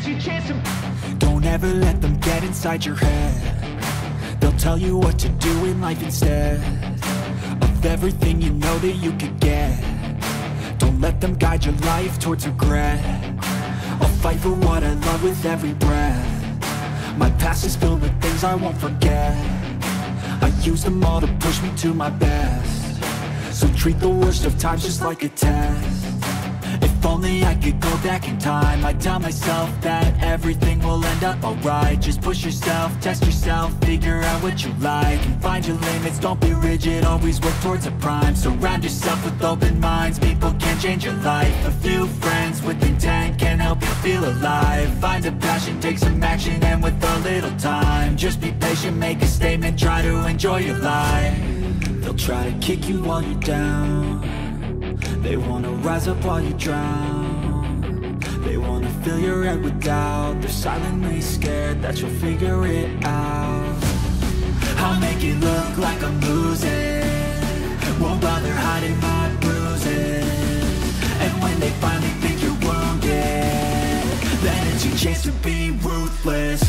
your chance to Don't ever let them get inside your head They'll tell you what to do in life instead Of everything you know that you could get Don't let them guide your life towards regret I'll fight for what I love with every breath My past is filled with things I won't forget I use them all to push me to my best So treat the worst of times just like a test if only I could go back in time I'd tell myself that everything will end up alright Just push yourself, test yourself, figure out what you like And find your limits, don't be rigid, always work towards a prime Surround yourself with open minds, people can change your life A few friends with intent can help you feel alive Find a passion, take some action, and with a little time Just be patient, make a statement, try to enjoy your life They'll try to kick you while you're down they wanna rise up while you drown They wanna fill your head with doubt They're silently scared that you'll figure it out I'll make it look like I'm losing Won't bother hiding my bruises And when they finally think you're wounded Then it's your chance to be ruthless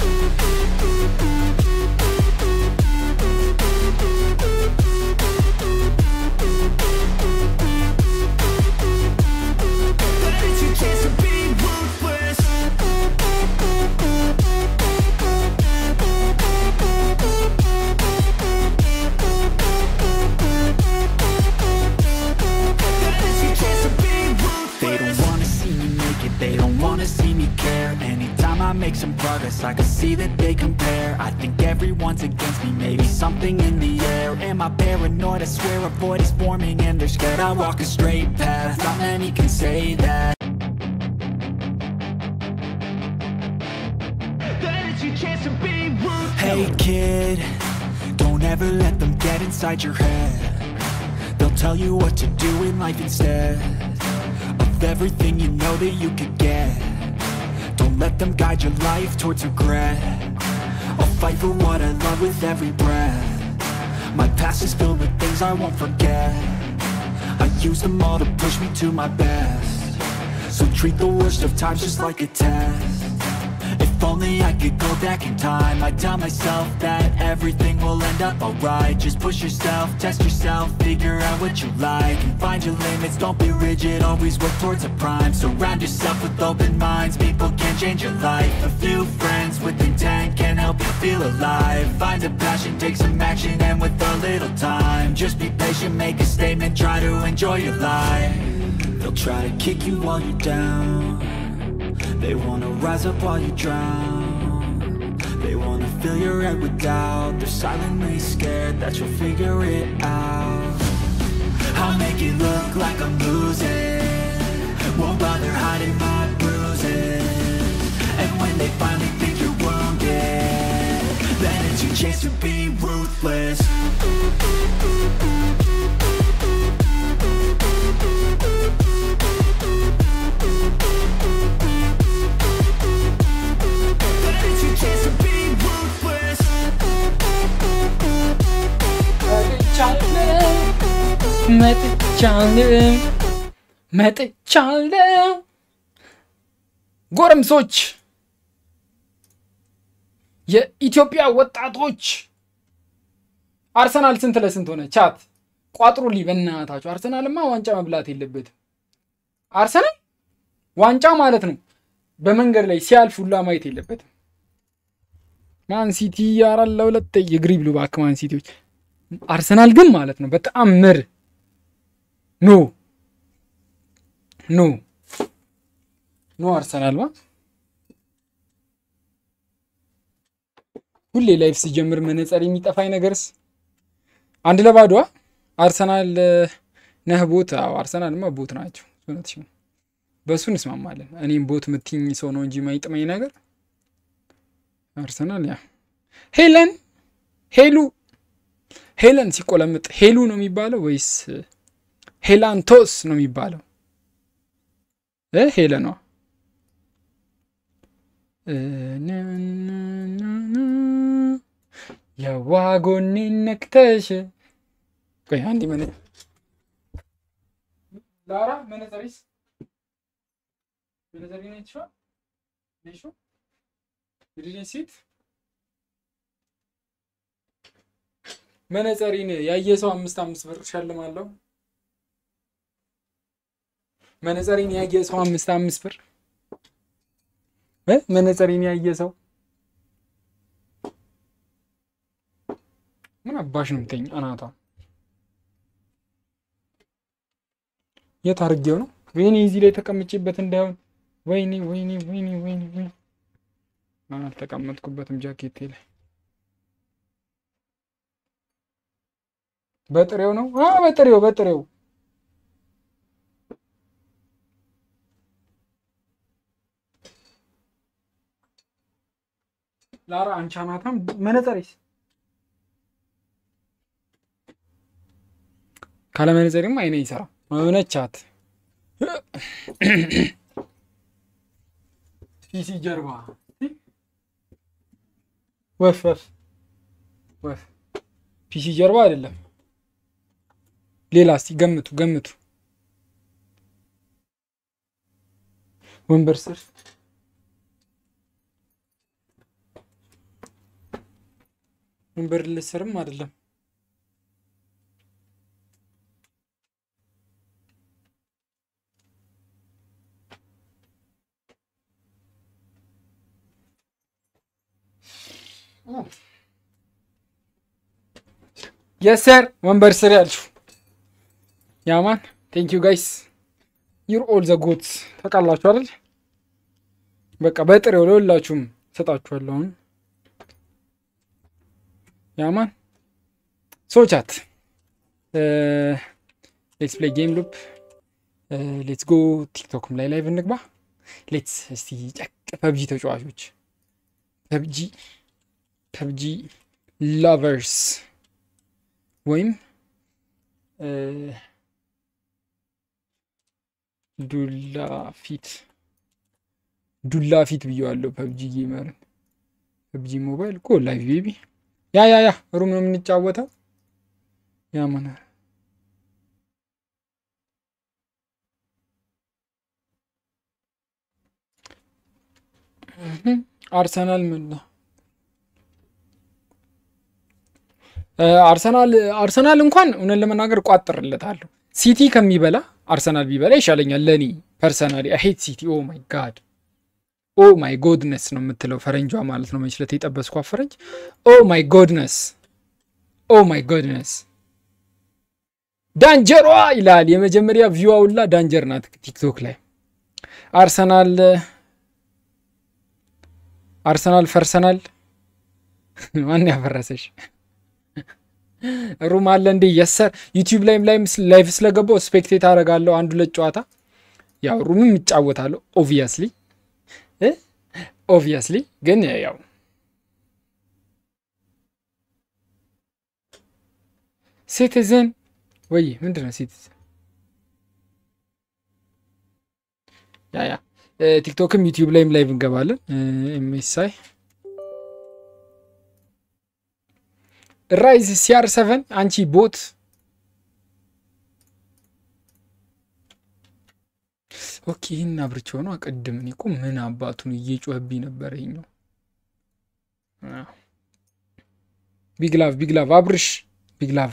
Then it's your chance to be ruthless Then it's your chance to be They ruthless don't wanna see me make it, they don't wanna see me care Anytime I make some progress, I can see that they compare I think everyone's against me, maybe something in the air Am I paranoid? I swear a void is forming and they're scared I walk a straight path, not many can say that Then it's your chance to be ruthless Hey kid, don't ever let them get inside your head They'll tell you what to do in life instead Of everything you know that you could get Don't let them guide your life towards regret I'll fight for what I love with every breath My past is filled with things I won't forget I use them all to push me to my best So treat the worst of times just like a test if only I could go back in time I'd tell myself that everything will end up alright Just push yourself, test yourself, figure out what you like And find your limits, don't be rigid, always work towards a prime Surround yourself with open minds, people can change your life A few friends with intent can help you feel alive Find a passion, take some action, and with a little time Just be patient, make a statement, try to enjoy your life They'll try to kick you while you're down they wanna rise up while you drown They wanna fill your head with doubt They're silently scared that you'll figure it out I'll make it look like I'm losing Won't bother hiding my bruises And when they finally think you're wounded Then it's your chance to be ruthless Then it's your chance to be ruthless መጥቻለሁ መጥቻለሁ ጎረምሶች የኢትዮጵያ ወጣቶች አርሰናል ስንት ለስንት ሆነ? ቻት ቋጥሩልኝ በእናታችሁ። አርሰናልማ ዋንጫ መብላት የለበትም። አርሰናል ዋንጫ ማለት ነው በመንገድ ላይ ሲያልፍ ሁላ ማየት የለበትም። ማን ሲቲ አራት ለሁለት የግሪ ብሉ እባክህ ማን ሲቲዎች። አርሰናል ግን ማለት ነው በጣም ምር ኖ ኖ ኖ አርሰናል ማ ሁሌ ላይፍ ሲጀምር መነጸር የሚጠፋኝ ነገርስ አንድ ለባዶ አርሰናል ነህ ቦት። አዎ አርሰናልማ ቦት ናቸው። እውነትሽ ነው። በእሱ እንስማማለን። እኔም ቦት ምትኝ ሰው ነው እንጂ ማይጥመኝ ነገር አርሰናል ያ ሄለን ሄሉ ሄለን ሲቆለምጥ ሄሉ ነው የሚባለው ወይስ ሄላንቶስ ነው የሚባለው? እ ሄለኗ የዋጎኔ ነክተሽ ቆይ አንድ መነ ላራ መነዘሪስ መነዘሪ ነው ይችላል አየሽው? ዲድንት ሲት መነጸሪን ያየ ሰው አምስት አምስት ብር እሸልማለሁ። መነጸሪን ያየ ሰው አምስት አምስት ብር እ መነጸሪን ያየ ሰው ምን አባሽ ነው የምትይኝ? አናቷ የት አድርጌው ነው? ወይኔ እዚህ ላይ ተቀምጬበት እንዳይሆን። ወይኔ ወይኔ ወይኔ ወይኔ ወይኔ አልተቀመጥኩበትም ጃኬቴ ላይ በጥሬው ነው። አ በጥሬው በጥሬው ላራ አንቺ አናታም መነጸሬስ ካለ መነጸሪም አይነ ይሰራ እውነቻት ፒሲ ጀርባ ወፍ ወፍ ወፍ ፒሲ ጀርባ አይደለም። ሌላ እስቲ ገምቱ ገምቱ። ወንበር ስር ወንበር ልስርም አይደለም። የሰር ወንበር ስር ያልሽው ያማን ቴንክ ዩ ጋይስ ዩር ኦል ዘ ጎትስ ታውቃላችሁ አይደል? በቃ በጥሬው ለሁላችሁም ሰጣችኋለሁ። አሁን ያማን ሶቻት ሌትስ ፕሌይ ጌም ሉፕ ሌትስ ጎ ቲክቶክም ላይ ላይቭ እንግባ። ሌትስ እስቲ ጨቅ ፐብጂ ተጫዋቾች ፐብጂ ፐብጂ ላቨርስ ወይም ዱላ ፊት ዱላ ፊት ብየዋለሁ። ፐብጂ ጌመርን ፐብጂ ሞባይል ጎ ላይቭ ቤቢ ያ ያ ያ ሩም ነው የምንጫወተው። ያ ማን አርሰናል ምን ነው አርሰናል አርሰናል እንኳን እውነት ለመናገር ቋጥርለታለሁ። ሲቲ ከሚበላ አርሰናል ቢበላ ይሻለኛል ለእኔ ፐርሰናሊ። አሄት ሲቲ ኦ ማይ ጋድ ኦ ማይ ጎድነስ ነው የምትለው ፈረንጇ ማለት ነው። መችለት የጠበስኳ ፈረንጅ ኦ ማይ ጎድነስ ኦ ማይ ጎድነስ ዳንጀሯ ይላል። የመጀመሪያ ቪዋ ሁላ ዳንጀር ናት ቲክቶክ ላይ አርሰናል አርሰናል ፈርሰናል። ማን ያፈረሰሽ? ሩም አለ እንዴ? የሰር ዩቲዩብ ላይም ላይ ላይቭ ስለገባው ስፔክቴት አደርጋለሁ። አንድ ሁለት ጨዋታ ያው ሩምም ይጫወታለሁ። ኦብቪየስሊ ኦብቪየስሊ ግን ያው ሲቲዝን ወይ ምንድን ነው ሲቲዝን? ያ ያ ቲክቶክም ዩቲዩብ ላይም ላይቭ እንገባለን። ኤምኤስአይ ራይዝ ሲአር ሰቨን አንቺ ቦት ኦኬ። ይህን አብርቼው ነው አቀድም። እኔ እኮ ምን አባቱን እየጮህብኝ ነበር። ይኸኛው ቢግላቭ ቢግላቭ አብርሽ ቢግላቭ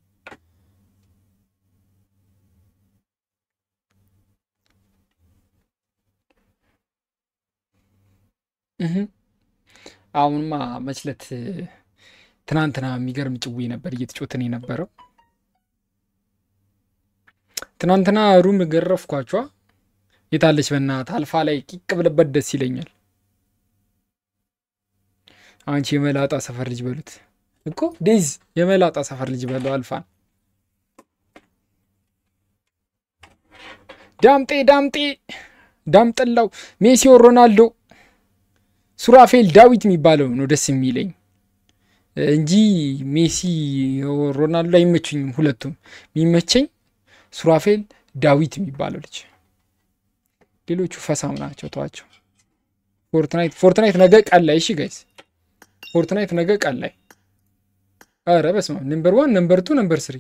አሁንማ መችለት ትናንትና የሚገርም ጭዌ ነበር እየተጮትን የነበረው። ትናንትና ሩም ገረፍኳቸዋ። የታለች በእናትህ አልፋ ላይ ቂቅ ብለበት ደስ ይለኛል። አንቺ የመላጣ ሰፈር ልጅ በሉት እኮ ዴዝ የመላጣ ሰፈር ልጅ በለው አልፋን። ዳምጤ ዳምጤ ዳምጠላው ሜሲዮ ሮናልዶ ሱራፌል ዳዊት የሚባለው ነው ደስ የሚለኝ እንጂ ሜሲ ሮናልዶ አይመቹኝም። ሁለቱም የሚመቸኝ ሱራፌል ዳዊት የሚባለው ልጅ። ሌሎቹ ፈሳም ናቸው፣ ተዋቸው። ፎርትናይት ፎርትናይት ነገ ቀን ላይ እሺ ጋይስ፣ ፎርትናይት ነገ ቀን ላይ ኧረ በስመ አብ ነምበር ዋን ነምበር ቱ ነምበር ስሪ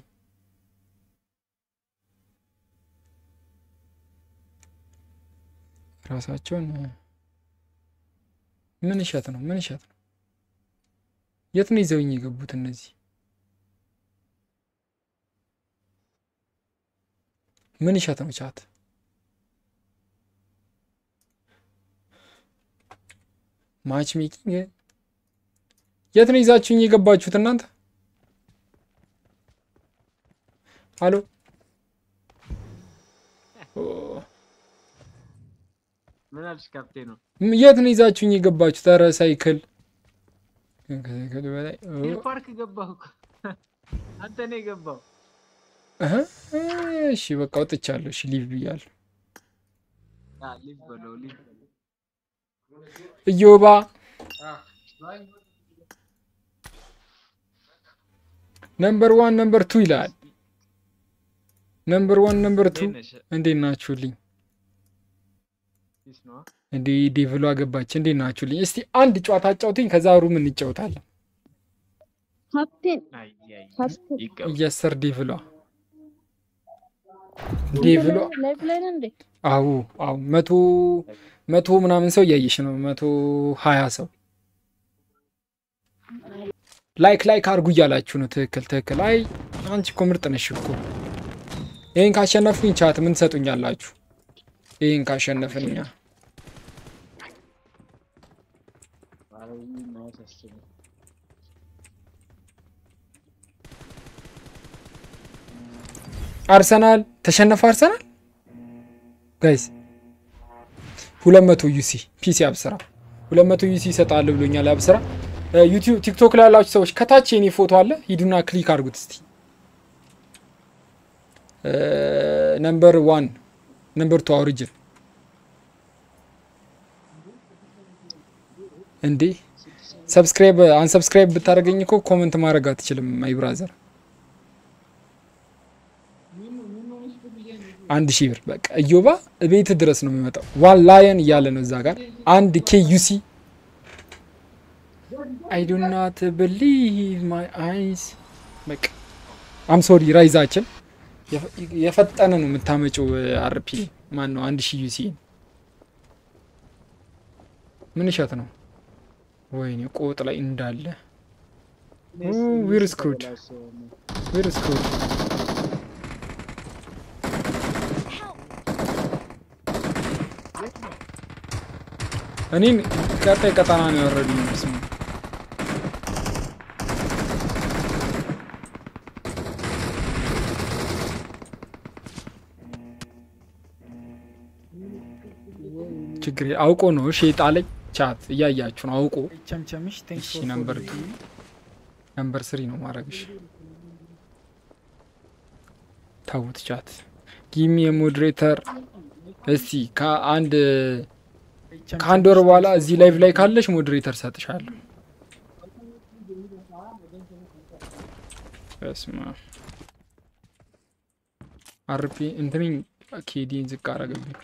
ራሳቸውን ምን እሸት ነው? ምን እሸት ነው? የት ነው ይዘውኝ የገቡት እነዚህ? ምን እሸት ነው? ቻት ማች ሜኪንግ የት ነው ይዛችሁኝ የገባችሁት እናንተ? አሎ ምን አልሽ ካፕቴኑ? ም- የት ነው ይዛችሁኝ የገባችሁት? ኧረ ሳይክል ከሳይክሉ በላይ ኦ፣ ሂል ፓርክ ገባሁ እኮ አንተ ነው የገባው። እህ፣ እሺ በቃ ወጥቻለሁ። እሺ ሊቭ ብያለሁ። አ ሊቭ በለው ሊቭ በለው። እዮባ አ ባይ ነምበር ዋን ነምበር ቱ ይላል። ነምበር ዋን ነምበር ቱ እንዴት ነሽ? እንዴት ናችሁልኝ? ፒስ ነው። እንዴ ዴቭሎ አገባች። እንዴት ናችሁልኝ? እስቲ አንድ ጨዋታ አጫውትኝ፣ ከዛ ሩም እንጫወታለን። ካፕቴን አይ አይ ካፕቴን ይቀበል። እያሰር ዴቭሏ ዴቭሏ ላይፍ ላይ ነህ እንዴ? አዎ አዎ፣ መቶ መቶ ምናምን ሰው እያየሽ ነው። መቶ ሀያ ሰው ላይክ ላይክ አድርጉ እያላችሁ ነው። ትክክል ትክክል። አይ አንቺ እኮ ምርጥ ነሽ እኮ። ይህን ካሸነፍኩኝ ቻት ምን ትሰጡኛላችሁ? ይህን ካሸነፍን እኛ አርሰናል ተሸነፈ። አርሰናል ጋይስ ሁለት መቶ ዩሲ ፒሲ አብስራ ሁለት መቶ ዩሲ ይሰጣል ብሎኛል። አብስራ ዩቲዩብ ቲክቶክ ላይ ያላችሁ ሰዎች ከታች የኔ ፎቶ አለ፣ ሂዱና ክሊክ አድርጉት እስቲ። ነምበር ዋን ነምበር ቱ ኦሪጅን እንዴ ሰብስክራይብ አንሰብስክራይብ ብታደርገኝ እኮ ኮመንት ማድረግ አትችልም። ማይ ብራዘር አንድ ሺህ ብር በቃ እዮባ ቤት ድረስ ነው የሚመጣው። ዋን ላየን እያለ ነው እዛ ጋር አንድ ኬ ዩሲ አይ ዱ ናት ብሊቭ ማይ አይስ በቃ አም ሶሪ ራይዛችን የፈጠነ ነው የምታመጪው። አርፒ ማን ነው አንድ ሺህ ዩሲ ምን እሸት ነው? ወይኔ ቆጥ ላይ እንዳለ ዊር ስክሩድ ዊር ስክሩድ እኔን ቀጣይ ቀጠና ነው ያወረዱኝ። ስሙ ችግር አውቆ ነው እሺ የጣለኝ። ቻት እያያችሁ ነው አውቆ። ቸምቸምሽ ቴንክስ እሺ ነምበር ቱ ነምበር ስሪ ነው ማድረግሽ። ታውት ቻት ጊሚ የሞዴሬተር እስቲ ከአንድ ከአንድ ወር በኋላ እዚህ ላይቭ ላይ ካለሽ ሞዴሬተር ሰጥሻለሁ። በስመ አብ አርፒ እንትንኝ ኬዲን ዝቅ አረገብኝ።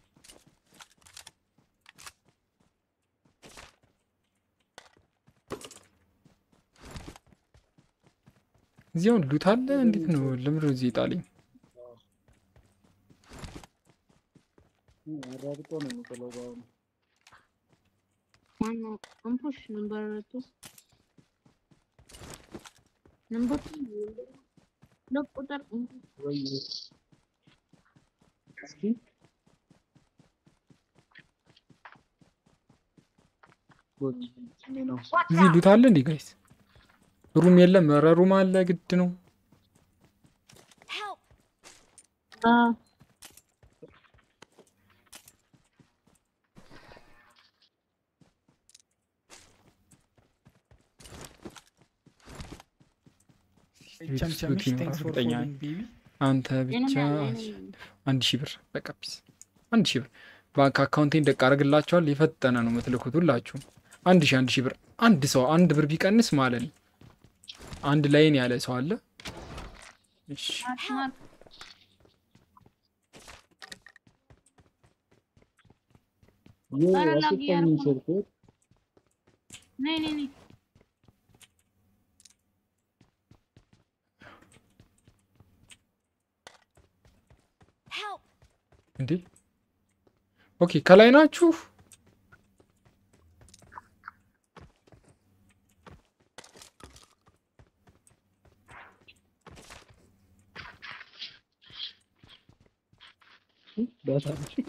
እዚያውን ሉት አለ። እንዴት ነው ለምንድነው እዚህ ጣለኝ? ማነው አንፖሽ ነምበር ቱ ነምበር ቱ ሁለት ቁጥር እዚህ ሉት አለ እንዴ ጋይስ? ሩም የለም። ኧረ ሩም አለ ግድ ነው። አ ቸምቸምሽ ሉት ቴንክስ ፎር እርግጠኛ ነኝ። ፎሎዊንግ ቤቢ አንተ ብቻ አንድ ሺህ ብር በቃ ፒስ። አንድ ሺህ ብር ባንክ አካውንቴን ደቅ አደርግላችኋል። የፈጠነ ነው የምትልኩት ሁላችሁም። አንድ ሺህ አንድ ሺህ ብር አንድ ሰው አንድ ብር ቢቀንስ ማለት ነው አንድ ላይን ያለ ሰው አለ። እሺ ማርክ ኧረ ላግ እያደረኩ ነው። ነይ ነይ ነይ እንዴ ኦኬ፣ ከላይ ናችሁ። ዳታ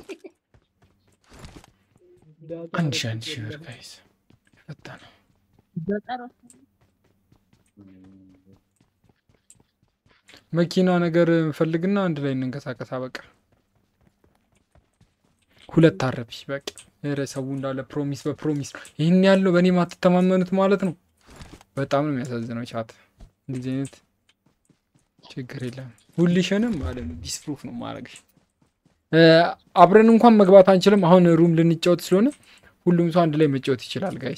አንድ ሺህ አንድ ሺህ ብር ጋይስ ፈታ ነው። ገጠር መኪና ነገር ፈልግና አንድ ላይ እንንቀሳቀስ። በቃ ሁለት አረቢ በቃ ኧረ ሰው እንዳለ ፕሮሚስ በፕሮሚስ ነው። ይህን ያለው በእኔ ማትተማመኑት ማለት ነው። በጣም ነው የሚያሳዝነው። ቻት እንደዚህ አይነት ችግር የለም። ሁልሽንም ማለት ነው ዲስፕሩፍ ነው ማድረግሽ። እ፣ አብረን እንኳን መግባት አንችልም። አሁን ሩም ልንጫወት ስለሆነ ሁሉም ሰው አንድ ላይ መጫወት ይችላል ጋይስ።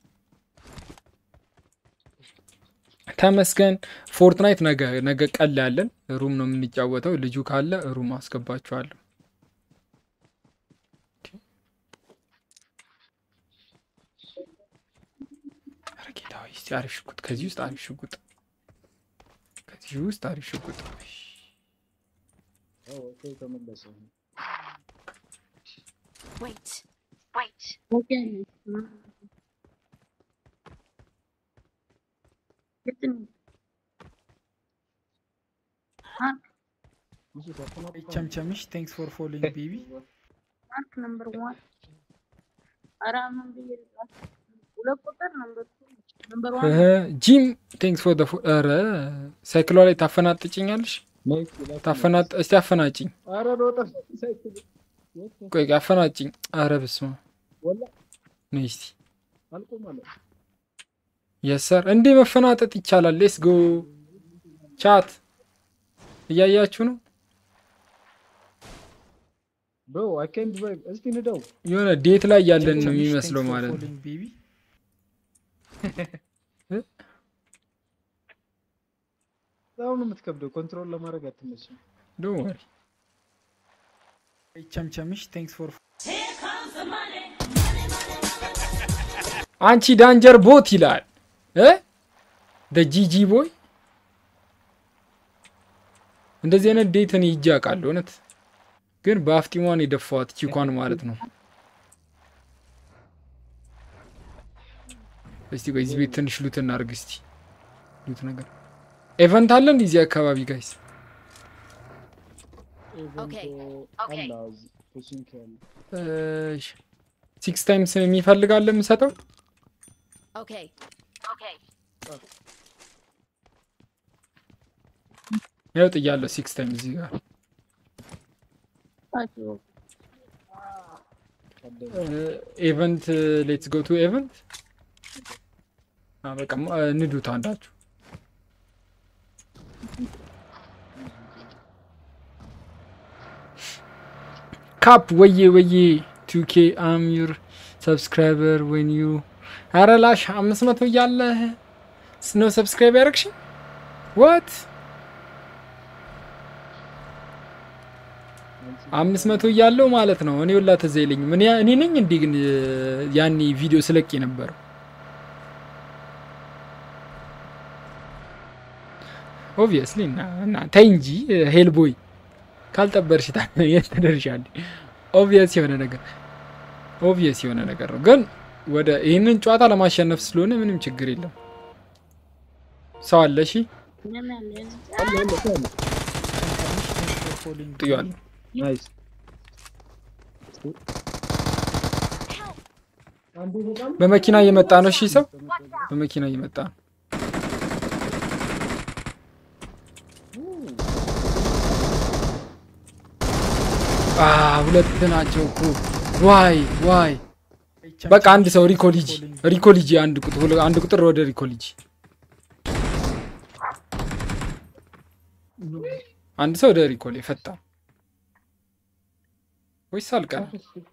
ተመስገን ፎርትናይት ነገ ነገ ቀን ያለን ሩም ነው የምንጫወተው። ልጁ ካለ ሩም አስገባችኋለሁ። ኧረ ጌታ ሆይ እስቲ አሪፍ ሽጉጥ ከዚህ ውስጥ አሪፍ ሽጉጥ ከዚህ ውስጥ አሪፍ ሽጉጥ ተመለሰ። Wait. Wait. ኦኬ ነች። የት ነው? ቸምቸምሽ ቴንክስ ፎር ፎሎዊንግ ቤቢ ማርክ ነምበር ዋን ኧረ ምን ብዬ ልጻፍ? ሁለት ቁጥር ነምበር ቱ ነምበር ዋን ጂም ቴንክስ ፎር ኧረ ሳይክሏ ላይ ታፈናጥጭኛለሽ ታፈናጥ እስቲ አፈናጭኝ ኧረ ሮጠ ሳይክል ቆይ አፈናጭኝ ኧረ በስመ አብ ወላ ነይ እስቲ አልቆ ማለት የሰር እንዴ መፈናጠጥ ይቻላል ሌስ ጎ ቻት እያያችሁ ነው ብሮ አይ ካን ድራይቭ እስቲ ንደው የሆነ ዴት ላይ ያለን ነው የሚመስለው ማለት ነው በጣም ነው የምትከብደው ኮንትሮል ለማድረግ አትመችም ዶንት ወሪ ቸምቸምሽ ቴንክስ ፎር አንቺ ዳንጀር ቦት ይላል እ ጂጂ ቦይ እንደዚህ አይነት ዴት እኔ ሂጄ አውቃለሁ እውነት ግን በአፍጢሟን የደፋዋት ቺኳን ማለት ነው እስቲ ቆይ እዚህ ቤት ትንሽ ሉት እናድርግ እስቲ ሉት ነገር ኤቨንት አለ እንዲህ እዚህ አካባቢ ጋይስ Okay, okay. ሲክስ ታይምስ የሚፈልጋለ የምሰጠው Okay. Okay. ያው ጥያለሁ ሲክስ ታይም እዚህ ጋር ኤቨንት ሌትስ ጎ ቱ ኤቨንት በቃ ማ- ንዱት አንዳችሁ ካፕ ወዬ ወዬ ቱኬ አም ዩር ሰብስክራይበር ወን ዩ ኧረ ላሽ አምስት መቶ እያለ ነው ሰብስክራይብ ያደረግሽ ዋት አምስት መቶ እያለው ማለት ነው። እኔ ወላ ትዝ አይለኝም። እኔ እኔ ነኝ እንዲህ ግን እ፣ ያኔ ቪዲዮ ስለቅ የነበረው ኦብቪየስሊ እና እና ተይ እንጂ ሄል ቦይ ካልጠበርሽ ታ- የት ትደርሻለሽ? ኦብቪየስ የሆነ ነገር ኦብቪየስ የሆነ ነገር ነው። ግን ወደ ይህንን ጨዋታ ለማሸነፍ ስለሆነ ምንም ችግር የለም። ሰው አለ እሺ፣ ምን አለ ጥያለሁ ናይስ አንዴ በጣም በመኪና እየመጣ ነው። እሺ ሰው በመኪና እየመጣ ነው። አ ሁለት ናቸው እኮ ዋይ ዋይ። በቃ አንድ ሰው ሪኮሊጂ ሪኮሊጂ አንድ ቁጥር ሁለ- አንድ ቁጥር ወደ ሪኮሊጂ አንድ ሰው ወደ ሪኮሊ ፈጣ ወይስ አልቀረ?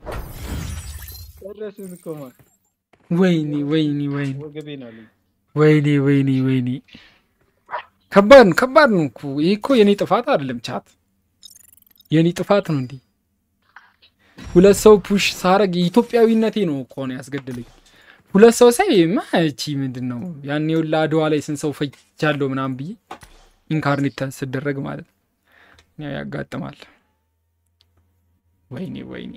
ጨረስን እኮ ማን ወይኔ ወይኔ ወይኔ ወገቤን አለኝ ወይኔ ወይኔ ወይኔ ከባድ ነው፣ ከባድ ነው እኮ ይህ እኮ የኔ ጥፋት አይደለም። ቻት የኔ ጥፋት ነው። እንዲህ ሁለት ሰው ፑሽ ሳረግ የኢትዮጵያዊነቴ ነው እኮ ነው ያስገድለኝ። ሁለት ሰው ሳይ ማቺ ምንድን ነው ያኔ ሁላ አድዋ ላይ ስንት ሰው ፈጃለሁ ምናምን ብዬ ኢንካርኔት ስደረግ ማለት ነው። ያው ያጋጥማል። ወይኔ ወይኔ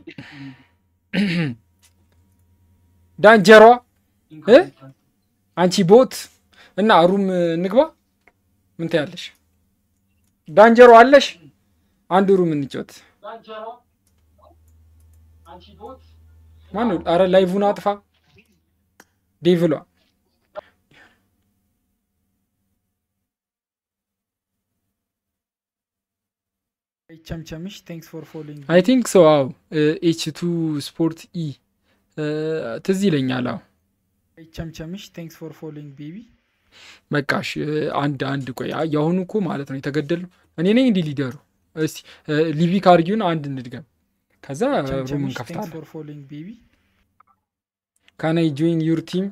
ዳንጀሯ እ አንቺ ቦት እና ሩም እንግባ። ምን ትያለሽ? ዳንጀሮ አለሽ? አንድ ሩም እንጫወት። ማነው? አረ ላይቭን አጥፋ ዴቭሏ ቸምቸምሽ ቴንክስ ፎር ፎሎዊንግ አይ ቲንክ ሶ አው ኤች ቱ ስፖርት ኢ ትዝ ይለኛል። አው ቸምቸምሽ ቴንክስ ፎር ፎሎዊንግ ቤቢ በቃሽ አንድ አንድ ቆይ አ- የአሁኑ እኮ ማለት ነው የተገደሉ እኔ ነኝ እንዲህ ሊደሩ እስቲ ሊቪ ካርጊውን አንድ እንድገም ከዛ ሩም ቸምቸምሽ ቴንክስ እንከፍታለን ፎር ፎሎዊንግ ቤቢ ካናይ ጆይን ዩር ቲም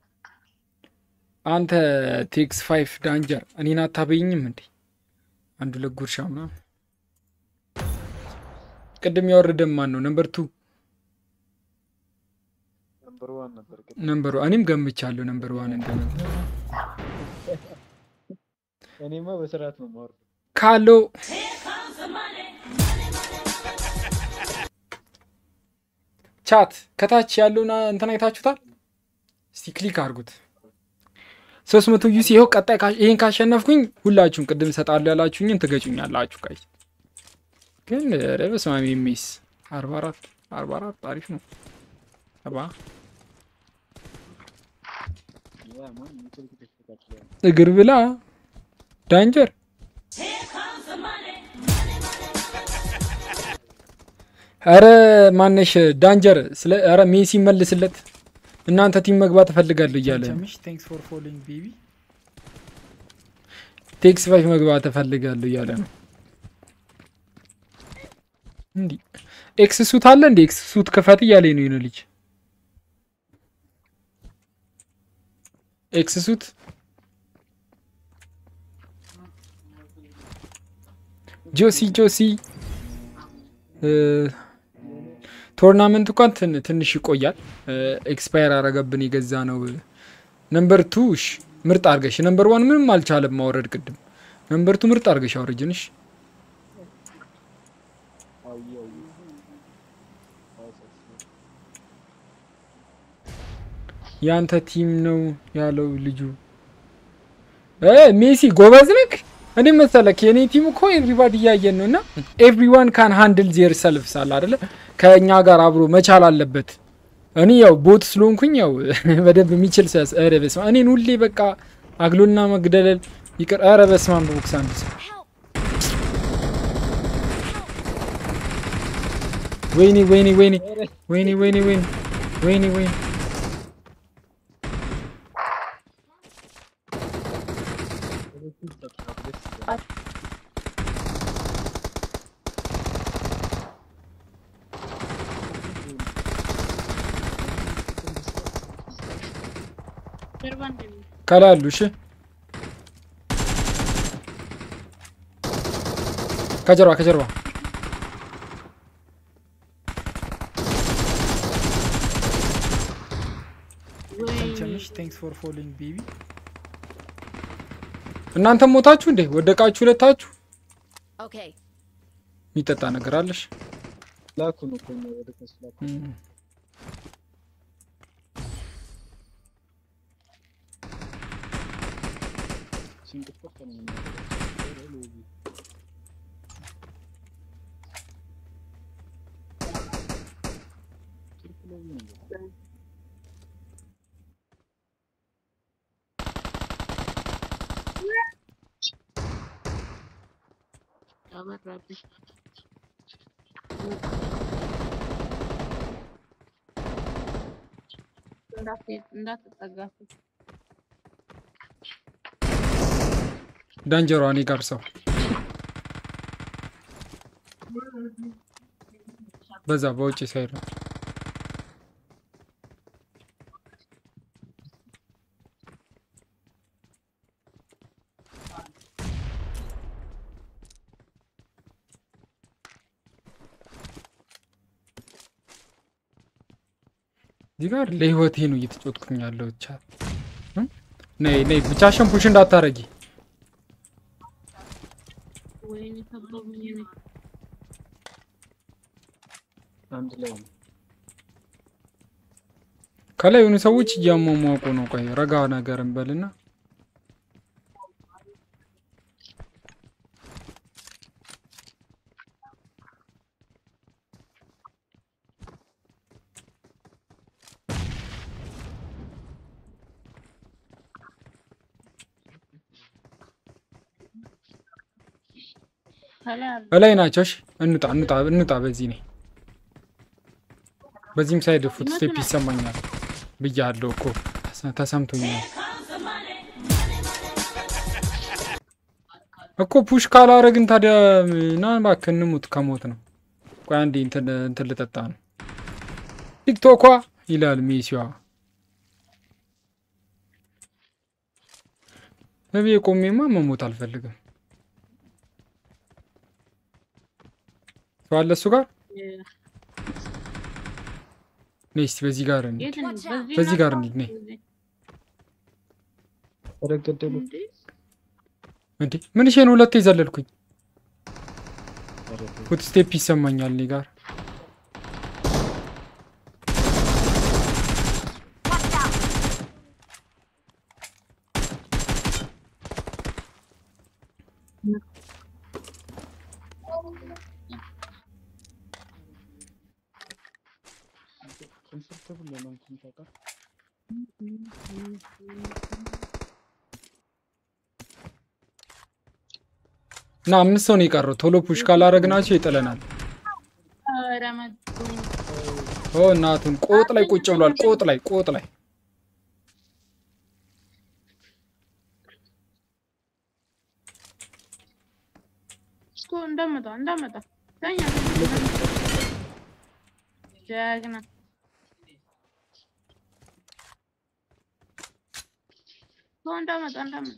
አንተ ቴክስ ፋይቭ ዳንጀር እኔን አታበይኝም እንዴ አንዱ ለጉርሻ ምናምን ቅድም ያወረደም ማን ነው ነምበር ቱ ነምበር ዋን ነበር ግን ነምበር እኔም ገምቻለሁ ነምበር ዋን እንደነበር እኔማ በስርዓት ነው የማወርደው። ካለው ቻት ከታች ያለውን እንትን አይታችሁታል? እስቲ ክሊክ አድርጉት። ሶስት መቶ ዩሲ ይኸው። ቀጣይ ካ- ይሄን ካሸነፍኩኝ ሁላችሁም ቅድም እሰጣለሁ ያላችሁኝን ትገጩኛላችሁ። ቀይ ግን ኧረ በስመ አብ የሚስ አርባ አራት አርባ አራት አሪፍ ነው። አባ ያ ማን የስልክ ተስተካክሏል። እግር ብላ ዳንጀር አረ ማነሽ ዳንጀር ስለ አረ ሜሲ መልስለት እናንተ ቲም መግባት እፈልጋለሁ እያለ ነው። ቸምቸምሽ ቴንክስ ፎር ፎሎዊንግ ቤቢ ቴክስ ፋይቭ መግባት እፈልጋለሁ እያለ ነው። እንዲህ ኤክስ ሱት አለ እንዴ? ኤክስ ሱት ክፈት እያለኝ ነው የሆነ ልጅ ኤክስ ሱት ጆሲ ጆሲ እ፣ ቶርናመንት እንኳን ትን- ትንሽ ይቆያል። ኤክስፓየር አረገብን የገዛ ነው። ነምበር ቱ እሺ ምርጥ አርገሽ ነምበር ዋን ምንም አልቻለም ማውረድ ቅድም ነምበር ቱ ምርጥ አርገሽ አውርጅንሽ አውዬ አውዬ ያንተ ቲም ነው ያለው ልጁ እ ሜሲ ጎበዝ ነክ እኔ መሰለክ የኔ ቲም እኮ ኤቭሪባዲ እያየን ነው እና ኤቭሪዋን ካን ሃንድል ዜር ሰልፍ ሳል አደለ ከእኛ ጋር አብሮ መቻል አለበት እኔ ያው ቦት ስለሆንኩኝ ያው በደንብ የሚችል ሰስ ኧረ በስመ አብ እኔን ሁሌ በቃ አግሎና መግደለል ይቅር ኧረ በስመ አብ በቦክስ አንድ ሰው ወይኔ ወይኔ ወይኔ ወይኔ ወይኔ ወይኔ ወይኔ ወይኔ ጀርባ እንደሚ ከላይ አሉ። እሺ ከጀርባ ከጀርባ ቸምቸምሽ ቴንክስ ፎር ፎሎዊንግ ቤቢ እናንተም ሞታችሁ እንዴ? ወደቃችሁ ሁለታችሁ? Okay. የሚጠጣ ነገር አለሽ? ላኩ ነው እኮ ነው ወደ ከሱ ላኩ። እም። ሲንቅጥቅጥ ነው የሚናገረው። አበራብኝ እንዳትሄድ እንዳትጠጋት ዳንጀሯ እኔ ጋር ሰው በዛ በውጭ ሳይድ ነው። እዚህ ጋር ለህይወቴ ነው እየተጫወትኩኝ ያለው ብቻ ነይ ነይ ብቻሽን ፑሽ እንዳታረጊ ወይኔ ከበቡኝ እኔ አንድ ላይ ነው። ከላይ የሆኑ ሰዎች እያሟሟቁ ነው። ቆይ ረጋ ነገር እንበልና ከላይ አለ። እላይ ናቸው። እሺ እንውጣ እንውጣ እንውጣ። በዚህ ነኝ። በዚህም ሳይድ ፉት ስቴፕ ይሰማኛል ብያለሁ እኮ ተሰ- ተሰምቶኛል እኮ ፑሽ ካላረግን ታዲያ ና እባክህ እንሙት። ከሞት ነው። ቆይ አንዴ እንትን እንትን ልጠጣ ነው። ቲክቶኳ ይላል ሜሲዋ በቤ ቆሜማ መሞት አልፈልግም። ሰው አለ እሱ ጋር ነይ እስቲ በዚህ ጋር እንሂድ። የት ነው? በዚህ በዚህ ነው ጋር እኮ። እንሂድ፣ ነይ። ረገደሉ እንዴ? እንዴ ምን ሼን ሁለቴ ዘለልኩኝ። ፉት ስቴፕ ይሰማኛል እኔ ጋር እና አምስት ሰው ነው የቀረው። ቶሎ ፑሽ ካላረግናቸው ይጥለናል። ኧረ መጡኝ። ኦ እናቱን ቆጥ ላይ ቁጭ ብሏል። ቆጥ ላይ ቆጥ ላይ እስኮ እንዳመጣ እንዳመጣ ተኛ ጀግና እስኮ እንዳመጣ እንዳመጣ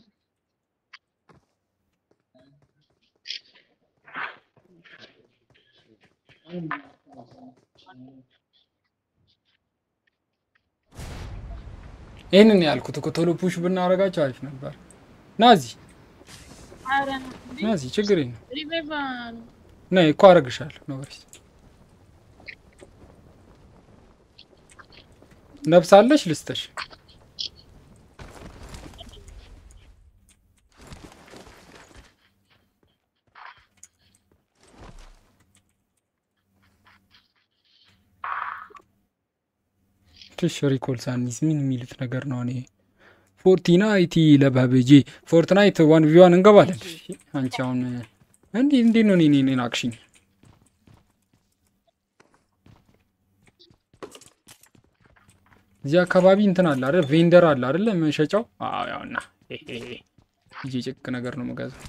ይህንን ያልኩት እኮ ቶሎ ፑሽ ብናረጋቸው አሪፍ ነበር። ናዚ ኧረ ነው እንዴ? ናዚ ችግር የለም። ሪቫይቭ ነይ እኮ አረግሻለሁ። ኖሪስ ነብሳለሽ ልስተሽ ትሽ ሪኮል ሳኒስ ምን የሚሉት ነገር ነው? እኔ ፎርቲናይት ለባበጄ ፎርትናይት ዋን ቪዋን እንገባለን። አንቺ አሁን እንዲህ እንዴት ነው እኔ እኔን አክሽኝ እዚህ አካባቢ እንትን አለ አይደል? ቬንደር አለ አይደል? መሸጫው። አዎ ያውና ይሄ ጭቅ ነገር ነው መጋዘን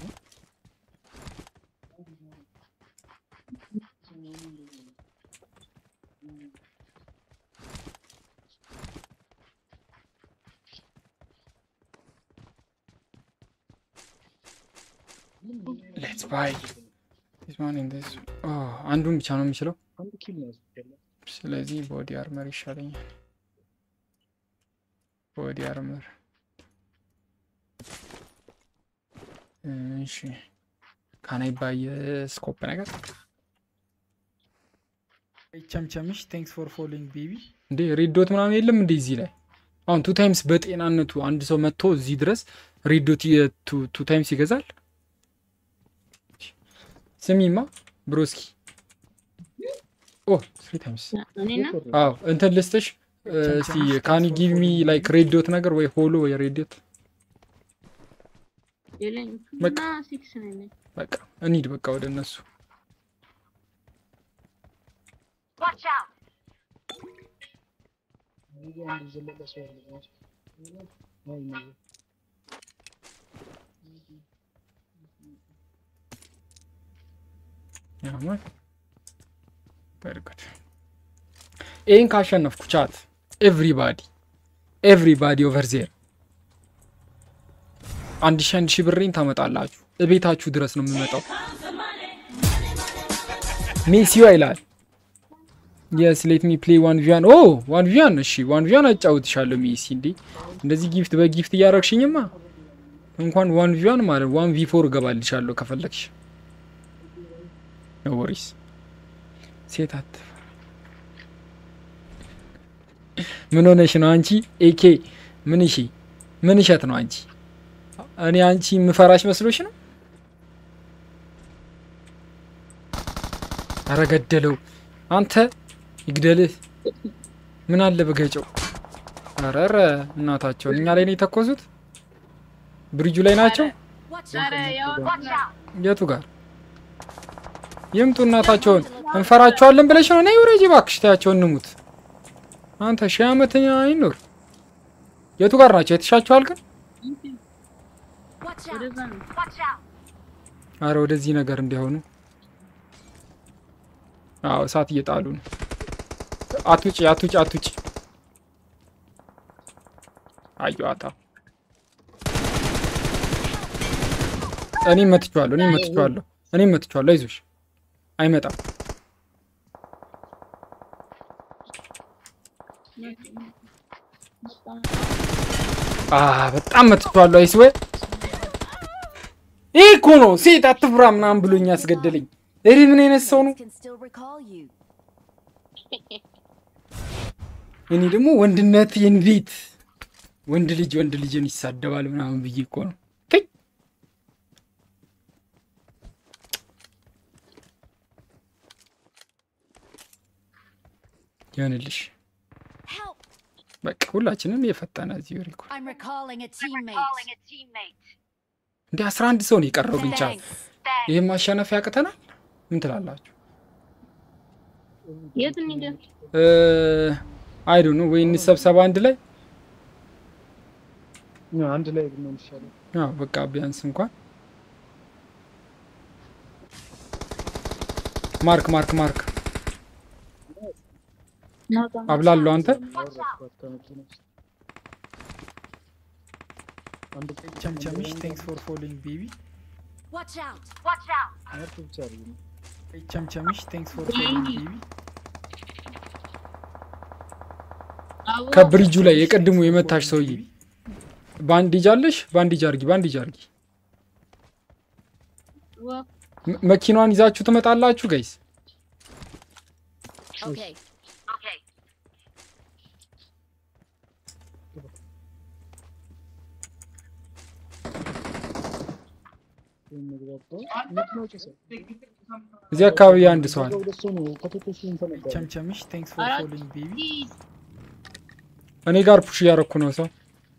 ሌትስ ባይ ዲስ ዋን ኢን ዲስ ኦ አንዱን ብቻ ነው የሚችለው። አንድ ኪል ነው ያስፈልጋል። ስለዚህ ቦዲ አርመር ይሻለኛል። ቦዲ አርመር እሺ። ካናይ ባይ ስኮፕ ነገር ቸምቸምሽ ቴንክስ ፎር ፎሎዊንግ ቤቢ እንዴ ሬዶት ምናምን የለም እንዴ እዚህ ላይ አሁን ቱ ታይምስ በጤናነቱ አንድ ሰው መጥቶ እዚህ ድረስ ሬዶት ቱ ታይምስ ይገዛል። ስሚማ ብሮስኪ ኦ ስሪ ታይምስ እኔና አዎ እንትን ልስጥሽ እስቲ ካኒ ጊቭ ሚ ላይክ ሬዲዮት ነገር ወይ ሆሎ ወይ ሬዲዮት የለኝም በቃ። እና ሲክስ ነው ያለኝ። በቃ እንሂድ በቃ ወደ እነሱ Watch out! እዚህ አንድ ዘለቀ ሰው ያለ ነው። አይ ነው። ያማል በርግጥ ይህን ካሸነፍኩ ቻት ኤቭሪባዲ ኤቭሪባዲ ኦቨር ዜር አንድ ሺ አንድ ሺ ብሬን ታመጣላችሁ እቤታችሁ ድረስ ነው የምመጣው ሜሲዋ ይላል የስ ሌት ሚ ፕሌይ ዋን ቪያን ኦ ዋን ቪያን እሺ ዋን ቪያን አጫውትሻለሁ ሜሲ እንዴ እንደዚህ ጊፍት በጊፍት እያረግሽኝማ እንኳን ዋን ቪያን ማለት ዋን ቪ ፎር እገባልሻለሁ ከፈለግሽ ኖ ወሪስ ሴት አትፈራ ምን ሆነሽ ነው አንቺ ኤኬ ምን እሺ ምን እሸት ነው አንቺ እኔ አንቺ የምፈራሽ መስሎሽ ነው አረ ገደለው አንተ ይግደልህ ምን አለ በገጨው አረረ እናታቸውን እኛ ላይ ነው የተኮሱት ብሪጁ ላይ ናቸው Watch ኧረ out! ያው Watch out! የቱ ጋር ይምጡ እናታቸውን እንፈራቸዋለን ብለሽ ነው? ነይ ውረጂ እባክሽ፣ ተያቸውን እንሙት። አንተ ሺህ ዓመት አይኖር። የቱ ጋር ናቸው? የተሻቸዋል ግን Watch out! ወደዛ ነው። Watch out! አረ ወደዚህ ነገር እንዲሆኑ። አዎ እሳት እየጣሉ ነው። አትውጪ፣ አትውጪ፣ አትውጪ። አየዋታ። እኔም መትቼዋለሁ፣ እኔም መትቼዋለሁ፣ እኔም መትቼዋለሁ። አይዞሽ፣ አይመጣም። አ በጣም መትቼዋለሁ። አይስዌ ይህ እኮ ነው ሴት አትፍራ ምናምን ብሎኝ ያስገደለኝ። እሪ ምን አይነት ሰው ነው? Can still recall you. እኔ ደግሞ ወንድነት እንዴት ወንድ ልጅ ወንድ ልጅን ይሳደባል ምናምን ብዬ እኮ ነው። ተይ ይሆንልሽ። Help! በቃ ሁላችንም የፈጠነ እዚህ ሪኮ I'm recalling a teammate. Calling a teammate. እንደ አስራ አንድ ሰው ነው የቀረው ግን ቻል Thanks. Thanks. ይህም ማሸነፍ ያቅተናል። ምን ትላላችሁ? የት እንሂድ? አይዱ ነው ወይ እንሰብሰባ አንድ ላይ አንድ ላይ ብንሆን ይሻላል። አዎ በቃ ቢያንስ እንኳን ማርክ ማርክ ማርክ ናውጣ። አብላለሁ አንተ አወረድኳት ከመኪና ውስጥ። አንድ ቀን ቸምቸምሽ ቴንክስ ፎር ፎሎዊንግ ቤቢ Watch out! Watch out. አመት ብቻ አይደለም። ቸምቸምሽ ቴንክስ ፎር ፎሎዊንግ ቤቢ አዎ፣ ከብሪጁ ላይ የቀድሞ የመታሽ ሰውዬ ባንዲጅ አለሽ? ባንዲጅ አርጊ፣ ባንዲጅ አርጊ። ዋ፣ መ- መኪናዋን ይዛችሁ ትመጣላችሁ ጋይስ። Okay. Okay. ይሄን መግባባው መኪናው ጭሰ እዚህ አካባቢ አንድ ሰው አለ። ሁለት ሰው ነው ከተተሱ እንተነባ ቸምቸምሽ ቴንክስ ፎር አራት ፎሎዊንግ ቤቢ ፕሊዝ። እኔ ጋር ፑሽ እያረኩ ነው ሰው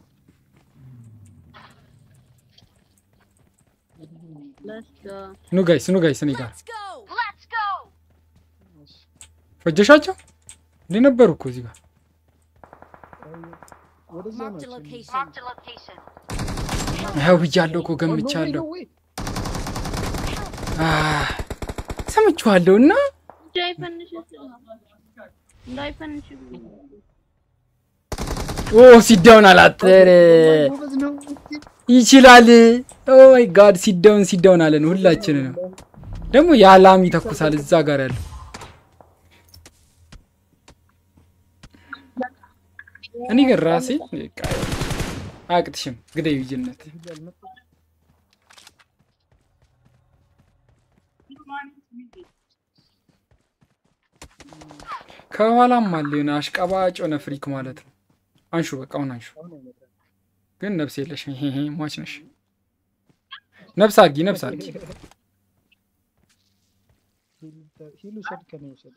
Let's go። ኑ ጋይስ፣ ኑ ጋይስ፣ እኔ ጋር Let's go! Let's go. ፈጀሻቸው እንዴ ነበሩ እኮ እዚህ ጋር ወደዛ Marked a ናቸው። location. Marked a location. ያው ብያለሁ እኮ ገምቻለሁ። ወይ አህ፣ ሰምቼዋለሁ እና እንዳይፈንሽ እንዳይፈንሽ ኦ ሲዳውን አላጠረ ጎበዝ ነው። ይችላል። ኦ ማይ ጋድ ሲዳውን ሲዳውን አለን ሁላችንን። ደግሞ የአላም ይተኩሳል እዛ ጋር ያለው እኔ ግን ራሴ በቃ አያቅትሽም ግደይ ልጅነት ከኋላም አለ የሆነ አሽቀባጭ የሆነ ፍሪክ ማለት ነው። አንሹ በቃ አሁን አንሹ። ግን ነፍስ የለሽ ሄሄ ሟች ነሽ። ነፍስ አርጊ ነፍስ አርጊ። ሂሉ ሰድ ከኔ ውሰድ።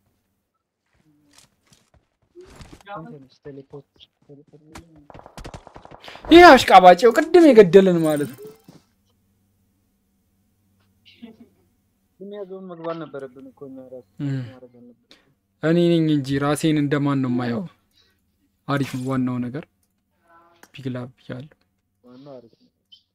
አንተ ነሽ ቴሌፖርት ቴሌፖርት ይህ አሽቃባጭው ቅድም የገደለን ማለት ነው። ግን ያዘውን መግባት ነበረብን እኮ እኛ ራሱ እም። ማድረግ አለብን። እኔ ነኝ እንጂ ራሴን እንደማን ነው የማየው። አሪፍ ነው ዋናው ነገር ፒግላ ብያለሁ። ዋናው አሪፍ ነው።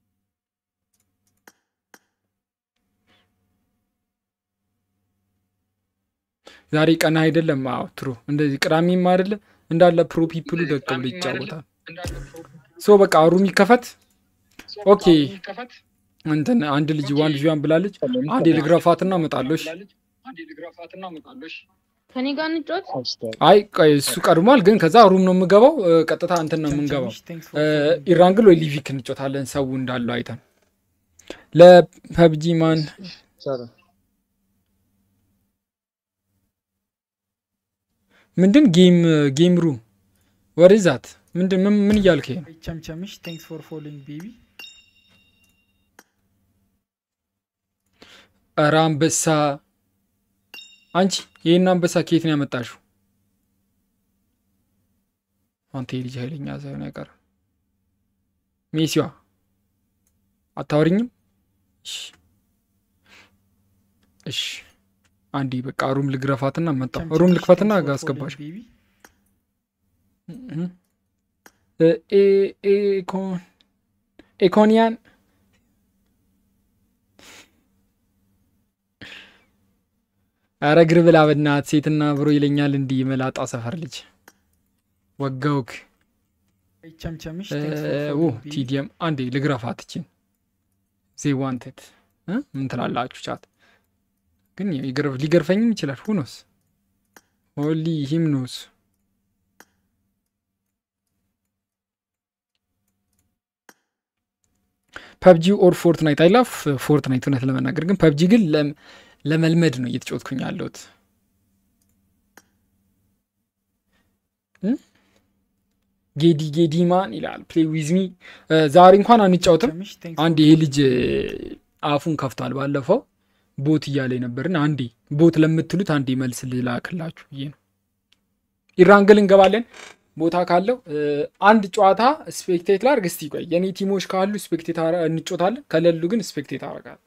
ዛሬ ቀና አይደለም። አዎ ትሩ እንደዚህ ቅዳሜም አይደለ እንዳለ ፕሮ ፒፕሉ ደቅ ብሎ ይጫወታል። ሶ በቃ ሩም ይከፈት። ኦኬ እንትን አንድ ልጅ ዋን ልጅ ዋን ብላለች። አንድ የልግረፋትና እመጣለሁ። እሺ። ከኔ ጋር እንጫወት። አስታር አይ ቆይ እሱ ቀድሟል፣ ግን ከዛ ሩም ነው የምገባው። እ፣ ቀጥታ እንትን ነው የምንገባው። ቸምቸምሽ ቴንክስ እ፣ ፎር ፎሎዊንግ ቤቢ ኢራንግል ወይ ሊቪክ እንጮታለን ሰው እንዳለው አይተን ለፐብጂ ማን ሰራ ምንድን ጌም ጌም ሩ ወደዛት ምንድን ምን ምን እያልከኝ ነው? ቸምቸምሽ ቴንክስ ፎር ፎሎዊንግ ቤቢ ኧረ አንበሳ አንቺ ይህን አንበሳ ከየት ነው ያመጣሽው? አንተ የልጅ ኃይለኛ ሳይሆን አይቀርም። ሜሲዋ አታወሪኝም? እሺ እሺ አንዴ በቃ ሩም ልግረፋትና መጣሁ። ቸምቸምሽ ሩም ልክፈትና thanks for አስገባሽ። following baby ኤኮን ኤኮኒያን አረ ግር ብላ በናት ሴትና ብሮ ይለኛል እንዲህ መላጣ ሰፈር ልጅ ወጋውክ ቸምቸምሽ እ፣ thanks for ኦ following baby ቲዲኤም አንዴ ልግረፋት እችን ዜ ዋንትድ ምን ትላላችሁ? ቻት ግን ያው ይገርፍ- ሊገርፈኝም ይችላል። ሁኖስ ሆሊ ሂምኖስ ፐብጂ ኦር ፎርትናይት አይ ላፍ ፎርትናይት እውነት ለመናገር ግን ፐብጂ ግን ለም- ለመልመድ ነው እየተጫወትኩኝ ያለሁት። እ? ጌዲ ጌዲ ማን ይላል ፕሌይ ዊዝ ሚ ዛሬ እንኳን አንጫወትም። ቸምቸምሽ thanks አንድ for ይሄ following ልጅ አፉን ከፍቷል። ባለፈው ቦት እያለ ነበርና አንዴ ቦት ለምትሉት አንዴ መልስ ልላክላችሁ ብዬ ነው። ኢራንግል እንገባለን ቦታ ካለው እ፣ አንድ ጨዋታ ስፔክቴት ላርግ። እስቲ ቆይ የኔ ቲሞች ካሉ ስፔክቴት አረ- እንጮታለን፣ ከሌሉ ግን ስፔክቴት አረጋል።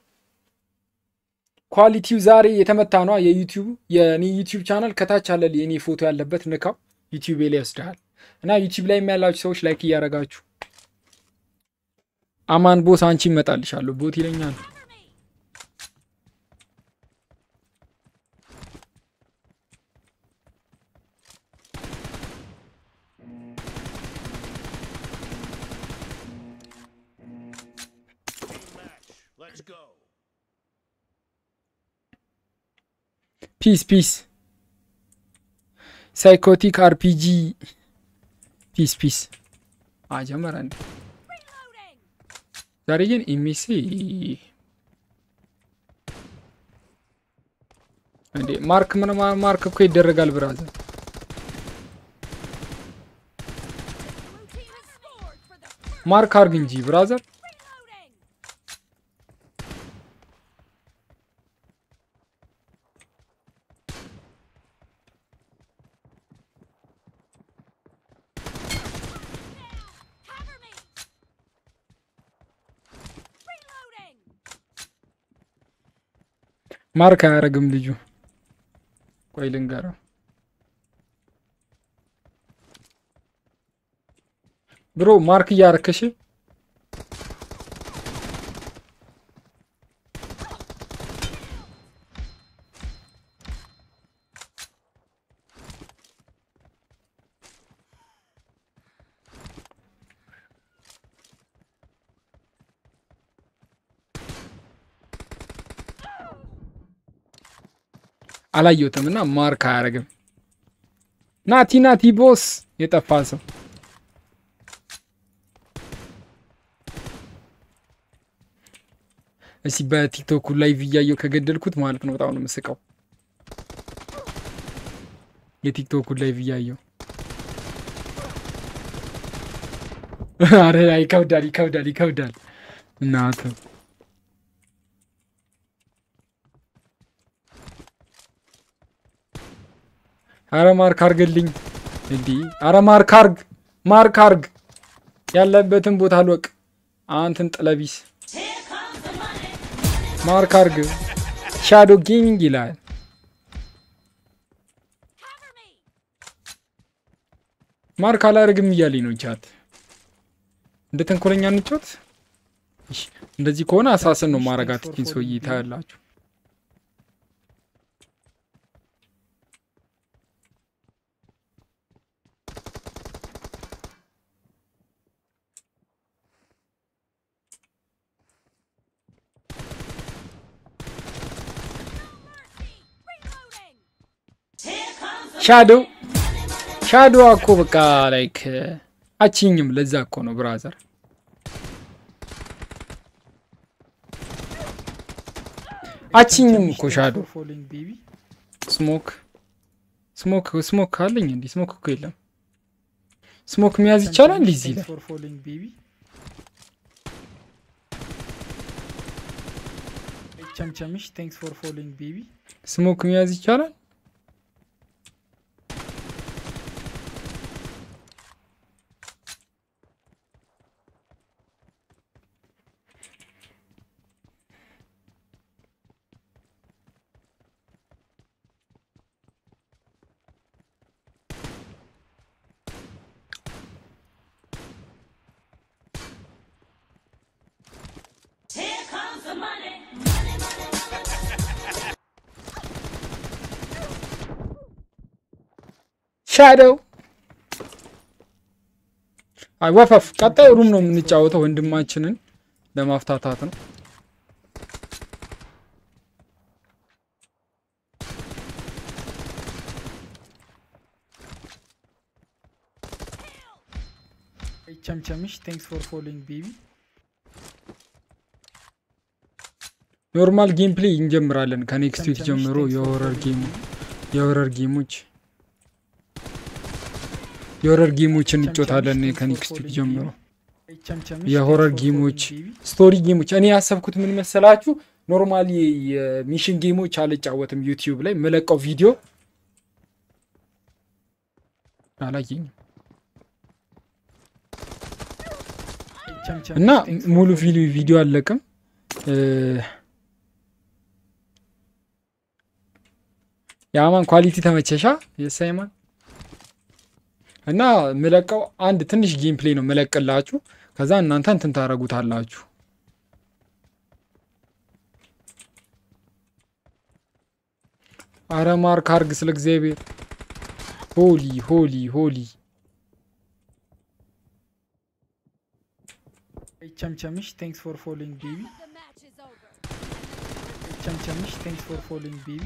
ኳሊቲው ዛሬ የተመታ ነዋ። የዩቲዩብ የኔ ዩቲዩብ ቻናል ከታች አለ የኔ ፎቶ ያለበት ንካው፣ ዩቲዩብ ላይ ይወስድሃል። እና ዩቲዩብ ላይ ያላችሁ ሰዎች ላይክ እያረጋችሁ አማን ቦስ አንቺ ይመጣልሻለሁ ቦት ይለኛል። ፒስ ፒስ ሳይኮቲክ አርፒጂ ፒስ ፒስ አጀመረ እንዴ ዛሬ ግን ኢሜሲ እንዴ ማርክ ምን ማ- ማርክ እኮ ይደረጋል ብራዘር ማርክ አርግ እንጂ ብራዘር ማርክ አያረግም ልጁ ቆይ ልንገረው ብሮ ማርክ እያረከሽ አላየሁትም እና ማርክ አያረግም ናቲ ናቲ ቦስ የጠፋ ሰው እስቲ በቲክቶኩ ላይቭ እያየው ከገደልኩት ማለት ነው። በጣም ነው የምስቀው። የቲክቶኩ ላይቭ እያየው አረ ይከብዳል፣ ይከብዳል፣ ይከብዳል። እናት አረ ማርክ አርግልኝ እንዲህ አረ ማርክ አርግ፣ ማርክ አርግ ያለበትን ቦታ አልወቅ አንተን ጥለቢስ ማርክ አርግ ሻዶ ጌሚንግ ይላል። ማርክ አላርግም እያለኝ ነው ቻት። እንደ ተንኮለኛ እንጫወት። እሺ፣ እንደዚህ ከሆነ አሳስን ነው ማረጋት ኪን ሰውዬ ታያላችሁ። ሻዶ ሻዶ እኮ በቃ ላይክ አችኝም። ለዛ እኮ ነው ብራዘር። አችኝም እኮ ሻዶ for following baby ስሞክ ስሞክ ስሞክ ካለኝ እንዲህ ስሞክ እኮ የለም። ስሞክ መያዝ ይቻላል እዚህ ላይ Thanks for following baby ቸምቸምሽ thanks for following baby ስሞክ መያዝ ይቻላል። ሻዶው አይ ወፈፍ ቀጣይ ሩም ነው የምንጫወተው ወንድማችንን ለማፍታታት ነው ቸምቸምሽ ቴንክስ ፎር ፎሎዊንግ ቤቢ ኖርማል ጌም ፕሌይ እንጀምራለን ከኔክስት ዊክ ቸምቸምሽ ጀምሮ thanks for የሆረር following ጌሙ baby. የሆረር ጌሞች የሆረር ጌሞች ቸምቸምሽ እንጮታለን thanks for ከኔክስት ዊክ following ጀምሮ baby. ቸምቸምሽ የሆረር thanks for following ጌሞች baby. ስቶሪ ጌሞች እኔ ያሰብኩት ምን መሰላችሁ ኖርማሊ የሚሽን ጌሞች አልጫወትም ዩቲዩብ ላይ መለቀው ቪዲዮ አላየኝም ቸምቸምሽ እና thanks for ሙሉ following ቪዲዮ baby. ቪዲዮ አለቅም የአማን ኳሊቲ ተመቸሻ የሳይማን እና ምለቀው አንድ ትንሽ ጌም ፕሌይ ነው ምለቅላችሁ ከዛ እናንተ እንትን ታረጉታላችሁ አረ ማርክ አርግ ስለ እግዚአብሔር ሆሊ ሆሊ ሆሊ ቸምቸምሽ ቴንክስ ፎር ፎሎዊንግ ቤቢ The match is over. ቸምቸምሽ ቴንክስ ፎር ፎሎዊንግ ቤቢ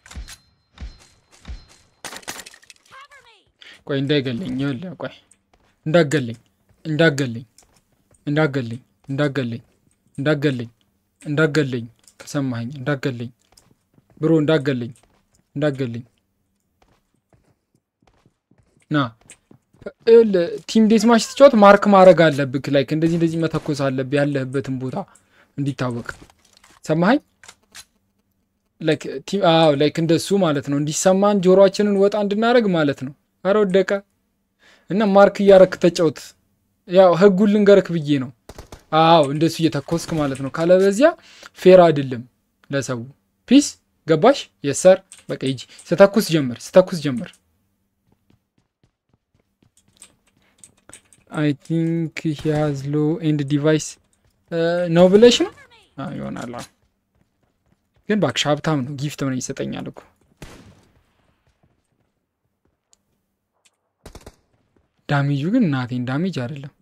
Cover me. ቆይ እንዳይገለኝ ይኸውልህ ቆይ እንዳገለኝ እንዳገለኝ እንዳገለኝ እንዳገለኝ እንዳገለኝ እንዳገለኝ ከሰማኸኝ እንዳገለኝ ብሮ እንዳገለኝ እንዳገለኝ ና ይኸውልህ ቲም ዴስማች ስትጫወት ማርክ ማድረግ አለብክ ላይክ እንደዚህ እንደዚህ መተኮስ አለብህ ያለህበትን ቦታ እንዲታወቅ ሰማኸኝ ላይክ ቲም አዎ ላይክ እንደሱ ማለት ነው እንዲሰማን ጆሮአችንን ወጣ እንድናደርግ ማለት ነው አረ ወደቀ እና ማርክ እያረክ ተጫወት ያው ህጉን ልንገርክ ብዬ ነው አዎ እንደሱ እየተኮስክ ማለት ነው ካለበዚያ ፌር አይደለም ለሰው ፒስ ገባሽ የሰር በቃ ሂጂ ስተኩስ ጀምር ስተኩስ ጀምር አይ ቲንክ ሂ ሃዝ ሎ ኤንድ ዲቫይስ ነው ብለሽ ነው አዎ፣ ይሆናል አዎ። ግን እባክሽ ሀብታም ነው ጊፍት ምን ይሰጠኛል እኮ ዳሜጁ ግን እናቴን ዳሜጅ አይደለም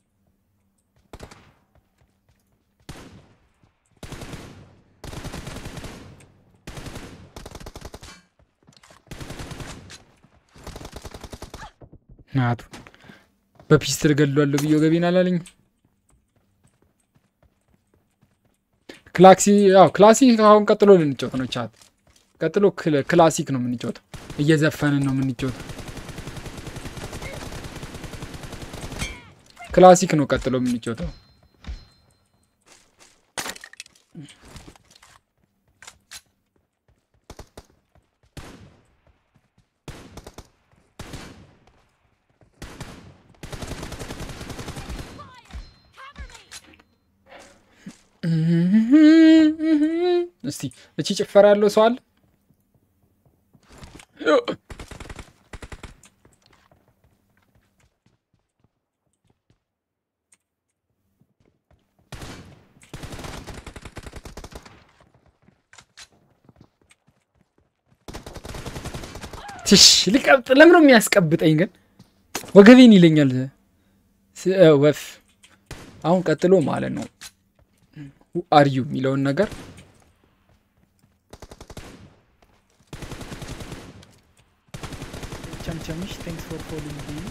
ናቱ በፒስትል ገድሏለሁ ብዬ ገቢን አላለኝ ክላክሲ ያው ክላሲክ አሁን ቀጥሎ ልንጫወት ነው ቻት ቀጥሎ ክል- ክላሲክ ነው የምንጫወተው እየዘፈንን ነው የምንጫወተው ክላሲክ ነው ቀጥሎ የምንጫወተው እስቲ እቺ ጭፈራ ያለው ሰው አለ ትሽ ሊቀብጥ ለምን ነው የሚያስቀብጠኝ ግን ወገቤን ይለኛል ስ- እ፣ ወፍ አሁን ቀጥሎ ማለት ነው አርዩ የሚለውን ነገር ቸምቸምሽ ቴንክስ ፎር ፎሎዊንግ ቤቢ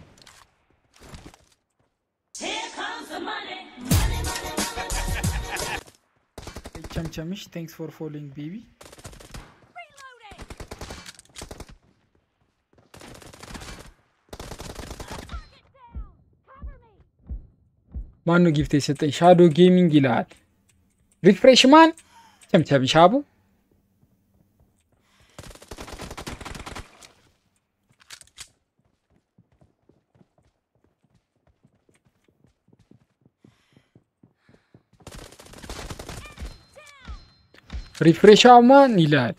ቸምቸምሽ ቴንክስ ፎር ፎሎዊንግ ቤቢ ማን ነው ጊፍት የሰጠኝ? ሻዶ ጌሚንግ ይልሃል። ሪፍሬሽ ማን ቸምቸም ሻቡ ሪፍሬሻ ማን ይልሃል።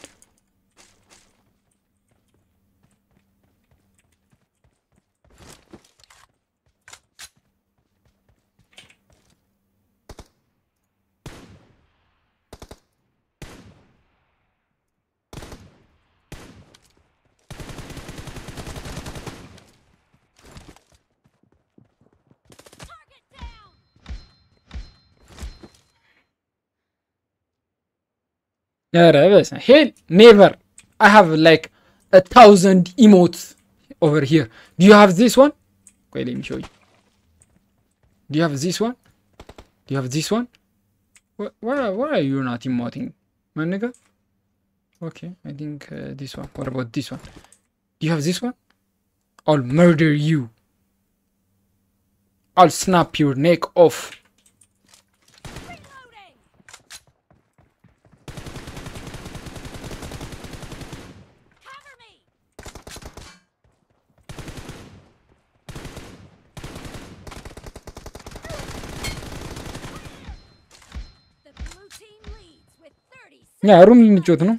ኧረ በስመ ሄል ኔቨር አይ ሃቭ ላይክ a thousand emotes over here do you have this one ቆይ let me show you do you have this one do you have this one why, why, why are you not emoting my nigga okay I think uh, this one what about this one do you have this one I'll murder you I'll snap your neck off Reloading. Cover me. The blue team leads with 30 ያ ሩም ልንጮት ነው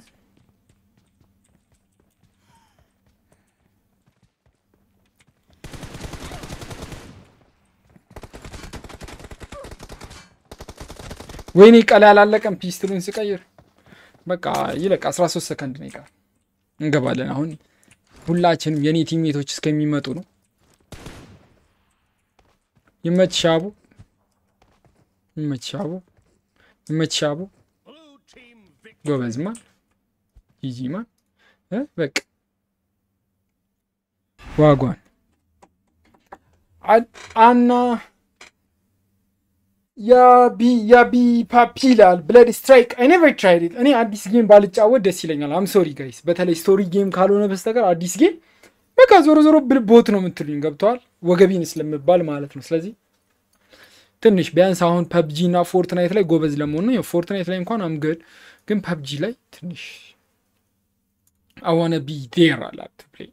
ወይኔ ቀላ ያላለቀም ፒስትሉን ስቀይር በቃ ይለቅ 13 ሰከንድ ነው ይቀር እንገባለን አሁን ሁላችንም የኔ ቲሜቶች እስከሚመጡ ነው ይመች ሻቡ ይመች ሻቡ ይመች ሻቡ ጎበዝ ማን ጂጂ ማን እ በቃ ዋጓን አ- አና ያቢ ያቢ ፓፒ ይላል ብለድ ስትራይክ አይ ኔቨር ትራይድ ኢት እኔ አዲስ ጌም ባልጫወት ደስ ይለኛል አም ሶሪ ጋይስ በተለይ ስቶሪ ጌም ካልሆነ በስተቀር አዲስ ጌም በቃ ዞሮ ዞሮ ብል ቦት ነው የምትሉኝ ገብተዋል ወገቢን ስለምባል ማለት ነው ስለዚህ ትንሽ ቢያንስ አሁን ፐብጂ እና ፎርትናይት ላይ ጎበዝ ለመሆን ነው ፎርትናይት ላይ እንኳን አምገድ ግን ፐብጂ ላይ ትንሽ አዋነ ቢ ዴር አላት ፕሌይ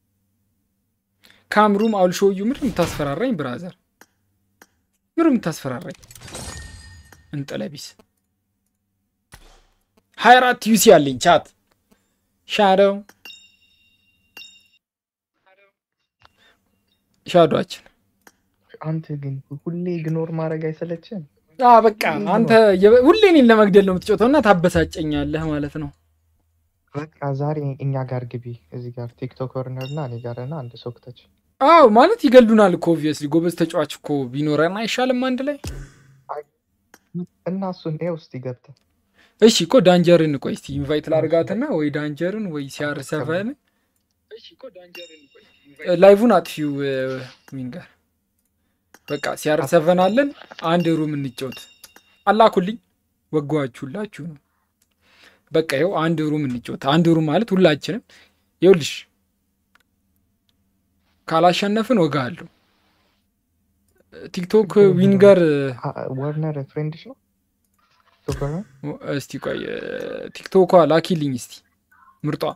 ካምሩም አውልሾዩ ምድር የምታስፈራራኝ ብራዘር ምር የምታስፈራራኝ እንጠለቢስ ሀያ አራት ዩሲ አለኝ ቻት ሻዶው ሻዶችን አንተ ግን ሁሌ ኢግኖር ማድረግ አይሰለችም? አ በቃ አንተ የ- ሁሌ እኔን ለመግደል ነው የምትጮተው እና ታበሳጨኛለህ ማለት ነው በቃ ዛሬ እኛ ጋር ግቢ፣ እዚህ ጋር ቲክቶክ ኮርነር እና እኔ ጋር እና አንድ ሰው ክተች። አዎ ማለት ይገሉናል እኮ ኦብቪየስሊ ጎበዝ ተጫዋች እኮ ቢኖረን አይሻልም አንድ ላይ እና እሱን ይኸው እስቲ ገብተህ እሺ እኮ ዳንጀርን ቆይ እስቲ ኢንቫይት ላርጋትና ወይ ዳንጀርን ወይ ሲአር ሰቨን ላይቭን አጥፊው ዊንገር በቃ ሲአር ሰቨን አለን አንድ ሩም እንጫወት አላኩልኝ ወጓችሁላችሁ ነው በቃ ይኸው አንድ ሩም እንጫወት አንድ ሩም ማለት ሁላችንም ይኸውልሽ ካላሸነፍን ወጋ አለሁ ቲክቶክ ዊንገር ወርነር ፍሬንድሽ ነው ቲክቶክ ኮርነር እስቲ ቆይ ቲክቶኳ ላኪልኝ እስቲ ምርጧ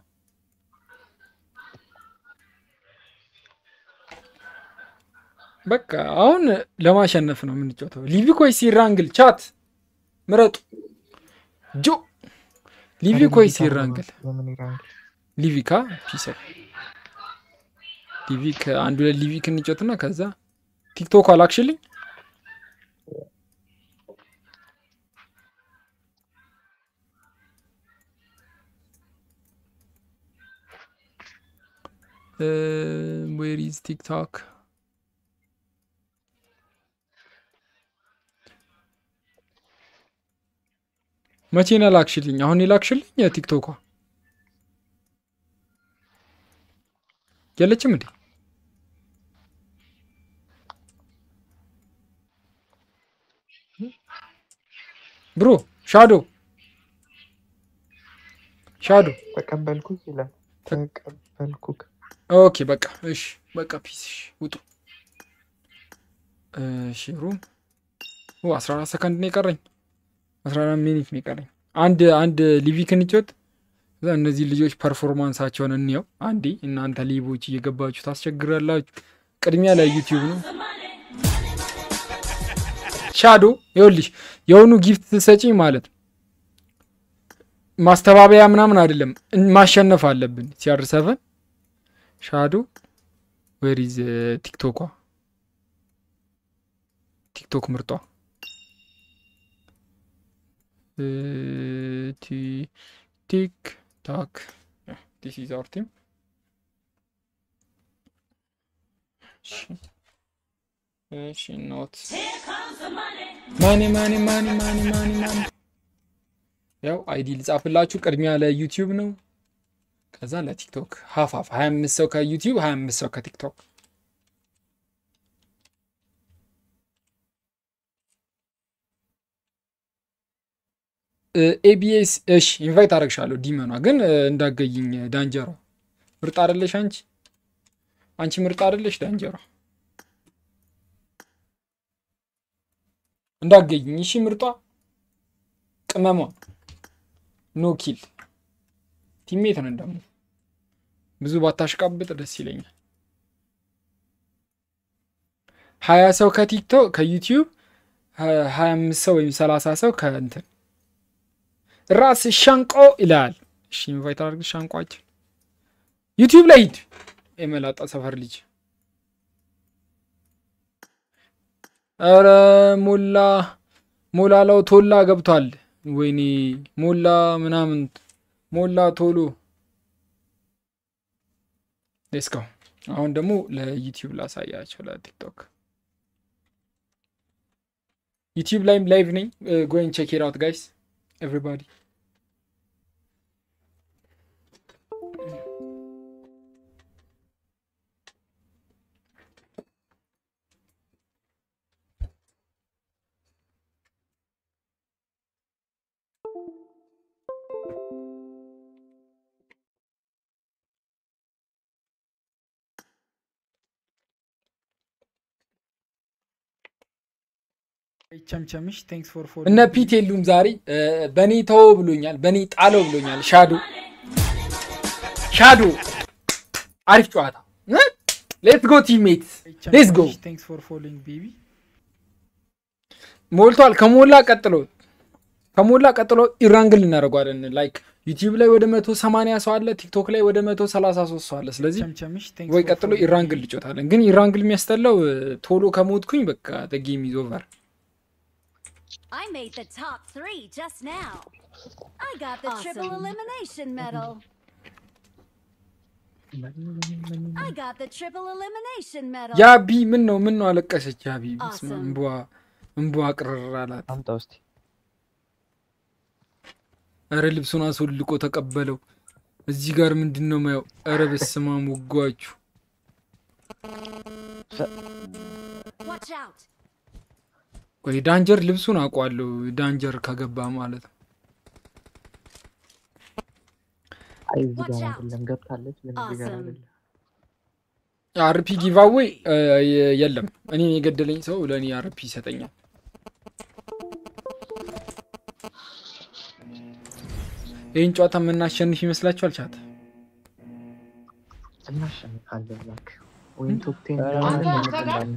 በቃ አሁን ለማሸነፍ ነው የምንጫወተው። ሊቪኮይ ሲራንግል ቻት ምረጡ። ጆ ሊቪኮይ ሲራንግል የምን ይራንግል? ሊቪካ ፒሰ ሊቪክ አንዱ ላይ ሊቪክ እንጫወትና ከዛ ቲክቶክ አላክሽልኝ ዌር ኢዝ ቲክቶክ መቼ ነው ላክሽልኝ? አሁን የላክሽልኝ የቲክቶኳ የለችም እንዴ? ብሮ ሻዶ ሻዶ ተቀበልኩክ ይላል። ተቀበልኩክ ኦኬ በቃ እሺ በቃ ፒስ እሺ ውጡ እሺ ሩም ኦ 14 ሰከንድ ነው የቀረኝ 14 ሚኒት ነው የቀረኝ አንድ አንድ ሊቪክ እንጫወት እዛ እነዚህ ልጆች ፐርፎርማንሳቸውን እንየው አንዴ እናንተ ሊቦች እየገባችሁ ታስቸግራላችሁ ቅድሚያ ላይ ዩቲዩብ ነው ሻዶ ይኸውልሽ የሆኑ ጊፍት ትሰጪ ማለት ነው ማስተባበያ ምናምን አይደለም እን- ማሸነፍ አለብን ሲአር ሰቨን ሻዶ ዌሪዝ ቲክቶኳ ቲክቶክ ምርጧ እ፣ ቲ- ቲክቶክ ዲስ ኢዝ አወር ቲም እሺ ኖት ማኒ ማኒ ማኒ ማኒ ማኒ ማኒ ያው አይዲ ልጻፍላችሁ። ቅድሚያ ለዩቲዩብ ነው፣ ከዛ ለቲክቶክ ሀፋፍ 25 ሰው ከዩቲዩብ 25 ሰው ከቲክቶክ ኤቢኤስ እሺ፣ ኢንቫይት አደረግሻለሁ። ዲመኗ ግን እ፣ እንዳገይኝ ዳንጀሯ ምርጥ አይደለሽ አንቺ አንቺ ምርጥ አይደለሽ ዳንጀሯ እንዳገኝኝ እሺ ምርጧ ቅመሟ ኖ ኪል ቲሜት ነን ደግሞ ብዙ ባታሽቃብጥ ደስ ይለኛል። ሀያ ሰው ከቲክቶክ ከዩቲዩብ ሀያ አምስት ሰው ወይም ሰላሳ ሰው ከእንትን ራስ ሻንቆ ይላል። እሺ ኢንቫይት አድርግ ሻንቋችን ዩቲዩብ ላይ ሂድ የመላጣ ሰፈር ልጅ ኧረ ሞላ ሞላላው ቶላ ገብቷል። ወይኔ ሞላ ምናምን ሞላ ቶሎ ሌስኮ አሁን ደግሞ ለዩቲዩብ ላሳያቸው ለቲክቶክ ዩቲዩብ ላይም ላይቭ ነኝ ጎይን ቼክ ኢት አውት ጋይስ ኤቭሪባዲ ቸምቸምሽ ቴንክስ ፎር ፎሎ እነ ፒት የሉም ዛሬ በእኔ ተወው ብሎኛል፣ በእኔ ጣለው ብሎኛል። ሻዶ ሻዶ አሪፍ ጨዋታ ሌትስ ጎ ቲሜት ሌትስ ጎ ቴንክስ ፎር ፎሎዊንግ ቤቢ ሞልቷል። ከሞላ ቀጥሎ ከሞላ ቀጥሎ ኢራንግል እናደርጓለን። ላይክ ዩቲዩብ ላይ ወደ መቶ ሰማንያ ሰው አለ፣ ቲክቶክ ላይ ወደ መቶ ሰላሳ ሶስት ሰው አለ። ስለዚህ ቸምቸምሽ ቴንክስ ወይ ፎር ቀጥሎ ፎሎዊንግ ኢራንግል ልጮታለን። ግን ኢራንግል የሚያስጠላው እ፣ ቶሎ ከሞትኩኝ በቃ ጌም ኢዝ ኦቨር። I made the top three just now. I got the triple elimination medal. I got the triple elimination medal. ያቢ ምን ነው ምን ነው አለቀሰች። ያቢ በስመ አብ፣ Awesome. እንቧ እንቧ ቅርር አላት። አምጣ ውስጥ እረ ልብሱን አስወልቆ ተቀበለው። እዚህ ጋር ምንድን ነው ማየው? እረ በስመ አብ ወጓችሁ። Watch out. ቆይ ዳንጀር ልብሱን አውቋለሁ። ዳንጀር ከገባ ማለት ነው። አይ እዚህ ጋር Watch out. አይደለም ገብታለች፣ ግን እዚህ ጋር Awesome. አይደለም። አርፒ ጊቫዌይ የለም። እኔን የገደለኝ ሰው ለእኔ አርፒ ይሰጠኛል። ይህን ጨዋታ የምናሸንፍ ይመስላችኋል? ቻት እናሸንፋለን እባክህ። ወይም ቶፕ ቴን ኧረ እናሸንፋለን።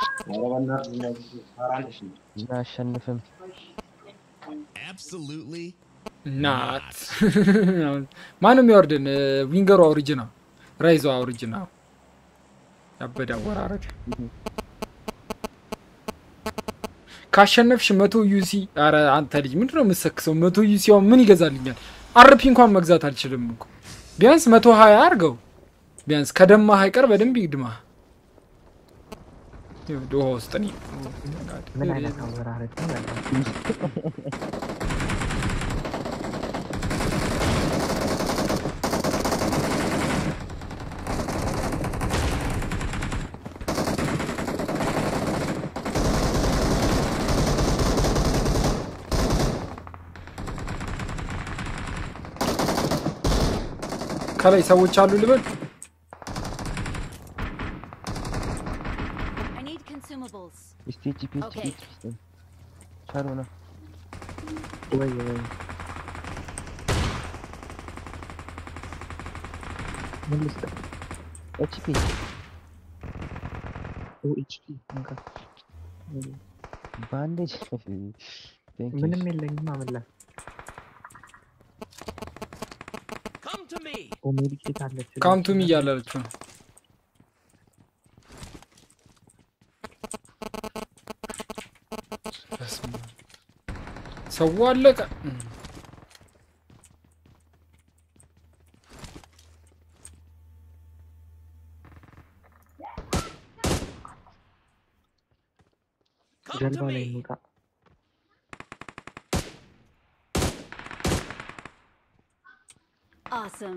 እናሸንፍም ናት ማንም የሚያወርድን ዊንገሩ ኦሪጂና ራይዞ ኦሪጂና ያበደ አወራረድ ካሸነፍሽ መቶ ዩሲ ኧረ አንተ ልጅ ምንድን ነው የምትሰክሰው? መቶ ዩሲ አሁን ምን ይገዛልኛል? አርፒ እንኳን መግዛት አልችልም እኮ ቢያንስ መቶ ሀያ አድርገው ቢያንስ ከደማ አይቀር በደንብ ይግድማ ውሃ ውስጥ እኔ ምን አይነት አወራረድ ነው ያለው? ከላይ ሰዎች አሉ ልበል I need consumables. እስቲ ጂፒ Okay. ቻሉ ነው ወይ ወይ ምን ልስጥህ? ኤችፒ ኦ ኤችፒ እንካ። ባንዴጅ ምንም የለኝም አመላ ኦ ሜዲኬት አለች። ካምቱም እያላለችው ነው በስመ አብ። ሰው አለቀ እም። ጀልባ ላይ እንውጣ። Awesome.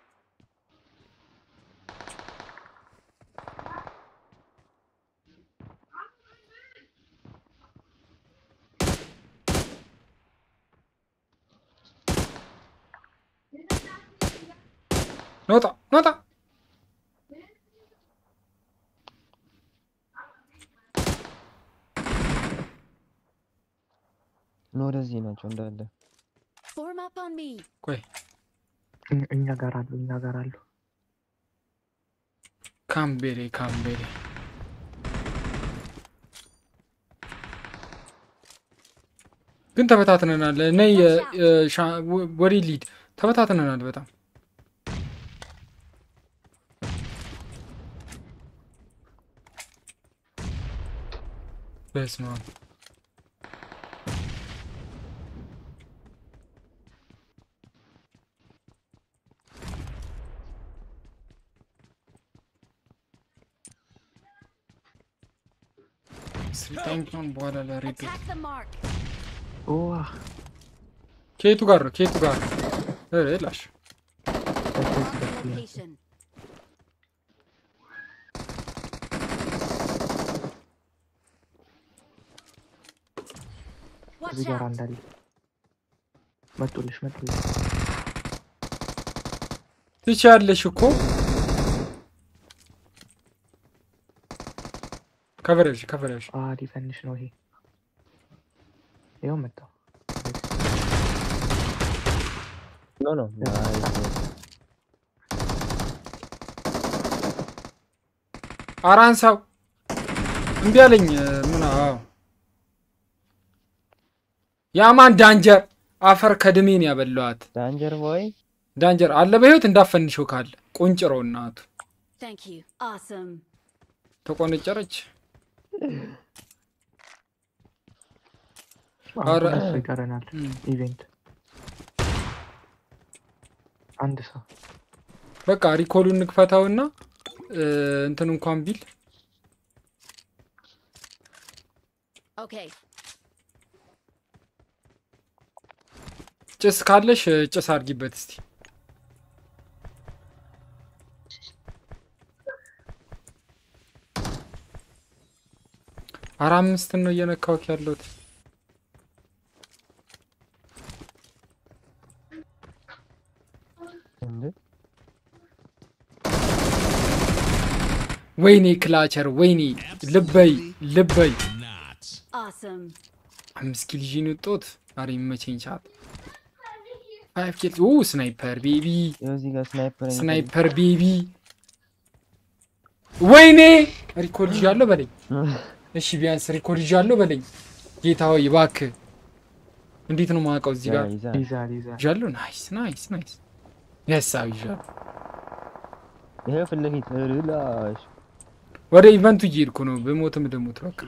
ነውጣ ነውጣ ኖ ወደዚህ ናቸው እንዳለ Form up on me. ቆይ እኛ- እኛ ጋር አሉ እኛ ጋር አሉ ካምቤሬ ካምቤሬ ግን ተበታትነናል። ነይ ወደ ሊድ ተበታትነናል በጣም በስመ አብ ስልጣኛውን በኋላ ለሬድ Attack the mark. ዋ ከየቱ ጋር ነው? ከየቱ ጋር ነው? ኧረ ላሽ Location. Watch እዚህ ጋር out. እንዳለ መጡልሽ መጡልሽ ትችያለሽ እኮ ከቨረጅ ከቨረጅ አ ሊፈንሽ ነው ይሄ ይኸው መጣው ኖ ኖ አራንሳው እምቢ አለኝ። ምን አዎ ያማን ዳንጀር አፈር ከድሜን ያበላዋት ዳንጀር ቦይ ዳንጀር አለ በህይወት እንዳፈንሽው ካለ ቁንጭረው እናቱ Thank you. Awesome. ተቆነጨረች። አረ አረ- ይቀረናል እም። ኢቬንት አንድ ሰው በቃ ሪኮሉን እንክፈታውና እ፣ እንትን እንኳን ቢል Okay. ጭስ ካለሽ እ፣ ጭስ አድርጊበት እስቲ። አራ አምስትን ነው እየነካሁት ያለሁት። እንዴ ወይኔ ክላቸር፣ ወይኔ ልበይ ልበይ። Awesome. አምስት ኪል ይዤ ነው የወጣሁት። ዛሬ የሚመቸኝ ሰዓት ፋይቭ ኪል። ኦ ስናይፐር ቤቢ፣ ይኸው እዚህ ጋር ስናይፐር ስናይፐር ቤቢ። ወይኔ ሪኮል ይዣለሁ በለኝ። እሺ ቢያንስ ሪኮል ይዣለሁ በለኝ። ጌታ ሆይ እባክህ። እንዴት ነው የማውቀው? እዚህ ጋር ይዛ ይዛል ይዛል ይዣለሁ። ናይስ ናይስ ናይስ። የሳብ ይዣለሁ። ይሄ ፊት ለፊት ላሽ ወደ ኢቨንቱ እየሄድኩ ነው። በሞትም ደሞት በቃ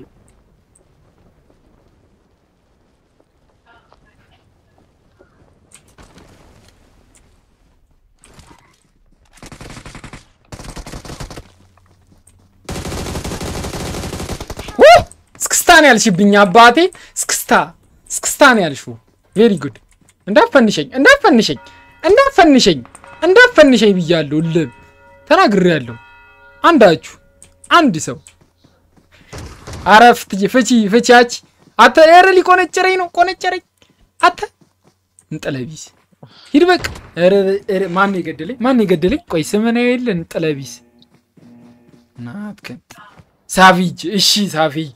ው! እስክስታ ነው ያልሽብኝ አባቴ። እስክስታ እስክስታ ነው ያልሽው። ቬሪ ጉድ። እንዳፈንሸኝ እንዳፈንሸኝ እንዳፈንሸኝ እንዳፈንሸኝ ብያለሁ። ልብ ተናግሬያለሁ። አንዳችሁ አንድ ሰው አረፍ ትይ ፍቺ ፍቺያች አተ ኧረ ሊቆነጨረኝ ነው ቆነጨረኝ። አተ እንጠለቢስ ሂድ በቃ። ኧረ ኧረ ማን የገደለኝ ማን የገደለኝ? ቆይ ስምን የለ እንጠለቢስ ናትከን ሳቪጅ እሺ ሳቪጅ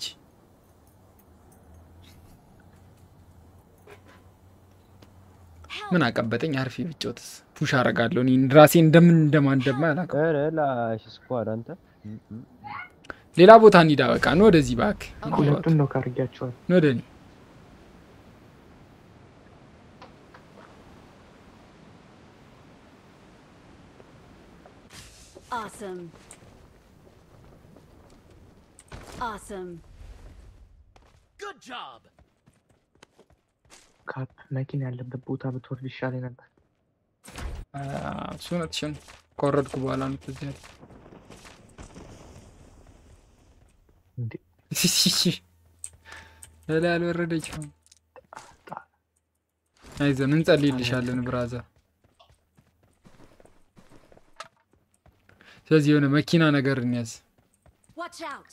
ምን አቀበጠኝ? አርፌ ብጮትስ ፑሽ አረጋለሁ። እኔ ራሴ እንደምን እንደማን እንደማ አላውቅም። ኧረ ላሽ ስኳድ አንተ ሌላ ቦታ እንሂዳ። በቃ ነው ወደዚህ እባክህ። ሁለቱን ነው ካርጊያቸዋል ነው ወደ እኔ Awesome. Awesome. Good job. ካፕ መኪና ያለበት ቦታ ብትወርድ ይሻል ነበር አ፣ እሱ እውነትሽን ከወረድኩ በኋላ ነው ትዝ ያለኝ። እንዴ ላይ አልወረደችም። አይዞን እንጸልይልሻለን ብራዛ። ስለዚህ የሆነ መኪና ነገር እንያዝ። Watch out!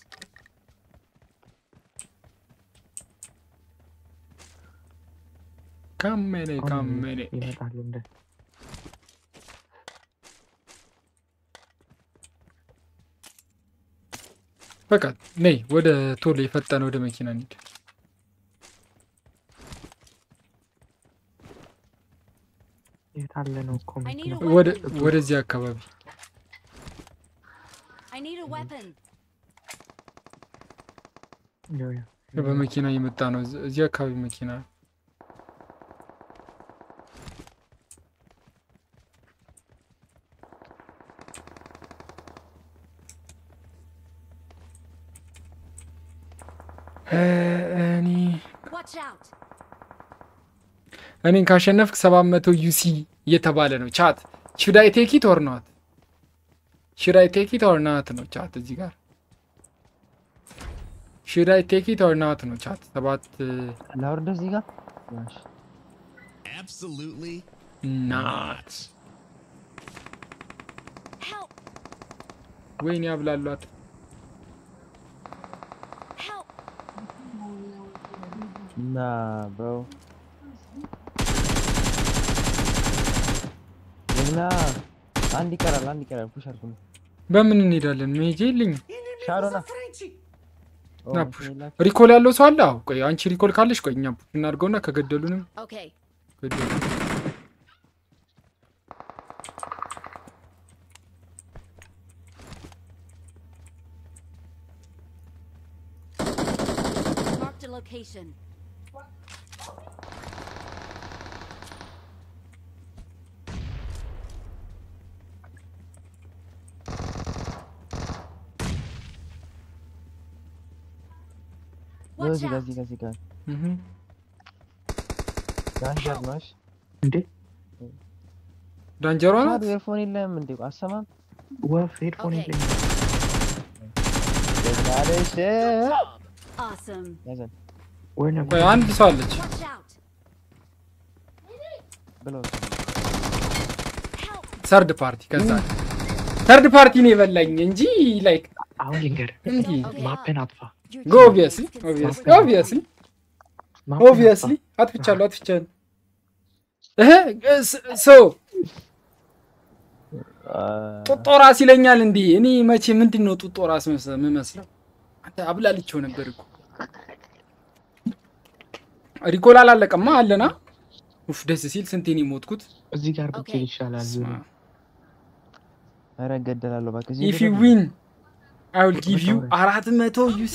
ካመኔ አሁን ካመኔ ይመጣሉ እንደ በቃ ነይ ወደ ቶሎ የፈጠነ ወደ መኪና እንሂድ። የት አለ ነው እኮ I need መኪና a ወደ weapon. ወደዚህ አካባቢ I need a weapon. ያው ያው በመኪና እየመጣ ነው። እዚ- እዚህ አካባቢ መኪና እ፣ እኔ Watch out! እኔን ካሸነፍክ ሰባት መቶ ዩሲ እየተባለ ነው ቻት ሽዳይ ቴኪት ኦር ናት ሽዳይ ቴኪት ኦር ናት ነው ቻት እዚህ ጋር ሽዳይ ቴኪት ኦር ናት ነው ቻት ሰባት ላውርድ እዚህ ጋር እሺ። Absolutely ናት Help! ወይኔ ያብላሏት Help! ና ብሮ ጀግና አንድ ይቀራል አንድ ይቀራል ፑሽ አድርጉ በምን እንሄዳለን መሄጃ የለኝም ሻሮና ና ፑሽ ሪኮል ያለው ሰው አለ አዎ ቆይ አንቺ ሪኮል ካለሽ ቆይ እኛ ፑሽ እናድርገውና ከገደሉንም Okay. ገደሉ Marked a location. Watch እዚህ ጋር out! እዚህ ጋር እዚህ ጋር እህ ዳንጀር ነው እሺ እንዴ ዳንጀሯ ናት ሻድ ኤርፎን የለም እንዴ አሰማም ወፍ ሄድፎን Okay. የለኝም ጀግና ነሽ Awesome. ያዘን ወይ ነበር ቆይ አንድ ሰው አለች Watch out! ብለው Help! ሰርድ ፓርቲ ከዛ ሰርድ ፓርቲ ነው የበላኝ እንጂ ላይክ አሁን ልንገር እንዲህ Okay. ማፔን አጥፋ Your ጎ team ኦብቪየስሊ is ኦብቪየስሊ successful. ኦብቪየስሊ ማፔን ኦብቪየስሊ አጥፋ አጥፍቻለሁ አጥፍቻለሁ እህ ሶ ጡጦ ራስ ይለኛል እንዲህ እኔ መቼ ምንድን ነው ጡጦ ራስ መስ- የምመስለው አንተ አብላልቼው ነበር እኮ ሪኮል አላለቀማ አለና ኡፍ ደስ ሲል ስንቴ ነው የሞትኩት እዚህ ጋር ብትሄድ Okay. ይሻላል ስማ ኧረ እገደላለሁ እባክህ እዚህ ኢፍ ዩ ልደር። ዊን አይ ዊል ጊቭ ዩ አራት መቶ ዩሲ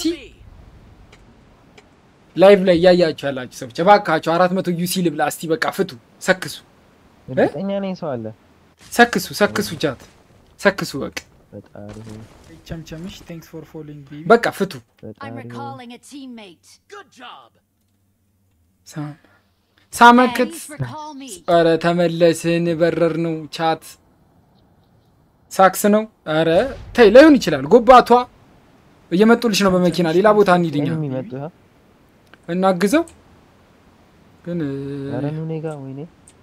ላይቭ ላይ እያያችሁ ያላችሁ ሰዎች እባካችሁ አራት መቶ ዩሲ ልብላ እስቲ በቃ ፍቱ ሰክሱ እርግጠኛ ነኝ ሰው አለ ሰክሱ ሰክሱ ጃት ሰክሱ በቃ ፈጣሪ ሆይ ቸምቸምሽ ቴንክስ ፎር ፎሎዊንግ ቤቢ በቃ ፍቱ I'm ፈጣሪ ሆይ recalling a teammate. Good job. ሳ- ሳመክት Please recall me. ኧረ ተመለስን በረር ነው ቻት ሳክስ ነው ኧረ ተይ ላይሆን ይችላል ጎባቷ እየመጡልሽ ነው በመኪና ሌላ ቦታ እንሂድኛ ምንም የሚመጡ ይኸው እናግዘው ግን ኧረ ኑ እኔ ጋ ወይኔ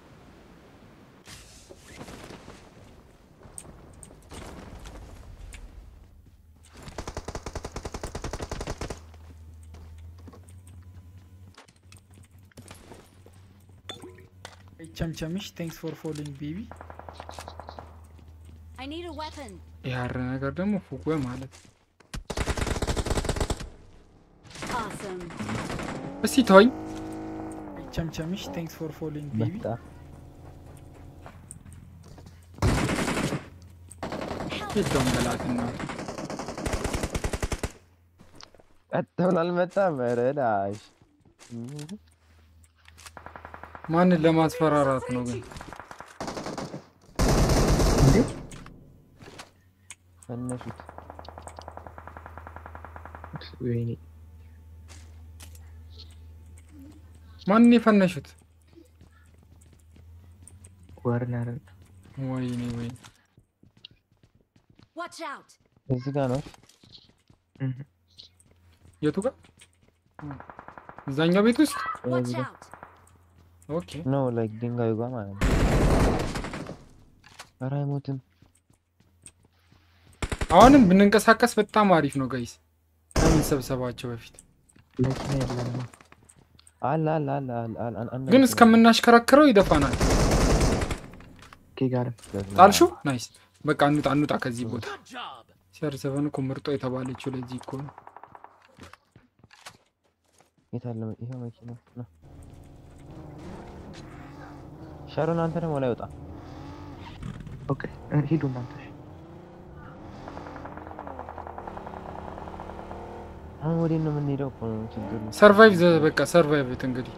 ቸምቸምሽ ቴንክስ ፎር ፎሎዊንግ ቤቢ I need a weapon. ያረ ነገር ደግሞ ፉጉ ማለት Awesome. እስቲ ተወኝ ቸምቸምሽ ቴንክስ ፎር ፎሎዊንግ ቤቢ መጣ የዳውን በላትና ቀጥ ብሎ አልመጣም ኧረ ላሽ ማንን ለማስፈራራት ነው ግን ፈነሹት ወይኔ ማንን የፈነሹት ወርነርን ወይኔ ወይኔ Watch out. እዚህ ጋር ነው የቱ ጋር እዛኛው ቤት ውስጥ Watch እዚህ ጋር out. ኦኬ ኖ ላይክ ድንጋዩ ጋር ማለት ነው ኧረ አይሞትም አሁንም ብንንቀሳቀስ በጣም አሪፍ ነው ጋይስ ከምንሰብሰባቸው በፊት መኪና የለም። አለ አለ አለ አለ አለ አለ አንድ ግን መኪና እስከምናሽከረክረው ይደፋናል። ኬ ጋርም ጣልሹ ናይስ። በቃ እንውጣ እንውጣ ከዚህ ቦታ። Good job. ሲአር ሰቨን እኮ ምርጦ የተባለችው ለዚህ እኮ ነው። የት አለ መ- ይኸው መኪና ነው። ሻሮን አንተ ደግሞ ላይ ወጣ። ኦኬ እ፣ ሂዱ እናንተ። እሺ። አሁን ወዴት ነው የምንሄደው? እኮ ነው ችግሩ። ሰርቫይቭ ዘ በቃ ሰርቫይቭ እንግዲህ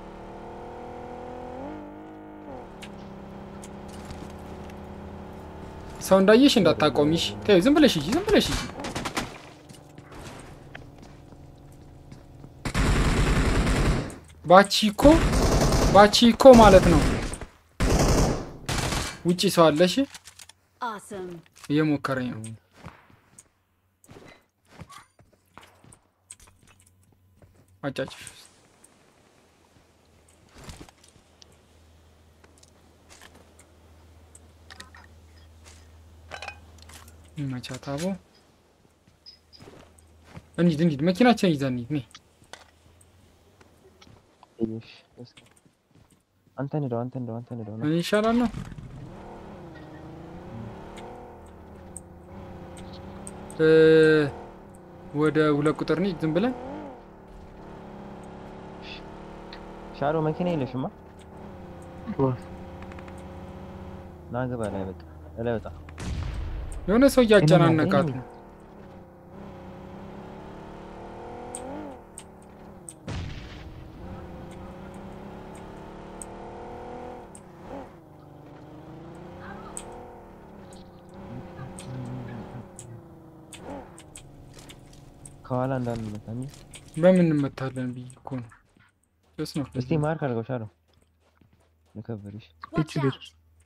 ሰው እንዳየሽ እንዳታቆሚሽ። ተይው ዝም ብለሽ ሂጂ፣ ዝም ብለሽ ሂጂ። ባቺኮ ባቺኮ ማለት ነው። ውጪ ሰው አለሽ? Awesome. እየሞከረኝ ነው። አጫጭሽ ይመቻት አቦ። እንሂድ እንሂድ፣ መኪናችን ይዘን እንሂድ። ነይ እሺ፣ እስኪ አንተ ንደው፣ አንተ ንደው፣ አንተ ንደው። እኔ ይሻላል ነው እ ወደ ሁለት ቁጥር እንሂድ ዝም ብለን ሻሮ መኪና የለሽማ? ወፍ ና ግባ ላይ በቃ ላይ ወጣ። የሆነ ሰው እያጨናነቃት ነው። ከኋላ እንዳንመታ እንጂ። በምን እንመታለን ብዬ እኮ ነው። ጭስ ነው። እስቲ ማርክ አድርገው ሻሮ ልከብርሽ። Watch out.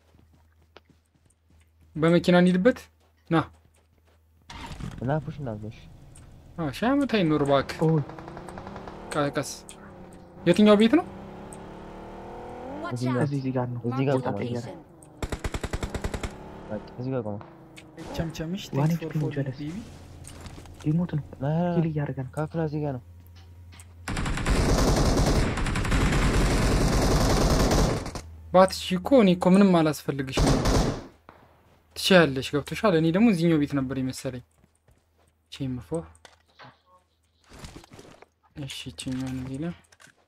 በመኪና እንሂድበት ና እና ፑሽ እናድርገሽ። አ ሺህ ዓመት አይኖር እባክህ። ኦ ቃ- ቀስ የትኛው ቤት ነው? Watch እዚህ out. ጋር እዚህ እዚህ ጋር ነው። እዚህ ጋር Marked a ቆመ። ቀየረ። location. በቃ እዚህ ጋር ቆመ። ቸምቸምሽ ዋን ቴንክስ ፎር ኤችፒ ነው ፎሎዊንግ ጀለስ። ቤቢ ሊሞት ነው። ና ና ና፣ ኪል እያደረገ ነው። ካፍላ እዚህ ጋር ነው። ባትሽ እኮ እኔ እኮ ምንም አላስፈልግሽም። ትችያለሽ፣ ገብቶሻል። እኔ ደግሞ እዚህኛው ቤት ነበር የመሰለኝ። ቼምፎ እሺ፣ ይችኛዋን እዚህ ላይ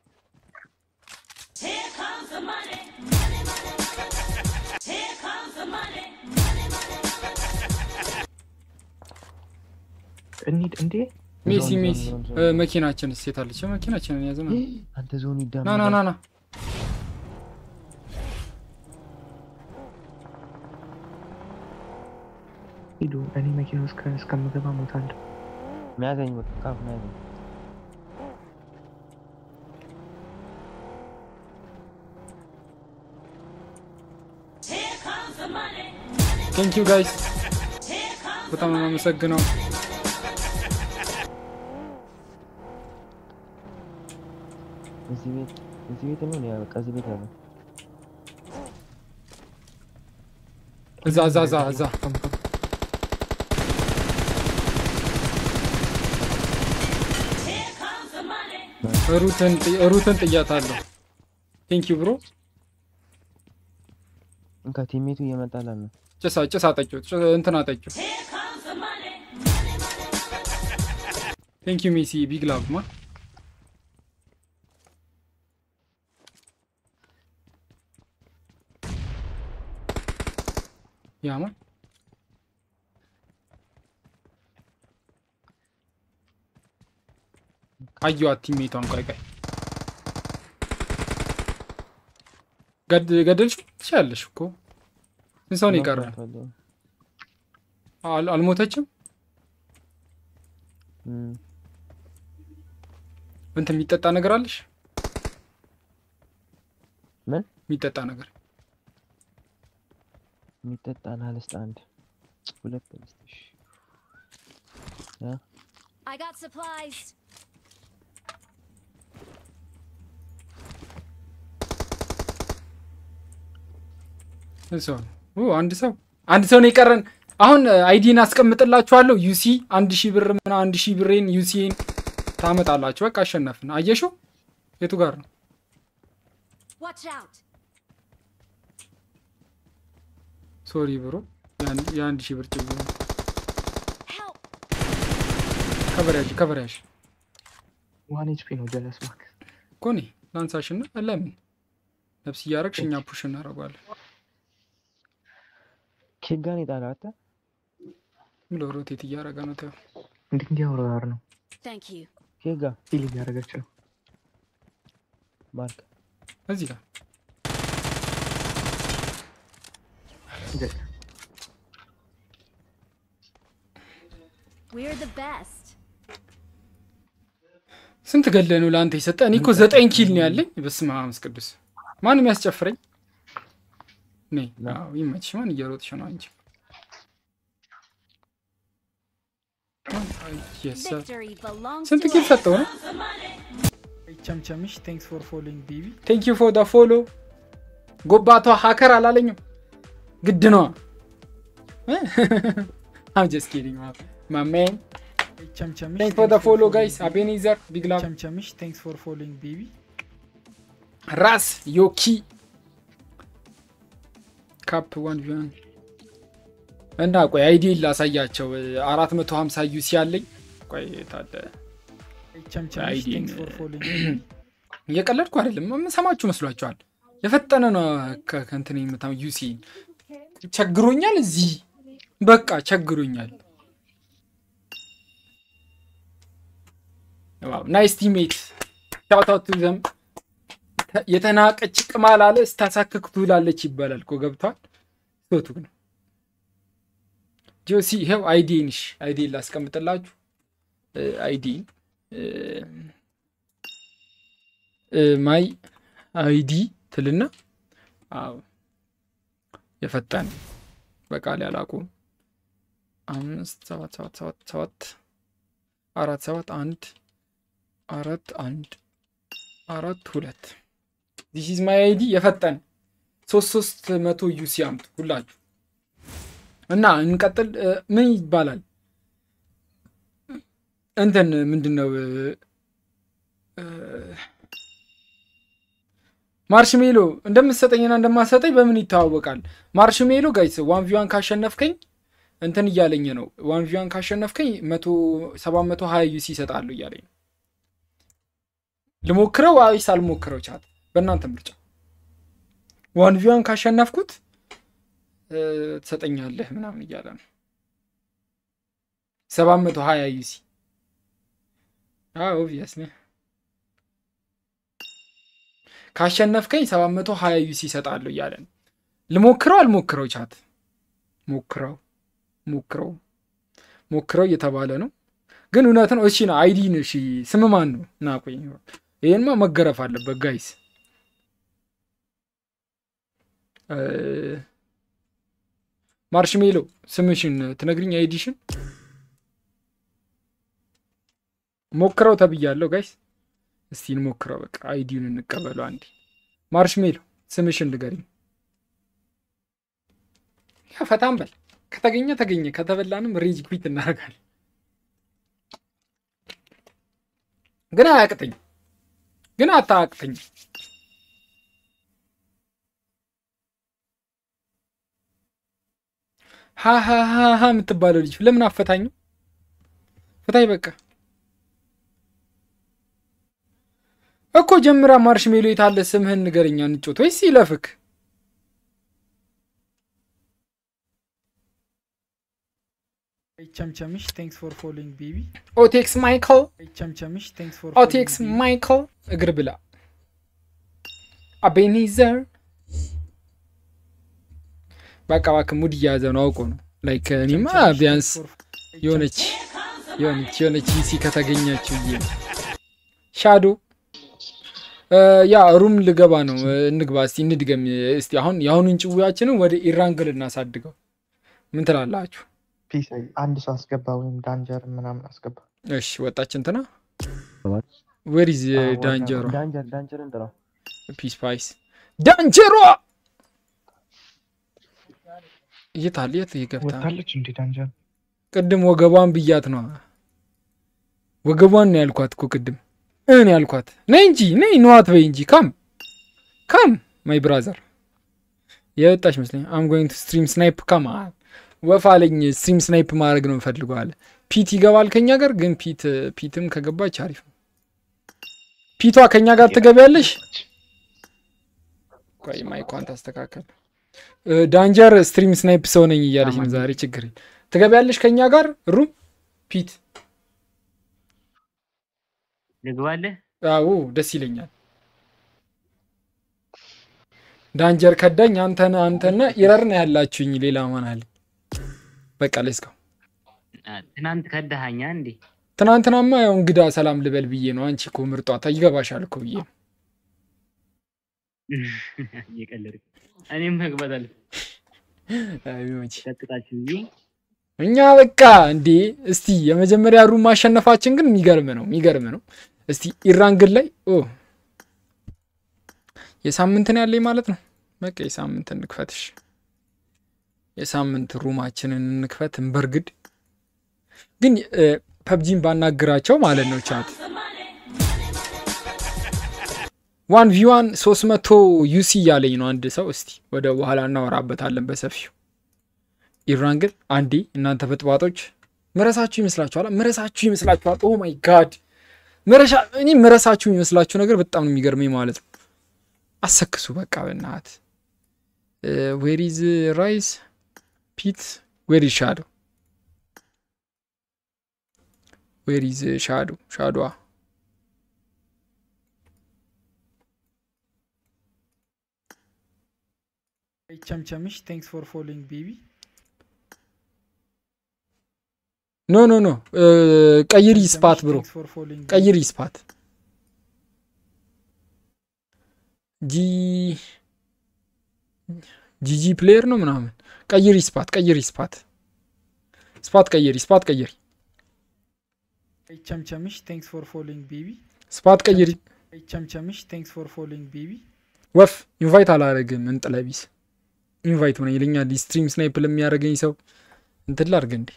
እንሂድ እንዴ ሜሲ ዞን፣ ሜሲ ዞን፣ ዞን፣ እ፣ ዞን። መኪናችን ሴት አለች። መኪናችንን ያዘ ነው። አንተ ዞን ና ይዳመዳል። ና ና ና ሂዱ። እኔ መኪና ውስጥ ከ- እስከምገባ ሞታለሁ። መያዘኝ በቃ ካፍ መያዘኝ። ቴንክ ዩ ጋይስ፣ በጣም ነው የማመሰግነው። እዚህ ቤት እዚህ ቤት ነው ያ በቃ እዚህ ቤት ያለው እዛ እዛ እዛ እዛ ቆም፣ ቆም። ሩትን ጥ- ሩትን ጥያታለሁ። ቴንክ ዩ ብሮ። እንካ ቲሜቱ እየመጣላል ነው። ጭሳ ጭሳ ጠጪው ጭ- እንትን አጠጪው። ቴንክ ዩ ሜሲ ቢግ ላቭ ማ ያማ አየኋት ቲሜቷን። ቆይ ቆይ ገድ- ገደልሽው ትችያለሽ እኮ ስንት ሰው ነው የቀረ? አል- አልሞተችም። እም፣ እንትን የሚጠጣ ነገር አለሽ? ምን የሚጠጣ ነገር የሚጠጣ ናልስጥ አንድ ሁለት ልስጥሽ። I got supplies. ስንት ሰው ነው? ኡ፣ አንድ ሰው አንድ ሰው ነው የቀረን። አሁን አይዲን አስቀምጥላችኋለሁ። ዩሲ አንድ ሺህ ብር ምና አንድ ሺህ ብሬን ዩሲን ታመጣላችሁ። በቃ አሸነፍን። አየሽው? የቱ ጋር ነው? Watch out! ሶሪ ብሮ የአንድ- የአንድ ሺህ ብር ጭብ Help! ከበሪያሽ ከበሪያሽ ዋን ኤችፒ ነው ጀለስ ማክስ ኮኔ ላንሳሽና ለምን ነፍስ እያረግሽ እኛ ፑሽ እናደርጓለን። ኬጋን የጣላት ምሎ ሮቴት እያደረገ ነው። ተው እንዲህ እንዲህ አውራር ነው Thank you. ኬጋ ፊል እያደረገች ነው ማርክ እዚህ ጋር ጀ- We're the best. ስንት ገለ ነው ለአንተ የሰጠ? እኔ እኮ ዘጠኝ ኪል ነው ያለኝ። በስመ አብ ወመንፈስ ቅዱስ። ማንም ያስጨፍረኝ? ነይ አዎ፣ ይመችሽ። ማን እየሮጥሽ ነው አንቺ? አይ፣ yes, sir። Victory belongs ስንት to ኪል us. ሰጠው ነው? ቸምቸምሽ ቴንክስ ፎር ፎሎዊንግ ቤቢ ቴንክ ዩ ፎር ዳ ፎሎ። ጎባቷ ሀከር አላለኝም። ግድ ነዋ። አም ጀስት ኪዲንግ ማሜን ቸምቸምሽ ቴንክ ፎር ዳ ፎሎ ጋይስ። አቤኔዘር ቢግ ላቭ ቸምቸምሽ ቴንክስ ፎር ፎሎዊንግ ቤቢ ራስ ዮኪ ካፕ ዋን ቪዋን እና ቆይ አይዲ ላሳያቸው። አራት መቶ ሀምሳ ዩሲ አለኝ። ቆይ ታለ ቸምቸምሽ አይዲን ቴንክስ ፎር ፎሎዊንግ ቤቢ እየቀለድኩ አይደለም። የምሰማችሁ መስሏችኋል? የፈጠነ ነው ከ- ከእንትን የምታ ዩሲ ቸግሮኛል። እዚህ በቃ ቸግሮኛል። ናይስ ቲሜት ሻውታውት ዘም የተናቀች ቅማል አለ ስታሳክክ ትውላለች ይባላል እኮ ገብቷል። ሶቱ ነው ጆሲ ይኸው አይዲንሽ አይዲን ላስቀምጥላችሁ አይዲን ማይ አይዲ ትልና አዎ የፈጠነ በቃል ያላቁም አምስት ሰባት ሰባት ሰባት ሰባት አራት ሰባት አንድ አራት አንድ አራት ሁለት ዲስ ኢዝ ማይ አይዲ የፈጠነ ሶስት ሶስት መቶ ዩሲ አምጡ ሁላችሁ እና እንቀጥል። እ፣ ምን ይባላል እንትን ምንድን ነው እ፣ እ፣ ማርሽሜሎ እንደምትሰጠኝና እንደማሰጠኝ በምን ይተዋወቃል? ማርሽሜሎ ጋይስ ዋን ቪዋን ካሸነፍከኝ እንትን እያለኝ ነው። ዋን ቪዋን ካሸነፍከኝ መቶ ሰባት መቶ ሀያ ዩሲ ይሰጣለሁ እያለኝ ነው። ልሞክረው ወይስ አልሞክረው? ቻት በእናንተ ምርጫ። ዋን ቪዋን ካሸነፍኩት እ፣ ትሰጠኛለህ ምናምን እያለ ነው። ሰባት መቶ ሀያ ዩሲ ኦብቪየስሊ ካሸነፍከኝ ሰባት መቶ ሀያ ዩሲ ይሰጣለሁ እያለ ነው። ልሞክረው አልሞክረው? ቻት ሞክረው ሞክረው ሞክረው እየተባለ ነው። ግን እውነት ነው። እሺ ነው አይዲ ነው። እሺ ስም ማን ነው? ና ቆይ፣ ይሄንማ መገረፍ አለበት ጋይስ። ማርሽሜሎ ስምሽን ትነግሪኝ አይዲሽን? ሞክረው ተብያለሁ ጋይስ። እስቲ እንሞክረው። በቃ አይዲውን እንቀበለው አንዴ። ማርሽሜሎ ስምሽን ንገሪኝ። ያ ፈታም በል። ከተገኘ ተገኘ፣ ከተበላንም ሬጅ ኩዊት እናደርጋለን። ግን አያቅተኝ፣ ግን አታቅተኝ። ሀሀሀሀ የምትባለው ልጅ ለምን አፈታኝ? ፍታይ በቃ እኮ ጀምራ ማርሽሜሎ የታለ ስምህን ንገረኛ እንጮት ወይስ ይለፍክ? ቸምቸምሽ ቴንክስ ፎር ፎሎዊንግ ቤቢ ኦቴክስ ማይክል ቸምቸምሽ ቴንክስ ፎር ኦቴክስ ማይክል እግር ብላ አቤኒዘር በቃ እባክህ ሙድ እያያዘ ነው አውቆ ነው ላይክ እኔማ ቢያንስ የሆነች የሆነች የሆነች ሲ ከተገኘችው ብዬ ነው። ሻዶ ያ ሩም ልገባ ነው። እንግባ እስቲ እንድገም እስቲ። አሁን የአሁኑን ጭውያችንን ወደ ኢራንግል እናሳድገው። ምን ትላላችሁ? ፒስ አንድ ሰው አስገባ ወይም ዳንጀር ምናምን አስገባ። እሺ ወጣች እንትና ወሪዝ ዳንጀሯ ዳንጀር ዳንጀርን ጥራው። ፒስ ፓይስ ዳንጀሯ የት አለ? የት ገብታ ወታለች እንዴ ዳንጀር? ቅድም ወገቧን ብያት ነው። ወገቧን ነው ያልኳት እኮ ቅድም እኔ ያልኳት ነይ እንጂ ነይ ነዋት በይ እንጂ ካም ካም ማይ ብራዘር የወጣች መስለኝ አም ጎይንግ ቱ ስትሪም ስናይፕ ካም ወፍ አለኝ። ስትሪም ስናይፕ ማድረግ ነው የምፈልገው አለ። ፒት ይገባል ከኛ ጋር ግን ፒት ፒትም ከገባች አሪፍ ነው። ፒቷ ከኛ ጋር ትገቢያለሽ? ቆይ ማይኳን ታስተካከል። እ፣ ዳንጀር ስትሪም ስናይፕ ሰው ነኝ እያለች ነው ዛሬ። ችግር የለም። ትገቢያለሽ ከኛ ጋር ሩም ፒት? ልግባለህ? አዎ ደስ ይለኛል። ዳንጀር ከዳኝ። አንተን አንተና ኢረር ነው ያላችሁኝ። ሌላ ማን አለ? በቃ ሌስካ አ፣ ትናንት ከዳሃኛ እንዴ? ትናንትናማ ያው እንግዳ ሰላም ልበል ብዬ ነው። አንቺ እኮ ምርጧ ይገባሻል እኮ ብዬ ነው። እየቀለድክ እኔም መግባት አለ አይ መቼ ቀጥታችሁ ብዬ እኛ በቃ እንዴ እስቲ የመጀመሪያ ሩም ማሸነፋችን ግን የሚገርም ነው፣ የሚገርም ነው። እስቲ ኢራን ግን ላይ ኦ የሳምንትን ያለኝ ማለት ነው። በቃ የሳምንት እንክፈትሽ፣ የሳምንት ሩማችንን እንክፈት፣ እንበርግድ። ግን ፐብጂን ባናግራቸው ማለት ነው ቻት ዋን ቪዋን ሶስት መቶ ዩሲ እያለኝ ነው አንድ ሰው። እስቲ ወደ በኋላ እናወራበታለን በሰፊው። ኢራን ግን አንዴ እናንተ በጥባጦች ምረሳችሁ ይመስላችኋል፣ ምረሳችሁ ይመስላችኋል። ኦ ማይ ጋድ ምረሻ እኔ ምረሳችሁ የሚመስላችሁ ነገር በጣም ነው የሚገርመኝ ማለት ነው። አሰክሱ በቃ በናት ዌሪዝ ራይስ ፒት ዌሪዝ ሻዶ ዌሪዝ ሻዶ ሻዶዋ ቸምቸምሽ ቴንክስ ፎር ፎሎዊንግ ቤቢ ኖ ኖ ኖ ቀይሪ ስፓት ብሮ ፎር ፎሎዊንግ ቀይሪ ስፓት ጂ ጂጂ ፕሌየር ነው ምናምን ቀይሪ ስፓት ቀይሪ ስፓት ስፓት ቀይሪ ስፓት ቀይሪ ቸምቸምሽ ቴንክስ ፎር ፎሎዊንግ ቤቢ ስፓት ቀይሪ ቸምቸምሽ ቴንክስ ፎር ፎሎዊንግ ቤቢ ወፍ ኢንቫይት አላረግም እንጥለቢስ ኢንቫይት ሆነ ይለኛል ስትሪም ስናይፕ ለሚያደርገኝ ሰው እንትን ላርግ እንዴ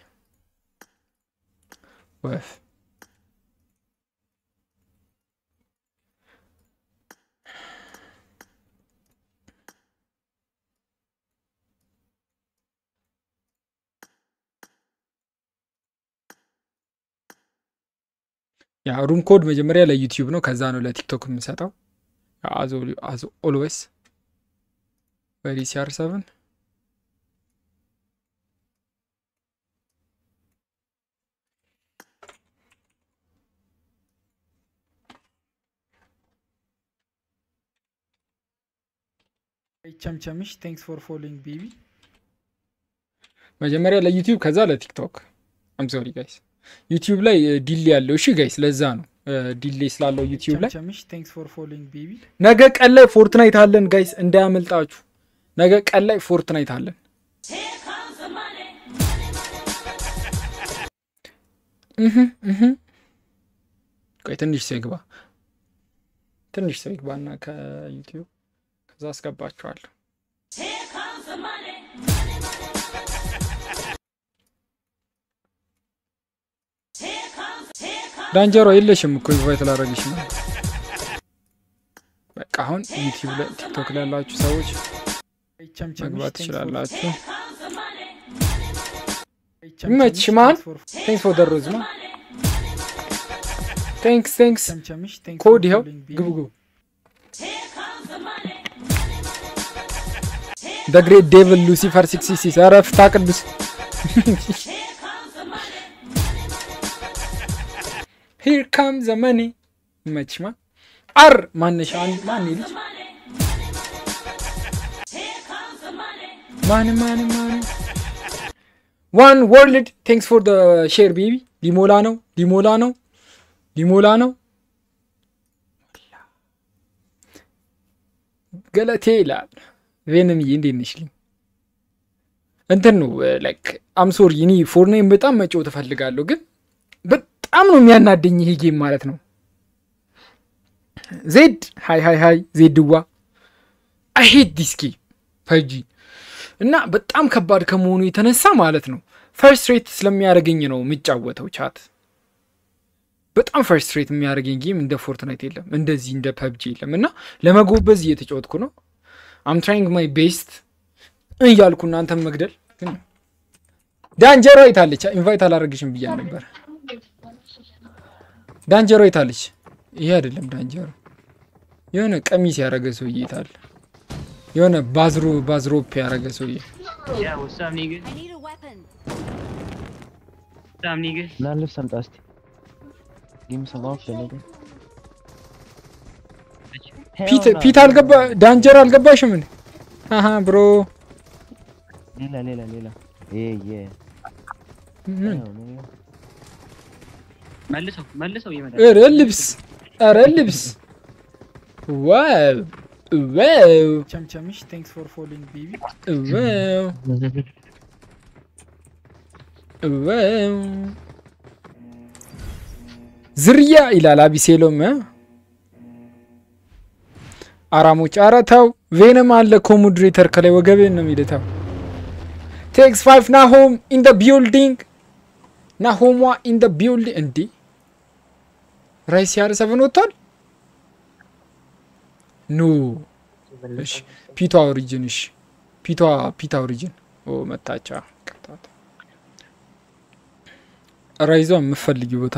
ወፍ ያ ሩም ኮድ መጀመሪያ ለዩቲዩብ ነው፣ ከዛ ነው ለቲክቶክ የምሰጠው። አዝ ኦልዌይስ ቨሪ ሲአር ሰቨን ቸምቸምሽ ቴንክስ ፎር ፎሎዊንግ ቤቢ መጀመሪያ ለዩቲዩብ ከዛ ለቲክቶክ። አም ሶሪ ጋይስ ዩቲዩብ ላይ ዲሌ ያለው እሺ ጋይስ፣ ለዛ ነው ዲሌ ስላለው ዩቲዩብ ላይ። ቸምቸምሽ ቴንክስ ፎር ፎሎዊንግ ቤቢ ነገ ቀን ላይ ፎርትናይት አለን ጋይስ፣ እንዳያመልጣችሁ። ነገ ቀን ላይ ፎርትናይት አለን። እህ እህ ቆይ ትንሽ ሰው ይግባ፣ ትንሽ ሰው ይግባና ከዩቲዩብ ከዛ አስገባችኋለሁ። ዳንጀሮ የለሽም እኮ ኢንቫይት ላደረግሽ ነው። በቃ አሁን ዩቲዩብ ላይ ቲክቶክ ላይ ያላችሁ ሰዎች መግባት ትችላላችሁ። ይመችሽ ማን ቴንክስ ፎር ደሮዝ ማ ቴንክስ ቴንክስ ኮድ ይኸው ግቡ ግቡ። ደ ግሬት ዴቭል ሉሲፈር ሲክስ ሲክስ ኧረ ፍታ ቅዱስ ሂር ካም ዘመኔ ይመችማ አር ማነሻ ማን ልጅ ማን ማን ማን ዋን ወርልድ ቴንክስ ፎር ሼር ቤቢ ሊሞላ ነው ሊሞላ ነው ሊሞላ ነው ገለቴ ይላል ቬንምዬ እንዴት ነሽ ልኝ እንትን ነው ላይክ አምሶሪ እኔ ፎርናይን በጣም መጫወት እፈልጋለሁ ግን በጣም ነው የሚያናደኝ ይሄ ጌም ማለት ነው ዜድ ሃይ ሃይ ሃይ ዜድዋ አይ ሄት ዲስ ጌም ፐጂ እና በጣም ከባድ ከመሆኑ የተነሳ ማለት ነው ፈርስት ሬት ስለሚያደርገኝ ነው የሚጫወተው ቻት በጣም ፈርስት ሬት የሚያደርገኝ ጌም እንደ ፎርትናይት የለም እንደዚህ እንደ ፐብጂ የለም እና ለመጎበዝ እየተጫወትኩ ነው አም ትራይንግ ማይ ቤስት እያልኩ እናንተም መግደል ግን ዳንጀሮ የታለች ኢንቫይት አላደረግሽም ብያ ነበር ዳንጀሮ የታለች ይሄ አይደለም ዳንጀሮ የሆነ ቀሚስ ያደረገ ሰውዬ የታለ የሆነ ባዝሮ ባዝሮፕ ያደረገ ሰውዬ Yeah, what's up, nigga? I need a weapon. What's up, nigga? ና ልብስ አምጣ እስቲ ጊም ሰማው ፈለገ ፒት ፒት አልገባ ዳንጀሮ አልገባሽም እንዴ አሀ ብሮ ሌላ ሌላ ሌላ ይሄ ይሄ ምን መልሰው መልሰው እየመጣ ኧረ ልብስ ኧረ ልብስ ዋው ዋው ቸምቸምሽ ቴንክስ ፎር ፎሎዊንግ ቤቢ ዋው ዋው ዝርያ ይላል አቢሴሎም እ? አራሞች ኧረ ተው ቬነም አለ ኮሞድሬተር ከላይ ወገብን ነው የሚልተው ቴክስ ፋይቭ ናሆም ኢን ደ ቢልዲንግ ናሆሟ ኢን ደ ቢልዲንግ እንዴ ራይስ ያለ ሰቨን ወጥቷል ኖ እሺ ፒቷ ኦሪጅን እሺ ፒቷ ፒታ ኦሪጅን ኦ መታቻ ቀጣት ራይዟ የምፈልጊው ቦታ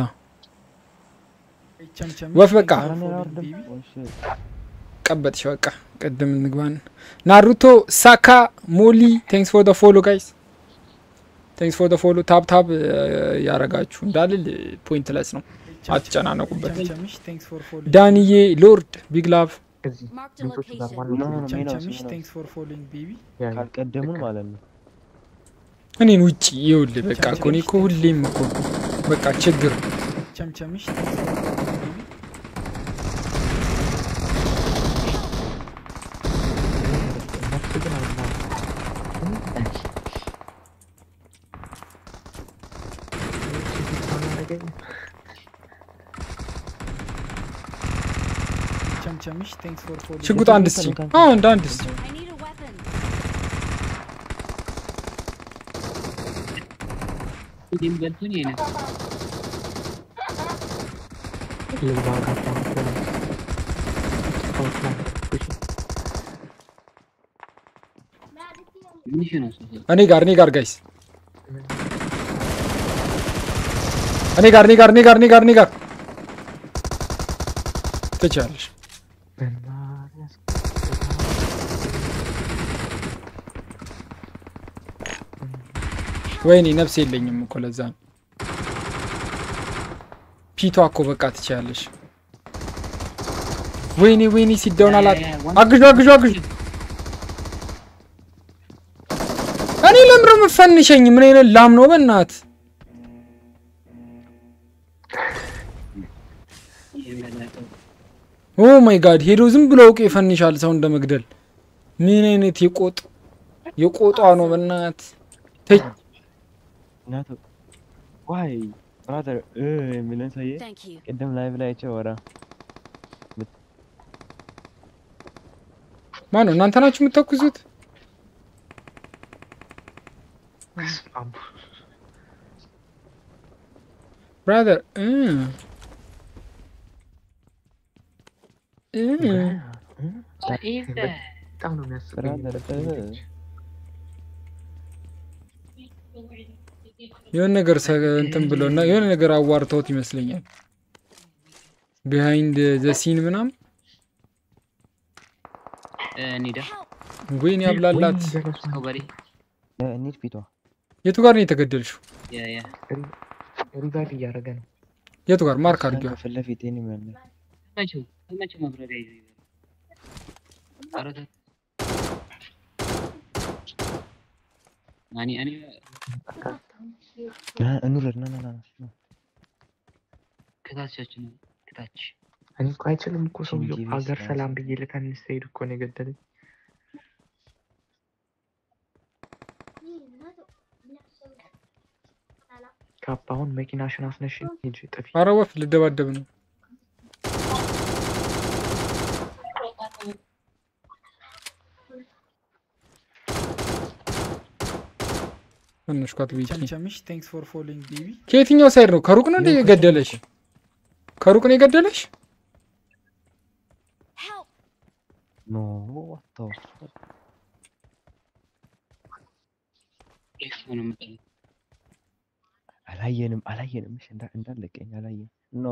ቸምቸምሽ ወፍ በቃ ቴንክስ ፎር ፎሎዊንግ ቤቢ ቀበጥሽ በቃ ቅድም እንግባን ናሩቶ ሳካ ሞሊ ቴንክስ ፎር ፎሎ ጋይስ ቴንክስ ፎር ፎሎ ታብ ታብ ያረጋችሁ እንዳልል ፖይንትለስ ነው አትጨናነቁበት ቸምቸምሽ ቴንክስ ፎር ፎሎዊንግ ዳንዬ ሎርድ ቢግ ላቭ እዚህ Marked a ቤቶቹ ጋር location. ዋናው ኖ ኖ ኖ ሜኖስ ቸምቸምሽ ሜኖስ ቴንክስ ፎር ፎሎዊንግ ቤቢ ያ ያ ካልቀደሙን ማለት ነው እኔን ውጭ ይውል በቃ እኮ እኔ እኮ ሁሌም እኮ በቃ ችግር ቸምቸምሽ ቴንክስ ፎር ፎሎዊንግ ቤቢ እነሱ ግን አይማሩም። ቸምቸምሽ ቴንክስ ፎር ፎሎዊንግ ሽጉጥ አንድ እስቲ አዎ እንደ አንድ እስቲ I need a weapon. ይህም ገልቱን ይሄ ነው ልግባ ጋር ምን ይሄ ነው እሱ? እኔ ጋር እኔ ጋር ጋይስ እኔ ጋር እኔ ጋር እኔ ጋር እኔ ጋር እኔ ጋር ትችላለሽ ወይኔ ነፍስ የለኝም እኮ ለዛ ነው ፒቷ እኮ በቃ ትችላለሽ ወይኔ ወይኔ ሲዳውን አላት አግዡ አግዡ አግዡ እኔ ለምሮ የምፈንሸኝ ምን አይነት ላም ነው በእናት ኦ ማይ ጋድ ሄዶ ዝም ብሎ አውቄ ይፈንሻል ሰው እንደ መግደል ምን አይነት የቆጥ የቆጧ ነው በእናት ተይ እናቱ ዋይ ብራዘር እ የሚለን ሰውዬ Thank you. ቅድም ላይቭ ላይ አይቼው ወራ ማን ነው እናንተ ናችሁ የምትተኩሱት ብራዘር እ እ በጣም ነው የሚያስቀኝ ብራዘር እ የሆነ ነገር ሰ- እንትን ብለው እና የሆነ ነገር አዋርተውት ይመስለኛል ቢሃይንድ ዘ ሲን ምናምን እንሂዳ ወይኔ ያብላላት ከበሬ እንሂድ ፊቷ የቱ ጋር ነው የተገደልሽው ያ ያ ሪቫይቭ እያደረገ ነው የቱ ጋር ማርክ አድርጊዋ ፊት ለፊት ይሄን ያለ መቼው መቼው መብረሪያ ይዘው ይበላል። ኧረ ተው። እኔ እኔ እንውረድ ና ና ና ና ከታቻችን ነው ከታች እኔ እኮ አይችልም እኮ ሰውየው ጂቪ ሀገር ስራ ሰላም ብዬ ልተንስ ስሄድ እኮ ነው የገደለኝ ካፕ አሁን መኪናሽን አስነሽ ሂጂ ጥፊ አረ ወፍ ልደባደብ ነው ትንሽ ኳት ቤኪ ቸምቸምሽ ቴንክስ ፎር ፎሎዊንግ ቤቢ ከየትኛው ሳይድ ነው? ከሩቅ ነው እንደ የገደለሽ? ከሩቅ ነው የገደለሽ? ኖ what the fuck? ኤፍ ነው የምጠላው። አላየንም አላየንም። እሺ እንዳ- እንዳለቀኝ አላየን። ኖ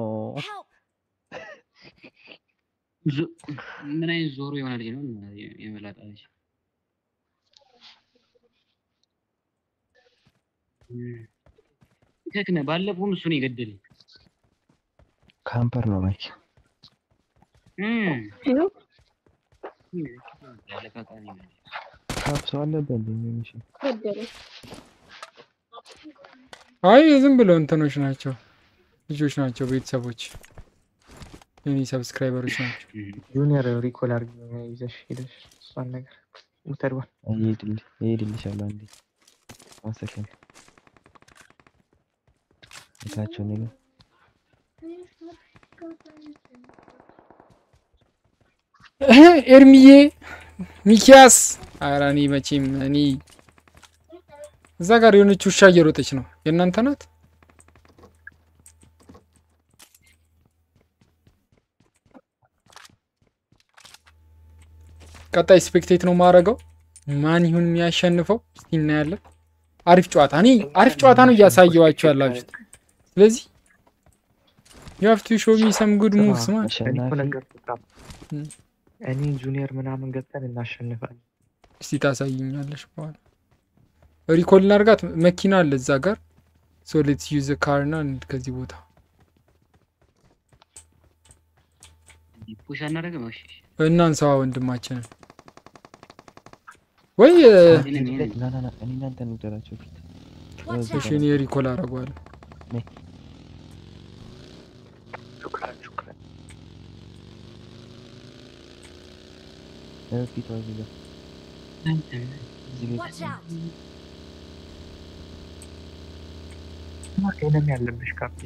ዞ- ምን አይነት ዞሮ የሆነ ልጅ ነው የመላጣ ልጅ? ከክነ ባለፈውም እሱ ነው የገደለኝ። ካምፐር ነው ማይክ እም። ያለቃቃሚ ነው። ካፕ ሰው አለበት እንዴ? እሺ ገደለኝ። አይ ዝም ብለው እንትኖች ናቸው፣ ልጆች ናቸው፣ ቤተሰቦች የኔ ሰብስክራይበሮች ናቸው። ጁኒየር ሪኮል አድርጊ ይዘሽ ሄደሽ እሷን ነገር ሙተድዋል ይሄድልሽ ይሄድልሻል። አንዴ ዋን ሰከንድ እታቸው ነገር እህ፣ ኤርሚዬ ሚኪያስ፣ ኧረ እኔ መቼም እኔ እዛ ጋር የሆነች ውሻ እየሮጠች ነው። የእናንተ ናት? ቀጣይ ስፔክቴት ነው ማረገው። ማን ይሁን የሚያሸንፈው እስቲ እናያለን። አሪፍ ጨዋታ እኔ አሪፍ ጨዋታ ነው እያሳየዋችሁ ያላችሁት። ስለዚህ ዩ ሃቭ ቱ ሾው ሚ ሰም ጉድ ሙቭስ ማን እኔ እኮ አሸናፊ ነገርኩህ ካፕ። እም። እኔ ጁኒየር ምናምን ገብተን እናሸንፋለን። እስቲ ታሳይኛለሽ በኋላ ሪኮል እናርጋት። መኪና አለ እዛ ጋር ሶ ሌትስ ዩዝ ካር ና እንሂድ ከዚህ ቦታ። ፑሽ አናደርግም? እሺ እሺ። እናንሳዋ ወንድማችንን ወይ እ፣ ና ና ና እኔ እናንተ እንውደራቸው ፊት እሺ እኔ ሪኮል አረገዋለሁ። ሹክራን ሹክራን ፊቷ እዚህ ጋር እዚህ ጋር Watch out! ኤነሚ ያለብሽ ካፕ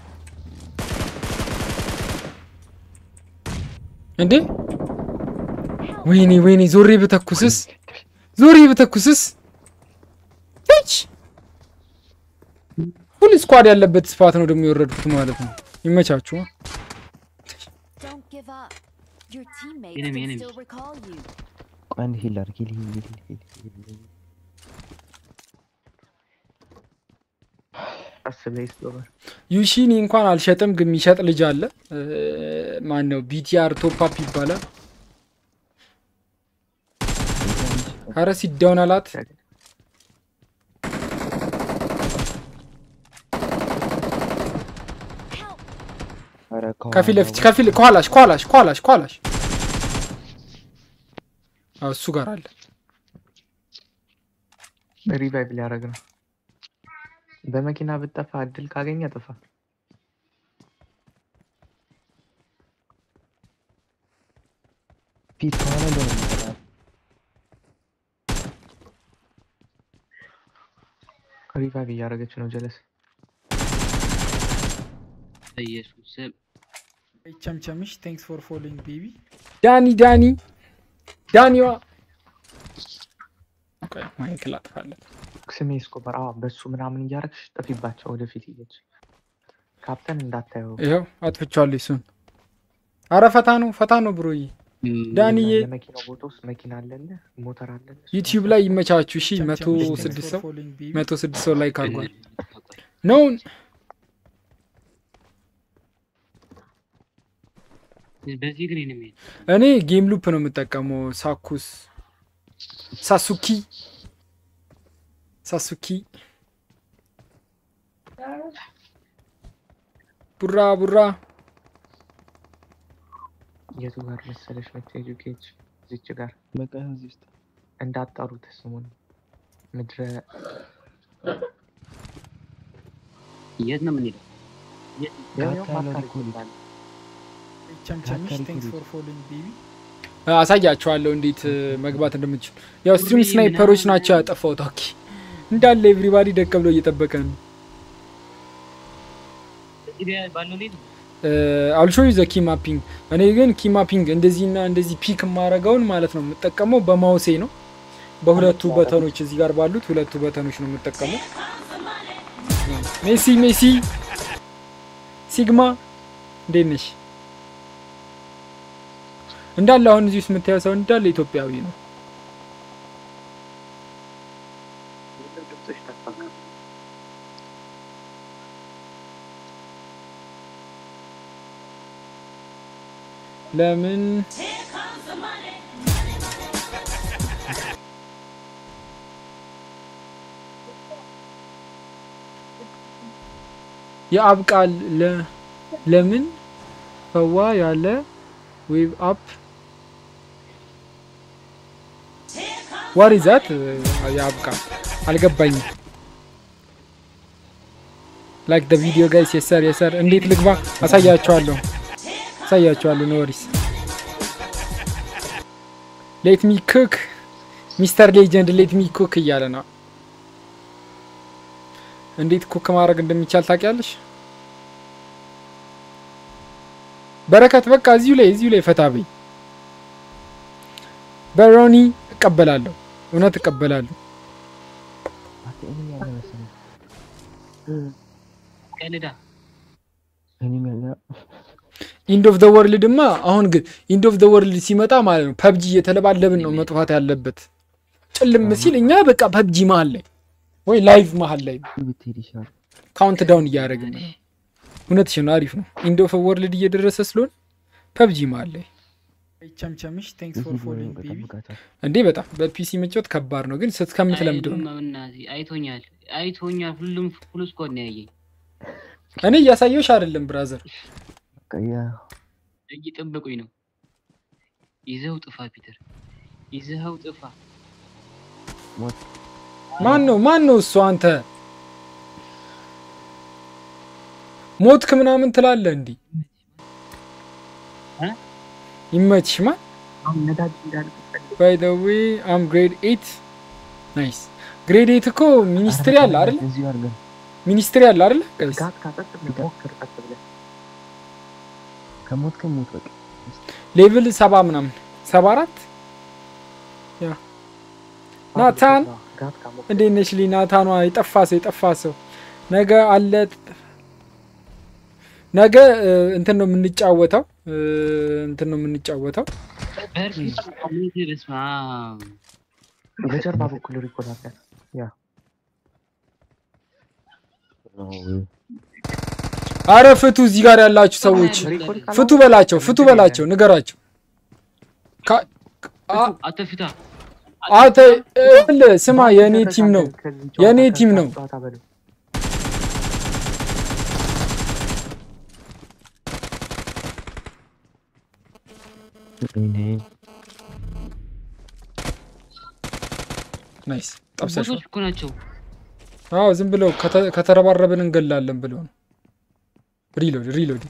እንዴ ወይኔ ወይኔ ዞሬ ብተኩስስ ዞሬ ብተኩስስ ች ሁሉ ስኳድ ያለበት ስፋት ነው ደግሞ የወረድኩት ማለት ነው። ይመቻችሁ። Don't give up. Your teammates Enemy, can enemy. still recall you. ቆይ አንድ ሂል አድርግ ሂል ሂል ሂል ሂል ሂል ሂል አስበይ ስሎቨር ዩሺኒ እንኳን አልሸጥም፣ ግን የሚሸጥ ልጅ አለ። ማን ነው? ቢቲአር ቶፓፕ ይባላል። ኧረ ሲዳውን አላት። ኧረ ከፊት ለፊት ከፊት ከኋላሽ ከኋላሽ ከኋላሽ ከኋላሽ አዎ፣ እሱ ጋር አለ። ሪቫይቭ ሊያደርግ ነው። በመኪና ብጠፋ እድል ካገኘ ጥፋ። ፊት ከኋላ እንደሆነ የሚመጣው። ሪቫይቭ እያደረገች ነው ጀለስ በኢየሱስ ስም ቸምቸምሽ ቴንክስ ፎር ፎሎዊንግ ቤቢ ዳኒ ዳኒ ዳኒዋ ቆይ፣ ማይክ ላጥፋለት። ስሜ ስኮበር አዎ፣ በሱ ምናምን እያደረግሽ ጥፊባቸው ወደፊት እየች ካፕተን እንዳታየው ይኸው አጥፍቻለሁ እሱን። አረ ፈታ ነው ፈታ ነው ብሮዬ። ዳንዬ የመኪናው ቦታ ውስጥ መኪና አለለ ሞተር አለለ ዩቲዩብ ላይ ይመቻችሁ። እሺ መቶ ቸምቸምሽ ስድስት ቴንክስ ሰው ፎር ፎሎዊንግ ቤቢ መቶ ስድስት ሰው ላይክ አድርጓል። ነውን በዚህ ግን ነው የሚሄድ እኔ ጌም ሉፕ ነው የምጠቀመው። ሳኩስ ሳሱኪ ሳሱኪ ቡራ ቡራ የቱ ጋር መሰለሽ መታየጁ ኬጅ እዚች ጋር በቃ እዚህ ውስጥ እንዳጠሩት ስሙን ምድረ የት ነው የምንሄደው? ያው ካፕ ያለው ማካሪ ሪኮል ይባላል። ቸምቸምሽ ታታሪ ቴንክስ ኩሊ። ፎር ፎሎዊንግ ቤቢ አሳያቸዋለሁ እንዴት እ, መግባት እንደምትችሉ። ያው ስትሪም ስናይፐሮች ናቸው ያጠፋው። ታኪ እንዳለ ኤቭሪባዲ ደቀ ብሎ እየጠበቀ ነው። እዚህ ጋር ባለው ሌድ አልሾ ዘ ኪ ማፒንግ። እኔ ግን ኪ ማፒንግ እንደዚህና እንደዚህ ፒክ የማረገውን ማለት ነው የምጠቀመው በማውሴ ነው። በሁለቱ በተኖች እዚህ ጋር ባሉት ሁለቱ በተኖች ነው የምጠቀመው። ሜሲ ሜሲ ሲግማ እንዴት ነሽ? እንዳለ አሁን እዚህ ውስጥ የምታየው ሰው እንዳለ ኢትዮጵያዊ ነው። ድምፅሽ ጠፋ። ለምን የአብ ቃል ለ- ለምን ፈዋ ያለ ዌብ አፕ ዋት ኢዝ ዛት የአብ ቃል አልገባኝም። ላይክ ደ ቪዲዮ ጋይስ የሰር የሰር እንዴት ልግባ አሳያቸዋለሁ አሳያቸዋለሁ ኖ ወሪስ ሌት ሚ ኩክ ሚስተር ሌጀንድ ሌት ሚ ኩክ እያለ ነው። እንዴት ኩክ ማድረግ እንደሚቻል ታውቂያለሽ? በረከት በቃ እዚሁ ላይ እዚሁ ላይ ፈታ በይ። በሮኒ እቀበላለሁ፣ እውነት እቀበላለሁ። እኔም ያለ መሰለኝ ቀልዳ እኔም ያለ ኢንድ ኦፍ ዘ ወርልድማ አሁን ግን ኢንድ ኦፍ ዘ ወርልድ ሲመጣ ማለት ነው ፐብጂ እየተለባለብን ነው መጥፋት ያለበት። ጭልም ሲል እኛ በቃ ፐብጂ መሀል ላይ ወይ ላይቭ መሀል ላይ ብትሄድ ይሻላል። ካውንት ዳውን እያደረግን ነው። እውነትሽ ነው፣ አሪፍ ነው። ኢንድ ኦፍ ወርልድ እየደረሰ ስለሆነ ፐብጂ መሀል ላይ ቸምቸምሽ ቴንክስ ፎር ፎሎዊንግ ቤቢ ጠብቃታል። እንዴ በጣም በፒሲ መጫወት ከባድ ነው፣ ግን እስከምትለምደው ነው። ምናምን አይቶኛል አይቶኛል። ሁሉም ሁሉ ስኮድ ነው ያየኝ። እኔ እያሳየሁሽ አይደለም ብራዘር። በቃ ያ እየጠበቁኝ ነው። ይዘው ጥፋ ፒተር፣ ይዘኸው ጥፋ። ሞት ማን ነው ማን ነው እሱ? አንተ ሞትክ ምናምን ትላለህ እንዲህ እ? ይመችሽ። ማን አሁን ነዳጅ እንዳልፈልግ ባይ ዘ ዌይ አም ግሬድ ኤት ናይስ። ግሬድ ኤት እኮ ሚኒስትሪ አለ አይደለ? እዚሁ አድርገን ሚኒስትሪ አለ አይደለ? ጋይስ ጋት ካጠጥ ብለህ ሞክር ቀጥ ብለህ ከሞት ከሞት በቃ ሌቭል ሰባ ምናምን ሰባ አራት ያ ናታን ጋት ካሞክር እንዴት ነሽ? ሊ ናታኗ የጠፋ ሰው የጠፋ ሰው ነገ አለ ነገ እ, እንትን ነው የምንጫወተው እ, እንትን ነው የምንጫወተው በርፊት ኮሚቴ በስመ አብ በጀርባ በኩል ሪኮል አለ። ያ ነው። አረ ፍቱ፣ እዚህ ጋር ያላችሁ ሰዎች ሪኮል ፍቱ በላቸው፣ ፍቱ በላቸው፣ ንገራቸው። ካ- አ- አተፊታ አንተ እል ስማ፣ የእኔ ቲም ነው የእኔ ቲም ነው። ጨዋታ በለው እኔ ናይስ ጠብሰሽ ቦቶች እኮ ናቸው። አዎ ዝም ብለው ከተ- ከተረባረብን እንገላለን ብለው ነው። ሪሎድ ሪሎድ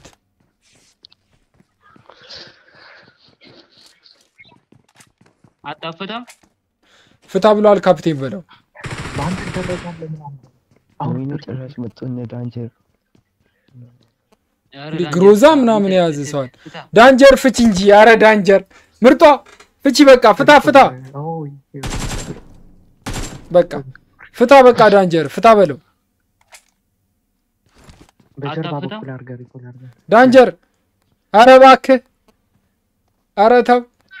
አጣፈታ ፍታ ብለዋል ካፕቴን በለው። በአንድ ደረጃለ ምናምን አሁን ወይኔ ጭራሽ መጡ እነ ዳንጀር ኧረ እንዲህ ዳንጀር ግሮዛ ፍታ፣ ምናምን ፍታ፣ የያዘ ፍታ፣ ሰዋል። ፍታ። ዳንጀር ፍቺ እንጂ አረ ዳንጀር ምርጧ ፍቺ በቃ ፍታ ፍታ ኦይ፣ በቃ ፍታ በቃ ዳንጀር ፍታ በለው በጀርባ አጣፍታ? በኩል አድርገህ ሪኮል አድርገህ ዳንጀር አረ እባክህ አረ ተው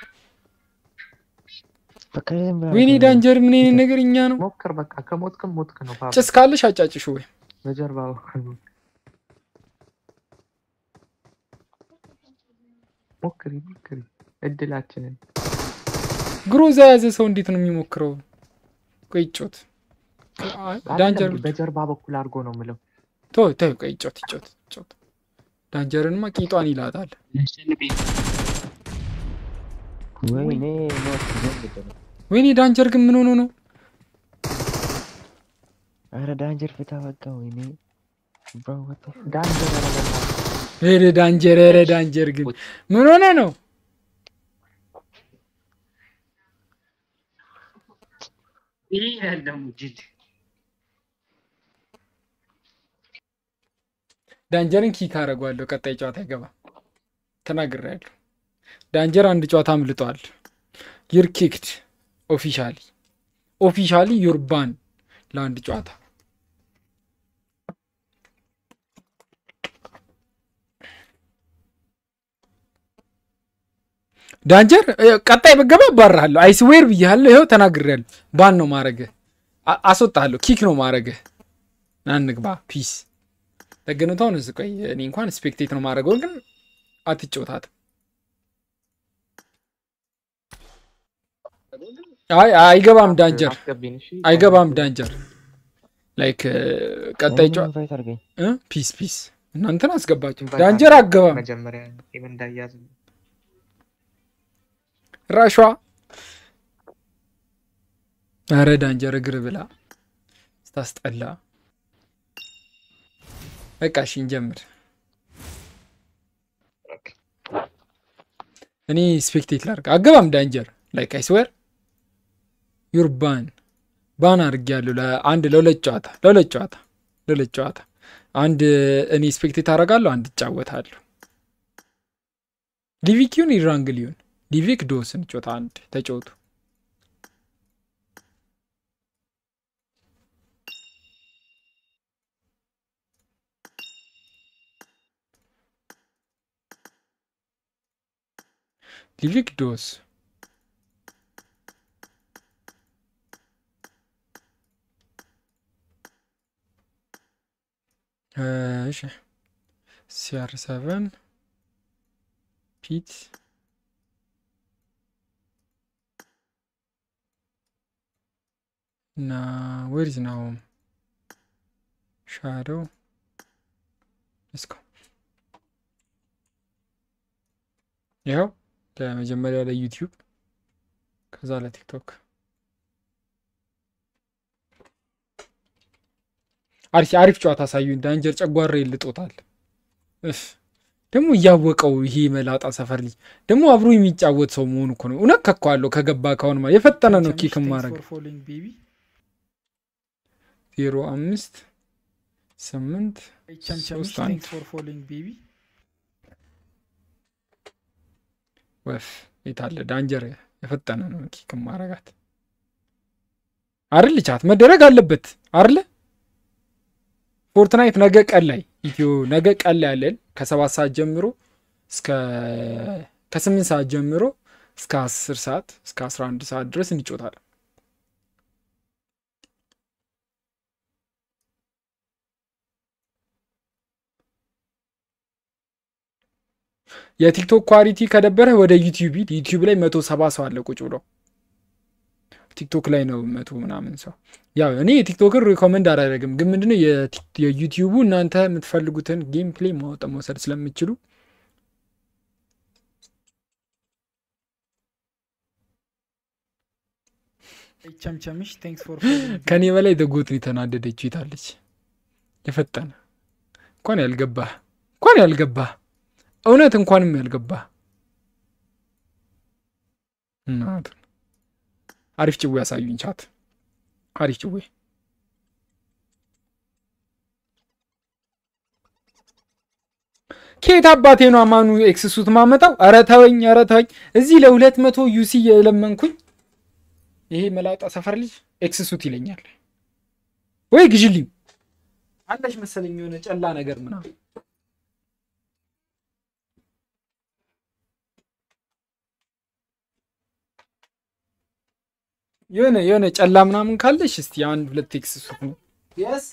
በቃ ይሄን ብላ ወይኔ ዳንጀር ምን አይነት ነገር እኛ ነው ሞክር። በቃ ከሞትክም ሞትክ ነው። ፓብ ጭስ ካለሽ አጫጭሹ ወይ በጀርባ በኩል ሞክር። ሞክሪ ሞክሪ እድላችንን ግሮዛ የያዘ ሰው እንዴት ነው የሚሞክረው? ቆይ ጮት ዳንጀር አይደለም፣ በጀርባ በኩል አድርጎ ነው የምለው። ቶ ቶ ቆይ ጮት ጮት ጮት ዳንጀርንማ ቂጧን ይላታል። ያስጨንቀኝ። ወይኔ ሞት ዘንድ ነው። ወይኔ ዳንጀር ግን ምን ሆኖ ነው? አረ ዳንጀር ፍታ በቃ ወይኔ ብሮ ወጣ ዳንጀር ያረገና ኧረ ዳንጀር ኧረ ዳንጀር ግን ምን ሆነ ነው? ይሄ ያለው ጅል ዳንጀርን ኪክ አደርገዋለሁ። ቀጣይ ጨዋታ አይገባም ተናግሬያለሁ። ዳንጀር አንድ ጨዋታ አምልጧል። ዩር ኪክድ ኦፊሻሊ ኦፊሻሊ ዩርባን ለአንድ ጨዋታ ዳንጀር እ፣ ቀጣይ በገባ እባርሃለሁ። አይስዌር ብያለሁ። ይኸው ተናግሬያለሁ። ባን ነው ማረግህ፣ አ- አስወጣለሁ። ኪክ ነው ማረግህ። ና እንግባ። ፒስ ደግነቷን እዚህ ቆይ፣ እኔ እንኳን ስፔክቴት ነው ማድረገው፣ ግን አትጫወታትም። አይ አይገባም፣ ዳንጀር አስገቢን እሺ አይገባም፣ ዳንጀር ላይክ ቀጣይ ጨዋ ኢንቫይት አድርገኝ። እ? ፒስ ፒስ እናንተን አስገባችሁ። ዳንጀር አገባም መጀመሪያ ቲም እንዳያዝ ራሿ ኧረ ዳንጀር እግር ብላ ስታስጠላ። በቃ እሺ እንጀምር። እኔ ስፔክቴት ላድርግ። አገባም ዳንጀር ላይክ አይስዌር ዩር ባን ባን አድርጌያለሁ። ለአንድ ለሁለት ጨዋታ ለሁለት ጨዋታ ለሁለት ጨዋታ አንድ እኔ ስፔክቴት አደርጋለሁ፣ አንድ እጫወታለሁ። ሊቪክ ይሁን ኢራንግል ይሁን ሊቪክ ዶስን ጮታ አንድ ተጫወቱ። ሊቪክ ዶስ እሺ ሲአር ሰቨን ፒት እና ዌርዝ ናው ሻዶው እስኮ ይኸው ለመጀመሪያ ለዩቲዩብ ከዛ ለቲክቶክ አሪፍ አሪፍ ጨዋታ አሳዩኝ። ዳንጀር ጨጓራ ይልጦታል። እፍ ደግሞ እያወቀው ይሄ መላጣ ሰፈር ልጅ ደግሞ አብሮ የሚጫወት ሰው መሆኑ እኮ ነው። እውነት ከኳለሁ ከገባ ካሁን ማለት የፈጠነ ነው ኪክ ማድረግ ፎሎዊንግ ቤቢ ዜሮ አምስት ስምንት ቸምቸምሽ ሶስት አንድ ቴንክስ ፎር ፎሎዊንግ ቤቢ ወፍ የታለ ዳንጀር የፈጠነ ነው ኪክ ማረጋት አይደል ቻት መደረግ አለበት አይደለ ፎርትናይት ነገ ቀን ላይ ኢትዮ ነገ ቀን ላይ ያለን ከሰባት ሰዓት ጀምሮ እስከ ከስምንት ሰዓት ጀምሮ እስከ አስር ሰዓት እስከ አስራ አንድ ሰዓት ድረስ እንጮታለን የቲክቶክ ኳሊቲ ከደበረ ወደ ዩቲዩብ ሂድ። ዩቲዩብ ላይ መቶ ሰባ ሰው አለ ቁጭ ብሎ ቲክቶክ ላይ ነው መቶ ምናምን ሰው። ያው እኔ የቲክቶክን ሪኮመንድ አላደረግም፣ ግን ምንድነው የቲክ- የዩቲዩቡ እናንተ የምትፈልጉትን ጌም ፕሌይ ማወጥ መውሰድ ስለምችሉ ቸምቸምሽ ቴንክስ ፎር ፎሎዊንግ ከኔ በላይ ደጎትን የተናደደችው ይታለች። የፈጠነ እንኳን ያልገባህ እንኳን ያልገባህ እውነት እንኳንም ያልገባህ እናቱን አሪፍ ጭዌ ያሳዩኝ ቻት አሪፍ ጭዌ ከየት አባቴ ነው አማኑ ኤክስሱት ማመጣው? ኧረ ተወኝ፣ ኧረ ተወኝ። እዚህ ለሁለት መቶ ዩሲ የለመንኩኝ ይሄ መላጣ ሰፈር ልጅ ኤክስሱት ይለኛል ወይ ግዥልኝ አለሽ መሰለኝ የሆነ ጨላ ነገር ምናምን የሆነ የሆነ ጨላ ምናምን ካለሽ እስቲ አንድ ሁለት ኤክስሱት ነው የስ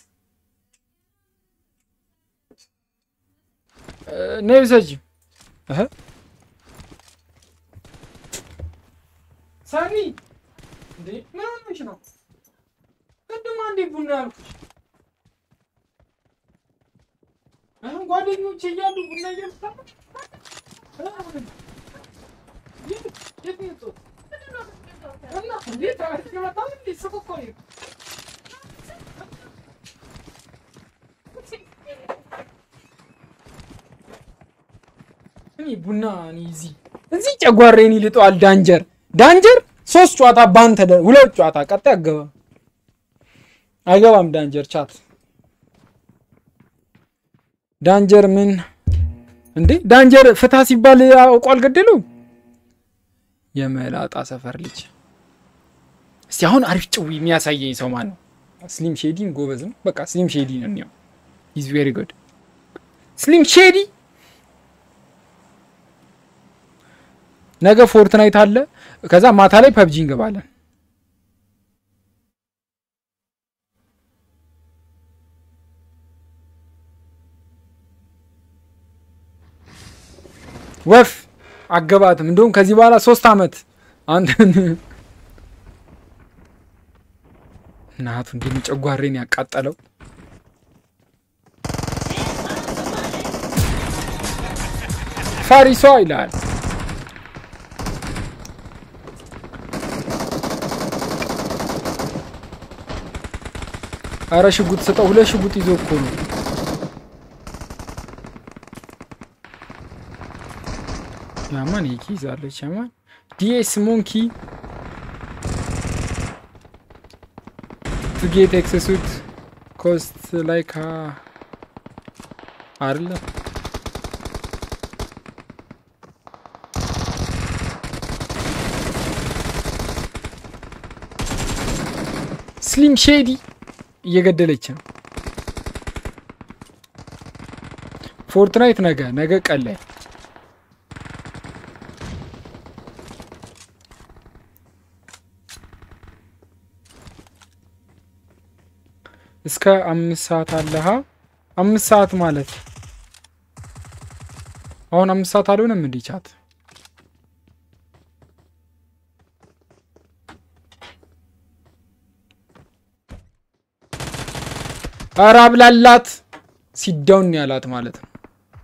ነይ ውሰጂ እህ ሰኒ እንዴ ምን ሆነሽ ነው? ቅድም አንዴ ቡና ያልኩሽ አሁን ጓደኞቼ እያሉ ቡና እየጠጣ የት ነው የወጣሁት? እና እንዴት አሪፍ የመጣ እንዴ ስቅ እኮ ነው። እኔ ቡና እኔ እዚህ እዚህ ጨጓራዬን ይልጠዋል። ዳንጀር ዳንጀር ሶስት ጨዋታ ባንተ ደ- ሁለት ጨዋታ ቀጣይ አገባም አይገባም። ዳንጀር ቻት ዳንጀር ምን እንዴ ዳንጀር ፍታ ሲባል አውቆ አልገደሉ የመላጣ ሰፈር ልጅ እስቲ አሁን አሪፍ ጭዊ የሚያሳየኝ ሰው ማን ነው? ስሊም ሼዲን ጎበዝ ነው። በቃ ስሊም ሼዲ ነው እንየው። ኢዝ ቬሪ ጉድ ስሊም ሼዲ። ነገ ፎርትናይት አለ። ከዛ ማታ ላይ ፐብጂ እንገባለን። ወፍ አገባትም። እንደውም ከዚህ በኋላ ሶስት አመት አንተን እናቱ እንዲህ ጨጓሬን ያቃጠለው ፋሪሷ ይላል። አረ ሽጉጥ ስጠው። ሁለት ሽጉጥ ይዞ እኮ ነው። ያማን ይኪ ይዛለች። ያማን ዲኤስ ሞንኪ ቱ ጌት ኤክሰሱት ኮስት ላይክ አይደለ ስሊም ሼዲ እየገደለች ነው። ፎርትናይት ነገ ነገ ቀን ላይ እስከ አምስት ሰዓት አለሃ አምስት ሰዓት ማለት አሁን አምስት ሰዓት አልሆነም እንዲህ ቻት ኧረ አብላላት ሲዳውን ያላት ማለት ነው።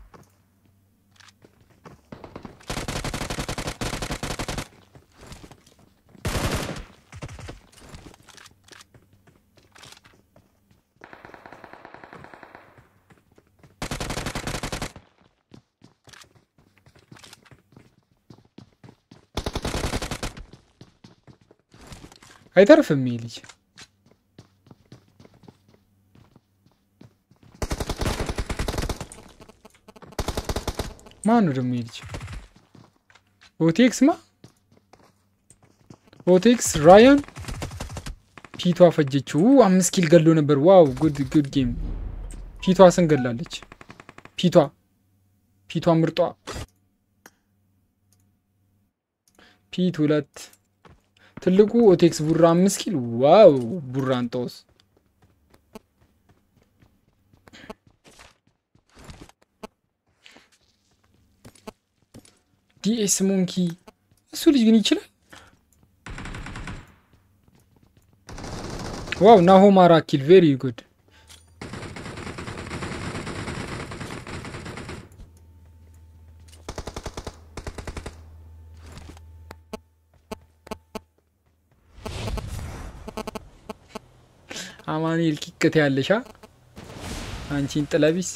አይተርፍም ይህ ልጅ። ማን ነው ደግሞ ይህ ልጅ? ኦቴክስ ማ ኦቴክስ ራያን ፊቷ ፈጀችው። አምስት ኪል ገሎ ነበር። ዋው ጉድ ጉድ ጌም። ፊቷ ስን ገላለች። ፊቷ ፊቷ ምርጧ ፊት ሁለት ትልቁ ኦቴክስ ቡራ አምስት ኪል ዋው ቡራን ጦስ ዲኤስ ሞንኪ እሱ ልጅ ግን ይችላል። ዋው ናሆም አራት ኪል ቬሪ ጉድ አማኑኤል ኪቅት ያለሻ አንቺን ጥለቢስ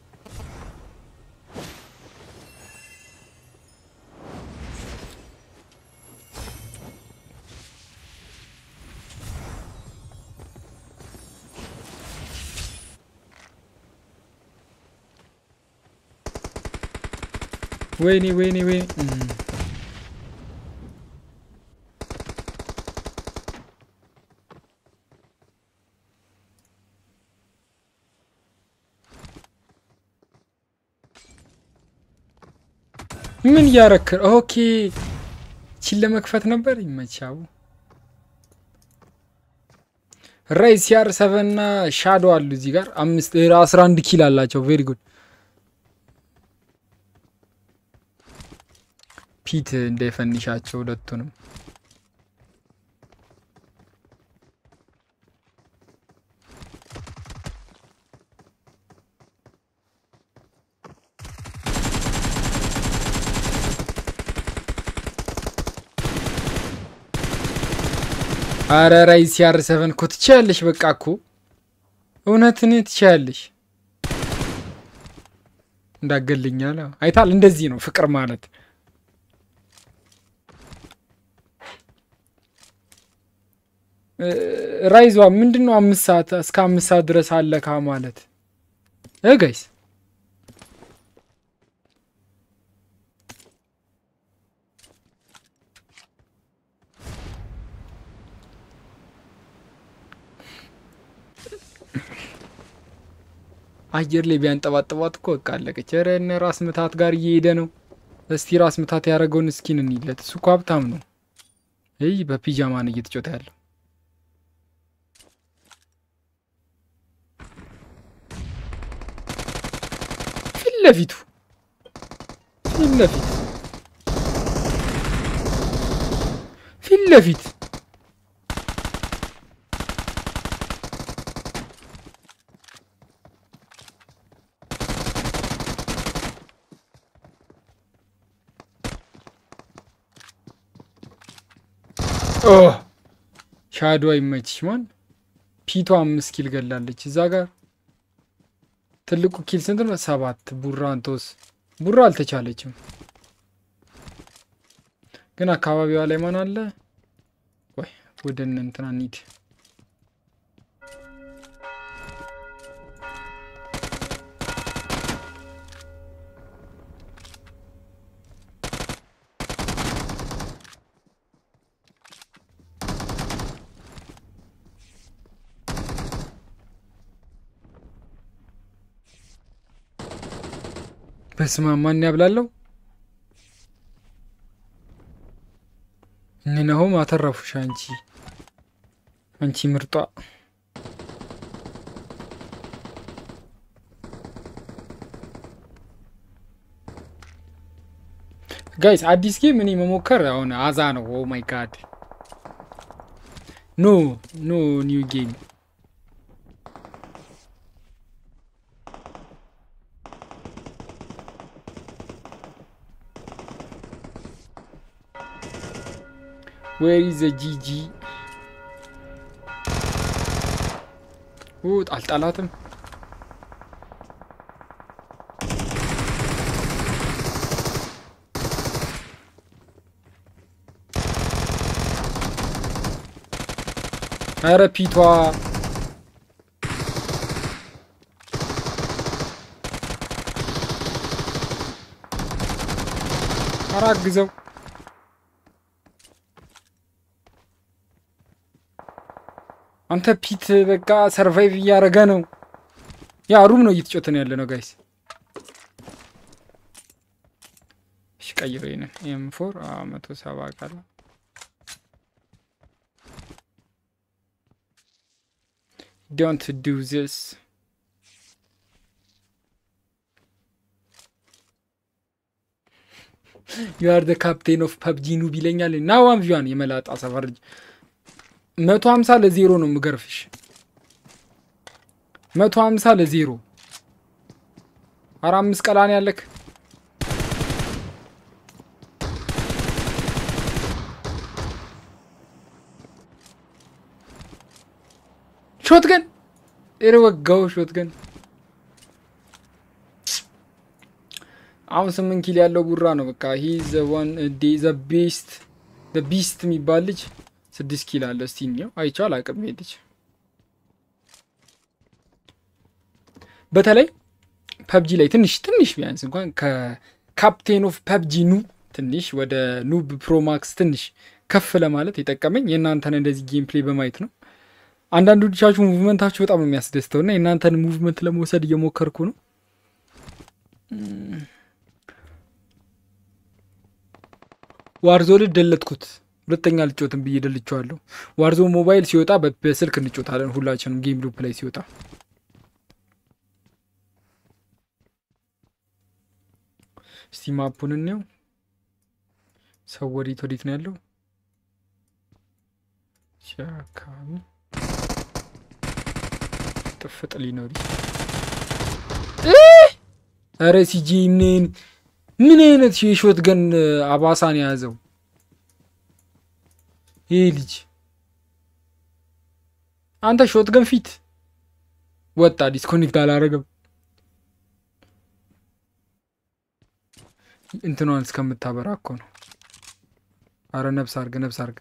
ወይኔ ወይኔ ወይኔ እም። ምን እያረክር? ኦኬ ቺን ለመክፈት ነበር። ይመቻው። ራይ ሲአር ሰቨን እና ሻዶ አሉ እዚህ ጋር አምስት አስራ አንድ ኪል አላቸው። ቬሪ ጉድ ፒት እንዳይፈንሻቸው ሁለቱንም አረ ራይ ሲአር ሰቨን እኮ ትችያለሽ። በቃ እኮ እውነትን ትችያለሽ። እንዳገልኛል አይታል። እንደዚህ ነው ፍቅር ማለት። ራይዟ ምንድን ነው? አምስት ሰዓት እስከ አምስት ሰዓት ድረስ አለካ ማለት እ ጋይስ አየር ላይ ቢያንጠባጥባት እኮ በቃ አለቀች። ኧረ እነ ራስ ምታት ጋር እየሄደ ነው። እስቲ ራስ ምታት ያደረገውን እስኪን እንይለት። እሱ እኮ ሀብታም ነው። ይህ በፒጃማ ነው እየተጫወተ ያለው። ፊት ለፊቱ ፊት ለፊት ፊት ለፊት ሻዶ አይመችሽ ማን ፒቷ አምስት ኪል ገላለች። እዛ ጋር ትልቁ ኪል ስንት ነው? ሰባት ቡራ አንቶስ ቡራ አልተቻለችም፣ ግን አካባቢዋ ላይ ማን አለ? ወይ ወደ እነ እንትና እንሂድ። በስማ ማን ያብላለው? እነሆም አተረፉሽ። አንቺ አንቺ ምርጧ ጋይስ አዲስ ጌም እኔ መሞከር አሁን አዛ ነው። ኦ ማይ ጋድ ኖ ኖ ኒው ጌም ዌር ኢዝ ጂጂ አልጣላትም። ኧረ ፒቷ ኧረ አግዘው አንተ ፒት በቃ ሰርቫይቭ እያደረገ ነው። ያ ሩም ነው እየተጮተን ያለ ነው ጋይስ። እሺ ቀይሮ ይንን ኤም ፎር መቶ ሰባ ቃል ዶንት ዱ ዚስ ዩ አር ደ ካፕቴን ኦፍ ፐብጂ ኑብ ይለኛል። ና ዋን ቪዋን የመላጣ ሰፈር መቶ ሀምሳ ለዜሮ ነው የምገርፍሽ። መቶ ሀምሳ ለዜሮ አራ አምስት ቀላን ያለክ ሾት ገን ኧረ ወጋው ሾት ገን አሁን ስምንት ኪል ያለው ቡራ ነው። በቃ ሂ ዘ ዋን ዘ ቤስት ዘ ቢስት የሚባል ልጅ ስድስት ኪል አለ። እስቲ እኒው አይቼው አላውቅም። ይሄ ልጅ በተለይ ፐብጂ ላይ ትንሽ ትንሽ ቢያንስ እንኳን ከካፕቴን ኦፍ ፐብጂ ኑ ትንሽ ወደ ኑብ ፕሮማክስ ትንሽ ከፍ ለማለት የጠቀመኝ የእናንተን እንደዚህ ጌም ፕሌይ በማየት ነው። አንዳንዶቻችሁ ሙቭመንታችሁ በጣም ነው የሚያስደስተው እና የእናንተን ሙቭመንት ለመውሰድ እየሞከርኩ ነው። ዋርዞን ደለትኩት። ሁለተኛ ልጮትን ብዬ ደልቸዋለሁ። ዋርዞ ሞባይል ሲወጣ በስልክ እንጮታለን ሁላችንም ጌም ሉፕ ላይ ሲወጣ። እስቲ ማፑን እንየው። ሰው ወዴት ወዴት ነው ያለው? አካባቢ ጥፍጥ ሊኖር ኧረ ሲጂ ምን ምን አይነት የሾት ገን አባሳን የያዘው ይህ ልጅ አንተ ሾት ገን ፊት ወጣ። ዲስኮኔክት አላረገም። እንትኗን እስከምታበራ እኮ ነው። አረ ነብስ አርግ፣ ነብስ አርግ፣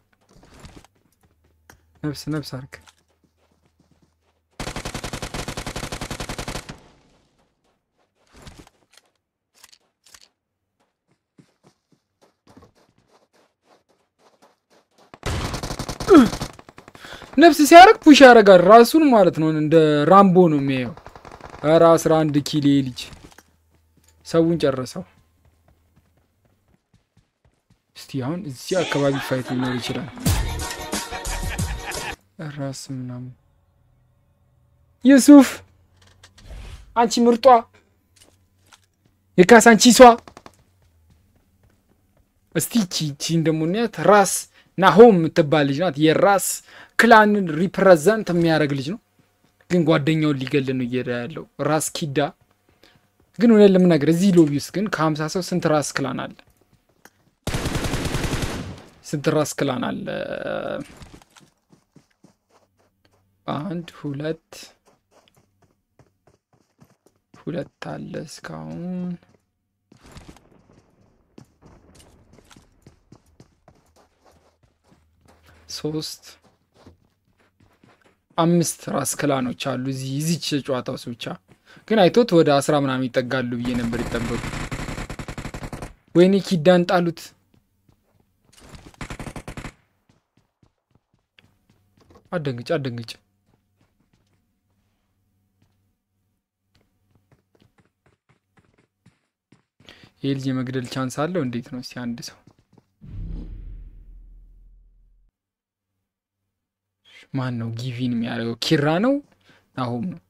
ነብስ ነብስ አርግ። ነፍስ ሲያደርግ ፑሽ ያደርጋል ራሱን ማለት ነው። እንደ ራምቦ ነው የሚያየው። ኧረ አስራ አንድ ኪሎ ልጅ ሰውን ጨረሰው። እስቲ አሁን እዚህ አካባቢ ፋይት ሊኖር ይችላል። ራስ ምናምን ዩሱፍ አንቺ ምርጧ የካሳንቺሷ እስቲ ቺ ቺን ደግሞ እናያት። ራስ ናሆም የምትባል ልጅ ናት። የራስ ክላንን ሪፕሬዘንት የሚያደርግ ልጅ ነው። ግን ጓደኛውን ሊገል ነው እየሄደ ያለው ራስ ኪዳ። ግን እውነት ለምናገር እዚህ ሎቢ ውስጥ ግን ከሀምሳ ሰው ስንት ራስ ክላን አለ? ስንት ራስ ክላን አለ? አንድ ሁለት ሁለት አለ እስካሁን ሶስት አምስት ራስ ክላኖች አሉ እዚህ እዚች ጨዋታ ውስጥ ብቻ። ግን አይቶት ወደ አስራ ምናምን ይጠጋሉ ብዬ ነበር ይጠበቁ። ወይኔ ኪዳን ጣሉት። አደንግጭ አደንግጭ። ይህ ልጅ የመግደል ቻንስ አለው? እንዴት ነው እስቲ አንድ ሰው ማን ነው ጊቪን የሚያደርገው? ኪራ ነው ናሆም ነው?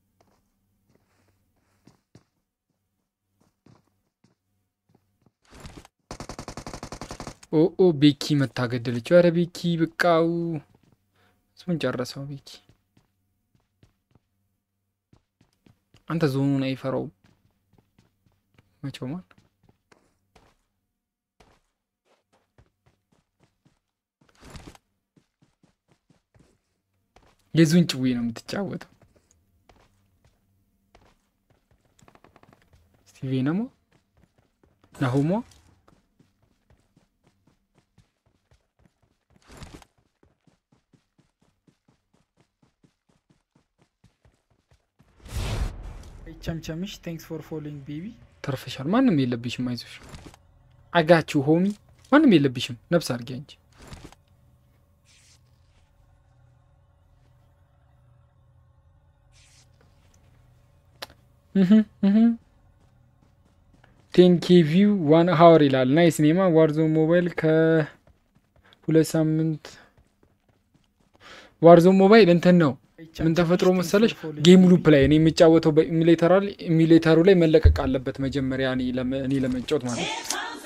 ኦ ቤኪ መታገደለችው። ኧረ ቤኪ በቃው፣ እሱን ጨረሰው። ቤኪ አንተ ዞኑን አይፈራውም መቼው ማን የዙን ጭዌ ነው የምትጫወተው። ስቲቬ ነሞ ናሆሞ ቸምቸምሽ ቴንክስ ፎር ፎሎዊንግ ቤቢ ተርፈሻል። ማንም የለብሽም። አይዞሽ አጋችሁ ሆሚ ማንም የለብሽም። ነፍስ አድርጊያ እንጂ ቴንኬ ቪው ዋን ሀወር ይላል። ናይስ ኔማ ዋርዞን ሞባይል ከሁለት ሳምንት ዋርዞን ሞባይል እንትን ነው ምን ተፈጥሮ መሰለሽ ጌም ሉፕ ላይ እኔ የሚጫወተው በኢሚሌተሩ ላይ መለቀቅ አለበት መጀመሪያ እኔ ለመጫወት ማለት ነው።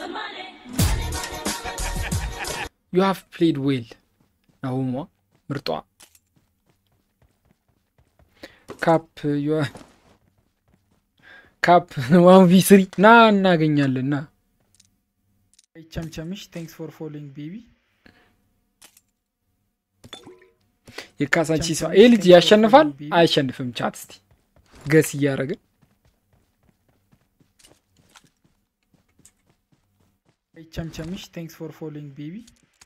ዩ ሃቭ ፕሌድ ዌል ናሁሟ ምርጧ ካፕ ካፕ ዋን ቪ ስሪ ና እናገኛለን ና ቸምቸምሽ ቴንክስ ፎር ፎሎዊንግ ቤቢ የካሳንቺ ሰው ይህ ልጅ ያሸንፋል አያሸንፍም? ቻት እስቲ ገስ እያደረግን ቸምቸምሽ ቴንክስ ፎር ፎሎዊንግ ቤቢ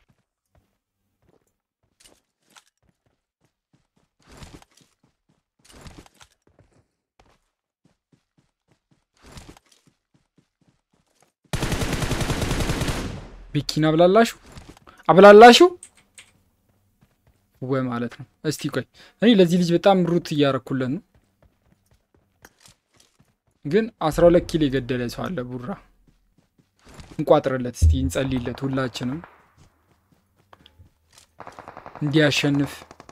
ቢኪን አብላላሹ አብላላሹ ወይ ማለት ነው። እስቲ ቆይ እኔ ለዚህ ልጅ በጣም ሩት እያረኩለት ነው፣ ግን አስራ ሁለት ኪሎ የገደለ ሰው አለ። ቡራ እንቋጥርለት እስቲ እንጸልይለት፣ ሁላችንም እንዲያሸንፍ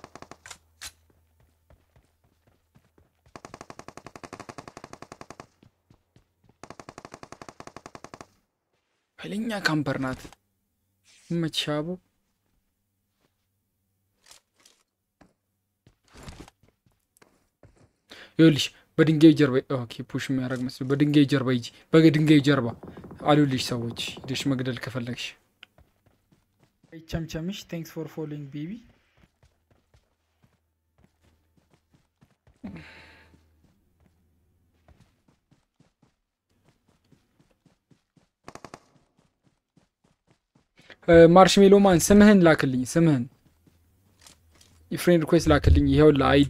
ኃይለኛ ካምፐር ናት። መቻቦ ይኸውልሽ በድንጋይ ጀርባ ኦኬ፣ ፑሽ የሚያደርግ መስሎ በድንጋይ ጀርባ ሂጂ። በድንጋይ ጀርባ አሉልሽ ሰዎች ሂደሽ መግደል ከፈለግሽ። ቸምቸምሽ ቴንክስ ፎር ፎሎዊንግ ቤቢ ማርሽሜሎ ማን ስምህን ላክልኝ፣ ስምህን የፍሬንድ ሪኩዌስት ላክልኝ። ይኸውላ አይዲ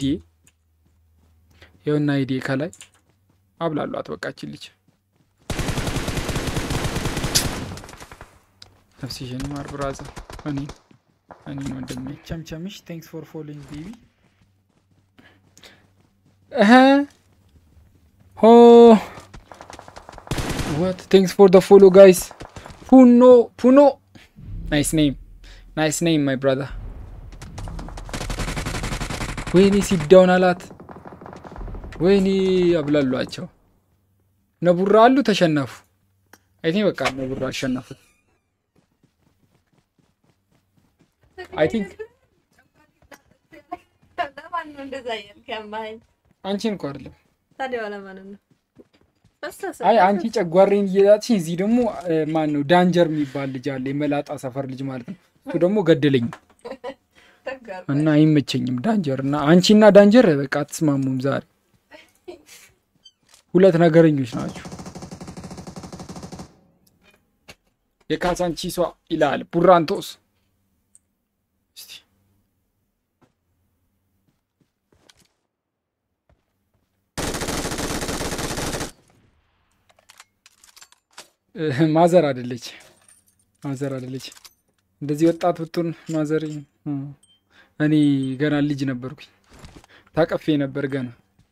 ይኸውና አይዲ ከላይ አብላሏት። በቃችን ልጅ ነፍስሽን ማር ብራዛ እኔ እኔ ወንድሜ ቸምቸምሽ ቴንክስ ፎር ፎሎዊንግ ቤቢ እህ Oh, what? Thanks for the follow, guys. Puno, Puno. Nice name. Nice name, my brother. ወይኔ ሲዳውን አላት። ወይኔ አብላሏቸው። ነቡራ አሉ ተሸነፉ። አይ ቲንክ በቃ ነቡራ አሸነፉት። አይ ቲንክ ለማን ነው እንደዛ እያልክ ያማኸኝ? አንቺን እኮ አይደለም። ታዲያ ለማን ነው? አይ አንቺ ጨጓሬን እየላጥሽ እዚህ ደግሞ ማን ነው ዳንጀር የሚባል ልጅ አለ፣ የመላጣ ሰፈር ልጅ ማለት ነው። እሱ ደግሞ ገደለኝ እና አይመቸኝም ዳንጀር እና አንቺና ዳንጀር በቃ አትስማሙም። ዛሬ ሁለት ነገረኞች ናቸው። የካሳንቺሷ ይላል ቡራንቶስ። እስቲ ማዘር አደለች ማዘር አደለች። እንደዚህ ወጣት ብትሆን ማዘር እኔ ገና ልጅ ነበርኩኝ ታቀፌ ነበር ገና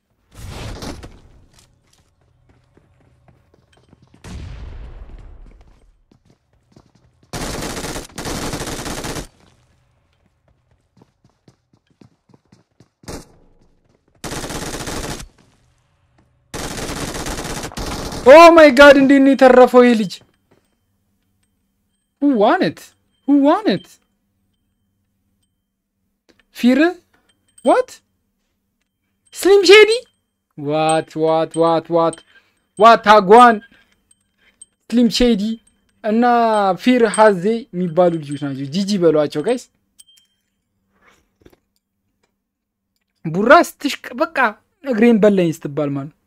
ኦ ማይ ጋድ እንዴት ነው የተረፈው ይህ ልጅ? ሁ ዋነት ሁ ዋነት ፊር ዋት ስሊም ሼዲ ዋት ዋት ዋት ዋት ዋት አጓን ስሊም ሼዲ እና ፊር ሀዜ የሚባሉ ልጆች ናቸው። ጂጂ በሏቸው ጋይስ። ቡራ ስትሽቅ በቃ እግሬን በላኝ ስትባል ማለት ነው።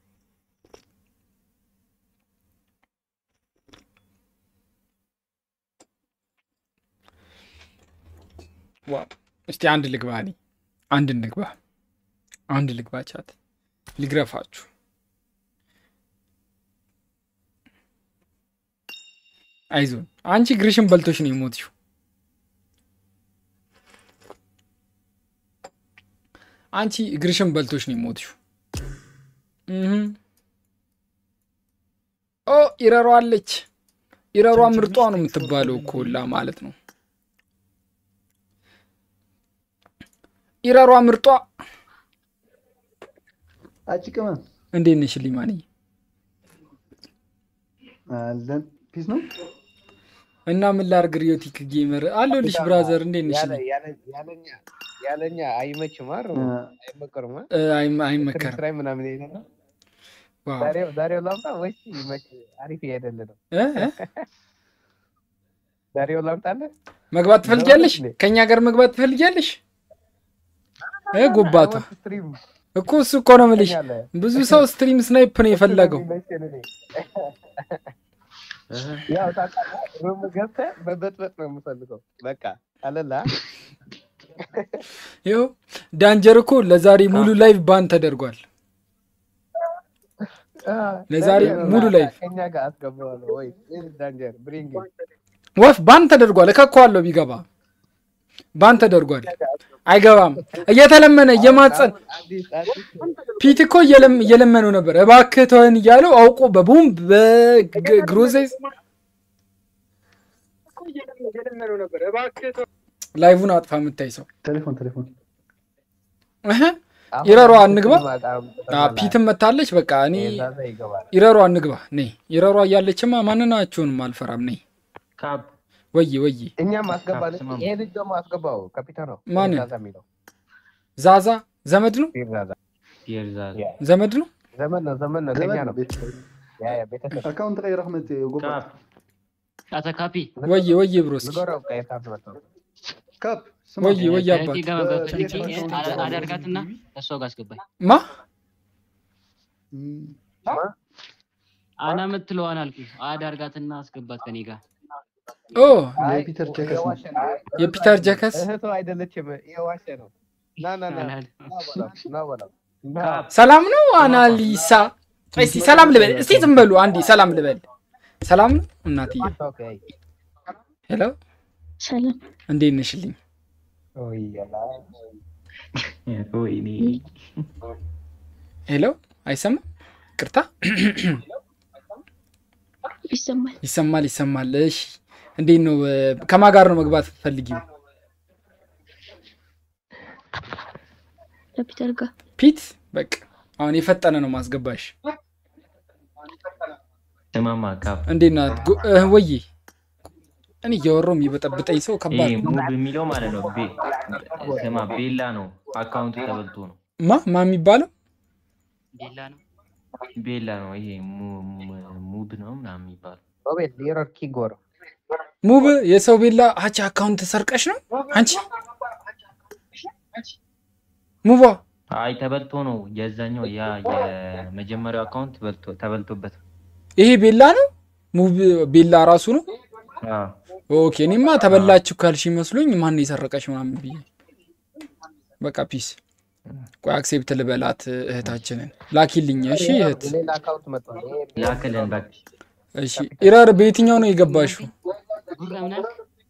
ዋው እስቲ አንድ ልግባ፣ እኔ አንድ እንግባ፣ አንድ ልግባ። ቻት ልግረፋችሁ። አይዞን አንቺ ግርሽን በልቶሽ ነው የሞትሽው። አንቺ እግርሽን በልቶሽ ነው የሞትሽው። ኦ ኢረሯ አለች። ኢረሯ ምርጧ ነው የምትባለው እኮ ሁላ ማለት ነው። ኢረሯ ምርጧ አጭቅመ እንዴት ነሽ ሊማንዬ? አለን ፒስ ነው እና ምን ላድርግ? ሪዮቲክ ጌመር አለሁልሽ ብራዘር፣ እንዴት ነሽ? ያለኛ አይመችም አይደል? አይመከርም አ? እ፣ አይመ- አይመከርም። ክርክራይ ምናምን ይሄዳል። ዋው ዛሬው ዛሬው ላምጣ ወይስ ይመች? አሪፍ እየሄደል ነው። እ እ ዛሬው ላምጣልህ? መግባት ትፈልጊያለሽ? እንዴ? ከኛ ጋር መግባት ትፈልጊያለሽ? እ ጎባቷ ስትሪም እኮ እሱ እኮ ነው የምልሽ። ትተኛለህ። ብዙ ሰው ስትሪም ስናይፕ ነው የፈለገው። የሚመቸን እኔ። ያው ታውቃለህ፣ ሩም ገብተህ መበጥበጥ ነው የምፈልገው። በቃ አለላ ይኸው ዳንጀር እኮ ለዛሬ ሙሉ ላይቭ ባን ተደርጓል። ለዛሬ ሙሉ ላይቭ ከኛ ጋር አስገባዋለሁ ወይ ዳንጀር ብሪንግ ወፍ ባን ተደርጓል። እከኳለሁ ቢገባ ባን ተደርጓል። አይገባም። እየተለመነ እየማጸን አዲስ አዲስ ፒት እኮ እየለም- እየለመነው ነበር እባክህ ተወን እያለው አውቆ በቦምብ በግሮዜስ ላይቭን አጥፋ የምታይ ሰው ቴሌፎን ቴሌፎን እህ፣ ኢረሯ እንግባ። አዎ፣ ፒትም መታለች። በቃ እኔ ዛዛ ይገባል። ኢረሯ እንግባ። ነይ ኢረሯ እያለችማ ማንናችሁንም አልፈራም። ነይ ወይ ወይ እኛም አስገባን። ይሄ ልጅ ደግሞ አስገባው። ካፒታን ነው ማንን? ዛዛ የሚለው ዛዛ ዘመድ ነው ፒር ዛዛ ያ፣ ዘመድ ነው። ዘመን ነው ዘመን ነው ከኛ ነው ቤተሰብ ያ ያ ቤተሰብ አካውንት ቀይረህ ረህመት ጎባት አተ ካፒ ወይ ወይ ብሮስ ዝጎራው ቀይታ መጣው ካፕ ስማ ወይ ወይ አባት ከእህቴ ጋር በፈልጌ በቴሌፎን አ- አዳርጋትና ከእሷ ጋር አስገባኝ። ማ እም፣ አና የምትለዋን አልኩህ። አዳርጋትና አስገባት ከኔ ጋር ኦ የፒተር ጀከስ ነው። የፒተር ጀከስ እህቱ አይደለችም። የዋሸ ነው። ና ና ና አላል- ና በለው ና በለው ና ሰላም ነው አናሊሳ። እስቲ ሰላም ልበል። እስቲ ዝም በሉ አንዴ ሰላም ልበል። ሰላም ነው እናትዬ። ኦኬ ሄሎ ሰላም እንዴት ነሽልኝ? ኦይ ያላ ሄሎ አይሰማም? ቅርታ ይሰማል። ይሰማል ይሰማል። እሺ እንዴት ነው? እ፣ ከማን ጋር ነው መግባት ፈልጊው? ከፒተር ጋር ፒት በቃ አሁን የፈጠነ ነው ማስገባሽ። ስማማ ካፕ እንዴት ናት? ጎ- እ፣ ወዬ እኔ እያወራሁ የሚበጠብጠኝ ሰው ከባድ ይሄ ነው። ሙብ የሚለው ማለት ነው። ቤ- ስማ ቤላ ነው አካውንቱ ተበልቶ ነው። ማ ማ የሚባለው ቤላ ነው ቤላ ነው ይሄ mu- mu- ሙብ ነው ምናምን የሚባለው ሮቤል ሊረር ኪጎር ሙብ የሰው ቤላ አቺ አካውንት ሰርቀሽ ነው አንቺ ሙባ አይ ተበልቶ ነው። የዛኛው ያ የመጀመሪያው አካውንት በልቶ ተበልቶበት ነው። ይሄ ቤላ ነው ሙብ ቤላ ራሱ ነው። አዎ። ኦኬ እኔማ ተበላችሁ ካልሽ ይመስሉኝ ማን የሰረቀሽ ምናምን ብዬ በቃ ፒስ። ቆይ አክሴፕት ልበላት እህታችንን ላኪልኝ። እሺ እህት ሌላ አካውንት መጥቷል። ይሄ ላክልን በቃ እሺ ኢራር በየትኛው ነው የገባሽው? ጉራ ምናምን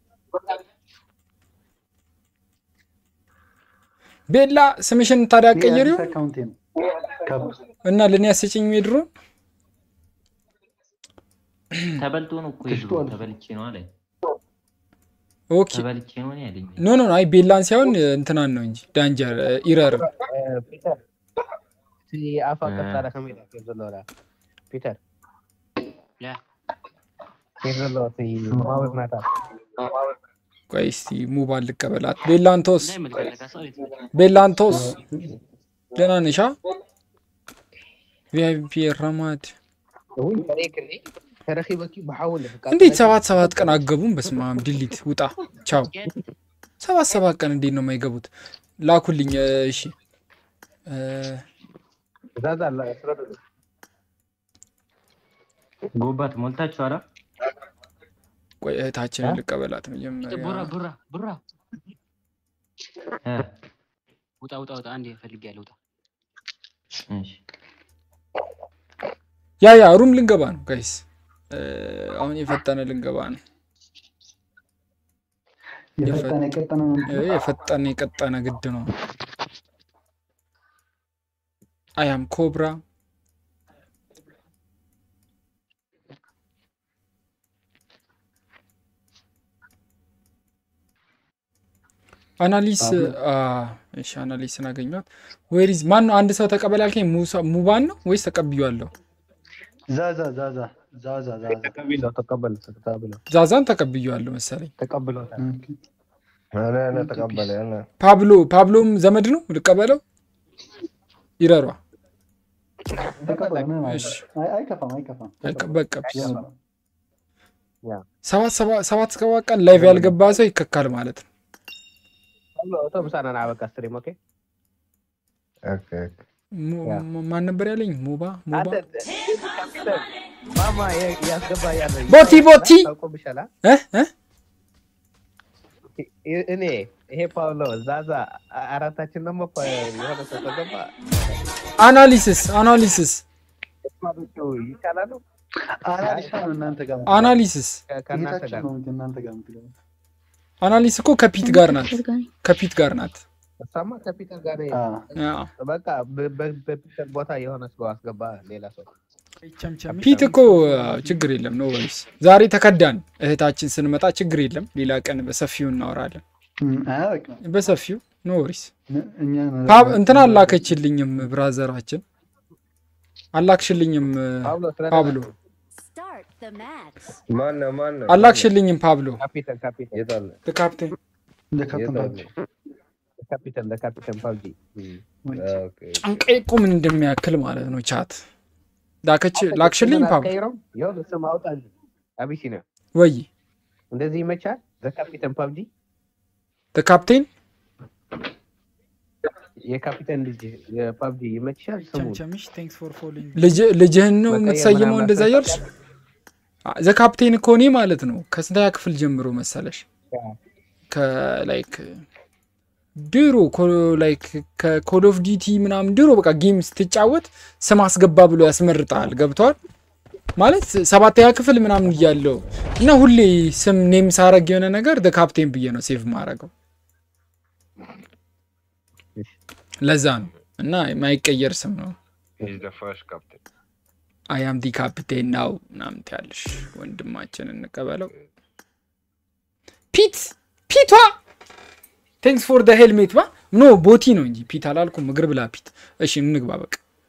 ቤላ ስምሽን ታዲያ ቀየሪው አዲስ አካውንቴ ነው። ካፕ እና ለእኔ ያስጭኝ የድሮ ተበልቶ ነው እኮ የድሮ ተሽጧል። ተበልቼ ነው አለኝ። ኦኬ ተበልቼ ነው ነው ያለኝ። ኖ ኖ ኖ፣ አይ ቤላን ሳይሆን እንትናን ነው እንጂ ዳንጀር ኢረር ፒተር እቲ ኣፋ ቀፃለ ከመይ ኢላ ከፍ ዘለዎ ላ ፒተር ያ ከፍ ዘለዎ እቲ ማወቅ ናታ ቆይ እስቲ ሙባን ልቀበላት። ቤላንቶስ ላይ መልከታ ሰሪት ቤላንቶስ ደህና ነሻ? ቪአይፒ ረማድ እውን ከሬክኒ ተረኪበኪ ብሓውን እንዴት ሰባት ሰባት ቀን አገቡም? በስመ አብ ድሊት ውጣ ቻው። ሰባት ሰባት ቀን እንዴት ነው የማይገቡት? ላኩልኝ። እሺ እ፣ ዛዛ አላ ስረዱ ጎባት ሞልታችሁ አላ ቆይ እህታችንን ልቀበላት ቡራ መጀመሪያ። ቡራ ቡራ እ፣ ውጣ ውጣ ውጣ አንዴ ፈልግ ያለ ውጣ እሺ ያ ያ ሩም ልንገባ ነው ጋይስ። አሁን የፈጠነ ልንገባ ነው። የፈጠነ የቀጠነ ነው። እ፣ የፈጠነ የቀጠነ ግድ ነው። አያም ኮብራ አናሊስ አ፣ እሺ አናሊስን አገኘኋት። ወይሪዝ ማን ነው? አንድ ሰው ተቀበል ያልከኝ ሙሳ- ሙባን ነው ወይስ ተቀብያለሁ? ዛዛ ዛዛ ዛዛ ዛዛ ተቀቢለው ተቀበል ተቀብለው ዛዛን ተቀብያለሁ መሰለኝ። ተቀብሎታል ኦኬ። እኔ እኔ ተቀበለ እኔ ፓብሎ ፓብሎም ዘመድ ነው ልቀበለው? ይረሯ ተቀበለ ምንም አይደለም። እሺ አይ- አይከፋም አይከፋም። አይከ- በቃ ፒስ። ዘመድ ነው። ሰባት ሰባ- ሰባት እስከ ሰባት ቀን ላይቭ ያልገባ ሰው ይከካል ማለት ነው። ተብሎ ተብሳና ና በቃ ስትሪም ኦኬ ኦኬ ሙ- ሙ- ማን ነበር ያለኝ? ሙባ ሙባ አንተ ካፒተን ማማ የ- ያስገባ ያለ ቦቲ ቦቲ ታውቆብሻላ እ እ እ- እኔ ይሄ ፓውሎ ዛዛ አ- አራታችን ደግሞ ፓ- የሆነ ሰው ተገባ አናሊሲስ አናሊሲስ ማለቱ ይቻላሉ አናሊሳ ነው እናንተ ጋር አናሊሲስ ከ- ከእናንተ ጌታችን ጋር ነው እንጂ እናንተ ጋር የምትገባው። አናሊስ እኮ ከፒት ጋር ናት። ከፒት ጋር ናት። እሷማ ከፒተር ጋር ነው። አ፣ አዎ። በቃ በ- በ- በፒተር ቦታ የሆነ ሰው አስገባ ሌላ ሰው ቸምቸም ፒት እኮ አዎ፣ ችግር የለም ኖ ወሪስ። ዛሬ ተከዳን እህታችን ስንመጣ ችግር የለም። ሌላ ቀን በሰፊው እናወራለን። እም፣ አያውቅም። በሰፊው ኖ ወሪስ። ነ- እኛ ነን- ፓብ እንትን አላከችልኝም ብራዘራችን አላክሽልኝም ፓብሎ ስለደረሰ ፓብሎ Start the match. ማነው ማነው አላክሽልኝም ፓብሎ ካፒተን ካፒተን የት አለ ካፕቴን እንደ ካፕቴን የት ፓብሎ። አለ ካፒተን ለካፒተን ፓብጂ ኦኬ ጨንቀይ እኮ ምን እንደሚያክል ማለት ነው። ቻት ላከች ላክሽልኝ ፓብሎ ቀይረው ይኸውልህ ስም አውጣ እንጂ አቢሲኒያ ወይ እንደዚህ ይመቻል ዘካፒተን ፓብጂ ካፕቴን የካፒተን ልጅ የፓብጂ ይመችሻል ስሙ ቸምቸምሽ ቴንክስ ፎር ፎሎዊንግ ልጅ- ልጅህን ነው መቀየር የምትሰይመው ምናምን እንደዛ እያልሽ አስፈልጋል? ዘ ካፕቴን እኮ እኔ ማለት ነው ከስንተኛ ክፍል ጀምሮ መሰለሽ ከላይክ ድሮ ላይክ ከኮል ኦፍ ዲቲ ምናምን ድሮ በቃ ጌም ስትጫወት ስም አስገባ ብሎ ያስመርጣል። ገብተዋል ማለት ሰባተኛ ክፍል ምናምን እያለው እና ሁሌ ስም ኔም ሳረግ የሆነ ነገር ደ ካፕቴን ብዬ ነው ሴቭ ማረገው። ለዛ ነው እና የማይቀየር ስም ነው። አያም ዲ ካፕቴን ናው ምናምን ትያለሽ። ወንድማችን እንቀበለው። ፒት ፒቷ ቴንክስ ፎር ደ ሄልሜት ባ ኖ ቦቲ ነው እንጂ ፒት አላልኩም። እግር ብላ ፒት። እሺ እንግባ በቃ።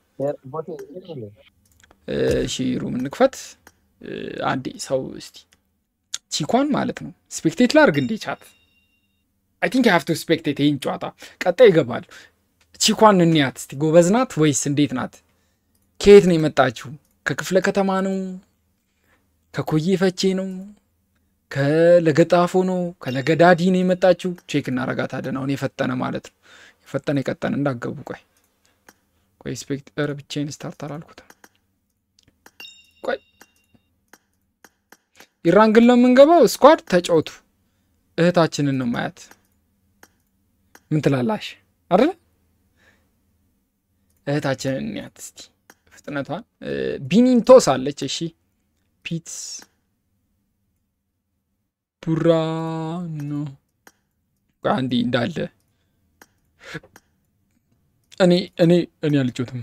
እሺ ሩም እንክፈት። እ፣ አንዴ ሰው እስቲ ቺኳን ማለት ነው ስፔክቴት ላርግ እንዴ ቻት አይ ቲንክ ሃቭ ቱ ስፔክቴት ይህን ጨዋታ ቀጣይ ይገባል። ቺኳን እንያት እስቲ ጎበዝ ናት ወይስ እንዴት ናት? ከየት ነው የመጣችው? ከክፍለ ከተማ ነው? ከኮዬ ፈቼ ነው? ከለገጣፎ ነው? ከለገዳዲ ነው የመጣችው? ቼክ እናረጋታለን። አሁን የፈጠነ ማለት ነው የፈጠነ የቀጠነ እንዳገቡ። ቆይ ቆይ ስፔክት ኧረ ብቻዬን ስታርት አላልኩትም። ቆይ ኢራን ግን ለምንገባው ስኳድ ተጫወቱ። እህታችንን ነው ማያት። ምን ትላላሽ? አይደለ እህታችንን እንያት እስቲ ፍጥነቷን። እ፣ ቢኒንቶስ አለች። እሺ ፒት ቡራ ነው አንዲ እንዳለ እኔ እኔ እኔ አልጮትም።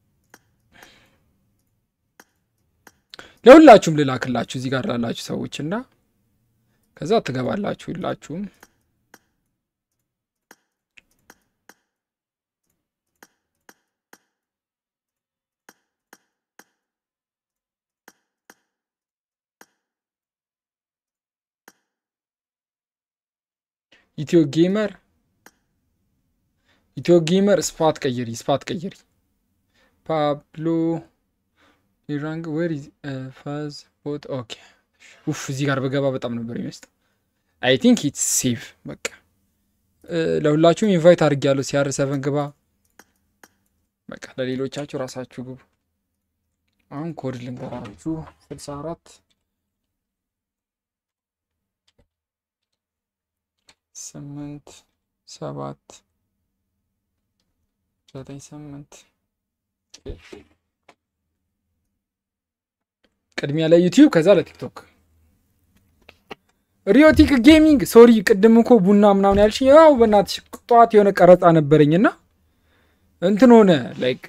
ለሁላችሁም ልላክላችሁ እዚህ ጋር ላላችሁ ሰዎች እና ከዛ ትገባላችሁ ሁላችሁም። ኢትዮ ጌመር ኢትዮ ጌመር ስፓት ቀይሪ፣ ስፓት ቀይሪ። ፓብሎ ኢራንግ ዌር ኢዝ ፋዝ ቦት ኦኬ። ኡፍ እዚህ ጋር በገባ በጣም ነበር የሚመስጠው። አይ ቲንክ ኢትስ ሴቭ በቃ እ፣ ለሁላችሁም ኢንቫይት አድርጌያለሁ። ሲአር ሰቨን ግባ። በቃ ለሌሎቻችሁ ራሳችሁ ግቡ። አሁን ኮድ ልንገራችሁ ስልሳ አራት ስምንት ሰባት ዘጠኝ ስምንት ቅድሚያ ለዩቲዩብ ከዛ ለቲክቶክ ሪዮቲክ ጌሚንግ ሶሪ ቅድም እኮ ቡና ምናምን ያልሽ ያው በእናትሽ ጠዋት የሆነ ቀረጻ ነበረኝና እንትን ሆነ ላይክ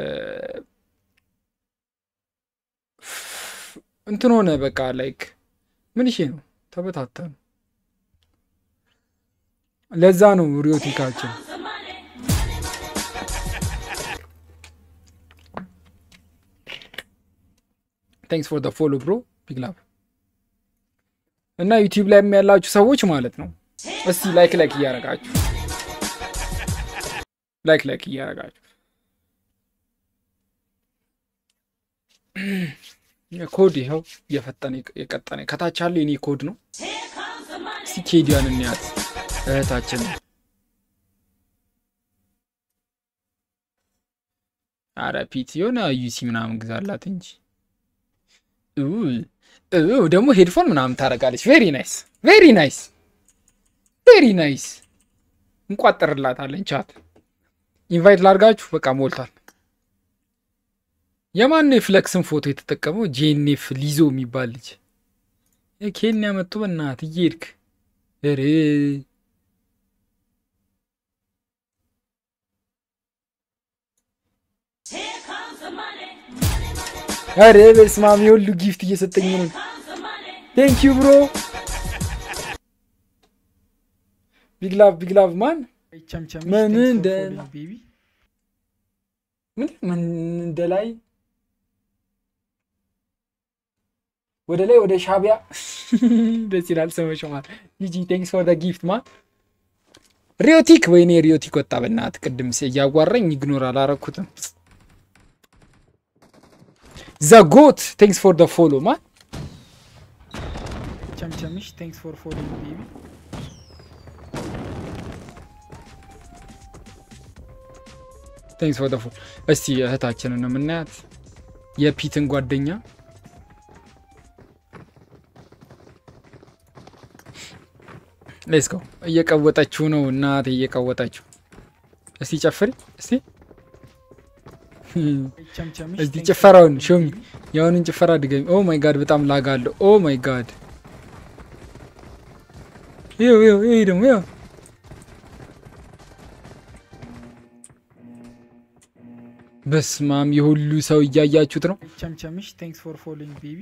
እንትን ሆነ በቃ ላይክ ምን ይሄ ነው ተበታተኑ ለዛ ነው ሪዮቲካችን ቴንክስ ፎር ፎሎ ብሮ ቢግ ላቭ እና ዩቲዩብ ላይ ያላችሁ ሰዎች ማለት ነው እስቲ ላይክ ላይክ እያረጋችሁ ላይክ ላይክ እያረጋችሁ ኮድ ይኸው እየፈጠነ የቀጠነ ከታች ያለ የኔ ኮድ ነው። እስቲ ኬዲያን እንያት እህታችን አረ ፒት የሆነ ዩሲ ምናምን ግዛላት እንጂ ኡ ኡ ደግሞ ሄድፎን ምናምን ታደርጋለች። ቬሪ ናይስ ቬሪ ናይስ ቬሪ ናይስ። እንቋጠርላታለን። ቻት ኢንቫይት ላርጋችሁ። በቃ ሞልቷል። የማን ነው የፍለክስን ፎቶ የተጠቀመው? ጄኔፍ ሊዞ የሚባል ልጅ ኬንያ መጡ። በእናት እየሄድክ ኧረ ኧረ በስመ አብ የሁሉ ጊፍት እየሰጠኝ ነው። ቴንክ ዩ ብሮ ቢግ ላቭ ቢግ ላቭ ማን ቸምቸም ምን እንደ ምን ምን እንደ ላይ ወደ ላይ ወደ ሻቢያ ደስ ይላል። ስመሽማል ጂጂ ቴንክስ ፎር ጊፍት ማን ሪዮቲክ ወይኔ ሪዮቲክ ወጣ። በእናትህ ቅድም እያጓራኝ ኢግኖር አላረኩትም። ዘጎት ቴንክስ ፎር ደ ፎሎ ማን ቸምቸምሽ ቴንክስ ፎር ፎሎዊንግ ቤቢ ቴንክስ ፎር ደ ፎሎ። እስቲ እህታችንን ነው የምናያት የፒትን ጓደኛ ሌስ ጎ እየቀወጠችው ነው እናቴ እየቀወጠችው። እስቲ ጨፍሪ እስቲ ቸምቸምሽ እስቲ ጭፈራውን ሾሚ የአሁኑን ጭፈራ ድገሚ። ኦ ማይ ጋድ በጣም ላግ አለው። ኦ ማይ ጋድ ይኸው ይኸው ይሄ ደግሞ ይኸው በስማም የሁሉ ሰው እያያችሁት ነው። ቸምቸምሽ ቴንክስ ፎር ፎሎዊንግ ቤቢ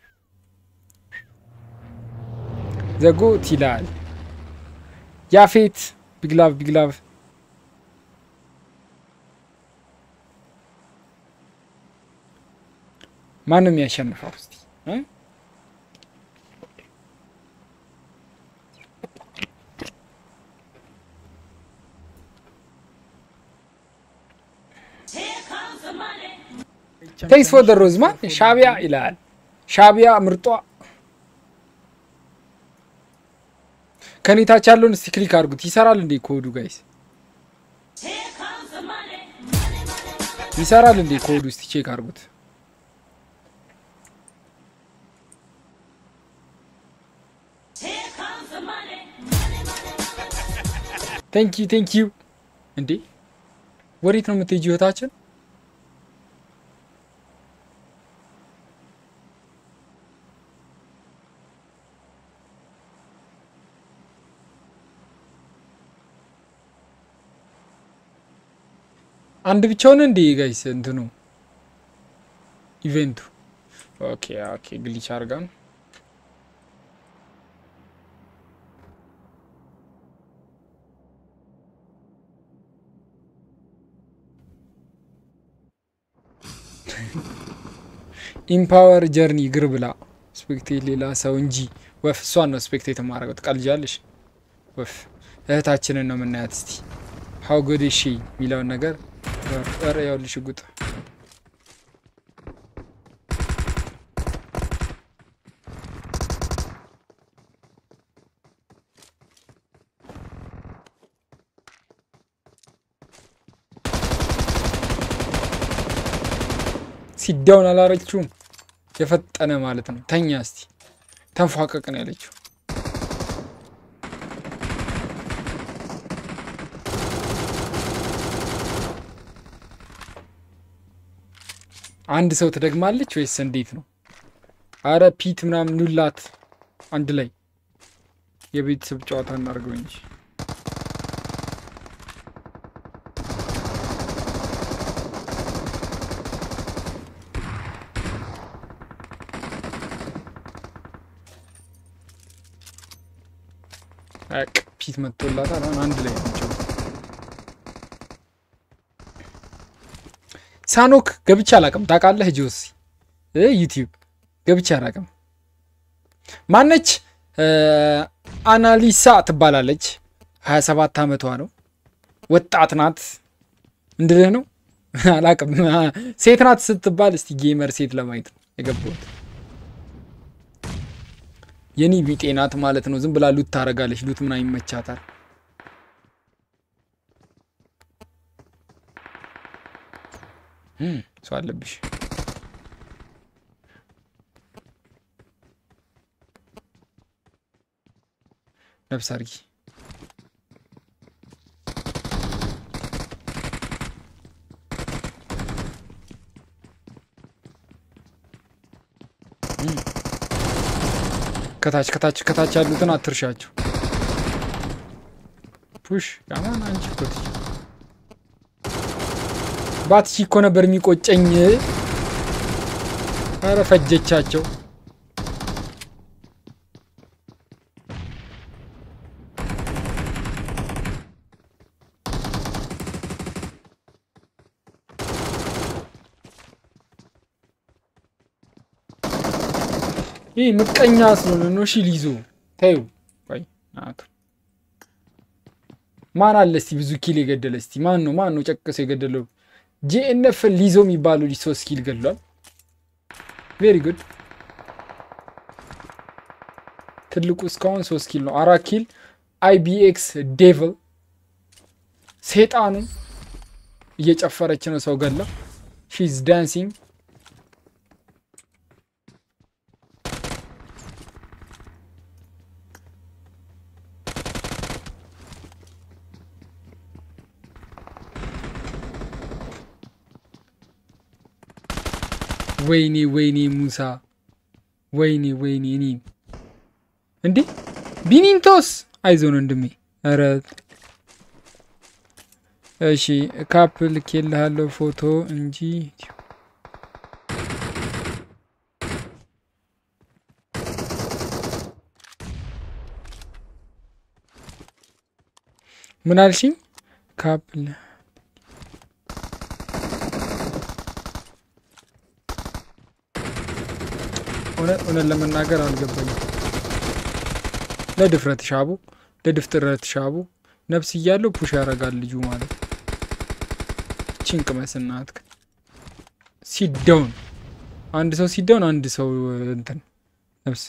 ዘጎት ይላል ያፌት ቢግላቭ ቢግላቭ ማንም ያሸንፈው እስቲ እ? ቴንክስ ፎር ደ ሮዝማን ሻቢያ ይላል ሻቢያ ምርጧ ከኔ ታች ያለውን እስቲ ክሊክ አድርጉት ይሰራል እንዴ ኮዱ ጋይስ ይሰራል እንዴ ኮዱ እስቲ ቼክ አድርጉት ቴንክ ዩ ቴንክ ዩ እንዴ ወዴት ነው የምትሄጂ ህይወታችን አንድ ብቻውን እንዴ ጋይስ እንትኑ ኢቨንቱ ኦኬ ኦኬ ግሊች አርጋ ነው ኢምፓወር ጀርኒ ግር ብላ ስፔክቴት ሌላ ሰው እንጂ ወፍ እሷን ነው ስፔክቴት የማደርገው ትቀልጃለሽ ወፍ እህታችንን ነው የምናያት እስቲ ሀው ጉድ ሺ የሚለውን ነገር ረ ያውልሽ ጉጥ ሲዳውን አላረችውም የፈጠነ ማለት ነው ተኛ እስቲ ተንፏቀቅ ነው ያለችው አንድ ሰው ትደግማለች ወይስ እንዴት ነው? አረ ፒት ምናምን ኑላት አንድ ላይ የቤተሰብ ጨዋታ እናድርገው እንጂ አቅ ፒት መጥቶላታል። አሁን አንድ ላይ ናቸው። ሳኖክ ገብቼ አላውቅም። ታውቃለህ ጆሲ ዩቲዩብ ገብቼ አላውቅም። ማነች? አናሊሳ ትባላለች። 27 ዓመቷ ነው። ወጣት ናት። እንድልህ ነው አላውቅም። ሴት ናት ስትባል እስቲ ጌመር ሴት ለማየት ነው የገባሁት። የኔ ቢጤ ናት ማለት ነው። ዝም ብላ ሉት ታረጋለች። ሉት ምን ይመቻታል? ሰው አለብሽ። ነፍስ አርጊ። ከታች ከታች ከታች ያሉትን አትርሻቸው። ፑሽ ያማን አንቺ እኮ ትች ባትሺ እኮ ነበር የሚቆጨኝ። ኧረ ፈጀቻቸው። ይህ ምቀኛ ስለሆነ ነው። እሺ ሊዞ ተይው። ቆይ ናቱ ማን አለ እስቲ ብዙ ኪል የገደለ እስቲ ማን ነው? ማን ነው ጨቅሶ የገደለው? ጂኤንኤፍ ሊዞ የሚባለው ልጅ ሶስት ኪል ገድሏል። ቬሪ ጉድ። ትልቁ እስካሁን ሶስት ኪል ነው። አራት ኪል አይቢኤክስ ዴቭል ሴጣኑ እየጨፈረች ነው ሰው ገላ ሺዝ ዳንሲንግ ወይኔ ወይኔ ሙሳ ወይኔ ወይኔ እኔ እንዴ ቢኒንቶስ አይዞን ወንድሜ ኧረ እሺ ካፕ ልኬልሃለሁ ፎቶ እንጂ ምን አልሽኝ? ካፕ ል- እውነት እውነት ለመናገር አልገባኝም። ለድፍረት ሻቡ ለድፍጥረት ሻቡ ነፍስ እያለው ፑሽ ያደርጋል ልጁ ማለት ነው። ቺን ቅመስ እናትክ ሲዳውን አንድ ሰው ሲዳውን አንድ ሰው እንትን ነፍስ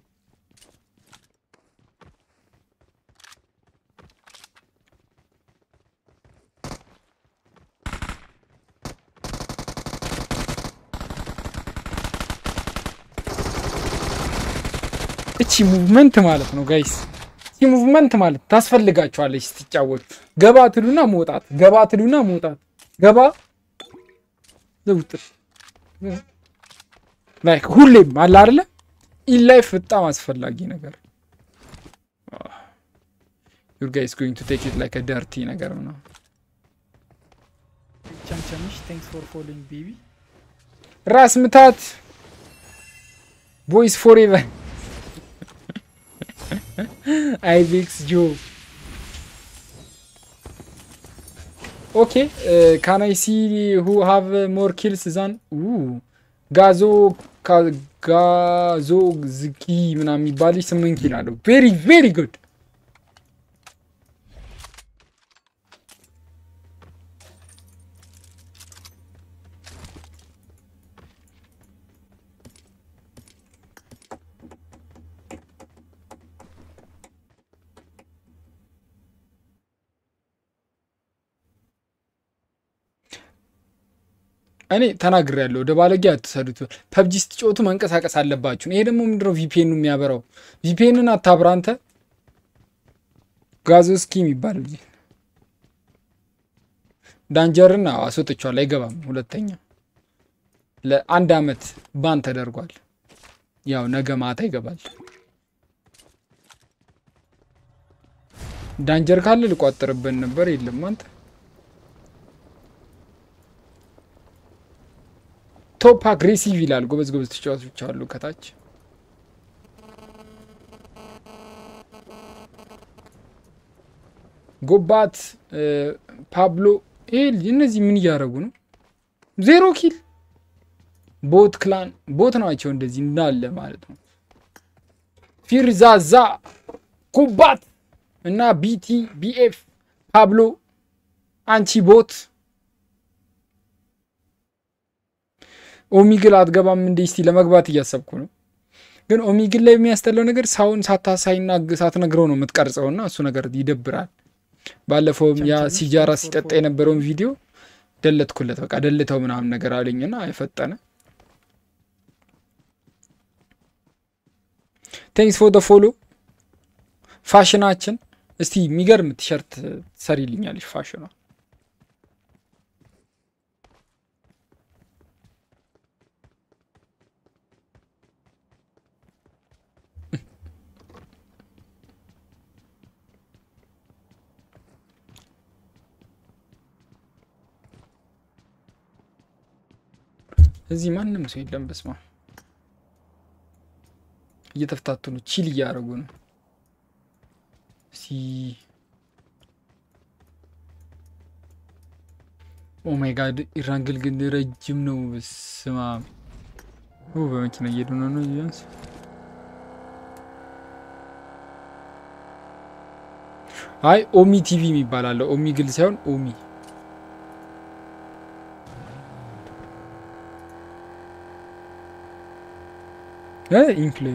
እቺ ሙቭመንት ማለት ነው ጋይስ። እቺ ሙቭመንት ማለት ታስፈልጋችኋለች ስትጫወቱ። ገባ ትሉና መውጣት፣ ገባ ትሉና መውጣት፣ ገባ ዘውጥ ላይክ ሁሌም አለ አይደለ? ኢን ላይፍ በጣም አስፈላጊ ነገር ዩር ጋይስ ጎይንግ ቱ ቴክ ኢት ላይክ ደርቲ ነገር ነው። ቸምቸምሽ ቴንክስ ፎር ፎሎዊንግ ቤቢ ራስ ምታት ቦይስ ፎሬቨር አይቤክስ ጆ ኦኬ ካን አይ ሲ ሁ ሃቭ ሞር ኪልስ ዛን ጋዞ ካ- ጋዞ ዝቂ ምናምን የሚባል ልጅ ስምንት ኪል አለው። ቬሪ ቬሪ ጉድ እኔ ተናግሬያለሁ። ወደ ባለጌ አትሰዱት። ፐብጂ ስትጫወቱ መንቀሳቀስ አለባችሁ። ይሄ ደግሞ ምንድነው ቪፒኤኑ የሚያበራው? ቪፒኤንን አታብራ አንተ። ጋዞስኪ የሚባል ልጅ ዳንጀርን አዎ፣ አስወጥቼዋለሁ። አይገባም። ሁለተኛ ለአንድ አመት ባን ተደርጓል። ያው ነገ ማታ ይገባል። ዳንጀር ካለ ልቋጥርብን ነበር። የለም አንተ ቶፕ አግሬሲቭ ይላል። ጎበዝ ጎበዝ ተጫዋቾች አሉ ከታች። ጎባት ፓብሎ ይሄ ልጅ እነዚህ ምን እያደረጉ ነው? ዜሮ ኪል ቦት ክላን ቦት ናቸው እንደዚህ እንዳለ ማለት ነው። ፊርዛዛ ኩባት እና ቢቲ ቢኤፍ ፓብሎ አንቺ ቦት ኦሚግል አትገባም እንዴ? እስቲ ለመግባት እያሰብኩ ነው። ግን ኦሚግል ላይ የሚያስጠላው ነገር ሳውን ሳታሳይና ሳትነግረው ነው የምትቀርጸውና እሱ ነገር ይደብራል። ባለፈውም ያ ሲጃራ ሲጠጣ የነበረውን ቪዲዮ ደለትኩለት። በቃ ደልተው ምናምን ነገር አለኝና አይፈጠነ ቴንክስ ፎር ደ ፎሎ ፋሽናችን እስቲ የሚገርም ቲሸርት ሰሪልኛለች ፋሽኗ እዚህ ማንም ሰው የለም። በስማ እየተፍታቱ ነው፣ ቺል እያደረጉ ነው። ሲ ኦ ማይ ጋድ ኢራንግል ግን ረጅም ነው። ስማ በመኪና እየሄዱ ነው ነው ቢያንስ አይ ኦሚ ቲቪ የሚባል አለ። ኦሚ ግል ሳይሆን ኦሚ ኢንፍሌ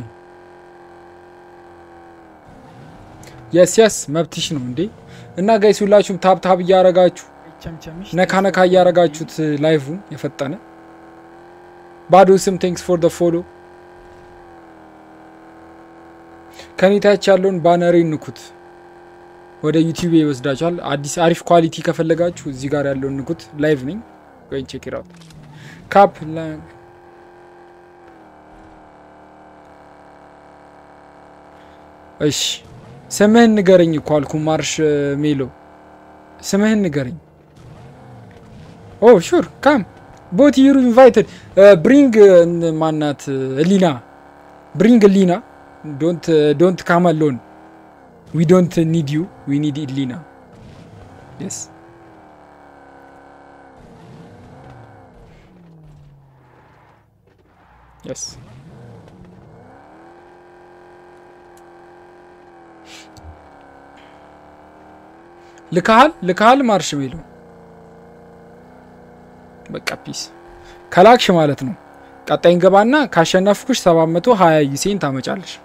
የስ የስ መብትሽ ነው እንዴ። እና ጋይስ ሁላችሁም ታብ ታብ እያረጋችሁ ቸምቸምሽ ነካ ነካ እያረጋችሁት ላይቭን የፈጠነ ባዶ ስም ቴንክስ ፎር ደ ፎሎ ከኔታች ያለውን ባነሬ ንኩት፣ ወደ ዩቲዩብ ይወስዳችኋል። አዲስ አሪፍ ኳሊቲ ከፈለጋችሁ እዚህ ጋር ያለውን ንኩት። ላይቭ ነኝ ወይ ቼክ ኢት አውት ካፕ እሺ ስምህን ንገረኝ እኮ አልኩ። ማርሽ ሜሎ ስምህን ንገረኝ። ኦ ሹር ካም ቦት ዩር ኢንቫይትድ ብሪንግ ማናት ሊና ብሪንግ ሊና ዶንት ዶንት ካም አሎን ዊ ዶንት ኒድ ዩ ዊ ኒድ ሊና የስ የስ ልካሃል ልካሃል ማርሽ ሜሎ በቃ ፒስ ከላክሽ ማለት ነው። ቀጣይ እንገባና ካሸነፍኩሽ 720 ዩሴን ታመጫለሽ።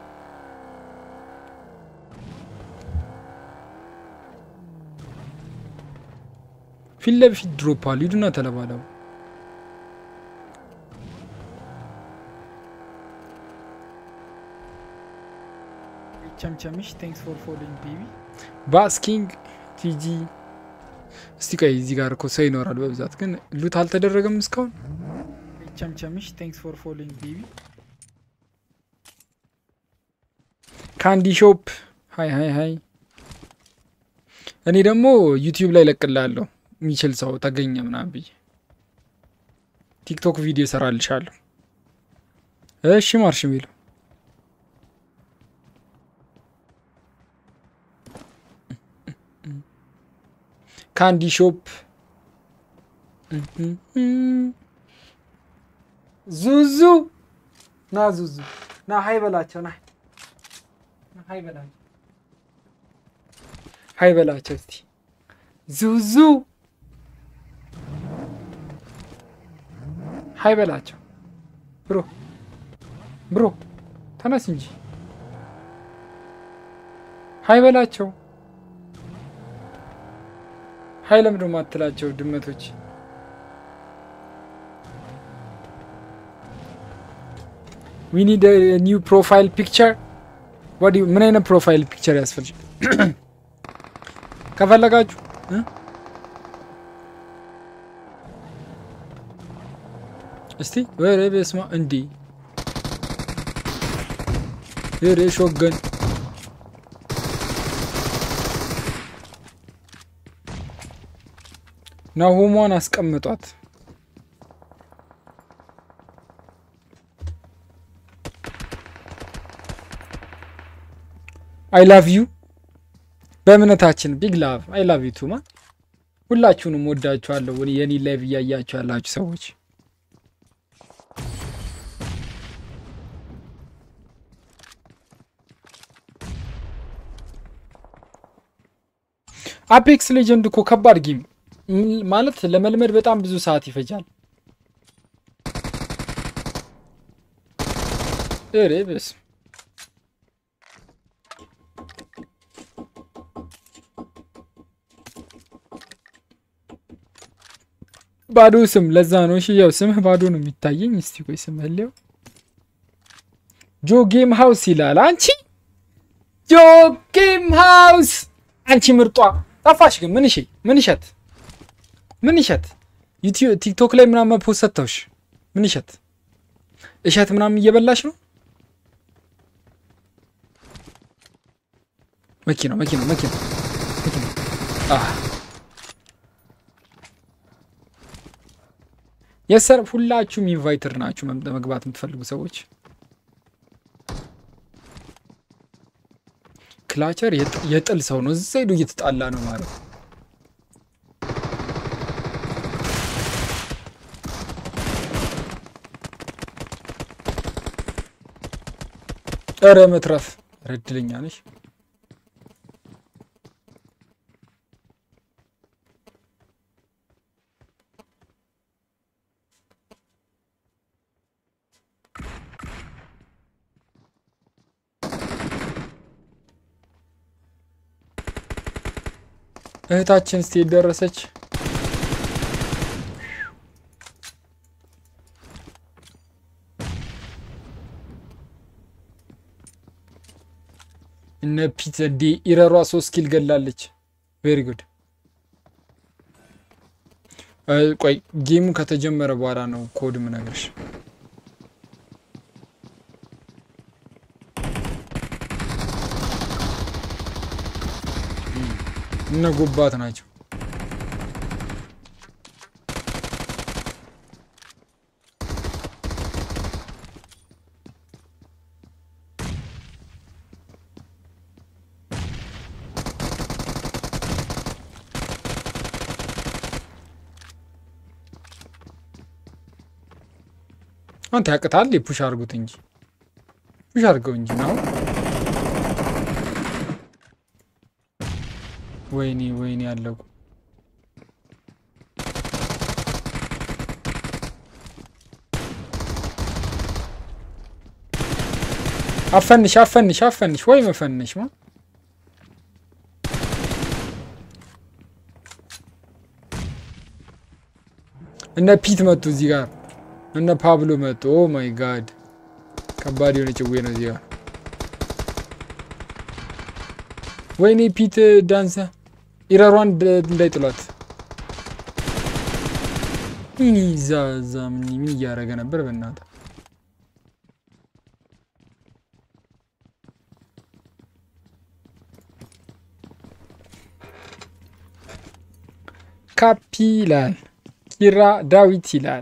ፊት ለፊት ድሮፕ አሉ። ሂዱና ተለባለቡ። ቸምቸምሽ ቴንክስ ፎር ፎሎዊንግ ቤቢ ባስኪንግ ቲጂ እስቲ ቆይ እዚህ ጋር እኮ ሰው ይኖራል በብዛት ግን ሉት አልተደረገም እስካሁን። ቸምቸምሽ ቴንክስ ፎር ፎሎዊንግ ቤቢ ካንዲ ሾፕ ሀይ ሀይ ሀይ። እኔ ደግሞ ዩቲዩብ ላይ ለቅላለሁ የሚችል ሰው ተገኘ ምናምን ብዬ ቲክቶክ ቪዲዮ እሰራልሻለሁ። እሺ ማርሽ ሚለው ካንዲ ሾፕ ዙዙ ና ዙዙ ና ሀይ በላቸው ና ሀይ በላቸው ሀይ በላቸው እስቲ ዙዙ ሀይ በላቸው ብሮ ብሮ ተነስ እንጂ ሀይ በላቸው ሀይ ለምንድን ነው የማትላቸው ድመቶች? ዊ ኒድ ኒው ፕሮፋይል ፒክቸር ወዲ ምን አይነት ፕሮፋይል ፒክቸር ያስፈልግ ከፈለጋችሁ እ? እስቲ ወሬ በስማ እንዲ ወሬ ሾገን ናሆሟን አስቀምጧት። አይ ላቭ ዩ በእምነታችን ቢግ ላቭ አይ ላቭ ዩ ቱማ ሁላችሁንም ወዳችኋለሁ። የኔ ላይቭ እያያችሁ ያላችሁ ሰዎች አፔክስ ሌጀንድ እኮ ከባድ ጌም ማለት ለመልመድ በጣም ብዙ ሰዓት ይፈጃል። እሬ በስመ ባዶ ስም ለዛ ነው። እሺ ያው ስምህ ባዶ ነው የሚታየኝ። እስቲ ቆይ ስምህ ሊያው ጆ ጌም ሃውስ ይላል። አንቺ ጆ ጌም ሃውስ አንቺ ምርጧ ጠፋሽ ግን ምን እሺ ምን ይሸት ምን ይሸት ዩቲዩብ ቲክቶክ ላይ ምናምን ፖስት ሰጥተውሽ ምን ይሸት እሸት ምናምን እየበላሽ ነው። መኪና መኪና መኪና መኪና አህ የሰር ሁላችሁም ኢንቫይተር ናችሁ መግባት የምትፈልጉ ሰዎች። ክላቸር የጥል ሰው ነው። እዛ ሄዶ እየተጣላ ነው ማለት ነው። ኧረ መትረፍ ኧረ እድለኛ ነሽ። እህታችን እስቲ ደረሰች። እነ ፒት እንዲ ኢረሯ ሶስት ኪል ገላለች። ቬሪ ጉድ። ቆይ ጌሙ ከተጀመረ በኋላ ነው ኮድ ምነግርሽ። እነ ጎባት ናቸው። አንተ ያቅታል። ፑሽ አድርጉት እንጂ ፑሽ አድርገው እንጂ ነው። ወይኔ ወይኔ ያለቁ አፈንሽ አፈንሽ አፈንሽ ወይ መፈንሽ ማ እነ ፒት መጡ እዚህ ጋር እነ ፓብሎ መጡ። ኦ ማይ ጋድ ከባድ የሆነ ጭዌ ነው እዚህ ጋር። ወይኔ ፒት ዳንሰ ኢረሯን እንዳይጥሏት። ምን ይዛ እዛ ምን ምን እያደረገ ነበር? በእናትህ ካፒ ይላል ኪራ ዳዊት ይላል።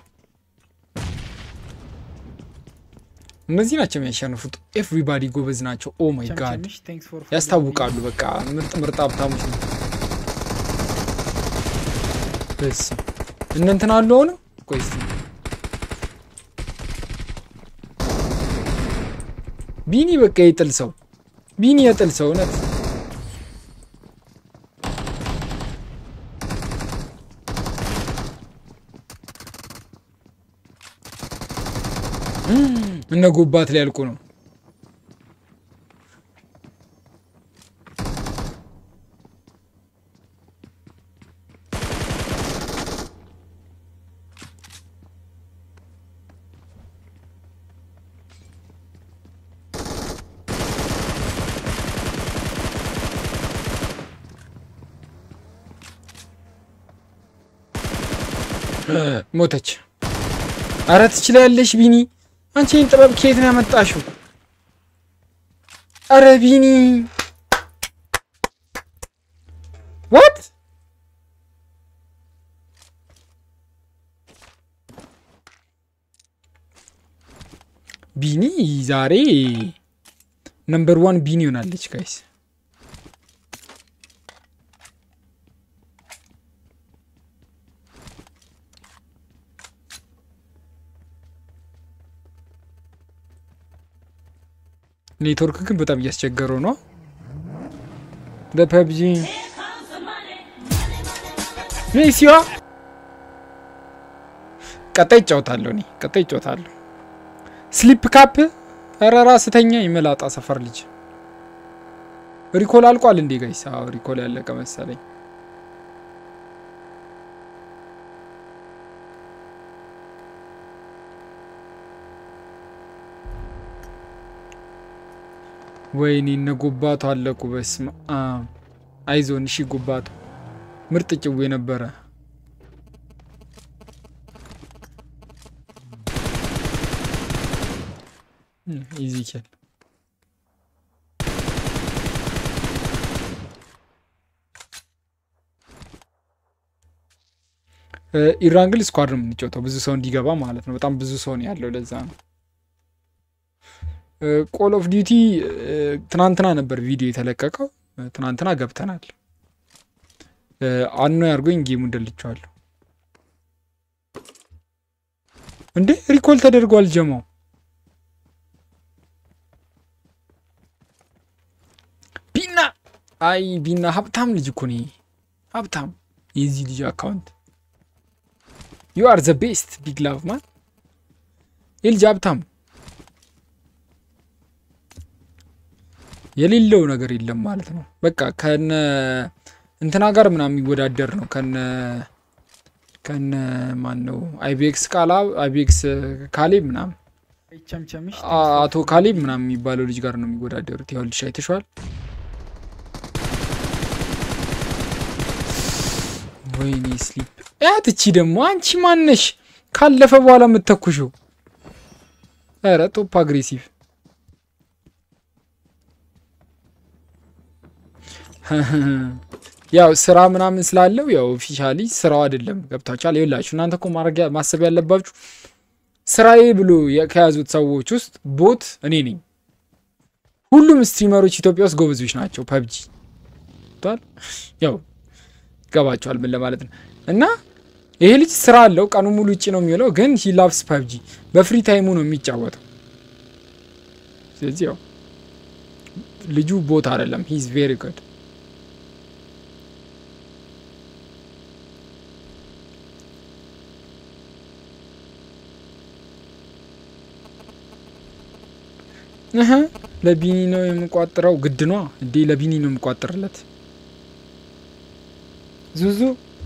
እነዚህ ናቸው የሚያሸንፉት። ኤቭሪባዲ ጎበዝ ናቸው። ኦ ማይ ጋድ ቸምቸምሽ ቴንክስ ፎር ያስታውቃሉ። በቃ ምርጥ ምርጥ ሀብታሞች ነው። በስ እነ እንትን አሉ አሁንም ቆይ እስኪ ቢኒ በቃ የጥል ሰው ቢኒ የጥል ሰው እውነት እነ ጎባት ሊያልቁ ነው። ሞተች። አረ ትችላለሽ ቢኒ። አንቺ ይህን ጥበብ ከየት ነው ያመጣሽው? አረ ቢኒ ዋት ቢኒ ዛሬ ነምበር ዋን ቢኒ ሆናለች ጋይስ። ኔትወርክ ግን በጣም እያስቸገረው ነው። በፐብጂ ሜሲዋ ቀጣይ እጫወታለሁ እኔ ቀጣይ እጫወታለሁ። ስሊፕ ካፕ ኧረ ራስተኛ የመላጣ ሰፈር ልጅ ሪኮል አልቋል እንዴ ጋይስ? አዎ ሪኮል ያለቀ መሰለኝ። ወይኔ እነ ጎባቱ አለቁ። በስመ አብ አይዞን። እሺ ጎባቱ ምርጥ ጭዌ ነበረ። ኢዚኬል ኢራንግል ስኳድ ነው የምንጫወተው፣ ብዙ ሰው እንዲገባ ማለት ነው። በጣም ብዙ ሰው ነው ያለው፣ ለዛ ነው። ኮል ኦፍ ዲዩቲ ትናንትና ነበር ቪዲዮ የተለቀቀው። ትናንትና ገብተናል። አኖ ያርጎኝ ጌሙን ደልቼዋለሁ። እንዴ ሪኮል ተደርጓል ጀማው። ቢና አይ ቢና ሀብታም ልጅ እኮ ነው። ሀብታም የዚህ ልጅ አካውንት ዩ አር ዘ ቤስት ቢግ ላቭ ማን ይህ ልጅ ሀብታም የሌለው ነገር የለም ማለት ነው። በቃ ከነ እንትና ጋር ምናምን የሚወዳደር ነው። ከነ ከነ ማን ነው አይቤክስ ቃላ አይቤክስ ካሌብ ምናምን ቸምቸምሽ አቶ ካሌብ ምናምን የሚባለው ልጅ ጋር ነው የሚወዳደሩት። ያው ልጅ አይተሸዋል። ወይኔ ስሊፕ ያት እቺ ደግሞ አንቺ ማነሽ ካለፈ በኋላ የምትተኩሽው? ኧረ ቶፕ አግሬሲቭ ያው ስራ ምናምን ስላለው ያው ኦፊሻሊ ስራው አይደለም። ገብታችኋል? ይኸውላችሁ እናንተ እኮ ማድረግ ማሰብ ያለባችሁ ስራዬ ብሎ ከያዙት ሰዎች ውስጥ ቦት እኔ ነኝ። ሁሉም ስትሪመሮች ኢትዮጵያ ውስጥ ጎበዞች ናቸው። ፐብጂ ያው ይገባቸዋል ምን ለማለት ነው። እና ይሄ ልጅ ስራ አለው፣ ቀኑ ሙሉ ውጭ ነው የሚውለው፣ ግን ሂ ላቭስ ፐብጂ በፍሪ ታይሙ ነው የሚጫወተው። ስለዚህ ያው ልጁ ቦታ አይደለም። ሂዝ ቬሪ ጉድ። እህ ለቢኒ ነው የምቋጥረው። ግድ ነዋ እንዴ! ለቢኒ ነው የምቋጥርለት። ዙዙ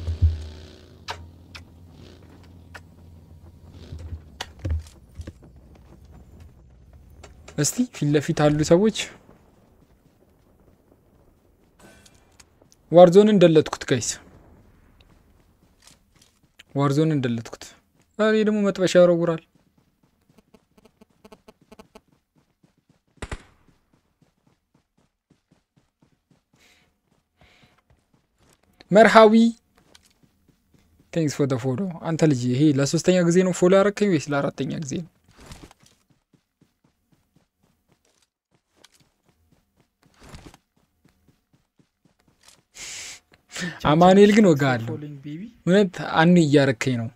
እስቲ ፊት ለፊት አሉ ሰዎች። ዋርዞን እንደለትኩት ጋይስ፣ ዋርዞን እንደለትኩት። እኔ ደግሞ መጥበሻ ያወረውራል። መርሃዊ ቴንክስ ፎር ፎሎ። አንተ ልጅ ይሄ ለሶስተኛ ጊዜ ነው ፎሎ ያረከኝ ወይስ ለአራተኛ ጊዜ ነው? አማኑኤል ግን ወጋ አለው። እውነት አኑ እያረከኝ ነው።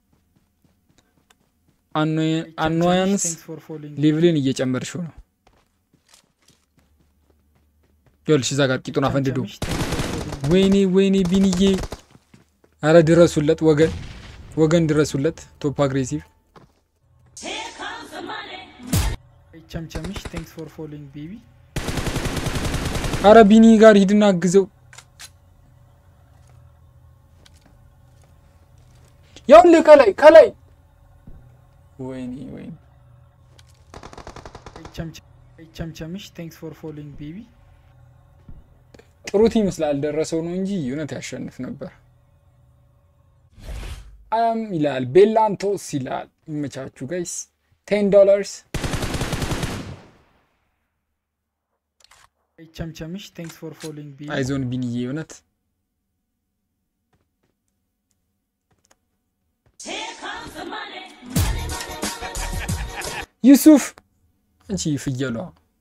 አኗያንስ ሌቭልን እየጨመርሽው ነው። ይኸውልሽ እዛ ጋር ቂጡን አፈንድዶ ወይኔ ወይኔ ቢንዬ፣ አረ ድረሱለት ወገን ወገን ድረሱለት። ቶፕ አግሬሲቭ ቸምቸምሽ ቴንክስ ፎር ፎሎዊንግ ቤቢ አረ ቢኒ ጋር ሂድና አግዘው። ያውልህ ከላይ ከላይ ወይኔ ወይኔ ቸምቸምሽ ቴንክስ ፎር ፎሎዊንግ ቤቢ ጥሩት ይመስላል ደረሰው ነው እንጂ እውነት ያሸንፍ ነበር። አም ይላል ቤላንቶስ ይላል። ይመቻችሁ ጋይስ። ቴን ዶላርስ ቸምቸምሽ ቴንክስ ፎር ፎሎዊንግ ቤቢ አይዞን ቢንዬ እውነት ዩሱፍ አንቺ ፍየሏ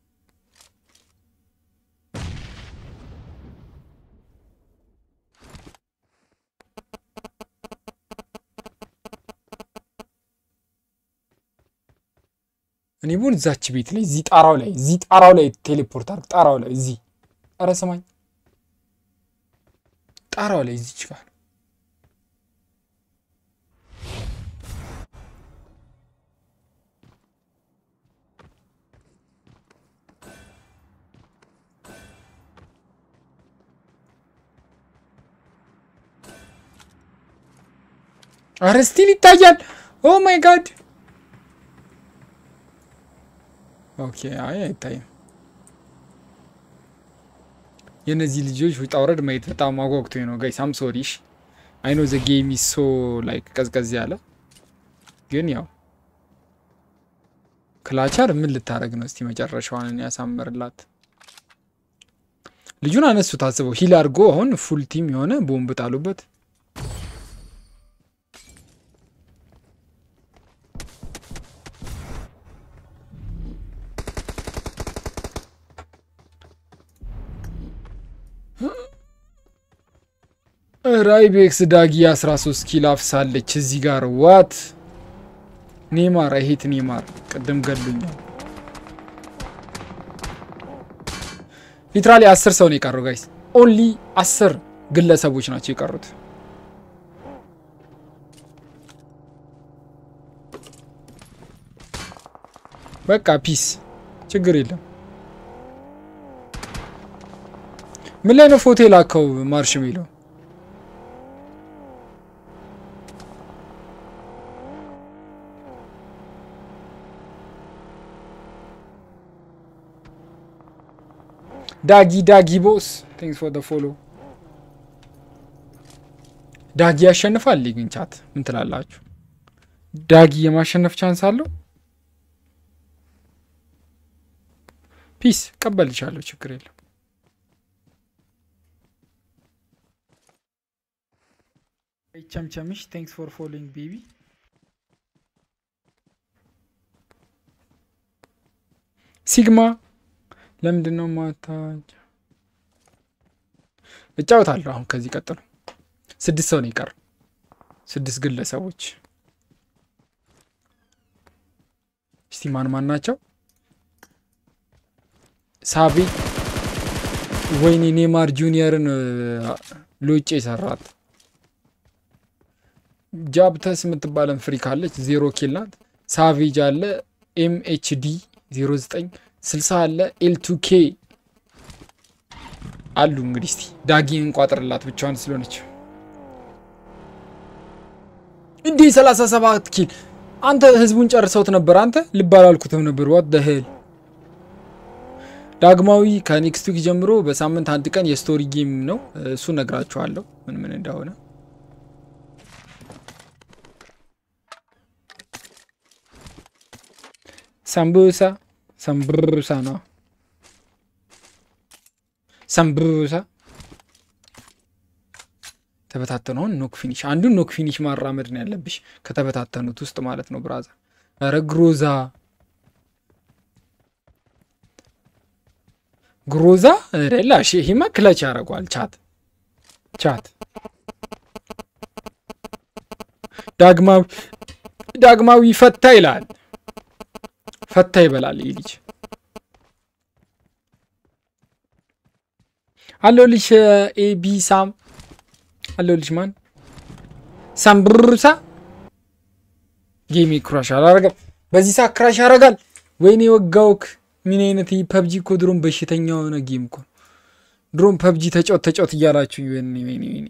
እኔ ቡን እዛች ቤት ላይ እዚህ ጣራው ላይ እዚህ ጣራው ላይ ቴሌፖርት አድርግ። ጣራው ላይ እዚህ ኧረ ሰማኝ፣ ጣራው ላይ እዚች ጋር ኧረ ስቲል ይታያል። ኦ ማይ ጋድ ኦኬ። አይ አይታይም። የእነዚህ ልጆች ውጣ ውረድ ማየት በጣም አጓጉቶኝ ነው ጋይስ። አም ሶሪሽ አይ ኖ ዘ ጌም ኢዝ ሶ ላይክ ቀዝቀዝ ያለ ግን ያው ክላቻር ምን ልታደረግ ነው? እስቲ መጨረሻዋን ያሳምርላት። ልጁን አነሱ ታስበው ሂል አድርጎ አሁን ፉል ቲም የሆነ ቦምብ ጣሉበት። ራይቤክስ ዳጊ 13 ኪል አፍሳለች እዚህ ጋር ዋት ኔማር አይሄት ኔማር ቅድም ገሉኛል። ሊትራሊ አስር ሰው ነው የቀረው ጋይስ። ኦንሊ አስር ግለሰቦች ናቸው የቀሩት። በቃ ፒስ፣ ችግር የለም። ምን ላይ ነው ፎቶ የላከው ማርሽ የሚለው? ዳጊ ዳጊ ቦስ ቴንክስ ፎር ፎሎ። ዳጊ ያሸንፋል። ግን ቻት ምን ትላላችሁ? ዳጊ የማሸነፍ ቻንስ አለው? ፒስ ቀበልቻለሁ፣ ችግር የለም። ቸምቸምሽ ቴንክስ ፎር ፎሎዊንግ ቤቢ ሲግማ ለምንድን ነው ማታ እጫወታለሁ። አሁን ከዚህ ቀጥሎ ስድስት ሰው ነው የቀረው። ስድስት ግለሰቦች እስቲ ማን ማን ናቸው? ሳቢ ወይኔ ኔማር ጁኒየርን ሎጬ ሰራት። ጃብተስ የምትባለን ፍሪ ካለች ዜሮ ኪል ናት። ሳቪጅ አለ ኤምኤችዲ 09 60 አለ ኤልቱኬ አሉ። እንግዲህ እስቲ ዳጊን እንቋጥርላት ብቻዋን ስለሆነች እንዲህ 37 ኪል አንተ ህዝቡን ጨርሰውት ነበር። አንተ ልብ አላልኩትም ነበር። ዋት ደ ሄል ዳግማዊ ከኔክስት ዊክ ጀምሮ በሳምንት አንድ ቀን የስቶሪ ጌም ነው። እሱ ነግራችኋለሁ ምን ምን እንደሆነ። ሰምቡሳ ሰምብሩሳ ነው። ሰምብሩሳ ተበታተነውን ኖክ ፊኒሽ አንዱን ኖክ ፊኒሽ ማራመድ ነው ያለብሽ ከተበታተኑት ውስጥ ማለት ነው። ብራዘር ኧረ ግሮዛ ግሮዛ ላሽ ይሄማ ክለች ያደርገዋል። ቻት ቻት ዳግማዊ ዳግማዊ ፈታ ይላል። ፈታ ይበላል ይህ ልጅ አለው ልጅ ኤቢ ሳም አለው ልጅ ማን ሳምብሩሳ ጌሚ ክራሽ አላረገም። በዚህ ሰዓት ክራሽ ያደርጋል። ወይኔ ወጋውክ። ምን አይነት ፐብጂ እኮ ድሮም በሽተኛ የሆነ ጌም እኮ ድሮም ፐብጂ ተጫወት ተጫወት እያላችሁ ወይኔ ወይኔ ወይኔ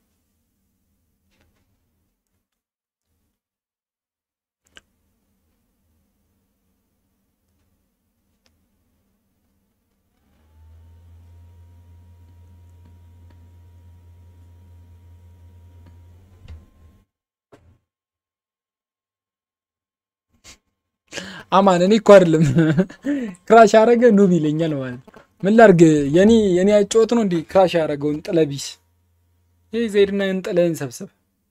አማን እኔ እኮ አይደለም ክራሽ ያደረገ ኑብ ይለኛል ማለት ነው። ምን ላርግ? የኔ የኔ አጨወት ነው እንዴ ክራሽ ያደረገውን ጥለቢስ ይህ ዘይድና እንጥለህን ሰብሰብ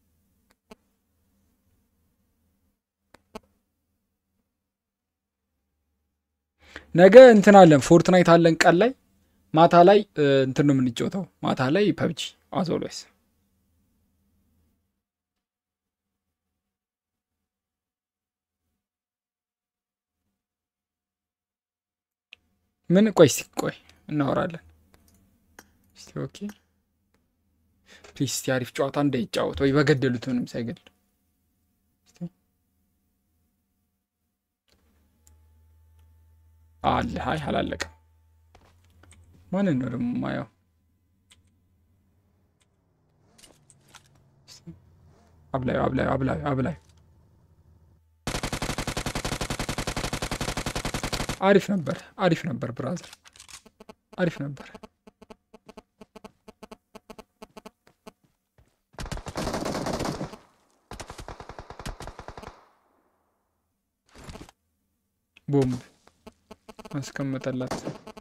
ነገ እንትን አለን ፎርትናይት አለን ቀን ላይ ማታ ላይ እንትን ነው የምንጫወተው ማታ ላይ ፐብጂ አዞሎስ ምን ቆይ እስቲ ቆይ እናወራለን። እስቲ ኦኬ ፕሊዝ እስቲ አሪፍ ጨዋታ እንዳይጫወት ወይ በገደሉት ምንም ሳይገድል አለ። አይ አላለቀም። ማንን ነው ደግሞ ማየው? አብላዩ አብላዩ አብላዩ አብላዩ አሪፍ ነበር፣ አሪፍ ነበር ብራዘር፣ አሪፍ ነበር። ቦምብ አስቀመጠላት።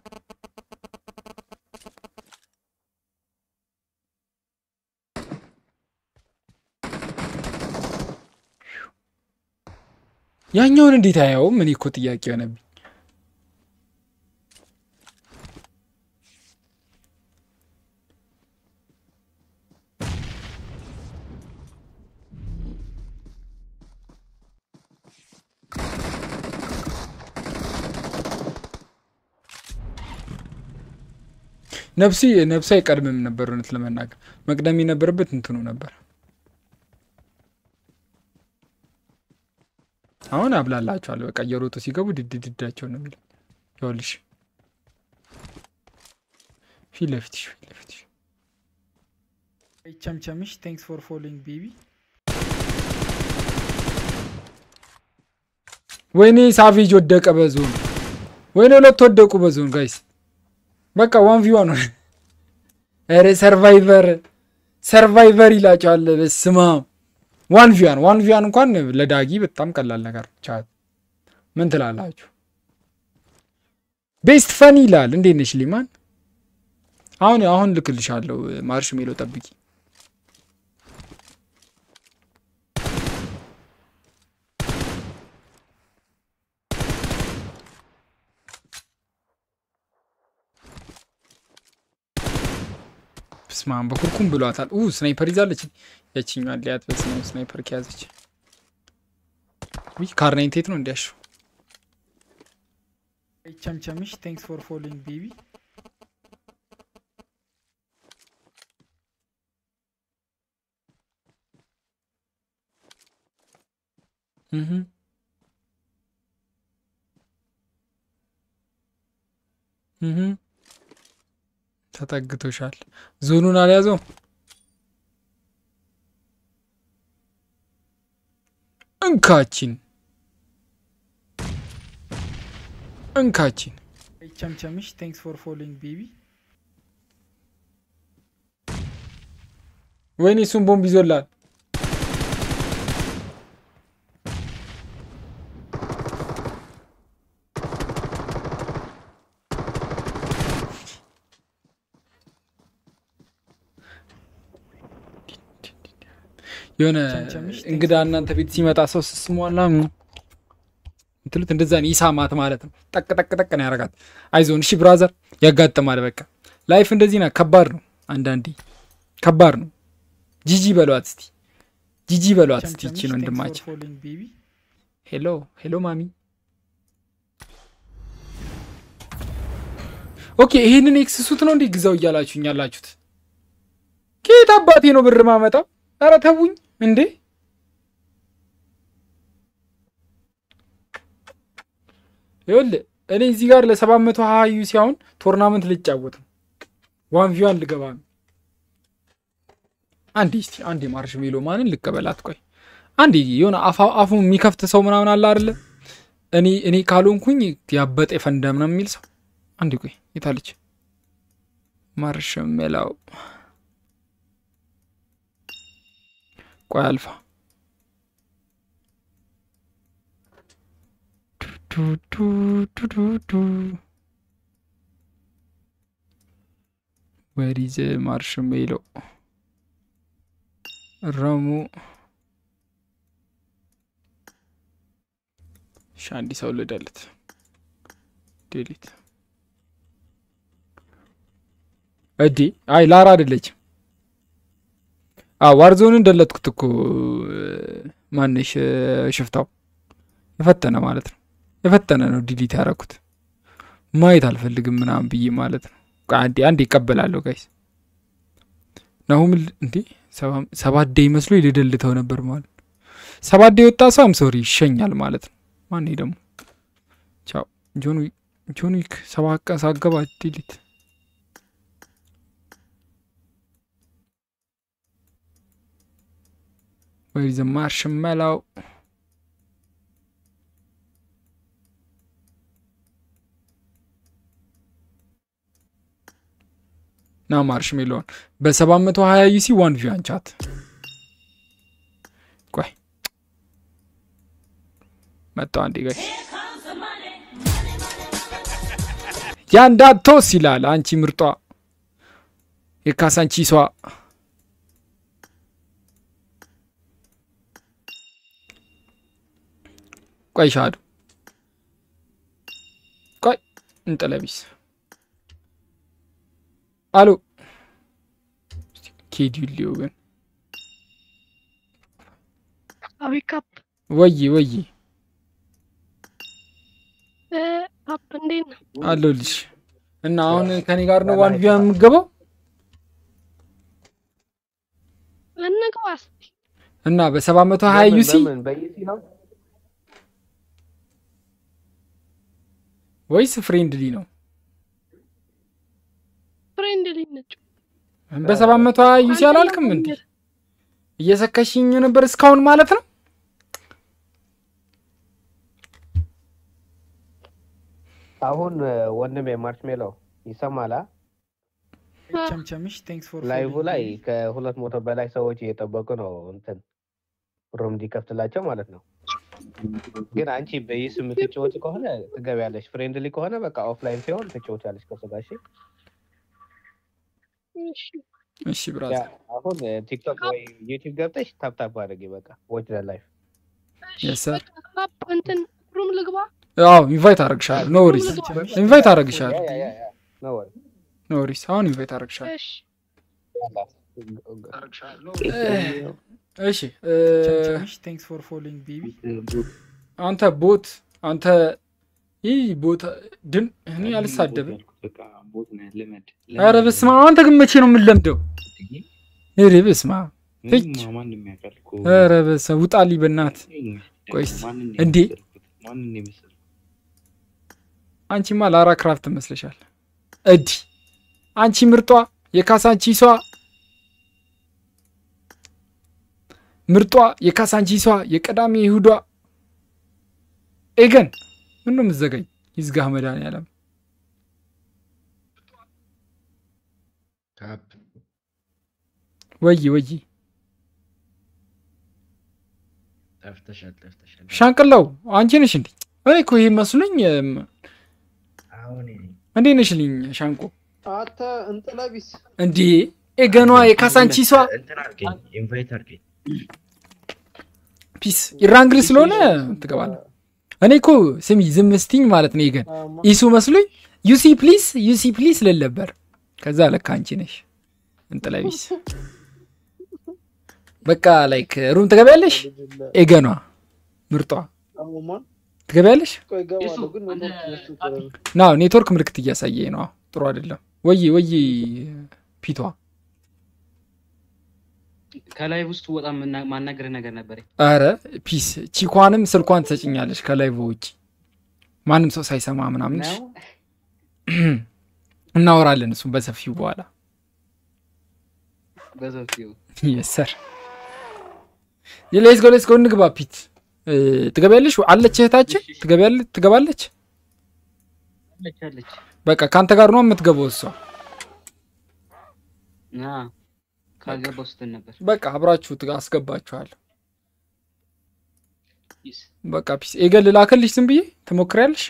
ያኛውን እንዴት አያውም? እኔ እኮ ጥያቄ የሆነብኝ ነፍሲ ነፍሱ አይቀድምም ነበር። እውነት ለመናገር መቅደም የነበረበት እንትኑ ነበር። አሁን አብላላቸዋል። በቃ እየሮጡ ሲገቡ ድድድዳቸው ነው የሚለው። ይኸውልሽ ፊት ለፊትሽ ፊት ለፊትሽ ቸምቸምሽ ቴንክስ ፎር ፎሎዊንግ ቤቢ ወይኔ ሳቬጅ ወደቀ በዞን ወይኔ ሁለት ወደቁ በዞን ጋይስ በቃ ዋን ቪ ዋን ሆነ። ኧረ ሰርቫይቨር ሰርቫይቨር ይላቸዋል። በስማ ዋን ቪ ዋን ዋን ቪ ዋን እንኳን ለዳጊ በጣም ቀላል ነገር ቻት ምን ትላላችሁ? ቤስት ፈን ይላል። እንዴት ነሽ ሊማን? አሁን አሁን ልክልሻለሁ። ማርሽ ሜሎ ጠብቂ። በስመ አብ በኩርኩም ብሏታል። ኡ ስናይፐር ይዛለች። ያችኛዋ ሊያት በስመ አብ ስናይፐር ከያዘች ውይ ካርናይንቴት ነው እንዲያሹ ቸምቸምሽ ቴንክስ ፎር ፎሎዊንግ ቤቢ ተጠግቶሻል። ዞኑን አልያዘው እንካችን እንካችን ቸምቸምሽ ቴንክስ ፎር ፎሎዊንግ ቤቢ ወይኔ እሱን ቦምብ ይዞላል። የሆነ እንግዳ እናንተ ቤት ሲመጣ ሰው ስስሟላ ምትሉት እንደዛ ነው። ይሳማት ማለት ነው። ጠቅ ጠቅ ጠቅ ነው ያረጋት። አይዞን እሺ ብራዘር፣ ያጋጥማል። በቃ ላይፍ እንደዚህ ና። ከባድ ነው፣ አንዳንዴ ከባድ ነው። ጂጂ በሏት እስቲ፣ ጂጂ በሏት እስቲ። ይቺ ነው ወንድማችን። ሄሎ ሄሎ ማሚ። ኦኬ ይሄንን ኤክስ ሱት ነው እንዴ ግዛው እያላችሁኝ ያላችሁት? ከየት አባቴ ነው ብር ማመጣው? ኧረ ተውኝ እንዴ! ይኸውልህ እኔ እዚህ ጋር ለሰባት መቶ ሀዩ ሲሆን ቶርናመንት ልጫወት ነው። ዋን ቪዋን ልገባ ነው። አንዴ እስቲ አንዴ ማርሽ ሜሎ ማንን ልቀበላት? ቆይ አንዴ የሆነ አፉ የሚከፍት ሰው ምናምን አለ አይደለ? እኔ እኔ ካልሆንኩኝ ያበጠ ፈንዳ ምናምን የሚል ሰው አንዴ ቆይ የታለች ማርሽ ሜላው? ቆይ አልፋ ወሪዝ ማርሽሜሎ ረሙ እሺ፣ አንድ ሰው ልደልት ዴሊት እዲ አይ ላራ አይደለችም። ዋርዞንን ደለትኩት እኮ ማነሽ ሽፍታው የፈተነ ማለት ነው። የፈተነ ነው ዲሊት ያደረኩት ማየት አልፈልግም ምናምን ብዬ ማለት ነው። አንዴ አንዴ ይቀበላለሁ ጋይስ ናሁም እንዴ ሰባት ዴይ መስሎ ልደልተው ነበር ማለት ሰባት ዴይ የወጣ ሰው አም ሶሪ ይሸኛል ማለት ነው። ማን ደግሞ ቻው ጆን ጆን ዊክ ሰባት ቀን ሳገባ ዲሊት ወይ ዘማር ሽመላው ና ማርሽ ሜሎን በ720 ዩሲ ዋን ቪው አንቻት ቆይ መጣው አንዴ ጋይ ያንዳቶስ ይላል አንቺ ምርጧ የካሳንቺሷ ቆይ ሻዱ ቆይ እንጠለቢስ አሎ ኬዲሊዮ ግን አቤት ካፕ ወይ ወይ ካፕ እንዴት ነው? አለሁልሽ። እና አሁን ከኔ ጋር ነው ዋን ቪው የምገባው እንግባ እስኪ። እና በሰባት መቶ ሀያ ዩሲ በምን በዩሲ ነው? ወይስ ፍሬንድሊ ነው? ፍሬንድሊ ነች። በሰባት መቶ ሀያ ዩሲ አላልክም እንዴ? እየሰከሽኝ ነበር እስካሁን ማለት ነው። አሁን ወንድሜ ማርሽሜሎ ይሰማላ? ቸምቸምሽ ቴንክስ ፎር ላይቭ ላይ ከሁለት መቶ በላይ ሰዎች እየጠበቁ ነው እንትን ሩም እንዲከፍትላቸው ማለት ነው። ግን አንቺ በይስ የምትጫወት ከሆነ ትገቢያለሽ። ፍሬንድሊ ከሆነ በቃ ኦፍላይን ሲሆን ትጫወቻለሽ ከሱ ጋር። እሺ እሺ እሺ ብራዘር፣ አሁን ቲክቶክ ወይ ዩቲዩብ ገብተሽ ታፕታፕ አድርጊ። በቃ ዎች ዘ ላይፍ የስ ሰር ካፕ እንትን ሩም ልግባ። አዎ ኢንቫይት አደረግሻለሁ። ኖ ወሪስ ኢንቫይት አደረግሻለሁ። ኖ ወሪ ኖ ወሪስ አሁን ኢንቫይት አደረግሻለሁ። እሺ እሺ እ፣ ቸምቸምሽ ቴንክስ ፎር ፎሎዊንግ ቤቢ አንተ ቦት አንተ ይህ ቦት ድን እኔ አልሳደብም። በቃ ቦት ነህ ልመድ። ኧረ በስመ አብ አንተ ግን መቼ ነው የምንለምደው? ኧረ በስመ አብ ፍች ምንም ማንም ያውቃል እኮ። ኧረ በስመ አብ ውጣልኝ በእናትህ። ቆይ እስኪ ማንን ነው እንዴ የመሰልኩት? ማንን ነው የመሰልኩት? አንቺማ ላራ ክራፍት ትመስለሻል። እዲ አንቺ ምርጧ የካሳንቺሷ ምርጧ የካሳንቺሷ የቀዳሚ ይሁዷ ኤገን ምን ነው የምትዘጋኝ? ይዝጋህ መድኃኒዓለም ወይ ወይ ጠፍተሻል ጠፍተሻል። ሻንቅላው አንቺ ነሽ እንዴ? እኔ እኮ ይሄ መስሎኝ። እም፣ አሁን እንዴት ነሽልኝ ሻንቆ? አንተ እንጥለቢስ እንዴ ኤገኗ የካሳንቺሷ እንትን አድርገኝ ኢንቫይት አድርገኝ። ፒስ ኢራንግል ስለሆነ ትገባለህ። እኔ እኮ ስሚ ዝም ስትኝ ማለት ነው ኤገን ኢሱ መስሎኝ ዩሲ ፕሊስ ዩሲ ፕሊስ ልል ነበር። ከዛ ለካ አንቺ ነሽ እንጥለቢስ። በቃ ላይክ ሩም ትገቢያለሽ? ኤገኗ ምርጧ አሞማን ትገቢያለሽ? ቆይ እገባለሁ፣ ግን ኔትወርክ መስሎኝ ና ኔትወርክ ምልክት እያሳየኝ ነው። ጥሩ አይደለም። ወይ ወይ ፒቷ ከላይ ውስጥ ወጣ ማናገር ነገር ነበረኝ። አረ ፒስ ቺኳንም ስልኳን ትሰጭኛለች ከላይ በውጭ ማንም ሰው ሳይሰማ ምናምን እሺ? ነው? እናወራለን እሱም በሰፊው በኋላ በሰፊው የሰር ሌስ ጎ ሌስ ጎ እንግባ ፒት እ፣ ትገቢያለሽ አለች እህታችን ትገቢያለች ትገባለች አለች አለች። በቃ ከአንተ ጋር ነው የምትገባው እሷ ና ካልገባው ስትል ነበር። በቃ አብራችሁ ትጋ- አስገባችኋለሁ ፒስ በቃ ፒስ ኤገል ላክልሽ ዝም ብዬ ትሞክሪያለሽ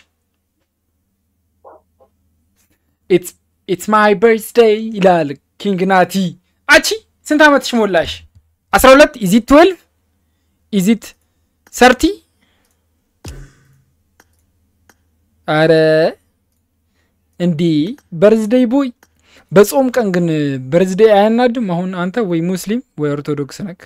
ኢትስ ማይ በርዝዴይ ይላል ኪንግ ናቲ አቺ ስንት ዓመትሽ ሞላሽ አስራ ሁለት ኢዚት ትዌልቭ ኢዚት ሰርቲ አረ እንዲህ በርዝዴይ ቦይ በጾም ቀን ግን በርዝዴይ አያናድም አሁን አንተ ወይ ሙስሊም ወይ ኦርቶዶክስ ነክ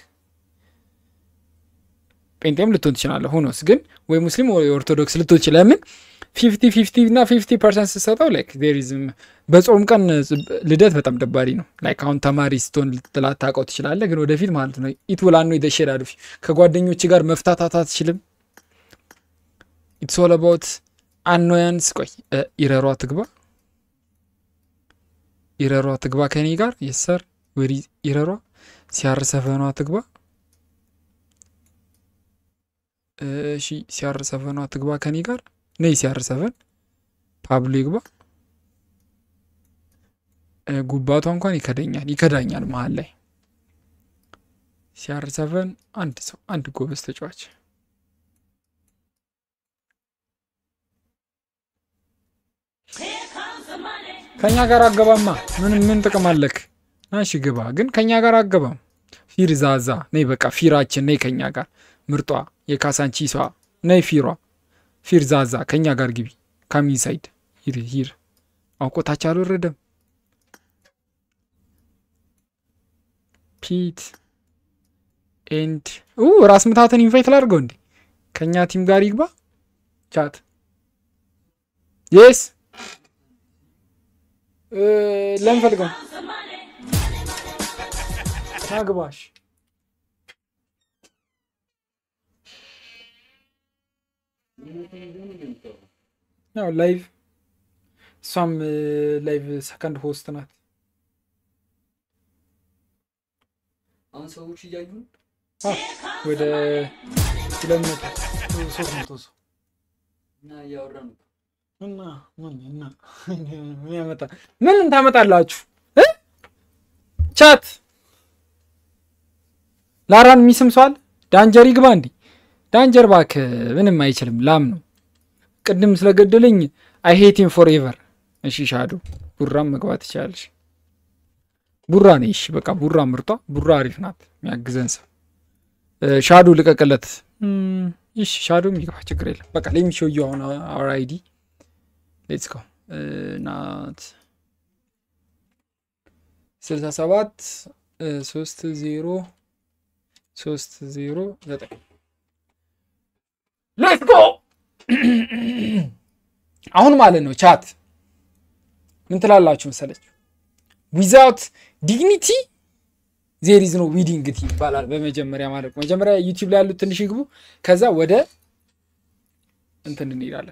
ጴንጤም ልትሆን ትችላለህ ሆኖስ ግን ወይ ሙስሊም ወይ ኦርቶዶክስ ልትሆን ትችላለህ ለምን ፊፍቲ ፊፍቲ እና ፊፍቲ ፐርሰንት ስትሰጠው ላይክ ዜሪዝም በጾም ቀን ልደት በጣም ደባሪ ነው ላይክ አሁን ተማሪ ስትሆን ላታውቀው ትችላለህ ግን ወደፊት ማለት ነው ኢት ውላ ነው የተሸዳዱ ከጓደኞች ጋር መፍታታት አትችልም ኢትስ ኦል አባውት አኖያንስ ቆይ እ፣ ኢረሯ ትግባ ኢረሯ ትግባ ከኔ ጋር የሰር ወሪ ኢረሯ ሲያር ሰፈኗ ትግባ እሺ ሲያር ሰፈኗ ትግባ ከኔ ጋር ነይ ሲያር ሰፈን ፓብሎ ይግባ እ፣ ጉባቷ እንኳን ይከደኛል ይከዳኛል መሀል ላይ ሲያር ሰፈን አንድ ሰው አንድ ጎበዝ ተጫዋች ከኛ ጋር አገባማ ምን ምን ጥቅም አለክ? እሺ ግባ፣ ግን ከኛ ጋር አገባም። ፊር ዛዛ ነይ፣ በቃ ፊራችን ነይ ከኛ ጋር ምርጧ የካሳንቺሷ ነይ ፊሯ ፊር ዛዛ ከኛ ጋር ግቢ። ካሚንሳይድ ሂር ሂር አውቆታች አልወረደም። ፒት ኤንድ ኡ ራስ ምታትን ኢንቫይት ላድርገው እንዴ? ከኛ ቲም ጋር ይግባ ቻት የስ ለምን ፈልገው ናግባሽ ያው ላይቭ እሷም ላይቭ ሰከንድ ሆስት ናት። አሁን ሰዎች እያዩ ነው። አ፣ ወደ ሁለት መቶ ሶስት መቶ ሰው እና እያወራ ነው። እና ምን እና ምን ያመጣ ምን ታመጣላችሁ እ? ቻት ላራን የሚስም ሰዋል ዳንጀር ይግባ እንዲ ዳንጀር ባክ ምንም አይችልም ላም ነው ቅድም ስለገደለኝ አይ ሄቲም ፎር ኤቨር እሺ ሻዶ ቡራም መግባት ትችላለሽ ቡራ ነኝ እሺ በቃ ቡራ ምርጧ ቡራ አሪፍ ናት የሚያግዘን ሰው እ፣ ሻዶ ልቀቅለት እም፣ እሺ ሻዶ የሚገባ ችግር የለም በቃ ለሚሾዩ አሁን አወር አይዲ ሌትስ ጎ ናት ስልሳ ሰባት ሶስት ዜሮ ሶስት ዜሮ ዘጠኝ ሌትስ ጎ አሁን ማለት ነው ቻት ምን ትላላችሁ መሰለች ዊዛውት ዲግኒቲ ዜር ኢዝ ኖ ዊዲንግቲ ይባላል በመጀመሪያ ማለት ነው መጀመሪያ ዩቲዩብ ላይ ያሉት ትንሽ ይግቡ ከዛ ወደ እንትን እንሄዳለን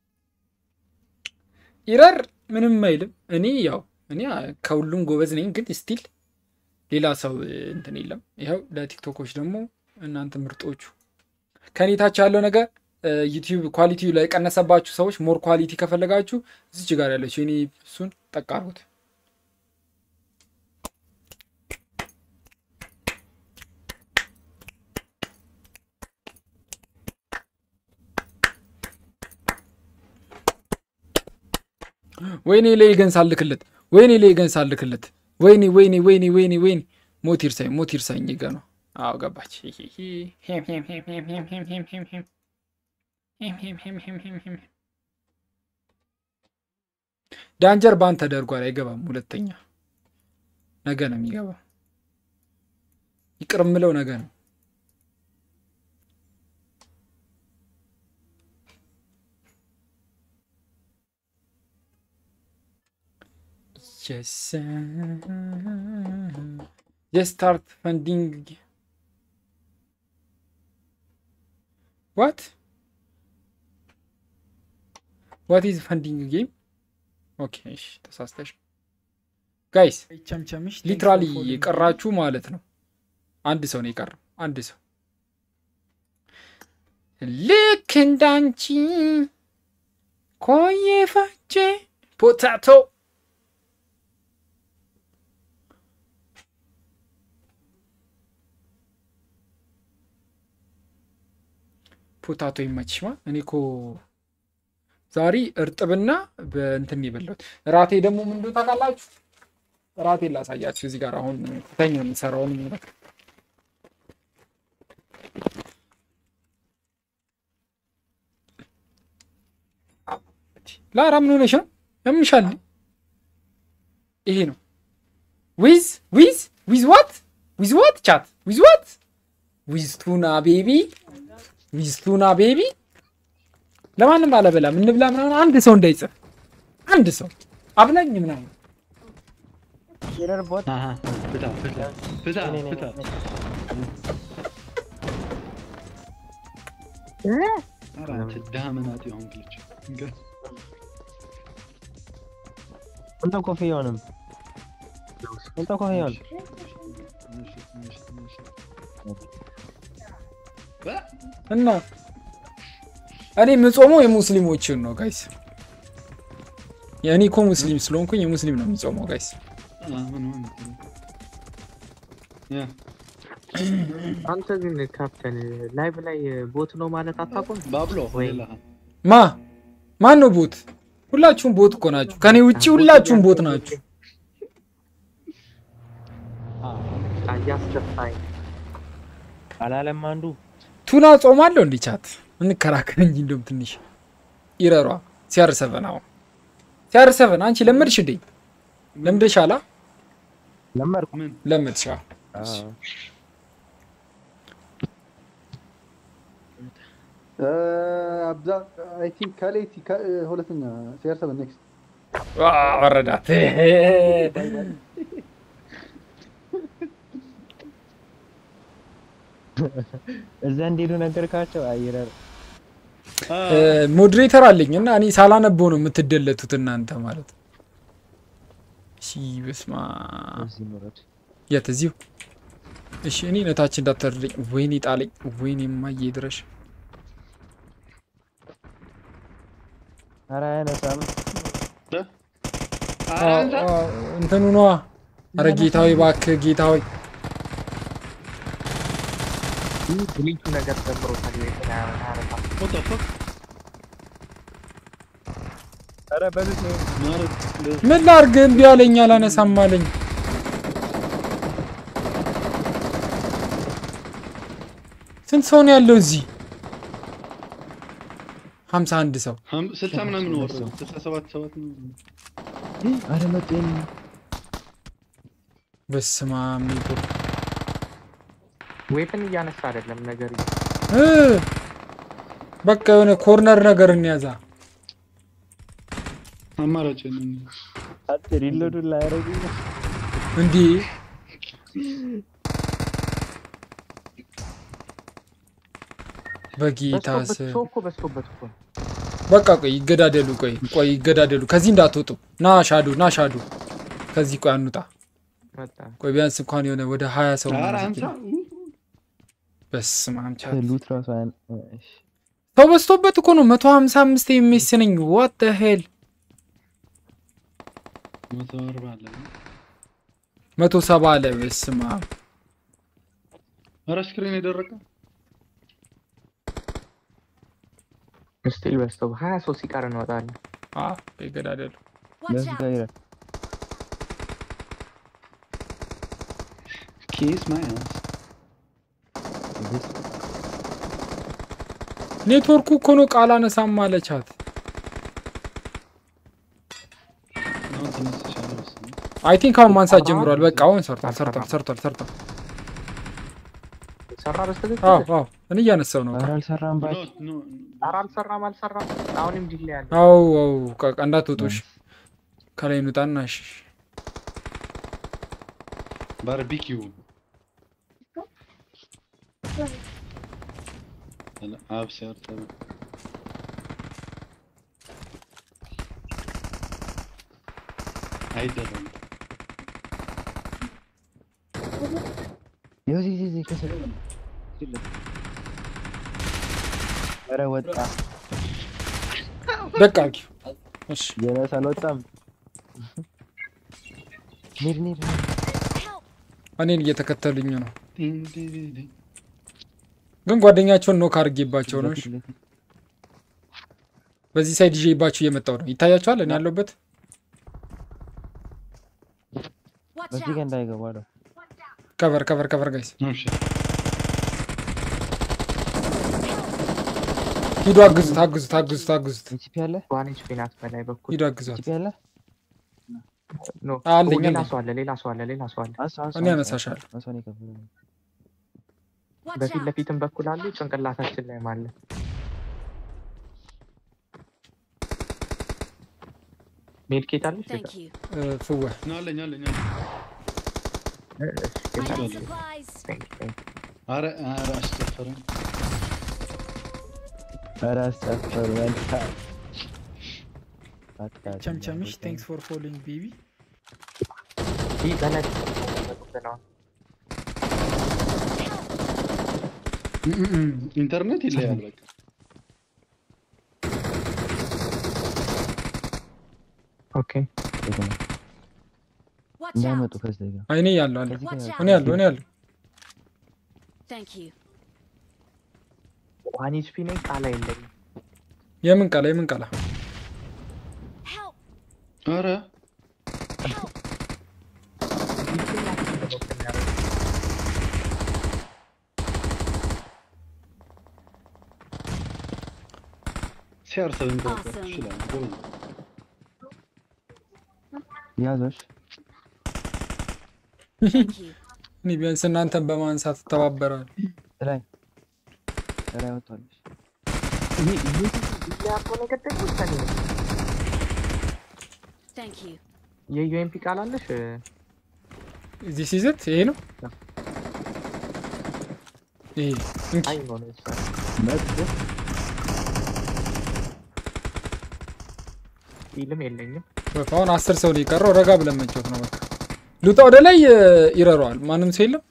ኢረር ምንም አይልም እኔ ያው እኔ ከሁሉም ጎበዝ ነኝ ግን ስቲል ሌላ ሰው እንትን የለም ይኸው ለቲክቶኮች ደግሞ እናንተ ምርጦቹ ከኔ ታች ያለው ነገር ዩቲዩብ ኳሊቲ ላይ የቀነሰባችሁ ሰዎች ሞር ኳሊቲ ከፈለጋችሁ እዚች ጋር ያለችው እኔ እሱን ጠቅ አድርጉት ወይኔ ላይ ገን ሳልክለት ወይኔ ላይ ገን ሳልክለት ወይኔ ወይኔ ወይኔ ወይኔ ወይኔ ሞት ይርሳኝ ሞት ይርሳኝ ጋ ነው አዎ ገባች ዳንጀር ባን ተደርጓል አይገባም ሁለተኛ ነገ ነው የሚገባው ይቅር ምለው ነገ ነው Yes. Just start funding. What? What is funding game? ኦኬ እሺ ተሳስተሽ ጋይስ ቸምቸምሽ ሊትራሊ የቀራችሁ ማለት ነው አንድ ሰው ነው የቀረው አንድ ሰው ልክ እንዳንቺ ኮዬ ፈጬ ፖታቶ ፖታቶ ይመችሽማ። እኔ እኮ ዛሬ እርጥብና በእንትን የበላሁት። ራቴ ደግሞ ምን እንደሆነ ታውቃላችሁ? ራቴ ላሳያችሁ። እዚህ ጋር አሁን ተኛ የምሰራውን ነገር ላራ ምን ሆነሽ ነው? ያምሻል። ይሄ ነው ዊዝ ዊዝ ዊዝ ዋት ዊዝ ዋት ቻት ዊዝ ዋት ዊዝ ቱና ቤቢ ዊዝ ቱና ቤቢ ለማንም አለበላም እንብላ ምናምን አንድ ሰው እንዳይጽፍ አንድ ሰው አብላኝ ምናምን ፍታ ፍታ ፍታ ፍታ ኧረ አንቺ ድሃ መናጢ ሆንክ ልጅ እንገ- እንተ ኮፍያውንም እንተ ኮፍያውን እሺ፣ እሺ፣ እሺ። እና እኔ የምጾመው የሙስሊሞችን ነው ጋይስ። የእኔ እኮ ሙስሊም ስለሆንኩኝ የሙስሊም ነው የሚጾመው ጋይስ። አሁን አሁን ያ አንተ ግን ካፕተን ላይቭ ላይ ቦት ነው ማለት አታውቁም? ባብሎ ወይ ማ ማን ነው ቦት? ሁላችሁም ቦት እኮ ናችሁ። ከኔ ውጭ ሁላችሁም ቦት ናችሁ። እያስደፋኝ አላለም አንዱ ቱና ጾማለሁ እንዲ ቻት እንከራከር እንጂ እንደውም ትንሽ ይረሯ ሲያር ሰቨን አሁን ሲያር ሰቨን አንቺ ለመድሽ እንዴ? ለምደሻላ? ለመድኩ ለመድሻ አብዛ አይ ቲንክ ከሌቲ ሁለተኛ ሲአር ሰቨን ኔክስት ወረዳት እዛ እንዲሄዱ ነገርካቸው? አይረር ሞዴሬተር አለኝ እና እኔ ሳላነበው ነው የምትደለቱት እናንተ ማለት ነው። እሺ በስማ የት እዚሁ? እሺ እኔ ነታችን እንዳታደርኝ። ወይኔ ጣለኝ። ወይኔ ማዬ ድረሽ ኧረ አያነሳም። እንትኑ ነዋ። አረ ጌታዊ እባክህ ጌታዊ ብሊቹ ነገር ጨምሮታል። ኧረ በሉት ነው ምን ላድርግ? እምቢ አለኝ፣ አላነሳም አለኝ። ስንት ሰው ነው ያለው እዚህ? ሀምሳ አንድ ሰው ሀም- ስልሳ ምናምን ወርዶ ስልሳ ሰባት ሰባት ነው። ኧረ መጡ የኔ በስመ አብ ኔትወርክ ዌፕን እያነሳ አይደለም ነገር እ በቃ የሆነ ኮርነር ነገር እንያዛ። አማራጭ አንተ ሪሎዱን ላያረጉኝ ነው። እንዲህ በጌታ በዝቶበት ስም ሰው እኮ በዝቶበት እኮ ነው። በቃ ቆይ ይገዳደሉ። ቆይ ቆይ ይገዳደሉ። ከዚህ እንዳትወጡ። ና ሻዱ ና ሻዱ። ከዚህ ቆይ አንውጣ። መጣ ቆይ ቢያንስ እንኳን የሆነ ወደ ሀያ ሰው ኧረ ምናምን አንሳ ሲገኝ። በስመ አብ ቻት ሉት ራሱ አያን እሺ ሰው በዝቶበት እኮ ነው። መቶ ሀምሳ አምስት የሚስ ነኝ ዋት ሄል መቶ አርባ አለ መቶ ሰባ አለ። በስመ አብ ኧረ ስክሪን የደረቀ ስቲል በዝቶ ሀያ ሰው ሲቀር እንወጣለን። አ ይገዳደሉ። ለሱ ጋር ኬስ ማያዝ ኔትወርኩ እኮ ነው ቃል አነሳም አለቻት። አሁን ተነስቻለሁ መሰለኝ። አይ ቲንክ አሁን ማንሳት ጀምሯል። በቃ አሁን ሰርቷል ሰርቷል ሰርቷል ሰርቷል። ሰራ በስተግል አዎ አዎ እኔ እያነሳው ነው። ኧረ አልሰራም ባይ ኖ ኖ ኧረ አልሰራም አልሰራም። አሁንም ዲሌ ያለ አው አው በቃ እንዳትወጡሽ ከላይ እንውጣና እሺ ባርቢኪው አብሲያር ተበ አይደለም ይኸው እዚህ እዚህ እዚህ ከስር ኧረ ወጣ በቃ አርጊው። እሺ ጀለስ አልወጣም ኒድ ኒድ እኔን እየተከተሉኝ ነው፣ ግን ጓደኛቸውን ኖክ አድርጌባቸው ነው። እሺ በዚህ ሳይድ ይዤባችሁ እየመጣው ነው። ይታያችኋል እኔ ያለሁበት በዚህ ጋር እንዳይገባ ነው ከቨር ከቨር ከቨር ጋይስ እሺ ሂዱ፣ አግዙት አግዙት አግዙት አግዙት። ኢቺፒ አለ ዋን ኤችፒ ናት በላይ በኩል ሂዱ አግዟት። ኢቺፒ አለ ኖ አለኝ ሌላ አለኝ። ሰው አለ ሌላ ሰው አለ ሌላ ሰው አለ አንሱ አንሱ እኔ አንሱ፣ አነሳሻለሁ። አንሱ እኔ ከፍላለሁ። በፊት ለፊትም በኩል አሉ ጭንቅላታችን ላይም አለ ሜድኬት አለች Thank you. እ፣ ፍወ ና አለኝ አለኝ አለኝ I got supplies. ኧረ ኧረ አስጨፈረኝ ኧረ አስጨፈሩ መልካ አቃ- ቸምቸምሽ ቴንክስ ፎር ፎሎዊንግ ቤቢ ይህ በላይ ኢንተርኔት ይለያል በቃ ኦኬ Watch እንዳይመጡ out. ከዚህ ጋር አይ እኔ ያለሁ አለ ከዚህ ጋር እኔ ያለሁ እኔ ያለሁ Thank you. ዋን ኤችፒ ነኝ ቃላ የለኝም የምን ቃላ የምን ቃላ ኧረ ሲያርሰብን Awesome. ይችላል ጎበዝ ነው። ያዞሽ Thank you. እኔ ቢያንስ እናንተን በማንሳት እተባበራለሁ። ላይ ላይ ወጥቷለች ያልከው ነገር ደግሞ ውሳኔ ነው Thank you. የዩኤምፒ ቃል አለሽ እዚህ ሲዘት ይሄ ነው ይሄ እንኪ አይ ነው ነው ውሳኔ ፊልም የለኝም በቃ አሁን አስር ሰው ነው የቀረው። ረጋ ብለን መጫወት ነው በቃ። ልውጣ ወደ ላይ እ፣ ይረረዋል። ማንም ሰው የለም።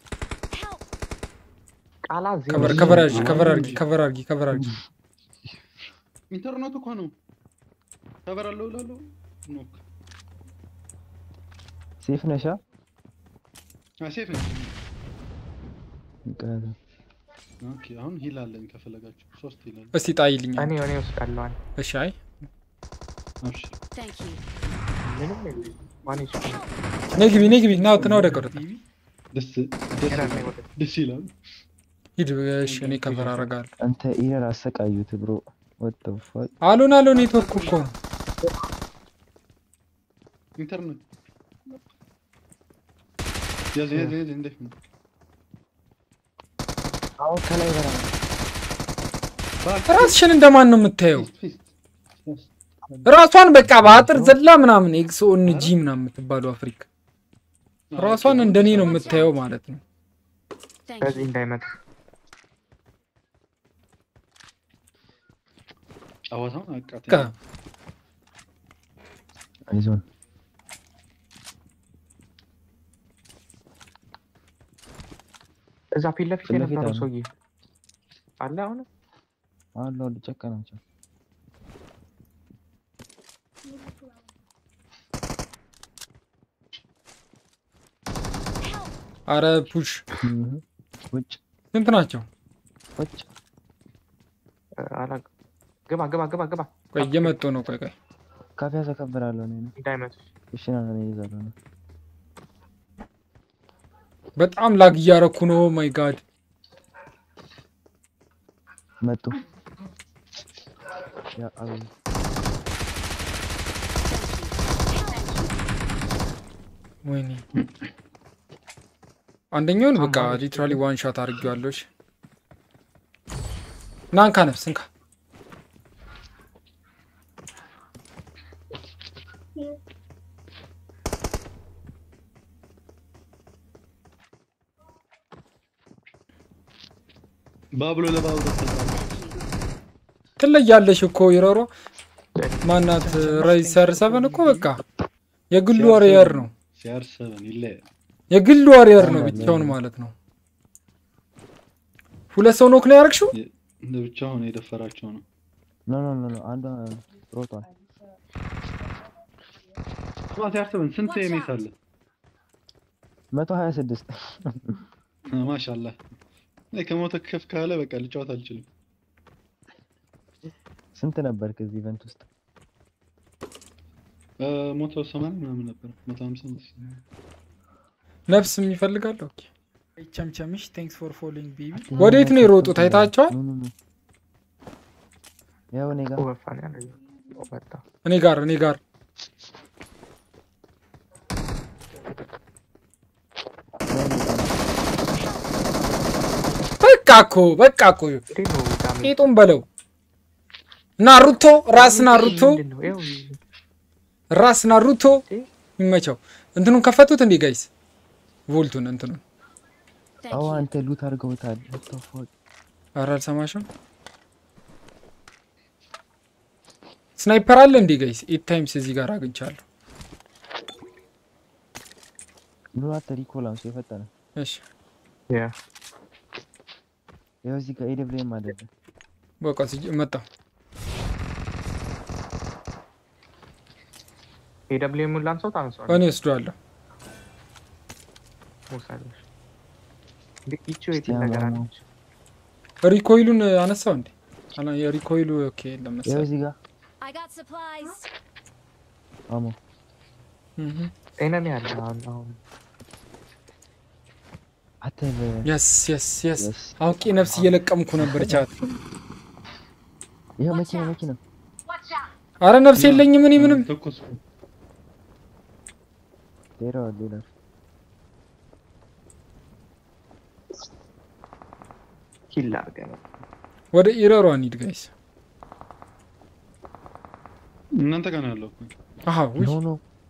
ቃላ ዜሮ ከቨር ከቨር አድርጊ ከቨር አድርጊ ከቨር አድርጊ ከቨር አድርጊ። ኢንተርኔቱ እኮ ነው ከበር አለው እላለሁ ኖክ ሴፍ ነሻ አ ሴፍ ነው እንቀያዘ ኦኬ አሁን ሂል አለኝ ከፈለጋችሁ ሶስት ሂል አለኝ እስቲ ጣይልኝ። እኔ እኔ ወስዳለሁ እሺ አይ አብሽር Thank you. ምንም የለኝም ዋን ኤችፒ ነይ ግቢ ነይ ግቢ ና ና ወደ ቀረጥ ደስ ደስ ደስ ይላል ሂድ። እሺ እኔ ከቨር አደርጋለሁ። አንተ ኢረር አሰቃዩት ብሮ ወጥ ፋ አሉን አሉ ኔትወርክ እኮ ነው። ኢንተርኔት ያዝ ያዝ ያዝ እንዴት ነው? አሁን ከላይ በራ ራስሽን እንደማን ነው የምታየው? ራሷን በቃ በአጥር ዘላ ምናምን ኤክሶ ጂ ምናምን የምትባለው አፍሪካ ራሷን እንደኔ ነው የምታየው ማለት ነው። ከዚህ እንዳይመጣ ጨዋታውን አቃተኝ። በቃ አይዞን እዛ ፊት ለፊት ፊት ለፊት የነበረው አለ። ሰውዬ አለ አሁን አሉ አሉ ጨካ ናቸው። አረ ፑሽ ውጭ ስንት ናቸው? ውጭ አላውቅም። ግባ ግባ ግባ ግባ ቆይ እየመጡ ነው። ቆይ ቆይ ካፌ ያዘከብራለሁ እኔ ነው እንዳይመጡ እሺ ና እኔ ይዛለሁ ነው በጣም ላግ እያረኩ ነው። ማይ ጋድ መጡ ያ አቤት ወይኔ አንደኛውን በቃ ሊትራሊ ዋን ሻት አድርጌዋለሁ። እሺ ና እንካ ነፍስ እንካ ባብሎ ለባብሎ ትለያለሽ እኮ ይረሮ ማናት ራይሰር ሰቨን እኮ በቃ የግሉ ዋሪየር ነው። ሲያር ሰቨን ይለያል። የግሉ ዋሪየር ነው ብቻውን ማለት ነው። ሁለት ሰው ኖክ ነው ያደረግሽው? እንደ ብቻውን የደፈራቸው ነው። ኖ ኖ ኖ ኖ አንዷ ሮጧል ስማ ሲያር ሰቨን ስንት ኤሜት አለ? መቶ ሀያ ስድስት ማሻአላህ እኔ ከሞተ ከፍ ካለ በቃ ልጫወት አልችልም። ስንት ነበር ከዚህ ኢቨንት ውስጥ? እ፣ ሞቶ ሰማንያ ምናምን ነበር። መቶ ሀምሳ መሰለኝ። ነፍስ የሚፈልጋል። ኦኬ ቸምቸምሽ ቴንክስ ፎር ፎሎዊንግ ቤቢ ወዴት ነው የሮጡት? አይታቸዋል? ኑ ኑ ኑ ያው እኔ ጋር ወፋን ያለ ወጣ እኔ ጋር እኔ ጋር በቃ እኮ በቃ እኮ ቂጡን በለው ናሩቶ ራስ ናሩቶ ራስ ናሩቶ ይመቸው። እንትኑን ከፈቱት እንዴ ጋይስ? ቮልቱን እንትኑን አዎ አንተ ሉት አድርገውታል። What the fuck? ኧረ አልሰማሽም? ስናይፐር አለ እንዴ ጋይስ? ኤት ታይምስ እዚህ ጋር አግኝቻለሁ። ኑ አንተ ሪኮል አንሱ የፈጠነ እሺ ያ ያው እዚህ ጋር ኤደብሊውኤም አይደለ በቃ ሲጅ መጣ ኤደብሊውኤም ላንሰው ታንሰው እኔ ወስደዋለሁ። ውሰዶች ይቺ የት ነገር አለች? ሪኮይሉን አነሳው እንዴ? አላ የሪኮይሉ ኦኬ የለም ያው መሰለኝ። እዚህ ጋር I got supplies. አሞ እህ ኤነሚ አለ አሁን አሁን አንተ በ- የስ የስ የስ አውቄ ነፍስ እየለቀምኩ ነበር ቻት። ይኸው መኪና መኪና አረ ነፍስ የለኝም እኔ ምንም ተኮስኩ። ሌላ ሌላ ኪል አድርገህ ነው ወደ ኢረሯ እንሂድ ጋይስ። እናንተ ጋር ነው ያለው እኮ። አሃ ውይ ኖ ኖ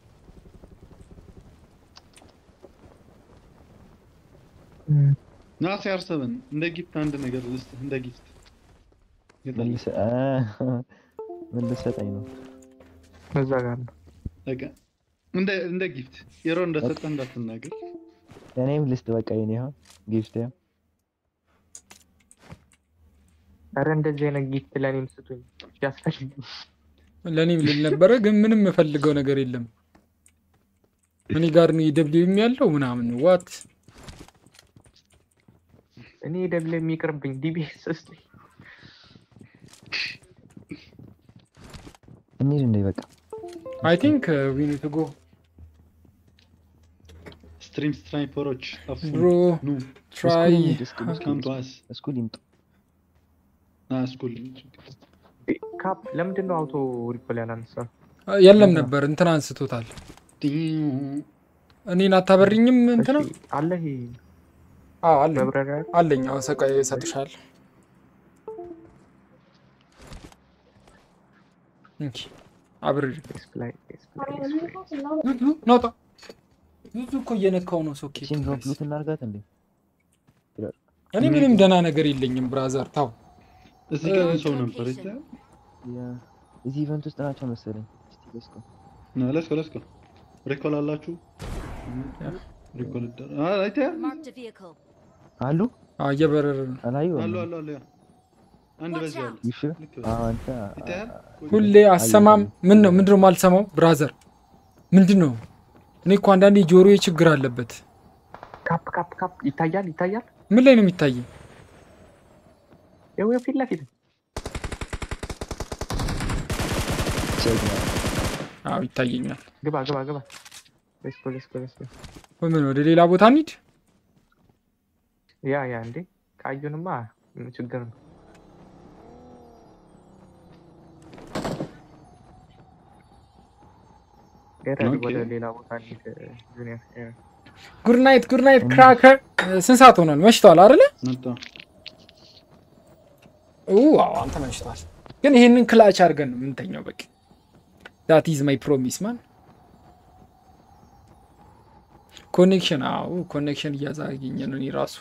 ና ሲያር ሰቨን እንደ ጊፍት አንድ ነገር ልስጥህ፣ እንደ ጊፍት መልስ አ ምን ልትሰጠኝ ነው? እዛ ጋር ነው በቃ እንደ እንደ ጊፍት የሮ እንደሰጠ እንዳትናገር። እኔም ልስጥ በቃ የኔ ይኸው ጊፍት ያው ኧረ እንደዚህ አይነት ጊፍት ለእኔም ስጡኝ ያስፈልግ ለእኔም ልል ነበረ ግን ምንም የምፈልገው ነገር የለም። እኔ ጋር ነው ኢደብሊው ያለው ምናምን ዋት እኔ ኤደብሊው የሚቅርብኝ ዲቢኤስ ስጡኝ እንሂድ እንደ በቃ አይ ቲንክ ዊ ኒድ ቱ ጎ ስትሪም ስናይፐሮች ጠፉ። ብሮ ኑ ትራይ ካም ቱ አስ እስኩል ይምጡ። ና ስኩል ካፕ ለምንድን ነው አውቶ ሪኮል ያላነሳ የለም ነበር እንትን አንስቶታል። እኔን አታበሪኝም እንትና አለ ይሄ አዎ አለኝ መብረሪያ አለኝ። አዎ ሰቃይ እሰጥሻለሁ። እንኪ አብሬ ዲስፕላይ ዙዙ ናውጣ ዙዙ እኮ እየነካው ነው ሶኬት። ቺን ድሮፕ ሉት እናርጋት እንዴ? እኔ ምንም ደህና ነገር የለኝም ብራዘር ታው እዚህ ጋር ሰው ነበር እዛ ያ እዚህ ኢቨንት ውስጥ ናቸው መሰለኝ። እስቲ ለስኮ ና ለስኮ ለስኮ ሪኮል አላችሁ ሪኮል ይደረ አይ አይተህ Marked a vehicle. አሉ አዎ እየበረረ ነው። አላዩ አሉ አሉ አሉ ያ አንድ በዚህ አለ ይሽ አንተ ይታያል ሁሌ አሰማም። ምን ነው ምንድን ነው የማልሰማው? ብራዘር ምንድን ነው? እኔ እኮ አንዳንዴ ጆሮዬ ችግር አለበት። ካፕ ካፕ ካፕ ይታያል ይታያል። ምን ላይ ነው የሚታየኝ? ይኸው ይኸው ፊት ለፊት አዎ ይታየኛል። ግባ ግባ ግባ። ሌትስ ጎ ሌትስ ጎ ሌትስ ጎ። ወይ ምን ወደ ሌላ ቦታ እንሂድ? ያ ያ እንዴ ካዩንማ ምን ችግር ነው? ገረድ ኦኬ። ወደ ሌላ ቦታ እንሂድ ጁኒየር። ያ ጉድ ናይት ጉድ ናይት ክራከር። ስንት ሰዓት ሆኗል? መሽቷል አይደለ? መጣ ኡ አዎ አንተ መሽቷል። ግን ይሄንን ክላች አድርገን ነው የምንተኛው። በቃ ዳት ኢዝ ማይ ፕሮሚስ ማን። ኮኔክሽን አዎ ኮኔክሽን እያዛገኘ ነው። እኔ ራሱ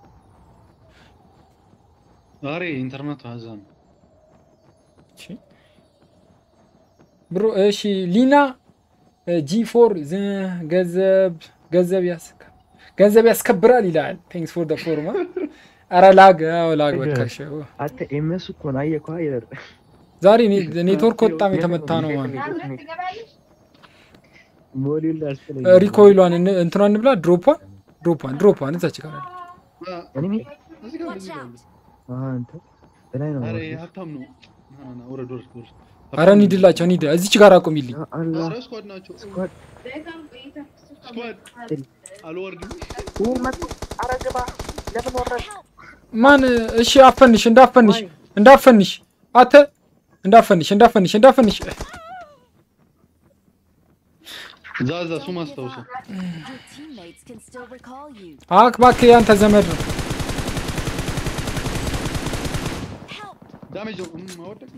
ዛሬ ኢንተርኔት አዛ ነው ብሮ እሺ ሊና ጂ ፎር ገንዘብ ገንዘብ ያስ ገንዘብ ያስከብራል ይላል። ቴንክስ ፎር ደ ፎርማ ኧረ ላግ አዎ ላግ በቃ እሺ። አንተ ኤምኤስ እኮ ነው አየህ እኮ አይደል? ዛሬ ኔ- ኔትወርክ በጣም የተመታ ነው ማለት ሞዴል ላስፈልግ ሪኮይሏን እን- እንትኗን እንብላ ድሮፓን ድሮፓን ድሮፓን እዛች ጋር አለ። እኔ እዚህ ጋር እዚህ ጋር አንተ በላይ ነው አረ የምወስደው። ሀብታም ነው ና ና ና ውረድ ውረድ ውረድ አረ እንሂድላቸው እንሂድ። እዚች ጋር አቁሚልኝ። አላህ ኧረ ስኳድ ናቸው ስኳድ ስኳድ አልወርድም ኡ መጡ። ኧረ ግባ። ለምን ወረድ? ማን እሺ፣ አፈንሽ እንዳፈንሽ እንዳፈንሽ አተ እንዳፈንሽ እንዳፈንሽ እንዳፈንሽ እዛ እዛ እሱ ማስታውሰው Your teammates can still recall you. አክ እባክህ ያንተ ዘመድ ነው። ዳሜጅ ነው እም፣ አወደቅ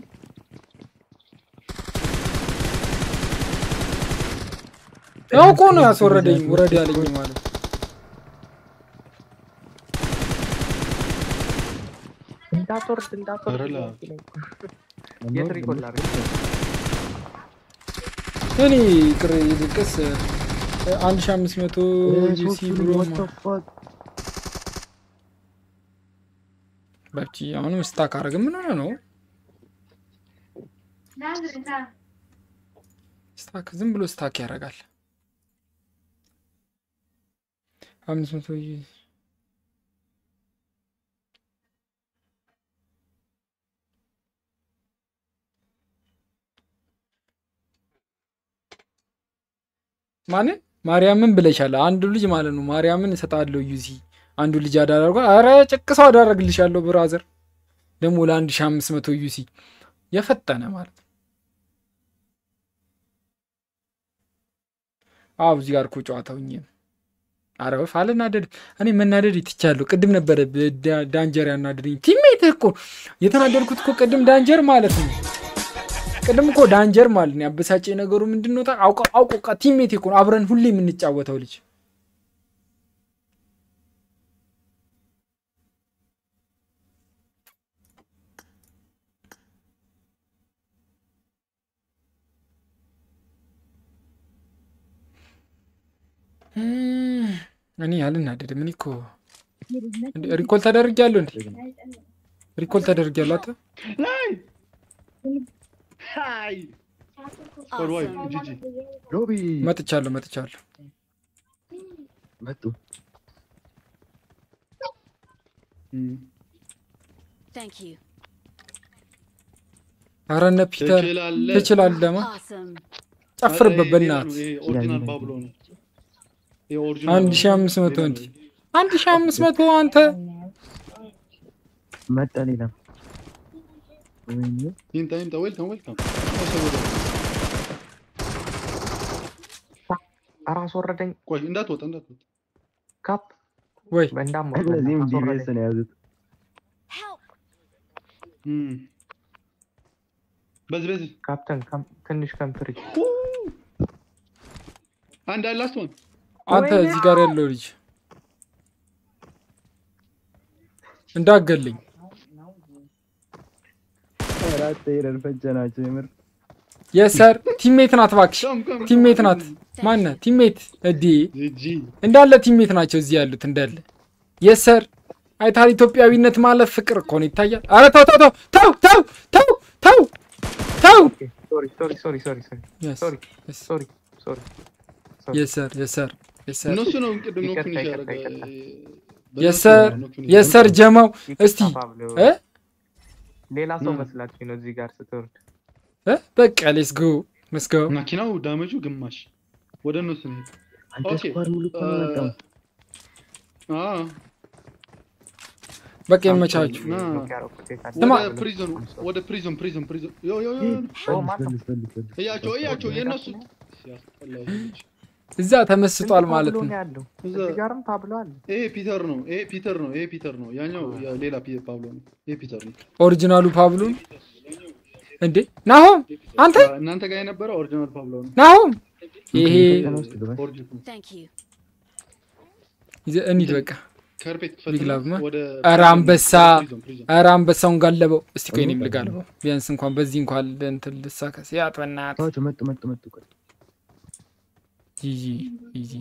አውቆ ነው ያስወረደኝ። ውረድ ያለኝ ማለት እንዳትወርድ እንዳትወርድ። ኧረ ላ- የት ሪኮል ላድርግ? እኔ ቅር ይልቅስ አንድ ሺህ አምስት መቶ ዩሲ ብሎ በቺ አሁንም ስታክ አረግ ምን ሆነ ነው ስታክ ዝም ብሎ ስታክ ያደርጋል። አምስት መቶ ዩ- ማንን ማርያምን ብለሻል። አንዱ ልጅ ማለት ነው ማርያምን እሰጣለሁ ዩዚ አንዱ ልጅ አዳርጓ አረ ጭቅሰው አዳረግልሻለሁ ብራዘር ደግሞ ለአንድ ሺህ አምስት መቶ ዩሲ የፈጠነ ማለት ነው። አዎ እዚህ ጋር እኮ ጨዋታውኝ ነው። አረ ወፍ አልናደድ እኔ መናደድ ይትቻለሁ። ቅድም ነበረ ዳ- ዳንጀር ያናደደኝ ቲሜት እኮ የተናደድኩት እኮ ቅድም ዳንጀር ማለት ነው። ቅድም እኮ ዳንጀር ማለት ነው ያበሳጨ ነገሩ ምንድን ነው? አውቀ አውቆ ቲሜት እኮ ነው አብረን ሁሌ የምንጫወተው ልጅ እም፣ እኔ አልናደድም። እኔ እኮ እንዴ ሪኮል ተደርጊያለሁ እንዴ ሪኮል ተደርጊያለሁ። አታ ላይ ሃይ ስኳድ ዋይ ጂጂ ሎቢ መጥቻለሁ መጥቻለሁ። መጡ Thank you. ኧረ እነ ፒተር ትችላለህ። ትችላለህ። ማ Awesome. ጨፍርበት በእናትህ ይሄ ኦሪጂናል ባብሎ ነው ይሄ ኦሪጂናል አንድ ሺህ አምስት መቶ እንዲ አንድ ሺህ አምስት መቶ አንተ መጣ ሌላ ወይኔ ይምጣ ይምጣ ዌልካም ዌልካም ኧረ አስወረደኝ። ቆይ እንዳትወጣ እንዳትወጣ። ካፕ ወይ እንዳትወጣ እነዚህም አስወረደኝ። ጂቢኤስ ነው የያዙት። እም። በዚህ በዚህ ካፕተን ከም- ትንሽ ከምፕሪ አንድ አለ ላስት ዋን አንተ እዚህ ጋር ያለው ልጅ እንዳገለኝ አራት ሄደን ፈጀናቸው የምር የሰር ቲሜት ናት እባክሽ፣ ቲሜት ናት። ማነ ቲሜት እዲ እንዳለ ቲሜት ናቸው እዚህ ያሉት እንዳለ። የሰር አይታል ኢትዮጵያዊነት ማለት ፍቅር እኮ ነው ይታያል። አረ ተው ተው ተው ተው ተው ተው ተው ተው። ሶሪ ሶሪ ሶሪ ሶሪ ሶሪ Yes, ሶሪ yes. ሶሪ ሶሪ የሰር የሰር የሰር እነሱ ነው ቅድም ነው ይቅርታ፣ ፊኒሽ ይቅርታ፣ ያደረገ ይቅርታ። የሰር የሰር ጀማው እስቲ እ ሌላ ሰው ና። መስላችሁ ነው እዚህ ጋር ስትወርድ። እ በቃ ሌስ ጎ ሌስ ጎ መኪናው ዳመጁ ግማሽ ወደ እነሱ ነው። አንተ ኦኬ፣ ስኳር ሙሉ እኮ ነው የመጣው። አ በቃ ይመቻችሁ። ና ስማ ወደ ፕሪዝን ወደ ፕሪዝን ፕሪዝን ፕሪዝን ዮ ዮ ዮ ፈልግ ፈልግ ፈልግ። እያቸው እያቸው የእነሱ ሲያስጠላ ይሄ ልጅ። እዛ ተመስጧል ማለት ነው። ያለው እዛ እዚህ ጋርም ታብሎ አለ። ይሄ ፒተር ነው። ይሄ ፒተር ነው። ይሄ ፒተር ነው። ያኛው ያ- ሌላ ፒ- ፓብሎ ነው። ይሄ ፒተር ነው። ኦሪጂናሉ ፓብሎን እንዴ ናሆም አንተ እናንተ ጋር የነበረው ኦሪጂናል ፓብሎ ነው። ናሆም ይሄ ኦሪጂናል Thank you. ይዘ- እንሂድ በቃ ካርፔት ቢግ ላቭ ማ ወደ ኧረ አንበሳ ፕሪዝን ፕሪዝን ኧረ አንበሳውን ጋለበው። እስቲ ቆይ እኔም ልጋልበው ቢያንስ እንኳን በዚህ እንኳን እንትን ልሳከስ ያጥ በእናትህ ተዋቸው፣ መጡ መጡ መጡ። ቆይ ጂጂ ጂጂ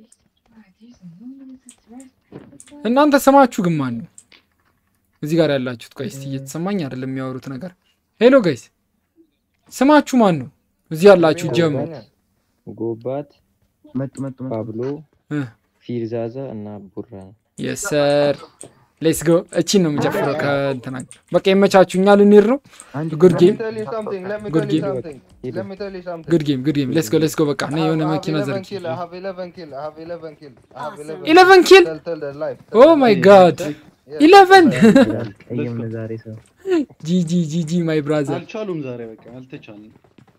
እናንተ ስማችሁ ግን ማን ነው? እዚህ ጋር ያላችሁት ቆይ እስቲ እየተሰማኝ አይደለም የሚያወሩት ነገር። ሄሎ ጋይስ ስማችሁ ማን ነው? እዚህ ያላችሁ ጀሞ ጎባት መጡ መጡ መጡ። ፓብሎ እ ፊርዛዛ እና ቡራ የሰር ሌትስ ጎ። እቺን ነው የምጨፍረው ከእንትና በቃ ይመቻችሁ። እኛ ልንሄድ ነው። ጉድ ጌም Let me tell you something. Let me ጉድ tell you ጌም something. Let me tell you something. ጉድ ጌም ጉድ ጌም ሌትስ ጎ ሌትስ ጎ። በቃ I ነይ የሆነ have- I have መኪና 11 ዘርጊ። kill. I have 11 kill. I have 11 kill. I have 11 11 kill? Tell, tell the life. ኦ ማይ ጋድ ኢለቨን ቀይም ነው ዛሬ ሰው ጂጂ ጂጂ ማይ ብራዘር አልቻሉም ዛሬ በቃ አልተቻለም።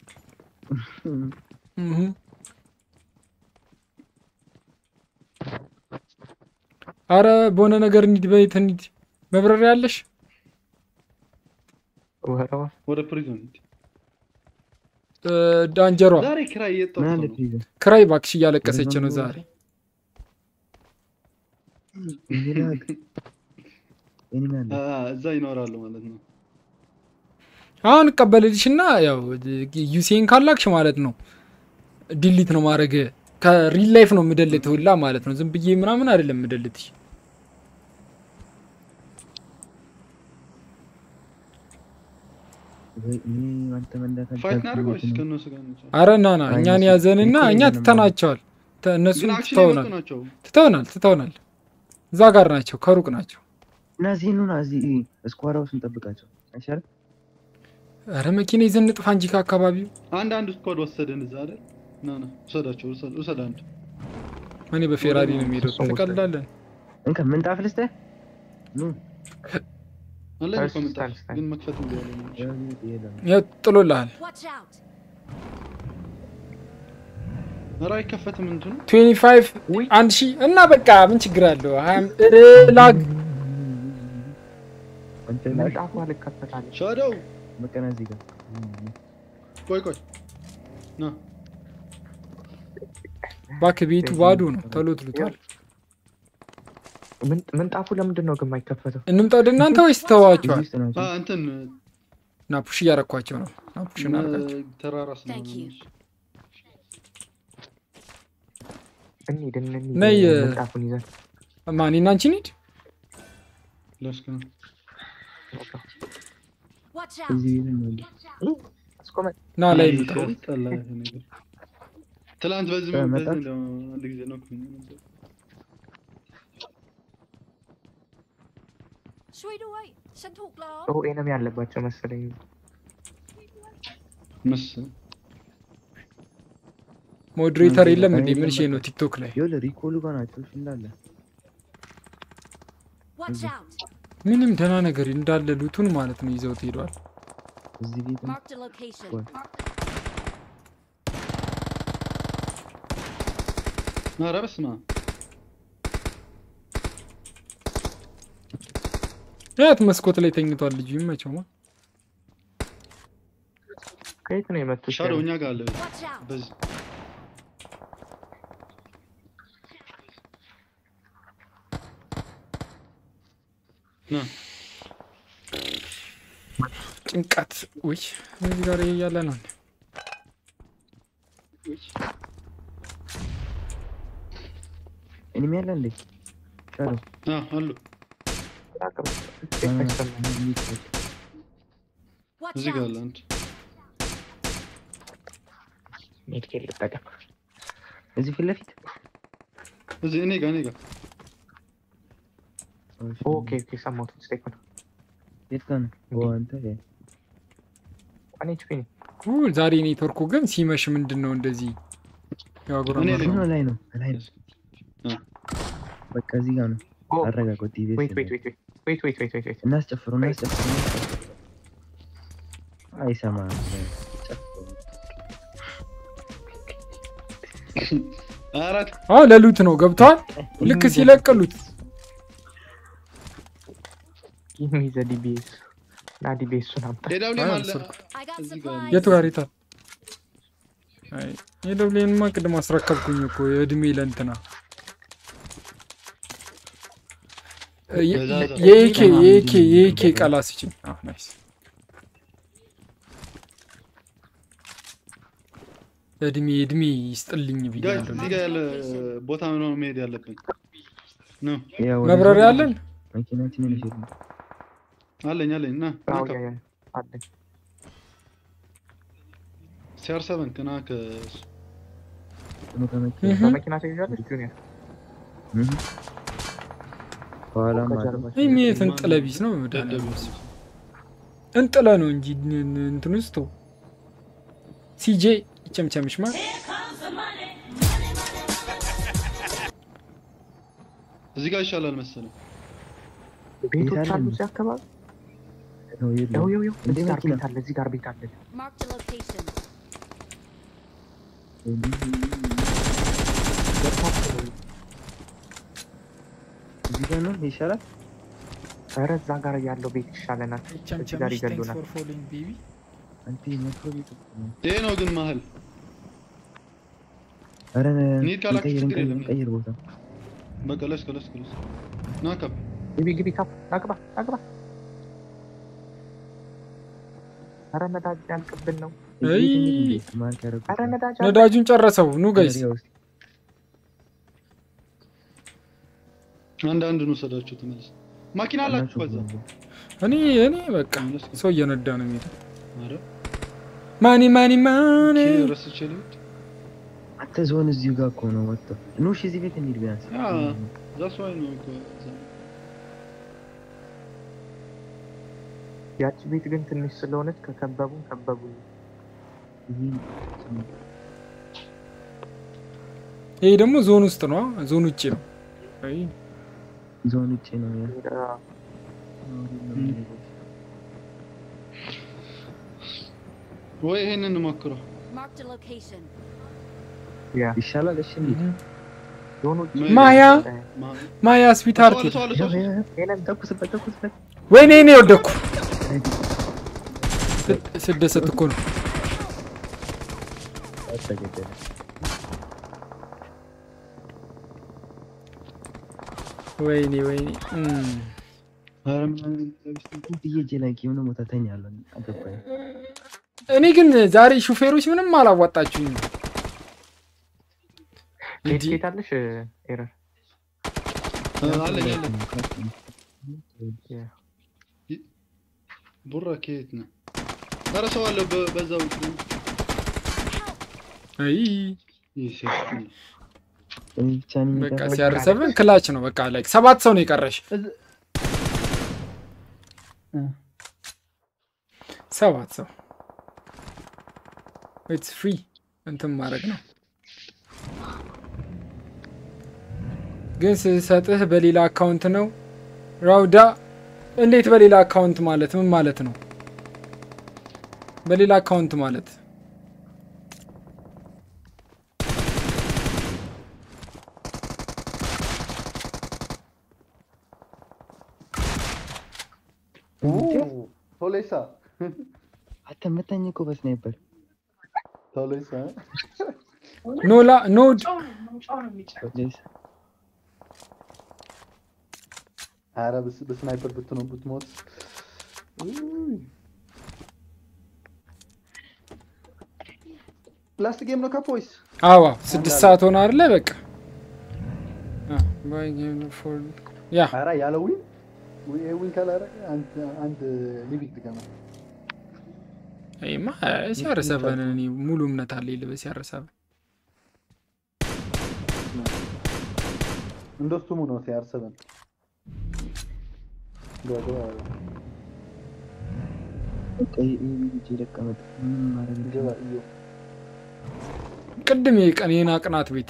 አረ በሆነ ነገር እንሂድ፣ በየት እንሂድ? መብረሪያ ያለሽ ወደ ፕሪዝን ሂድ። እ፣ ዳንጀሯ ዛሬ ክራይ እየጠጡ ምን አለ ነው። ፕሪዝን ክራይ ባክሽ እያለቀሰች ነው ዛሬ። ይላክ እኔም ያለ አ፣ እዛ ይኖራሉ ማለት ነው። አሁን እቀበልልሽና ያው ዩሴን ካላክሽ ማለት ነው ዲሊት ነው ማድረግ ከሪል ላይፍ ነው የምደልት ሁላ ማለት ነው። ዝም ብዬ ምናምን አይደለም የምደልትሽ። ወይ እኔ አንተ መንዳት ፋይት አልቻልኩም እናድርግ ወይስ ነው። ከእነሱ ጋር እንጫወት? አረ ና ና አይ እኛን እነሱ ያዘንና እኮ እኛ የለንም ትተናቸዋል። ተ- እነሱ ግን አክሽን ትተውናል የመጡ ናቸው። ትተውናል ትተውናል። እዛ ጋር ናቸው፣ ከሩቅ ናቸው። እና እዚህ ኑና እዚህ ስኳር ሃውስ እንጠብቃቸው አይሻልም? አረ መኪና ይዘን እንጥፋ እንጂ ከአካባቢው አንድ አንድ ስኳድ ወሰደን እዛ አይደል? ና ና ውሰዳቸው፣ ውሰድ ውሰድ አንድ እኔ በፌራሪ ነው የሚሄደው። ትቀልዳለን። እንካ ምንጣፍ ልስጥህ። ኑ አለኝ እኮ እሺ፣ ምንጣፍ ስታን፣ ግን መክፈት እንዲ ያለ ነው። የለም ያው ጥሎልሃል። Watch out. ኧረ አይከፈትም እንትኑ 25 አንድ ሺህ እና በቃ ምን ችግር አለው? ሀያም እረ ላግ አንተ ምንጣፉ አልከፈታል። ሻዶው መቀና እዚህ ጋር ቆይ ቆይ ና እባክህ ቤቱ ባዶ ነው፣ ቶሎ ትሉታል። ምን- ምንጣፉ ለምንድን ነው ግን የማይከፈተው? እንምጣ ወደ እናንተ ወይስ ተዋቸዋል? ውስጥ ናቸው። አ፣ እንትን ና ፑሽ እያረኳቸው ነው። ና ፑሽ እናደርጋቸው። እ፣ ተራራ Thank you. እንሂድ እንሂድ ነይ፣ ምንጣፉን ይዘን ማን እና አንቺ እንሂድ። ለስክ ነው Watch out. እዚህ ቤት ነው። አስቆመን። ና ላይ እንውጣ። ሲያስጠላ ይሄ ነገር። ትላንት በዚህ እ፣ በዚህ መጣች? እንደው አንድ ጊዜ ነው እኮ ነበር። ช่วยด้วย ฉันถูกล้อม ጥሩ ኤነሚ ያለባቸው መሰለኝ። መሰለኝ ሞዴሬተር የለም እንዴ? ምን ሺህ ነው ቲክቶክ ላይ? ይኸውልህ ሪኮሉ ጋር ናቸው እሺ፣ እንዳለ Watch out. ምንም ደህና ነገር እንዳለ ሉቱን ማለት ነው ይዘውት ሄዷል። እዚህ ቤት ነው። Marked a location. What? ኧረ በስመ አብ የት መስኮት ላይ ተኝቷል ልጁ ይመቸውማ። ከየት ነው የመጡት? ሻዶ እኛ ጋር አለ በዚህ ና ጭንቀት ውይ እዚህ ጋር እያለ ነው እንዴ? እኔም ያለ እንዴ ሻዶ አ አሉ Watch እዚህ ጋር out. አለ አንድ ሜድኬል ልጠቀም። እዚህ ፊት ለፊት እዚህ እኔ ጋር እኔ ጋር ኦኬ ኦኬ፣ ሰማሁት። ስቴክ ነው የት ጋር ነው? ኦ አንተ ዋን ኤችፒ ነው። ኡ ዛሬ ኔትወርኩ ግን ሲመሽ ምንድን ነው እንደዚህ ያጉረመረመው? እዚህ ነው ላይ ነው ላይ ነው። በቃ እዚህ ጋር ነው። አረጋጋው ቲቪ ዌይት ዌይት ዌይት ዌይት ዌይት ዌይት ዌይት ዌይት እናስጨፍረው እናስጨፍረው እናስጨፍረው። አይሰማም። አራት አዎ ለሉት ነው ገብተዋል። ልክ ሲለቅሉት ጊቭ ሚ ዘ ዲቢኤስ ና ዲቢኤሱን አምጣ። ኤዳብሊም አለ I got እዚህ ጋር supplies. የቱ ጋር ይታል? አይ የደብሌንማ ቅድም አስረከብኩኝ እኮ የእድሜ ለእንትና የ- በዛዛ። የኤኬ የኤኬ የኤኬ ቀላ ስጭኝ። አዎ ናይስ። እድሜ እድሜ ይስጥልኝ ጋይስ ብያለሁ። እዚህ ጋር ያለ ቦታ ነው መሄድ ያለብን ነው ያው ወደ መብረሪያ ዞን አለን? መኪናችንን ይሸጥ አለኝ አለኝ ና ና አዎ ከ- ያ ያ አለኝ። ሲአር ሰቨን ከና ከ ነው ከመኪና እህ። በመኪና ትይዣለሽ ጁኒየር? ከኋላም አለ። ከጀርባ ይህ የት እንጥለ ቢስ ነው መድኃኒዓለም እሱ። እንጥለ ነው እንጂ ን- ን- እንትን ውስጥ ሲጄ ይቸምቸምሽ ማ እዚህ ጋር ይሻላል መሰለኝ ቤቶች ቤት አለ አሉ እንዴ? እዚህ አካባቢ። ነው የለም። ያው ያው ያው እንዴ እዚህ ጋር መኪና? ቤት አለ፣ እዚህ ጋር ቤት አለ። Marked a location. እዚህ ጋር ነው ይሻላል። ኧረ እዛ ጋር ያለው ቤት ይሻለናል። እዚህ ጋር ቸምቸምሽ ቴንክስ ይገሉናል። ፎር ፎሎዊንግ ቤቢ አንተ መጥፎ ቤት እኮ ነው። ይሄ ነው ግን መሀል ኧረ እንሂድ ካላችሁ እንቀይር ችግር እንቀይር የለም። እንቀይር ቦታ በቃ ለስ ከለስ ከለስ ና ከብ ግቢ ግቢ፣ ካፕ ናግባ ናግባ። ኧረ ነዳጅ ያልቅብን ነው። አይ ማርክ ያደረጉት ኧረ ነዳጅ አለ። ነዳጁን ጨረሰው። ኑ ጋይስ ኤሪያ ውስጥ አንድ አንድ ነው ሰዳችሁ ተመለስ ማኪና አላችሁ በዛ እኔ እኔ በቃ ሰው እየነዳ ነው የሚሄደው። ኧረ ማኒ ማኒ ማኒ ኪ ረስቼ ልሂድ አንተ ዞን እዚሁ ጋር እኮ ነው ወጥተው ኑ እሺ እዚህ ቤት እንሂድ ቢያንስ ያ ዛስ ዋይ ነው እኮ እዛ። ያቺ ቤት ግን ትንሽ ስለሆነች ከከበቡ ከበቡ። ይሄ ደግሞ ዞን ውስጥ ነው፣ ዞን ውጭ ነው። አይ ዞን ውጭ ነው ያ ወይ ይሄንን ሞክረው Marked a location. ይሻላል። እሺ እንሂድ ማያ ማያ ስዊትሃርት ሰው አለ ሰው አለ ሰው አለ። ተኩስበት ተኩስበት ወይኔ እኔ ወደኩ። ስደሰት እኮ ነው። ተገደለ ወይኔ ወይኔ እም። ኧረ ምን አይነት ብዬ ላይ የሆነ ቦታ ተኛለሁ አገባኝ እኔ ግን ዛሬ ሹፌሮች ምንም አላዋጣችሁኝ። ቤት ቤት አለሽ ኤረር አለኝ አለኝ ቡራ ከየት ነው? ኧረ ሰው አለ በ- በዛው አይ ይህ ሴት ነው። እኔ ብቻ ነኝ በቃ የቀረኝ። ሲያርሰብን ክላች ነው። በቃ ላይ ሰባት ሰው ነው የቀረሽ። ሰባት ሰው ኢትስ ፍሪ እንትን ማድረግ ነው። ግን ስሰጥህ በሌላ አካውንት ነው ራውዳ። እንዴት በሌላ አካውንት ማለት ምን ማለት ነው? በሌላ አካውንት ማለት ቶሌሳ አንተ መታኝ እኮ በስናይፐር ቶሌሳ ኖላ ኖድ ቶሌሳ ኧረ በስ- በስናይፐር ብትኖ ብትሞት ላስት ጌም ነው ካፖይስ አዋ ስድስት ሰዓት ሆነ አይደለ? በቃ አ፣ ባይ ጌም ፎር ያ ኧረ ያለ ዊን ዊ- ዊን ካላረገ አንድ አንድ ሊቪክ ድገማ ይማ ሲያረሰበን እኔ ሙሉ እምነት አለኝ ልበስ ሲያረሰበን እንደሱሙ ነው ሲያርሰበን ገባ በቃ ይሄ ልጅ ይለቀመጥ ምን ማድረግ ገባ እዩ ቅድም የቀን የና ቅናት ቤት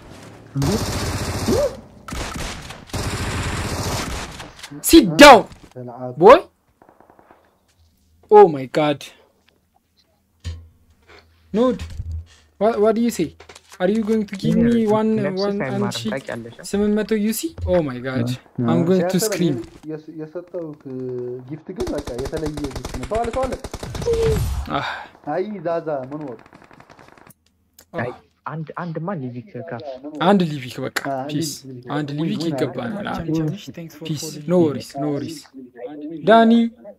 ሲት ዳውን ተልዓብ ቦይ ኦ ማይ ጋድ ኖድ ዋት ዱ ዩ ሴ አር ዩ ጎይንግ ቱ ጊቭ ሚ ዋን ነፍስሽ ዋን አንድ አይማርም ሺ ታውቂያለሽ አ? ስምንት መቶ ዩሲ ኦ ማይ ጋድ አም ጎይንግ ቱ ሲያርሰበን ስክሪም የስ- የሰጠው ጊፍት ግን በቃ የተለየ ጊፍት ነው። ሰው አለ ሰው አለ። አይ ዛዛ ምን ወቅ አይ፣ አንድ አንድማ ሊቪክ ካፍ አንድ ሊቪክ በቃ አንድ ፒስ ሊቪክ አንድ ዊን- ሊቪክ ዊን ይገባናል አደረግን። ቸምቸምሽ ቴንክስ ፎር ፒስ ፎሎዊንግ ኖ ወሪስ ኖ ወሪስ ዳኒ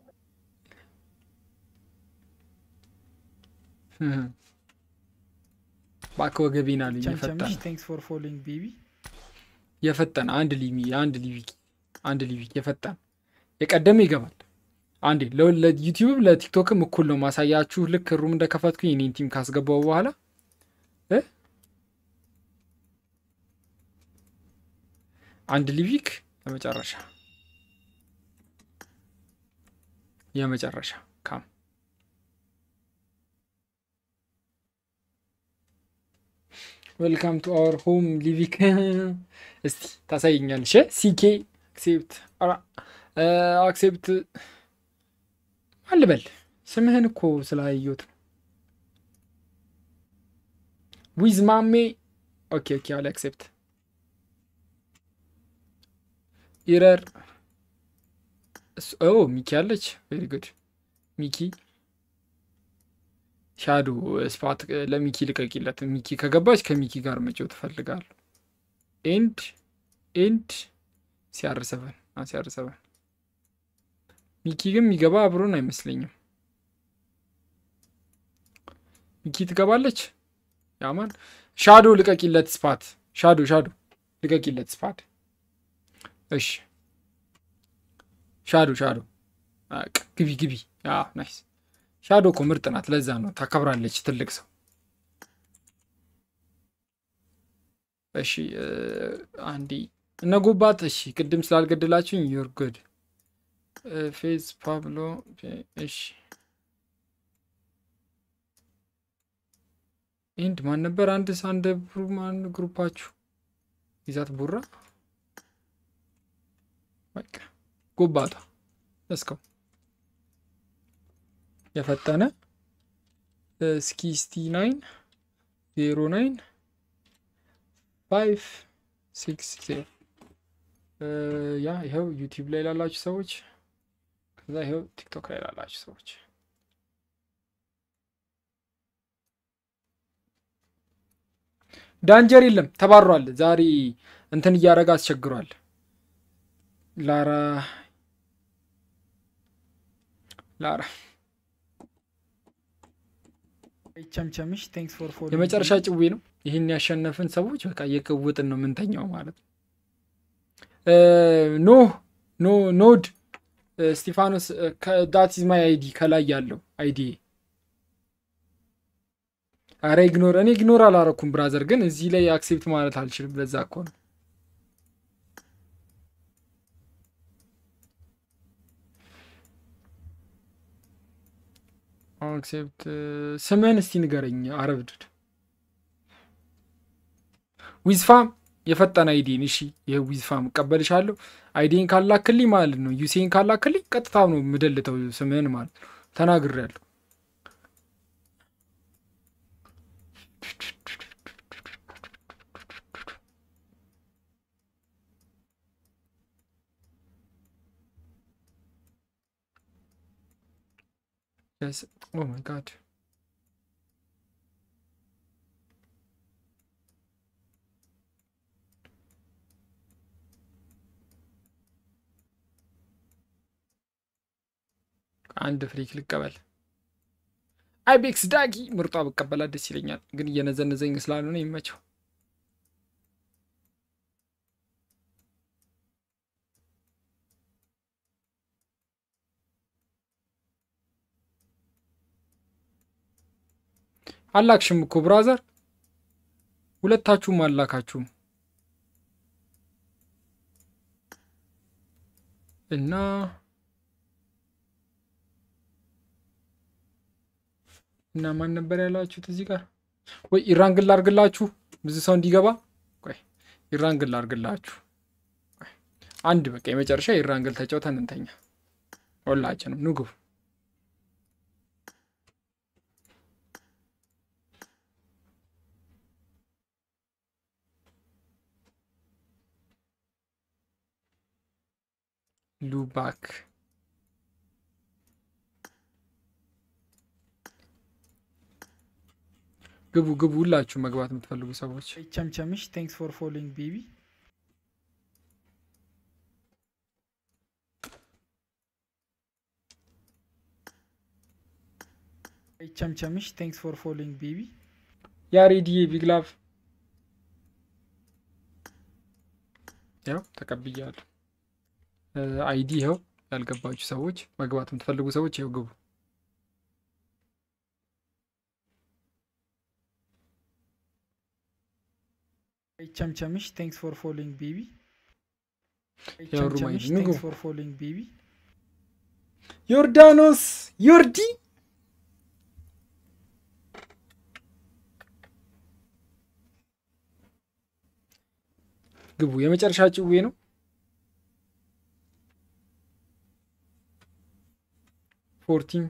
እባክህ ወገቤን አለኝ የፈጠነ ቸምቸምሽ ቴንክስ ፎር ፎሎዊንግ ቤቢ የፈጠነ አንድ ሊሚ አንድ ሊቪክ አንድ ሊቪክ የፈጠነ የቀደመ ይገባል። አንዴ ለ- ለዩቲዩብ ለቲክቶክም እኩል ነው ማሳያችሁ። ልክ ሩም እንደከፈትኩኝ የኔን ቲም ካስገባው በኋላ እ አንድ ሊቪክ የመጨረሻ የመጨረሻ ካም ዌልካም ቱ አወር ሆም ሊቪክ እስቲ ታሳይኛለሽ ሲኬ አክሴፕት አክሴፕት አልበል ስምህን እኮ ስላየሁት ነው ዊዝ ማሜ ኦኬ ኦኬ አለ አክሴፕት ኢረር ኦ ሚኪ አለች ቬሪ ጉድ ሚኪ ሻዶ ስፓት ለሚኪ ልቀቂለት ሚኪ ከገባች ከሚኪ ጋር መጫወት እፈልጋለሁ ኤንድ ኤንድ ሲያርሰበን ሲያርሰበን ሚኪ ግን የሚገባ አብሮን አይመስለኝም ሚኪ ትገባለች ያማን ሻዶ ልቀቂለት ስፓት ሻዶ ሻዶ ልቀቂለት ስፓት እሺ ሻዶ ሻዶ በቃ ግቢ ግቢ አዎ ናይስ ሻዶ እኮ ምርጥ ናት ለዛ ነው ታከብራለች ትልቅ ሰው እሺ እ፣ አንዴ እነ ጎባት እሺ ቅድም ስላልገደላችሁኝ ዩር ጉድ ፌዝ ፓብሎ ፌ- እሺ ኢንድ ማን ነበር አንድ አንድ ማን ግሩፓችሁ ይዛት ቡራ በቃ ጎባታ እስከው የፈጠነ ስኪስቲ ናይን ዜሮ ናይን ፋይቭ ሲክስ ዜሮ ያ ይኸው ዩቲዩብ ላይ ላላችሁ ሰዎች ከዛ ይኸው ቲክቶክ ላይ ላላችሁ ሰዎች ዳንጀር የለም ተባሯል። ዛሬ እንትን እያደረገ አስቸግሯል። ላራ ላራ ቸምቸምሽ ቴንክስ ፎር ፎሎዊንግ የመጨረሻ ጭዌ ነው። ይህን ያሸነፍን ሰዎች በቃ እየቀውጥን ነው የምንተኛው ማለት ነው። ኖ ኖ ኖድ ስቲፋኖስ ዳት ኢዝ ማይ አይዲ ከላይ ያለው አይዲ አረ ኢግኖር እኔ ኢግኖር አላረኩም ብራዘር፣ ግን እዚህ ላይ አክሴፕት ማለት አልችልም። ለዛ እኮ ነው አክሴፕት ስምህን እስቲ ንገረኝ። አረብድድ ዊዝፋም የፈጠነ አይዲን እሺ፣ ይህ ዊዝፋም እቀበልሻለሁ። አይዲን ካላክልኝ ማለት ነው ዩሴን ካላክልኝ ቀጥታ ነው የምደልተው ስምህን ማለት ነው። ተናግሬያለሁ። Yes. Oh my god. አንድ ፍሪክ ልቀበል። አይቤክስ ዳጊ ምርጧ ብቀበላት ደስ ይለኛል፣ ግን እየነዘነዘኝ ስላልሆነ ይመቸው። አላክሽም እኮ ብራዘር፣ ሁለታችሁም አላካችሁም እና እና ማን ነበር ያላችሁት እዚህ ጋር? ወይ ኢራንግል ላርግላችሁ ብዙ ሰው እንዲገባ። ቆይ ኢራንግል ላርግላችሁ አንድ በቃ የመጨረሻ ኢራንግል ተጫውተን እንተኛ ሁላችንም ንጉብ ሉባክ ግቡ ግቡ፣ ሁላችሁ መግባት የምትፈልጉ ሰዎች ቸምቸምሽ ቴንክስ ፎር ፎሎዊንግ ቤቢ ቸምቸምሽ ቴንክስ ፎር ፎሎዊንግ ቤቢ ያሬድዬ ቢግ ላቭ ያው ተቀብያለሁ። አይዲ ይኸው። ያልገባችሁ ሰዎች መግባት የምትፈልጉ ሰዎች ይኸው ግቡ። ቸምቸምሽ ቴንክስ ፎር ፎሎዊንግ ቤቢ ያው ሩማይ ቸምቸምሽ ንጉ ቴንክስ ፎር ፎሎዊንግ ቤቢ ዮርዳኖስ ዮርዲ ግቡ። የመጨረሻ ጭዌ ነው። ፎርቲን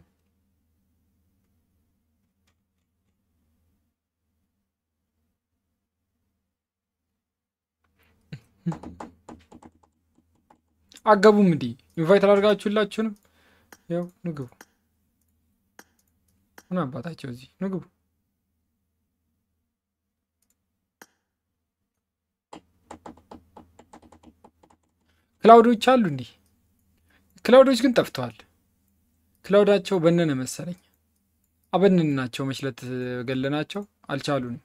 አገቡም እንዲ ኢንቫይት አላደርጋችሁላችሁንም? ያው ንግቡ። ምን አባታቸው እዚህ ንግቡ። ክላውዶች አሉ እንዲህ ክላውዶች ግን ጠፍተዋል። ክላውዳቸው በነነ መሰለኝ። አበነናቸው መችለት ገለናቸው አልቻሉንም።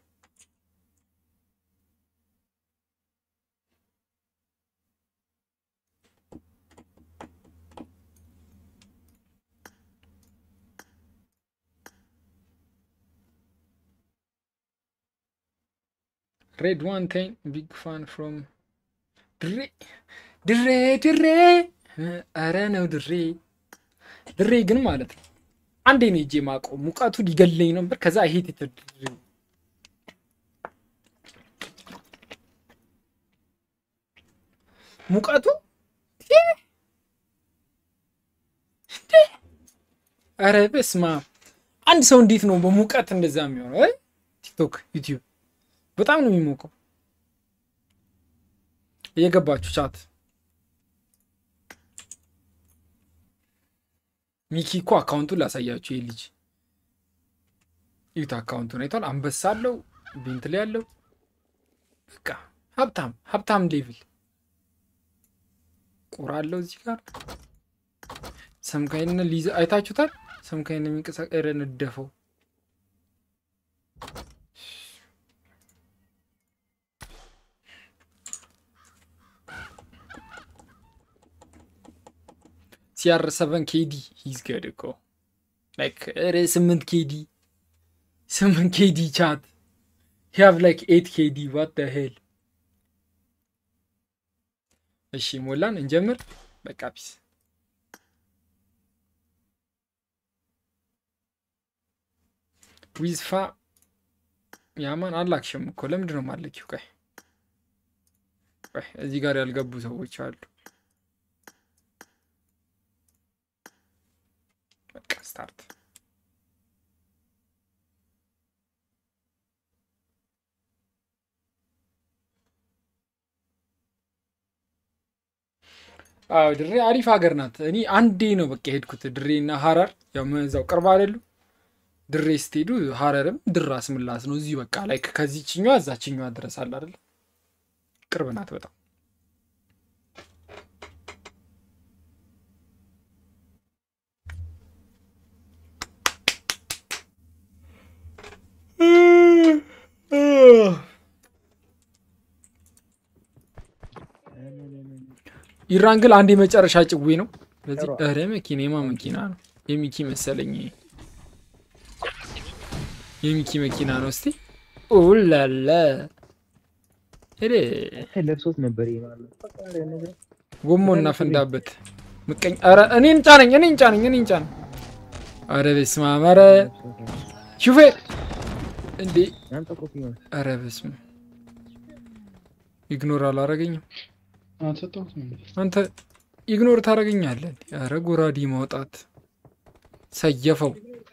ሬድ ዋን ቴን ቢግ ፋን ፍሮም ድሬ ድሬ ድሬ ኧረ ነው ድሬ ድሬ ግን ማለት ነው አንዴ ነው ሄጄ ማውቀው ሙቀቱ ሊገለኝ ነበር። ከዛ ሄት ድሬ ሙቀቱ ኧረ በስመ አብ አንድ ሰው እንዴት ነው በሙቀት እንደዛ የሚሆነው? እ? ቲክቶክ ዩቲዩብ በጣም ነው የሚሞቀው። እየገባችሁ ቻት ሚኪ እኮ አካውንቱን ላሳያችሁ። ይህ ልጅ ዩት አካውንቱን አይቷል። አንበሳ አለው፣ ቤንትሌ ያለው በቃ ሀብታም ሀብታም ሌቭል ቁራ አለው እዚህ ጋር ሰምካይን ሊዝ አይታችሁታል። ሰምካይን የሚንቀሳቀረ ነደፈው ሲአር ሰቨን ኬዲ ሂዝ ገድ እኮ ላይክ ኧረ ስምንት ኬዲ ስምንት ኬዲ ቻት ሂያቭ ላይክ ኤት ኬዲ ዋት ደ ሄል። እሺ ሞላን እንጀምር። በቃ ፒስ ዊዝፋ ያማን አላክሽም እኮ ለምንድን ነው ማለኪው? ቆይ ቆይ እዚህ ጋር ያልገቡ ሰዎች አሉ። በቃ ስታርት አዎ ድሬ አሪፍ ሀገር ናት። እኔ አንዴ ነው በቃ የሄድኩት ድሬ እና ሀረር፣ ያው እዛው ቅርብ አይደሉ? ድሬ ስትሄዱ ሀረርም ድራስ ምላስ ነው። እዚሁ በቃ ላይ ከዚችኛዋ እዛችኛዋ ድረስ አለ አይደል? ቅርብ ናት በጣም። ኢራን ግን አንድ የመጨረሻ ጭዌ ነው። ስለዚህ ኧረ መኪና የማ መኪና ነው? የሚኪ መሰለኝ። የሚኪ መኪና ነው። እስቲ ኡላላ ሄደ ለብሶት ነበር ይሄ ማለት ነው። ጎሞ እናፈንዳበት። ምቀኝ ኧረ እኔን ጫነኝ፣ እኔን ጫነኝ፣ እኔን ጫነኝ። ኧረ በስመ አብ! ኧረ ሹፌር እንዴ! ኧረ በስመ አብ! ኢግኖር አላረገኝም። አንተ ኢግኖር ታደርገኛለህ። ኧረ ጎራዴ ማውጣት ሰየፈው።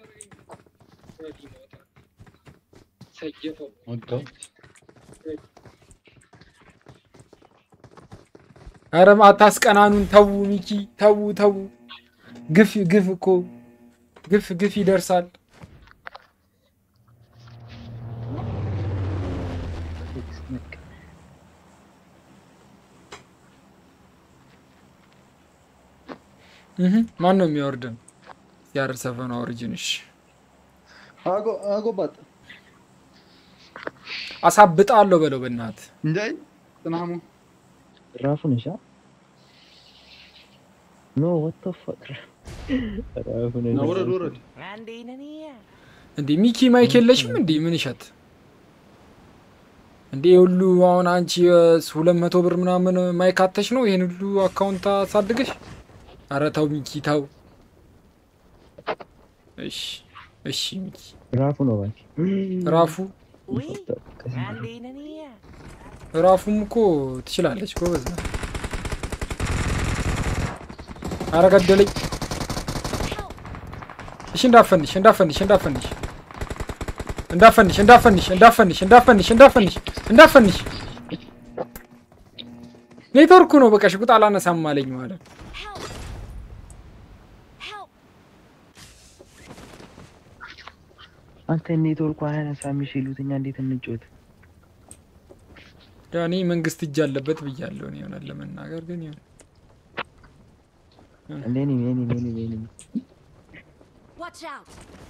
ኧረ አታስቀናኑን። ተዉ ሚኪ፣ ተዉ ተዉ። ግፍ ግፍ እኮ ግፍ ግፍ ይደርሳል። ማን ነው የሚያወርደን? ያር ሰፈን ኦሪጂንሽ አጎባት አሳብጣለሁ በለው በእናት እንዳይ ጥናሙ ራፉ ነሻ ኖ ወጥ ፈቅ ራፉ ነሻ ውረድ ውረድ እንዴ ሚኪ ማይክ የለሽም እንዴ? ምን ይሸት እንዴ ሁሉ አሁን አንቺ ሁለት መቶ ብር ምናምን ማይክ አተሽ ነው ይሄን ሁሉ አካውንት አሳድገሽ? ኧረ ተው ሚኪ ተው። እሺ እሺ ሚኪ ራፉ ነው ባኪ ራፉ ራፉም እኮ ትችላለች ጎበዝ ነው። ኧረ ገደለኝ። እሺ እንዳፈንሽ እንዳፈንሽ እንዳፈንሽ እንዳፈንሽ እንዳፈንሽ እንዳፈንሽ እንዳፈንሽ እንዳፈንሽ እንዳፈንሽ ኔትወርኩ ነው በቃ ሽጉጥ አላነሳም አለኝ ማለት ነው። አንተ ኔትወርኩ አያነሳም የሚችሉት እኛ እንዴት እንጫወት? ያው እኔ መንግስት እጅ አለበት ብያለሁ። እኔ እውነት ለመናገር ግን ይሁን እኔ እኔ እኔ እኔ Watch out!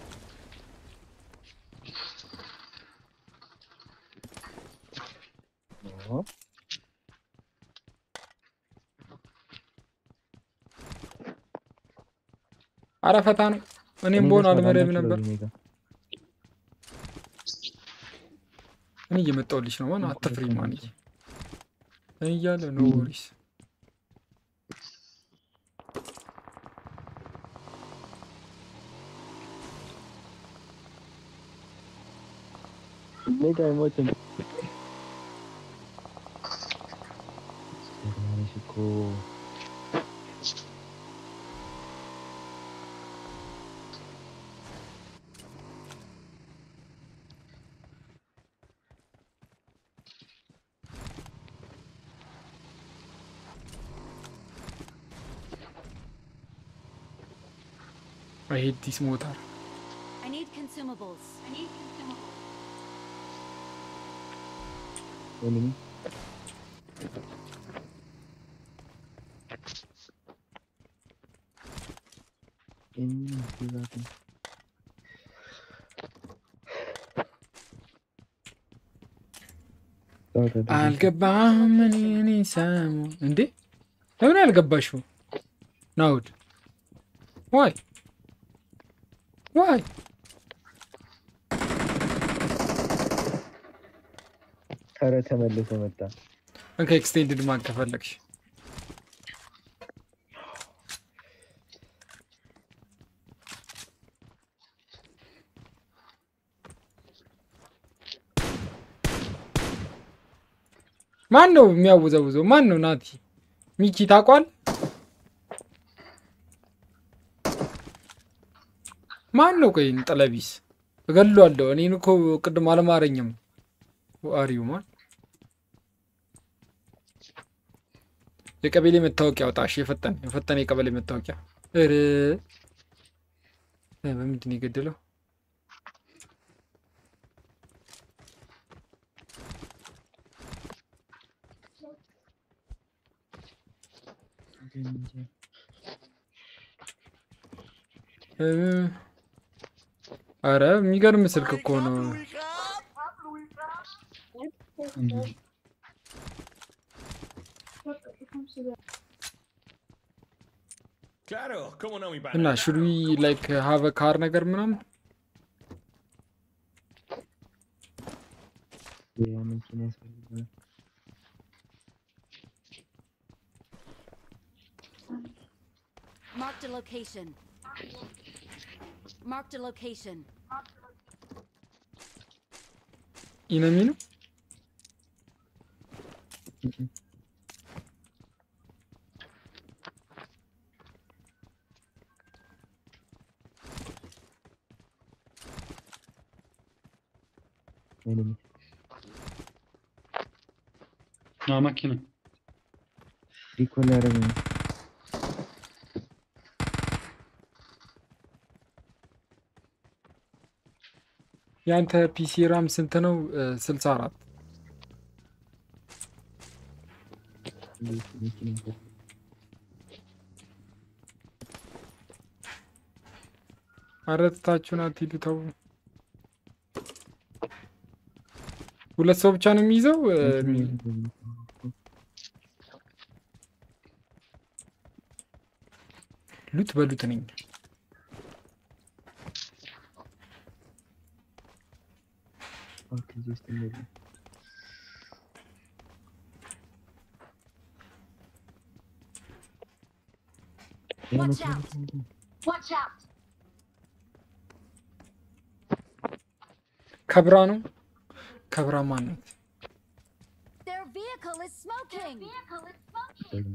አረ ፈታ ነው። እኔም በሆን አልመረም ነበር። እኔ እየመጣሁልሽ ነው። ማን አትፍሪ። ማን እኔ እያለ ኖ ወሪስ ሜጋ አይሞትም። ጀግናነሽ እኮ I hate this motor. I need consumables. I need consumables. enemy. Enemy is zaten. አልገባም። እኔ እኔ ሰሙ እንዴ ለምን ያልገባሽው? ናውድ ዋይ ዋይ ኧረ ተመልሶ መጣ። እንከ ኤክስቴንድድ ማግ ከፈለግሽ ማን ነው የሚያወዛውዘው? ማን ነው? ናቲ ሚኪ ታቋል? ማን ነው? ቆይ ጠለቢስ እገለዋለሁ። እኔን እኮ ቅድም አልማረኝም። አሪው ማን የቀበሌ መታወቂያ አውጣ። እሺ የፈጠነ የፈጠነ የቀበሌ መታወቂያ። ኧረ እ፣ በምንድን ነው የገደለው? እ፣ ኧረ የሚገርም ስልክ እኮ ነው። Claro, ¿cómo no, mi pana? እና ሹድ ዊ ላይክ ሀቭ ካር ነገር ምናምን ያ መኪና ያስፈልጋል። Marked a location. Marked a location. ኢነሚ ነው። Enemy. አዎ መኪና ሪኮል ያደረገ ነው። የአንተ ፒሲ ራም ስንት ነው? ስልሳ አራት እንዴት መኪና ይፈ- አረትታችሁን አትሂዱ ተው። ሁለት ሰው ብቻ ነው የሚይዘው። እ፣ ሉት በሉት ነኝ። ፓርክ እዚህ ውስጥ የለም። ያ Watch መኪና out. መኪና መኪና። Watch out. ከብራ ነው። ከብራ ማነት Their vehicle is smoking. ጀግና።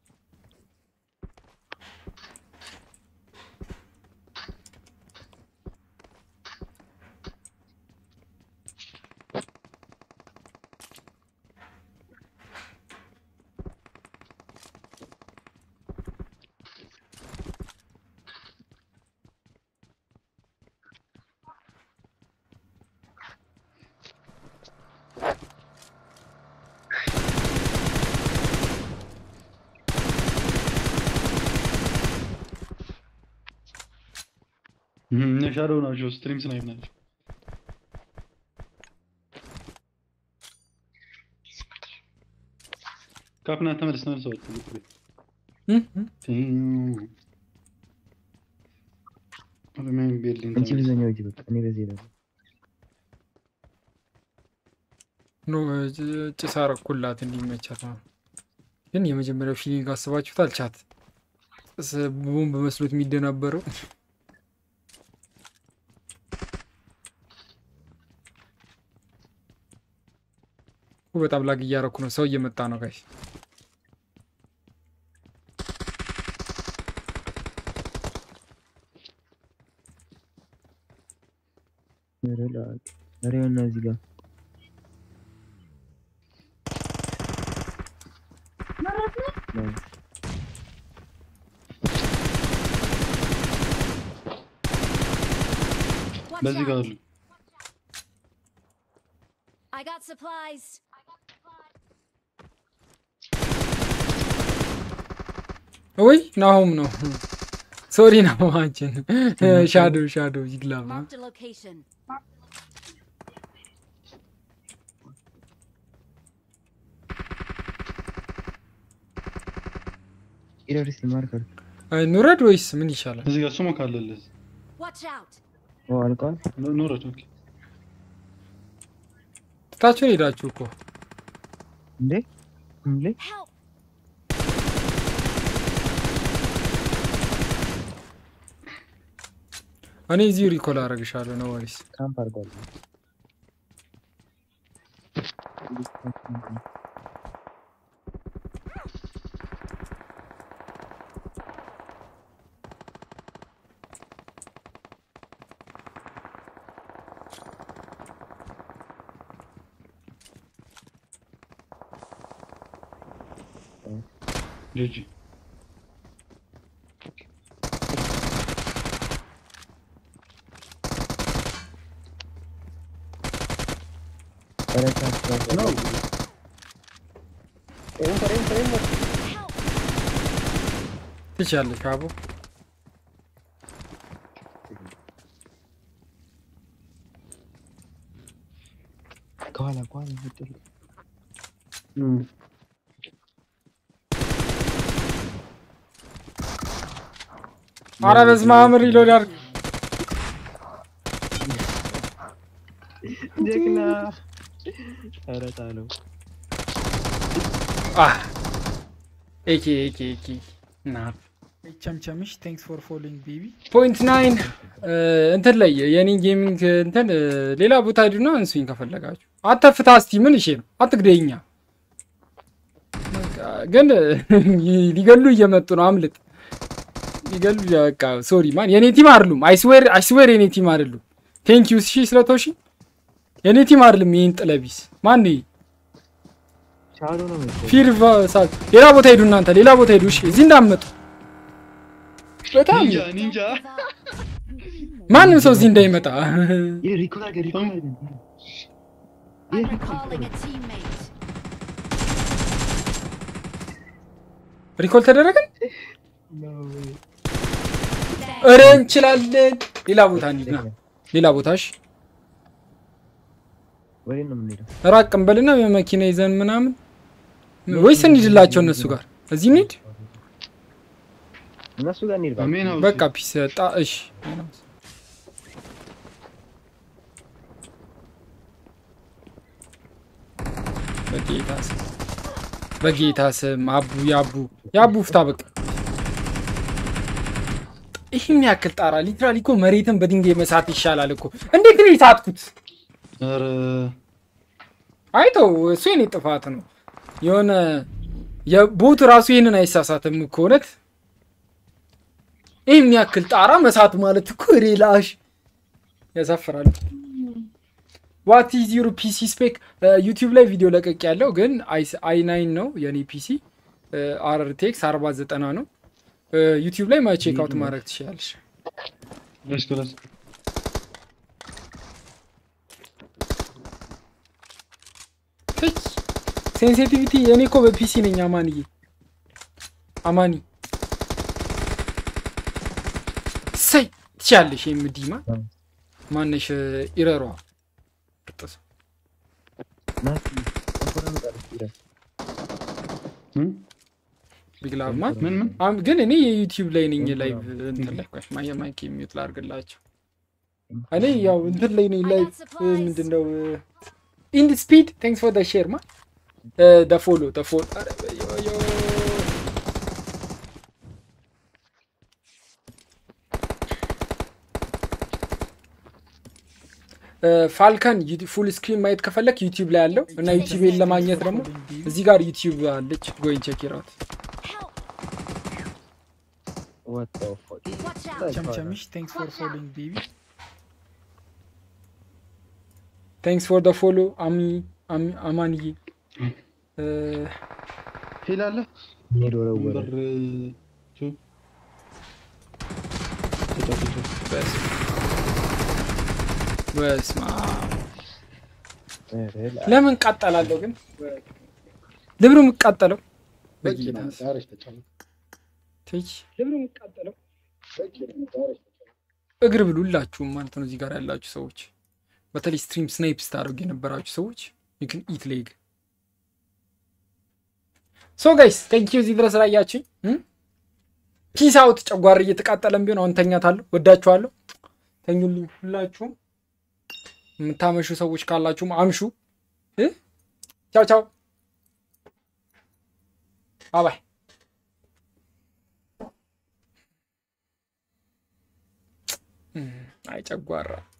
እነ ሻዶው ናቸው። ስትሪም ስናይፕ ናቸው። ካፕና ተመለስ ተመለስ ወጥ ኦሮሚያን ቤርሊን አንቺ ተመለስ። በዛኛው ሂጂ በቃ እኔ በዚህ እሄዳለሁ። ኖ ጭ- ጭስ አረኩላት እንዲመቻት ነው። ግን የመጀመሪያው ፊሊንግ አስባችሁታል? ቻት ጭስ ቦምብ መስሎት የሚደናበረው በጣም ላግ እያረኩ ነው። ሰው እየመጣ ነው ጋይስ። ኧረ ላክ። ኧረ ይኸውና እዚህ ጋር ነው። Watch በዚህ ጋር out. አሉ። I got supplies. ወይ ናሆም ነው። ሶሪ ናሆማችን ሻዶ ሻዶ ይግላማ Marked a location. ኢረር እስኪ ማርክ አድርግ። አይ ኑረድ ወይስ ምን ይሻላል? እዚህ ጋር ስሞክ አለልህ። Watch out. ኦ አልቋል። ኑ- ኑረድ። ኦኬ ትታችሁን ሄዳችሁ እኮ እንዴ እንዴ Help. እኔ እዚሁ ሪኮል አደርግሻለሁ ነው ወይስ ካምፕ አድርጓል። ጂጂ ነው ትችያለሽ አቦ ከኋላ ከኋላ ምጥል አረ በስመ አብ ሪሎድ አድርግ ጀግና ኧረ ጣለው አህ ኤኬ ኤኬ ኤኬ ና ቸምቸምሽ ቴንክስ ፎር ፎሎዊንግ ቤቢ ፖይንት ናይን እንትን ላይ የኔ ጌሚንግ እንትን እ፣ ሌላ ቦታ ሂዱና እንሱኝ ከፈለጋችሁ። አተፍታ እስቲ ምን እሺ ነው አትግደኛ። በቃ ግን ሊገሉ እየመጡ ነው። አምልጥ ሊገሉ በቃ ሶሪ ማን የኔ ቲም አይደሉም። አይስዌር አይስዌር የኔ ቲም አይደሉም። ቴንክ ዩ እሺ ስለቶሺ የኔ ቲም አይደለም። ይሄን ጥለቢስ ማን ነው? ሻዶ ነው መሰለኝ። ፊር ቫሳል ሌላ ቦታ ሂዱ እናንተ ሌላ ቦታ ሂዱ። እሺ እዚህ እንዳትመጡ። በጣም ኒንጃ ኒንጃ ማንም ሰው እዚህ እንዳይመጣ። ይሄ ሪኮል አድርገህ ሪኮል አድርገህ I'm recalling a teammate. ሪኮል ተደረገን። እረ እንችላለን። ሌላ ቦታ እንሂድ ና ሌላ ቦታ እሺ። ወዴት ነው የምንሄደው? ራቅ እንበልና የመኪና ይዘን ምናምን ወይስ እንሂድላቸው እነሱ ጋር እዚህ እንሂድ። እነሱ ጋር እንሂድ። በቃ። አሜን አውስ በቃ ፒስ ጣ እሺ በጌታ ስም በጌታ ስም አቡ ያቡ ያቡ ፍታ በቃ ይህን ያክል ጣራ ሊትራሊ እኮ መሬትን በድንጋይ መሳት ይሻላል እኮ እንዴት ነው የሳትኩት ኧረ አይተው እሱ የኔ ጥፋት ነው የሆነ የቦት ራሱ ይህንን አይሳሳትም እኮ እውነት ይህን ያክል ጣራ መሳት ማለት እኮ ሬላሽ ያሳፍራል። ዋት ኢዝ ዩር ፒሲ ስፔክ? ዩቲዩብ ላይ ቪዲዮ ለቀቅ ያለው ግን አይ ናይን ነው የኔ ፒሲ አርቴክስ አርባ ዘጠና ነው። ዩቲዩብ ላይ ማይ ቼክ አውት ማድረግ ትችላለሽ። let's go let's go ሴንሲቲቪቲ እኔ እኮ በፒሲ ነኝ አማንዬ አማኒ ሰይ ትችያለሽ። የምዲማ ማነሽ ኢረሯ ቅጥስ ናቲ እንኳን መጣለች ይላል። ምን ቢግላማ ምን ምን አም- ግን እኔ የዩቲዩብ ላይ ነኝ ላይቭ እንትን ላይ ቆይ ማየ ማይክ የሚዩት ላድርግላቸው። እኔ ያው እንትን ላይ ነኝ ላይቭ ምንድን ነው ኢንድ ስፒድ ቴንክስ ፎር ደ ሼር ማ ደ ፎሎ ደ ፎሎ ፋልከን ፉል ስክሪን ማየት ከፈለክ ዩቲዩብ ላይ አለው እና ዩቲዩብን ለማግኘት ደግሞ እዚህ ጋር ዩቲዩብ አለች ጎይን ቼክ ኢት What the fuck? Watch out. ቸምቸምሽ ቴንክስ ፎር ፎሎዊንግ ቤቢ ቴንክስ ፎር ደ ፎሎ አሚ አሚ- አማንዬ ሄል አለ ሄድ ወረወረ። ነምበር ቱ ተጫውቶ በስማ ኧረ ላ- ለምን ቃጠላለሁ ግን ልብሩ የምቃጠለው በቂ በጌታ ነው ዛሬ ተጫውቶ ትች ልብሩ የምቃጠለው እግር ብሉ ሁላችሁም ማለት ነው እዚህ ጋር ያላችሁ ሰዎች በተለይ ስትሪም ስናይፕ ስታደርጉ የነበራችሁ ሰዎች ይክን ኢት ሌግ ሶ ጋይስ ቴንክ ዩ እዚህ ድረስ ላያችሁኝ ፒስ አውት ጨጓር እየተቃጠለም ቢሆን አሁን ተኛታለሁ ወዳችኋለሁ ተኙልኝ ሁላችሁም የምታመሹ ሰዎች ካላችሁም አምሹ እ? ቻው ቻው ባባይ አይ ጨጓራ